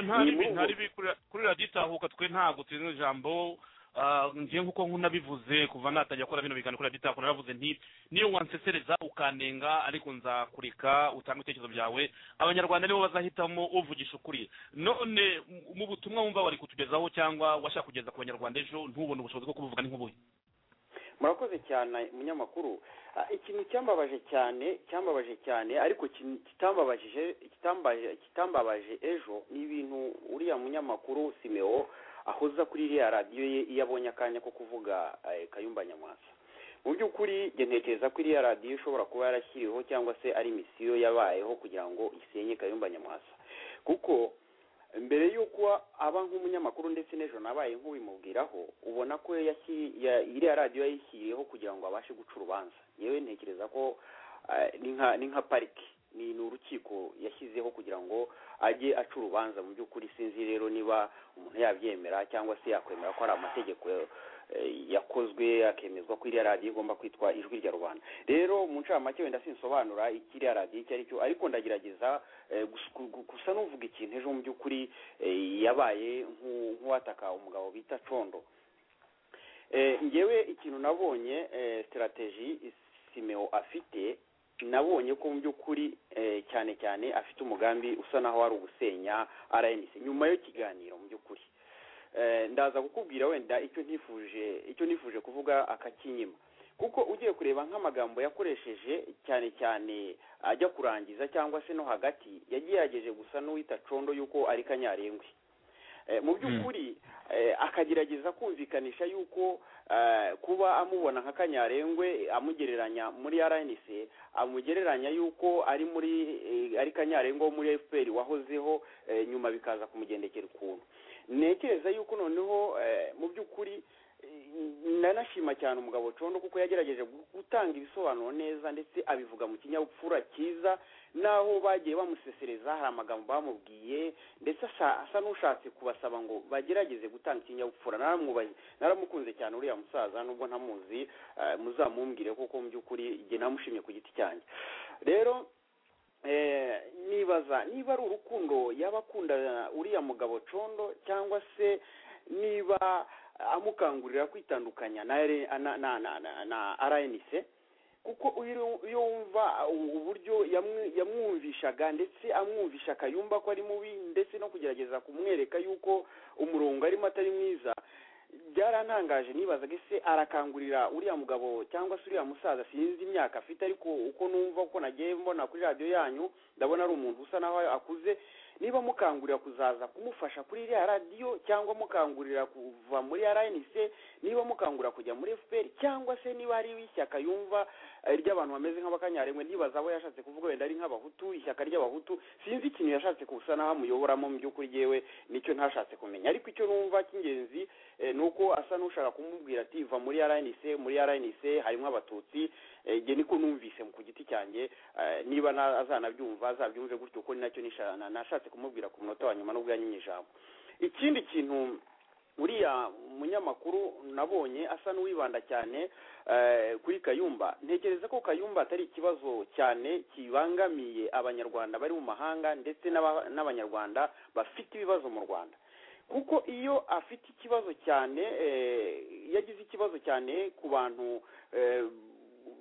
ntari Ni bi- mu- ntari bi- kuri- kuri radiyo itahuka twe ntabwo tuzi ijambo Ah, njye nk'uko nk'unabivuze kuva natangira gukora bino biganiro kuri radiyo itahuka naravuze nti niyo wansesereza ukanenga ariko nzakureka utanga ibitekerezo byawe abanyarwanda nibo bazahitamo uvugisha ukuri none mu- mu butumwa wumva wari kutugezaho cyangwa washaka kugeza ku banyarwanda ejo ntubone ubushobozi bwo kubuvuga ni nk'ubuhe murakoze cyane munyamakuru Ah, ikintu cyambabaje cyane cyambabaje cyane ariko kin- kitambabajije kitambaje kitambabaje ejo ni ibintu uriya munyamakuru simeo ahoza kuri iriya radiyo ye iyo abonye akanya ko kuvuga eh, kayumba nyamwasa mu by'ukuri njye ntekereza ko iriya radiyo ishobora kuba yarashyiriweho cyangwa se ari misiyo yabayeho kugira ngo isenye kayumba nyamwasa kuko mbere y'uko aba nk'umunyamakuru ndetse n'ejo nabaye nk'ubimubwiraho ubona ko yashyi- ya- iriya radiyo yayishyiriyeho kugira ngo abashe guca urubanza yewe ntekereza ko eh, ni nka ni nka pariki ni ni urukiko yashyizeho kugira ngo ajye aca urubanza mu by'ukuri sinzi rero niba umuntu yabyemera cyangwa se yakwemera ko ari amategeko eh, yakozwe akemezwa ko iriya radiyo igomba kwitwa ijwi rya rubanda rero mu ncamake wenda sinsobanura ikiriya radiyo icyo ari cyo ariko ndagerageza eh, gus- gu- gu- gusa n'uvuga ikintu ejo mu by'ukuri eh, yabaye nk'u- nk'uwataka umugabo bita condo Eh, ngewe ikintu nabonye eh, sitarateji simeo afite nabonye ko mu by'ukuri eh, cyane cyane afite umugambi usa naho wari ugusenya rnc nyuma yo kiganiro mu by'ukuri Eh, ndaza kukubwira wenda icyo nifuje icyo nifuje kuvuga akakinyima kuko ugiye kureba nk'amagambo yakoresheje cyane cyane ajya kurangiza cyangwa se no hagati yagerageje gusa n'uwita condo yuko ari kanyarengwe Eh, mu by'ukuri eh, akagerageza kumvikanisha yuko eh, kuba amubona nka kanyarengwe amugereranya muri rnc amugereranya yuko ari muri eh, ari kanyarengwe wo muri fpr wahozeho eh, nyuma bikaza kumugendekera ukuntu ntekereza yuko noneho eh, mu by'ukuri nanashima cyane umugabo condo kuko yagerageje gutanga ibisobanuro neza ndetse abivuga mu kinyabupfura cyiza n'aho bagiye bamusesereza hari amagambo bamubwiye ndetse asa- asa n'ushatse kubasaba ngo bagerageze gutanga ikinyabupfura naramwubahi- naramukunze cyane uriya musaza nubwo ntamuzi eh, muzamumbwire kuko mu by'ukuri jye namushimye ku giti cyanjye rero eh, nibaza niba ari urukundo yaba akunda uriya mugabo condo cyangwa se niba amukangurira kwitandukanya na R- na na na, na, na RNC kuko uyu- iyo wumva uburyo yamwi- yamwumvishaga ndetse amwumvisha akayumva ko ari mubi ndetse no kugerageza kumwereka yuko umurongo arimo atari mwiza byarantangaje nibazaga ese arakangurira uriya mugabo cyangwa se uriya musaza sinzi imyaka afite ariko uko numva uko nagiye mbona kuri radiyo yanyu ndabona ari umuntu usa naho akuze niba mukangurira kuzaza kumufasha kuri iriya radiyo cyangwa mukangurira kuva muri rnc niba mukangurira kujya muri fpr cyangwa se niba hari ishyaka yumva eh, ry'abantu bameze nk'abakanyarengwe nibaza abo yashatse kuvuga wenda ari nk'abahutu ishyaka ry'abahutu sinzi ikintu yashatse kusa naho amuyoboramo mu by'ukuri yewe nicyo ntashatse kumenya ariko icyo numva cy'ingenzi eh, ni uko asa n'ushaka kumubwira ati va muri rnc muri rnc harimo abatutsi eh, jye niko numvise ku giti cyanjye eh, niba na- azanabyumva azabyumve gutyo kuko ni nacyo nisha- na- nashatse kumubwira ku munota wa nyuma nubwo yanyimye ijambo ikindi kintu uriya munyamakuru nabonye asa n'uwibanda cyane eh, kuri kayumba ntekereza ko kayumba atari ikibazo cyane kibangamiye abanyarwanda bari mu mahanga ndetse n'aba- n'abanyarwanda bafite ibibazo mu rwanda kuko iyo afite ikibazo cyane eh, iyo agize ikibazo cyane ku bantu eh,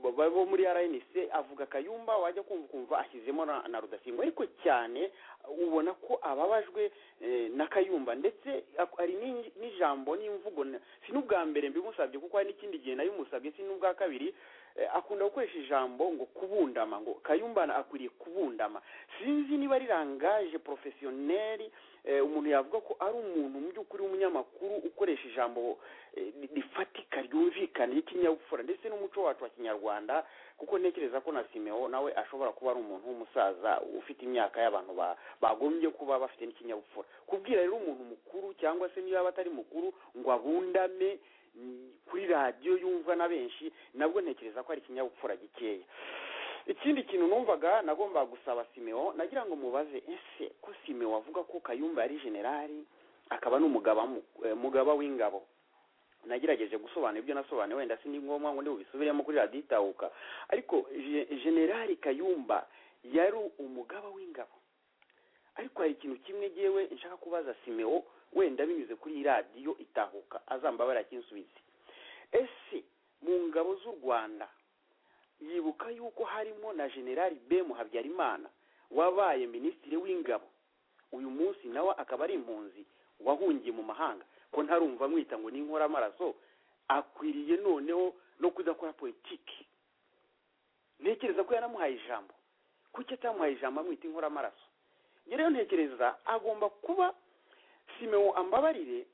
ba- bo muri rnc avuga kayumba wajya kumva ukumva ashyizemo na, na rudasingwa ariko cyane ubona ko ababajwe eh, na kayumba ndetse ak- hari n'in- n'ijambo n'imvugo na- si n'ubwa mbere mbimusabye kuko hari n'ikindi gihe nabimusabye si n'ubwa kabiri eh, akunda gukoresha ijambo ngo kubundama ngo kayumba na- akwiriye kubundama sinzi niba ari rangaje porofesiyoneri eh, umuntu yavuga ko ari umuntu mu by'ukuri w'umunyamakuru ukoresha ijambo eh, ri- rifatika ryumvikana ry'ikinyabupfura ndetse n'umuco wacu wa kinyarwanda kuko ntekereza ko na simeo nawe ashobora kuba ari umuntu w'umusaza ufite imyaka y'abantu ba- bagombye kuba bafite n'ikinyabupfura kubwira rero umuntu mukuru cyangwa se niba atari mukuru ngo abundame mm, kuri radiyo yumvwa na benshi nabwo ntekereza ko ari ikinyabupfura gikeya ikindi kintu numvaga nagombaga gusaba simeo nagira ngo mubaze ese ko simeo avuga ko kayumba yari generali akaba n'umugaba mu- eh, mugaba w'ingabo nagerageje gusobanura ibyo nasobanuye wenda si ni ngombwa ngo ndibubisubiremo kuri radiyo itahuka ariko Je- generali kayumba yari umugaba w'ingabo ariko hari ikintu kimwe ngewe nshaka kubaza simeo wenda binyuze kuri iyi radiyo itahuka azambabarira kinsubizi ese mu ngabo z'u rwanda yibuka yuko harimo na generali b muhabyarimana wabaye minisitiri w'ingabo uyu munsi nawe akaba ari impunzi wahungiye mu mahanga ko ntarumva amwita ngo ni inkoramaraso akwiriye noneho no kudakora politiki ntekereza ko yanamuhaye ijambo kuki atamuhaye ijambo amwita inkoramaraso njye rero ntekereza agomba kuba simeo ambabarire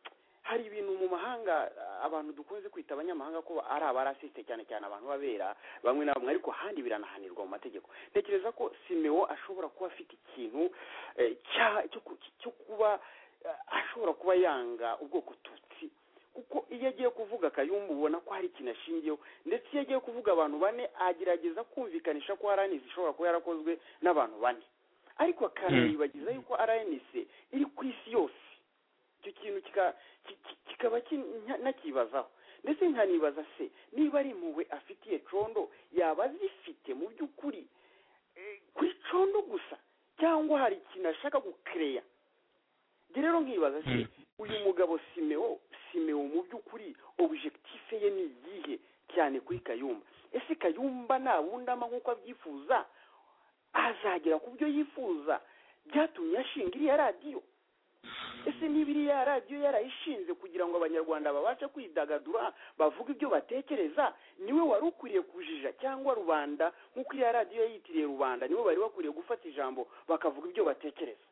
hari ibintu mu mahanga ah, abantu dukunze kwita abanyamahanga ko ari abarasiste cyane cyane abantu babera bamwe na bamwe ariko ahandi biranahanirwa mu mategeko ntekereza ko simeo ashobora kuba afite ikintu eh, cya- cyo ku- cyo kuba eh, ashobora kuba yanga ubwoko tutsi kuko iyo agiye kuvuga kayumba ubona ko hari ikintu ashingiyeho ndetse iyo agiye kuvuga abantu bane agerageza kumvikanisha ko rnc ishobora kuba yarakozwe n'abantu bane ariko akanayibagiza yuko rnc iri ku isi yose icyo kintu kika- ki- ki- kikaba kin- nka- nakibazaho ndetse nkanibaza se niba ari impuhwe afitiye condo yaba azifite mu by'ukuri eh, kuri condo gusa cyangwa hari ikintu ashaka gukereya njye rero nkibaza se uyu mugabo simeo simeo mu by'ukuri objectif se ye ni iyihe cyane kuri kayumba ese kayumba nabundama nk'uko abyifuza azagera ku byo yifuza byatumye ashinga iriya radiyo ese niba iriya radiyo yarayishinze kugira ngo abanyarwanda babashe kwidagadura bavuge ibyo batekereza niwe wari ukwiriye kujija cyangwa rubanda nk'uko iriya radiyo yayitiriye rubanda niwe bari bakwiriye gufata ijambo bakavuga ibyo batekereza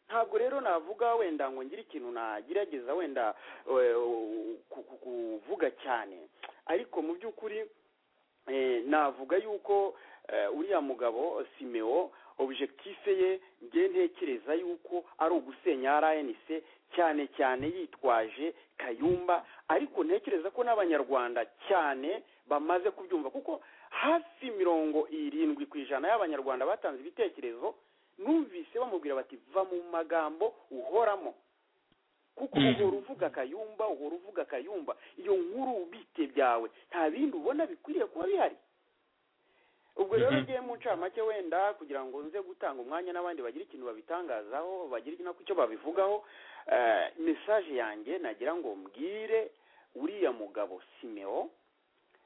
ntabwo rero navuga wenda ngo ngire ikintu nagerageza wenda eh, ku- ku- kuvuga cyane ariko mu by'ukuri eh, navuga yuko eh, uriya mugabo simeo objectif ye nge ntekereza yuko ari ugusenya rnc cyane cyane yitwaje kayumba ariko ntekereza ko n'abanyarwanda cyane bamaze kubyumva kuko hafi mirongo irindwi ku ijana y'abanyarwanda batanze ibitekerezo numvise bamubwira bati va mu magambo uhoramo kuko uhora uvuga kayumba uhora uvuga kayumba iyo nkuru ubite byawe nta bindi ubona bikwiriye kuba bihari ubwo rero Mhm. ngiye mu ncamake wenda kugira ngo nze gutanga umwanya n'abandi bagira ikintu babitangazaho bagira ikintu icyo babivugaho eh, mesaje yanjye nagira ngo mbwire uriya mugabo simeo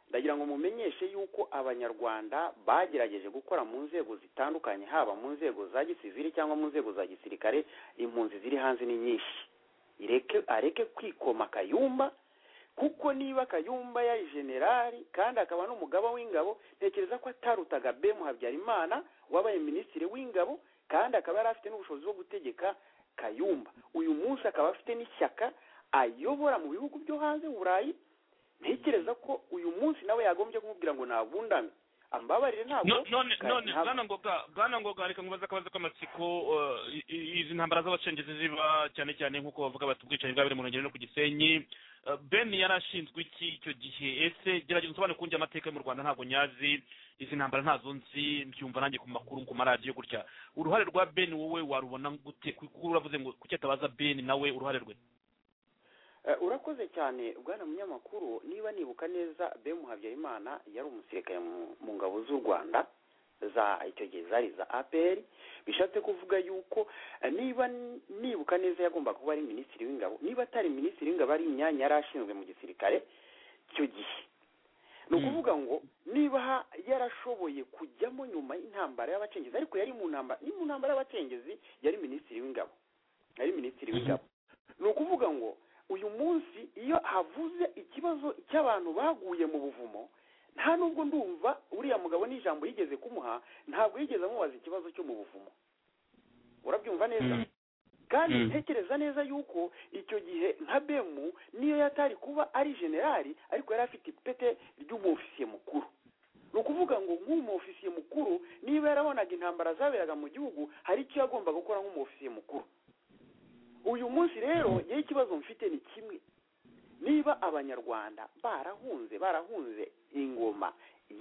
ndagira ngo mumenyeshe yuko abanyarwanda bagerageje gukora mu nzego zitandukanye haba mu nzego za gisivili cyangwa mu nzego za gisirikare impunzi ziri hanze ni nyinshi ireke areke kwikoma kayumba kuko niba kayumba yari generali kandi akaba n'umugaba w'ingabo ntekereza ko atarutaga bemu habyarimana wabaye minisitiri w'ingabo kandi akaba yari afite n'ubushobozi bwo gutegeka kayumba uyu munsi akaba afite n'ishyaka ayobora mu bihugu byo hanze burayi ntekereza ko uyu munsi nawe yagombye kumubwira ngo nabundame ambabarire ntabwo No- none kari none haba. bwana ngoga bwana ngoga reka nkubaze akabazo k'amatsiko eh, i- i- izi ntambara z'abacengezi ziba cyane cyane nk'uko bavuga bati ubwicanyi bwabere mu Rwengeri no ku Gisenyi Eh, Ben yari ashinzwe iki icyo gihe ese gerageza usobanure kunjye amateka yo mu Rwanda ntabwo nyazi izi ntambara ntazo nzi mbyumva nanjye ku makuru ku maradiyo gutya uruhare rwa Ben wowe warubona gute kuko uravuze ngo kuki atabaza Ben nawe uruhare rwe Eh, urakoze cyane bwana munyamakuru niba nibuka neza bemu habyarimana yari umusirikare mu- mu ngabo z'u rwanda za icyo gihe zari za apr bishatse kuvuga yuko eh, niba n- nibuka neza yagomba kuba ari minisitiri w'ingabo niba atari minisitiri w'ingabo ari imyanya yari ashinzwe mu gisirikare icyo gihe ni ukuvuga ngo niba ha- yarashoboye kujyamo nyuma y'intambara y'abacengezi ariko yari mu ntambara ni mu ntambara y'abacengezi yari minisitiri w'ingabo yari minisitiri w'ingabo ni ukuvuga ngo uyu munsi iyo havuze ikibazo cy'abantu baguye mu buvumo nta nubwo ndumva uriya mugabo n'ijambo yigeze kumuha ntabwo yigeze amubaza ikibazo cyo mu buvumo urabyumva neza kandi Mm. ntekereza neza yuko icyo gihe nka bemu niyo yatari kuba ari generali ariko yari afite ipete ry'umufisiye mukuru ni ukuvuga ngo nk'umufisiye mukuru niba yarabonaga intambara zaberaga mu gihugu hari icyo yagombaga gukora nk'umufisiye mukuru uyu munsi rero yewe ikibazo mfite ni kimwe niba abanyarwanda barahunze barahunze ingoma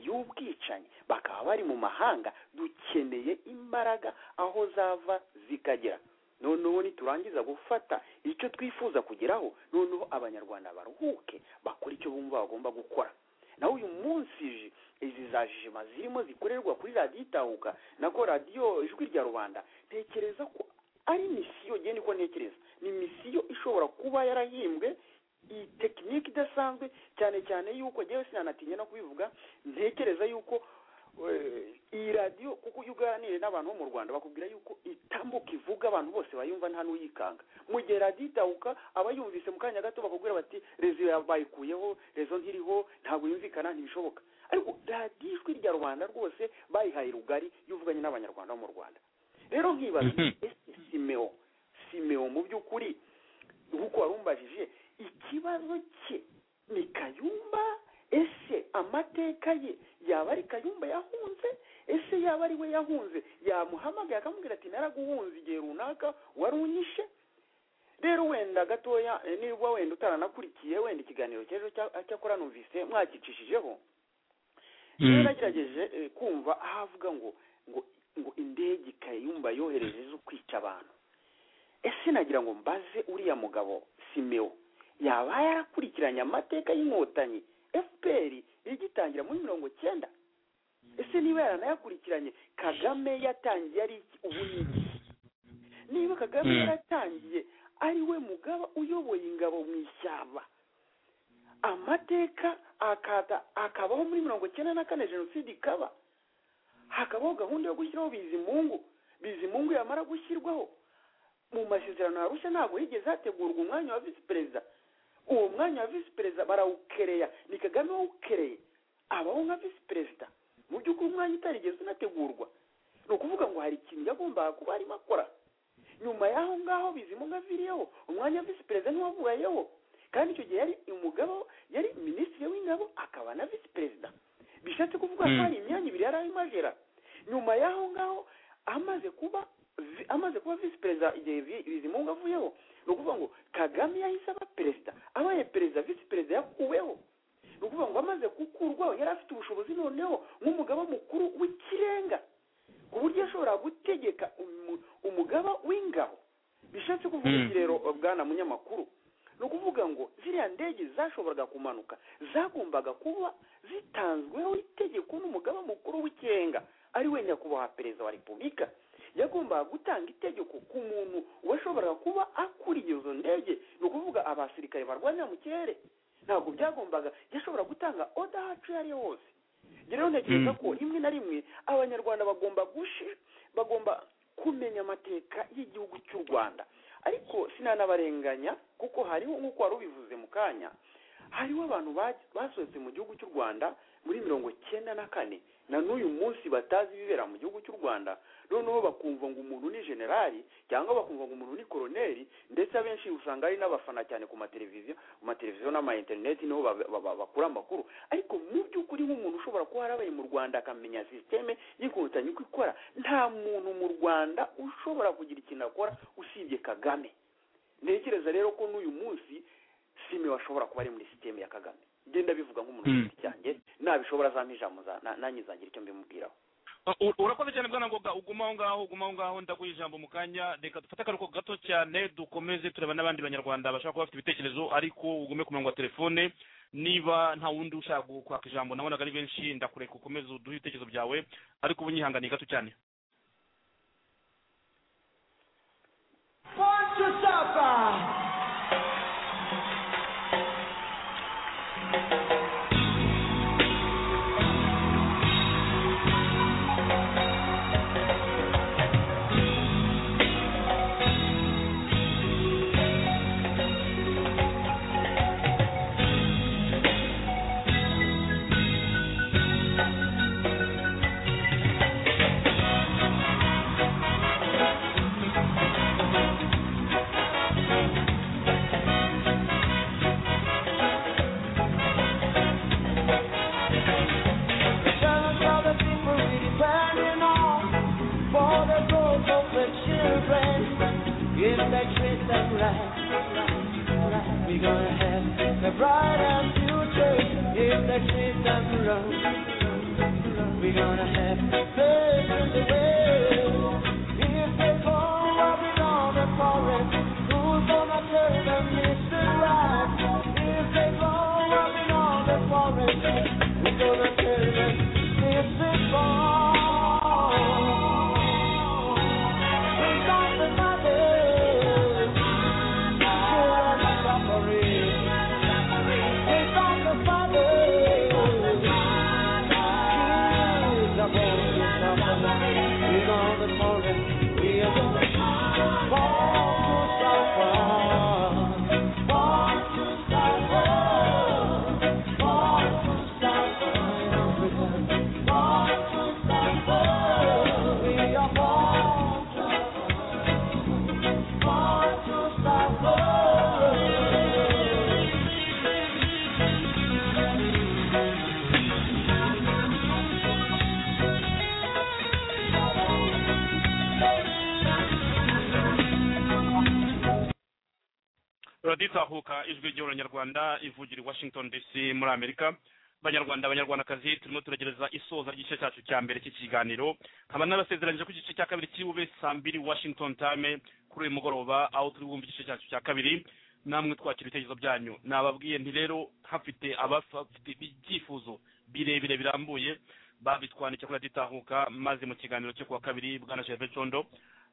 y'ubwicanyi bakaba bari mu mahanga dukeneye imbaraga aho zava zikagera noneho niturangiza gufata icyo twifuza kugeraho noneho abanyarwanda baruhuke bakora icyo bumva bagomba gukora naho uyu munsi ji- izi za jima zirimo zikorerwa kuri radiyo itahuka nako radiyo ijwi rya rubanda ntekereza ko ari misiyo genda uko ntekereza ni misiyo ishobora kuba yarahimbwe iyi tekinike idasanzwe cyane cyane yuko njyewe sinanatinye no kubivuga ntekereza yuko eh, iyi radiyo kuko iyo uganiriye n'abantu bo mu rwanda bakubwira yuko itambuka ivuga abantu bose bayumva nta n'uyikanga mu gihe radiyo itahuka aba yumvise mu kanya gato bakubwira bati rezo bayikuyeho rezo ntiriho ntabwo yumvikana ntibishoboka ariko radiyo ijwi rya rubanda rwose bayihaye rugari yuvuganye n'abanyarwanda bo mu rwanda rero nkibaza ese simeo simeo mu by'ukuri nk'uko warumbajije ikibazo cye ni kayumba ese amateka ye yaba ari kayumba yahunze ese yaba ari we yahunze yamuhamagaye akamubwira ati naraguhunze igihe runaka wari unyishe rero wenda gatoya eh, niba wenda utaranakurikiye wenda ikiganiro cy'ejo cya- cyakora numvise mwakicishijeho Mm. rero nagerageje eh, kumva aho avuga ngo ngo ngo indege kayumba yohereje zo kwica abantu ese nagira ngo mbaze uriya mugabo simeo yaba yarakurikiranye amateka y'inkotanyi fpr igitangira muri mirongo cyenda ese niba yaranayakurikiranye kagame yatangiye ari iki ubu ni iki niba kagame Mm. yaratangiye ari we mugaba uyoboye ingabo mu ishyamba amateka akaza akabaho muri mirongo icyenda na kane jenoside ikaba hakabaho gahunda yo gushyiraho bizimungu bizimungu yamara gushyirwaho mu masezerano ya rushya ntabwo higeze hategurwa umwanya wa visi perezida uwo mwanya wa visi perezida barawukereya ni kagame wawukereye abaho nka visi perezida mu by'ukuri umwanya utarigeze unategurwa ni ukuvuga ngo hari ikintu yagombaga kuba arimo akora nyuma y'aho ngaho bizimungu aviriyeho umwanya wa visi perezida ntiwavuyeho kandi icyo gihe yari umugabo yari minisitiri w'ingabo akaba na visi perezida bishatse kuvuga ko hari imyanya ibiri yari arimo agera nyuma y'aho ngaho amaze kuba vi- amaze kuba visi perezida igihe vi- bizimungu avuyeho ni ukuvuga ngo kagame yahise aba perezida abaye perezida visi perezida yakuweho ni ukuvuga ngo amaze gukurwaho yari afite ubushobozi noneho nk'umugaba mukuru w'ikirenga ku buryo yashobora gutegeka umu- umugaba w'ingabo bishatse kuvuga iki rero bwana munyamakuru ni ukuvuga ngo ziriya ndege zashoboraga kumanuka zagombaga kuba zitanzweho itegeko n'umugaba mukuru w'ikirenga ari we nyakubahwa perezida wa repubulika yagombaga gutanga itegeko ku muntu washoboraga kuba akuriye izo ndege ni ukuvuga abasirikare barwanira mu kirere ntabwo byagombaga yashobora gutanga oda hacu iyo ari yo hose njye rero ntekereza ko rimwe na rimwe abanyarwanda bagomba gushi- bagomba kumenya amateka y'igihugu cy'u rwanda ariko sinanabarenganya kuko hariho nk'uko wari ubivuze mu kanya hariho abantu ba- basohotse mu gihugu cy'u rwanda muri mirongo cyenda na kane na n'uyu munsi batazi ibibera mu gihugu cy'u rwanda noneho bakumva ngo umuntu ni generali cyangwa bakumva ngo umuntu ni koroneri ndetse abenshi usanga ari n'abafana cyane ku mateleviziyo mu mateleviziyo n'amainterineti niho ba- ba- ba- bakura amakuru ariko mu by'ukuri nk'umuntu ushobora kuba yarabaye mu rwanda akamenya sisiteme y'inkotanyi uko ikora nta muntu mu rwanda ushobora kugira ikintu akora usibye kagame ntekereza rero ko n'uyu munsi sime washobora kuba ari muri sisiteme ya kagame genda bivuga nk'umuntu ku giti cyanjye nabishobora azampa ijambo za- na- nanjye nzagira icyo mbimubwiraho Uh, u- urakoze cyane bwana ngoga uguma aho ngaho uguma aho ngaho ndaguha ijambo mu kanya reka dufate akaruhuko gato cyane dukomeze tureba n'abandi banyarwanda bashobora kuba bafite ibitekerezo ariko ugume ku murongo wa telefone niba nta wundi ushaka gu- kwaka ijambo nabonaga ari benshi ndakureka ukomeze uduhe ibitekerezo byawe ariko ubu nyihanganiye gato cyane We're gonna have a brighter future if they treat them right. We're gonna have faith in the world if they fall up in all the forest. Who's gonna tell them it's the right? If they fall up in all the forest, we're gonna tell them it's the wrong. We got the mothers. radiyo itahuka ijwi ry'abanyarwanda ivugira i washington dc muri amerika banyarwanda abanyarwandakazi turimo turagereza isoza ry'igice cyacu cya mbere cy'ikiganiro nkaba n'abasezeranyije ko igice cya kabiri cy'ube saa mbiri washington time kuri uyu mugoroba aho turi bwumva igice cyacu cya kabiri namwe twakira ibitekerezo byanyu nababwiye nti rero hafite abafite ibyifuzo birebire birambuye babitwandikiye kuri radiyo itahuka maze mu kiganiro cyo kuwa kabiri bwana gervais condo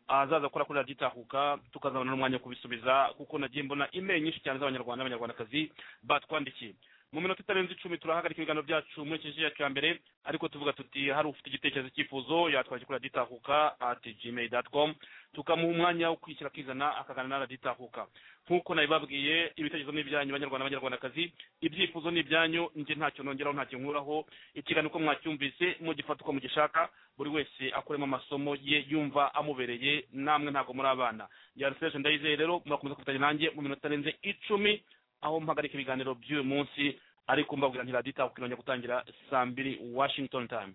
ahazaza gukora kuri radiyo itahuka tukazabona n'umwanya wo kubisubiza kuko nagiye mbona imeri nyinshi cyane z'abanyarwanda n'abanyarwandakazi batwandikiye mu minota itarenze icumi turahagarika ibiganiro byacu muri iki gihe cya mbere ariko tuvuga tuti hari ufite igitekerezo cyifuzo yatwakira kuri raditahuka ati gmail dot com tukamuha umwanya wo kwishyira akizana akaganira na raditahuka nk'uko nabibabwiye ibitekerezo ni ibyanyu banyarwanda banyarwandakazi ibyifuzo ni ibyanyu njye ntacyo nongeraho ntacyo nkuraho ikiganiro uko mwacyumvise mugifata uko mugishaka buri wese akuremo amasomo ye yumva amubereye namwe ntabwo muri abana yariseje ndayizeye rero murakomeza kufatanya nanjye mu minota itarenze icumi aho mpagarika ibiganiro by'uyu munsi ariko mbabwira ntiradita kukinongera gutangira saa mbiri washington time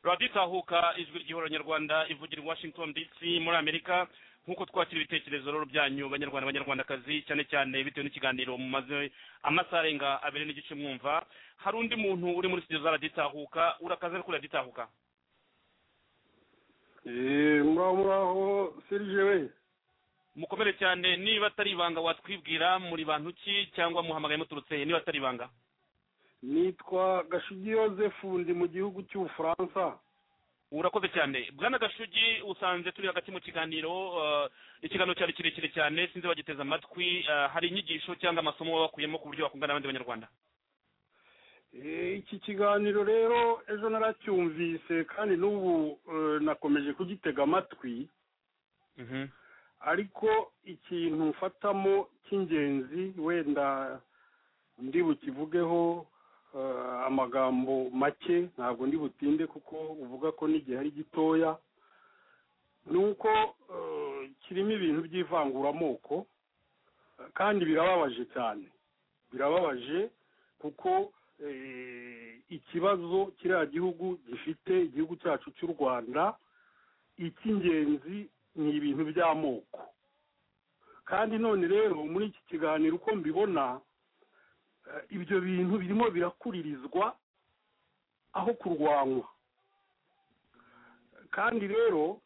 raditahuka ijwi ry'ihoro nyarwanda ivugira i washington dc muri amerika nk'uko twakira ibitekerezo rero byanyu banyarwanda banyarwandakazi cyane cyane bitewe n'ikiganiro mumaze amasaha arenga abiri n'igice mwumva hari undi muntu uri muri studio za raditahuka urakaze kuri raditahuka muraho muraho serije we mukomere cyane niba atari ibanga watwibwira muri bantu ki cyangwa muhamagaye muturutse niba atari ibanga nitwa gashugi yosefu ndi mu gihugu cy'ubufaransa urakoze cyane bwana gashugi usanze turi hagati mu kiganiro eh, ikiganiro cyari kirekire cyane sinzi bagiteze amatwi eh, hari inyigisho cyangwa amasomo baba bakuyemo ku buryo bakungana n'abandi banyarwanda Eh, iki kiganiro rero ejo naracyumvise kandi n'ubu eh, nakomeje kugitega amatwi ariko ikintu mfatamo cy'ingenzi wenda ndi bukivugeho eh, amagambo make ntabwo ndi butinde kuko uvuga ko n'igihe ari gitoya ni uko eh, kirimo ibintu by'ivanguramoko eh, kandi birababaje cyane birababaje kuko eh, ikibazo kiriya gihugu gifite igihugu cyacu cy'u rwanda icy'ingenzi ni ibintu by'amoko kandi none rero muri iki kiganiro uko mbibona eh, ibyo bintu birimo birakuririzwa aho kurwanywa kandi rero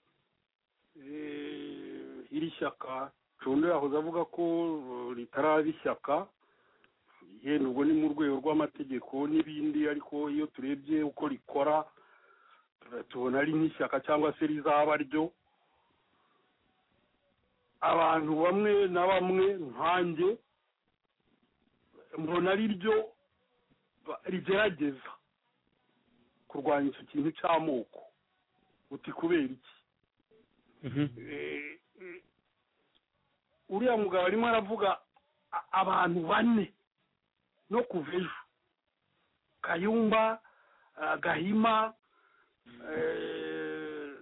eh, iri shyaka condo yahoze avuga ko eh, ritaraba ishyaka yenda ubwo ni mu rwego rw'amategeko n'ibindi ariko iyo turebye uko rikora tu- tubona ari nk'ishyaka cyangwa se rizaba ryo abantu bamwe na bamwe nkanjye mbona ari ryo ba- rigerageza kurwanya icyo kintu cy'amoko uti kubera iki Eh, eh, uriya mugabo arimo aravuga a- abantu bane no kuva ejo kayumba ah, gahima eh,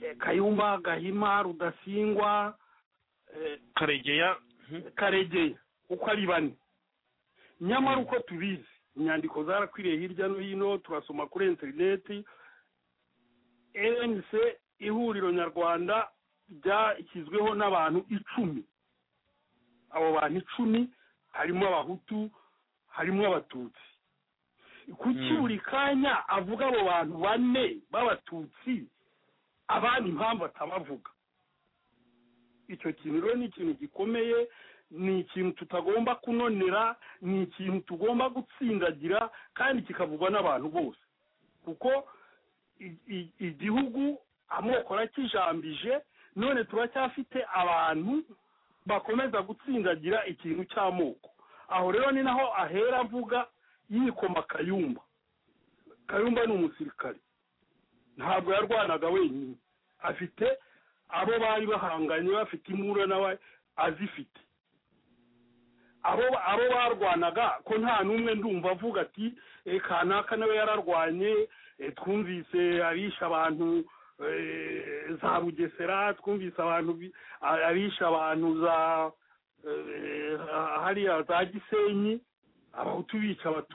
eh, kayumba gahima rudasingwa eh, karegeya karegeya uko ari bane nyamara uko tubizi inyandiko zarakwiriye hirya no hino turasoma kuri interineti ANC ihuriro nyarwanda ryashyizweho n'abantu icumi abo bantu icumi harimo abahutu harimo abatutsi kuki buri kanya avuga abo bantu bane b'abatutsi abandi impamvu atabavuga icyo kintu rero ni ikintu gikomeye ni ikintu tutagomba kunonera ni ikintu tugomba gutsindagira kandi kikavugwa n'abantu bose kuko i- i- igihugu amoko arakijambije none turacyafite abantu bakomeza gutsindagira ikintu cy'amoko aho rero ni naho ahera avuga yikoma kayumba kayumba ni umusirikare ntabwo yarwanaga wenyine afite abo bari bahanganye bafite imura nawe azifite abo abo barwanaga ko nta n'umwe ndumva avuga ati "Eh, kanaka nawe yararwanye eh, twumvise abisha abantu eh, za bugesera twumvise abantu bi- a- abisha abantu za eh, hariya za gisenyi abahutu bica abatu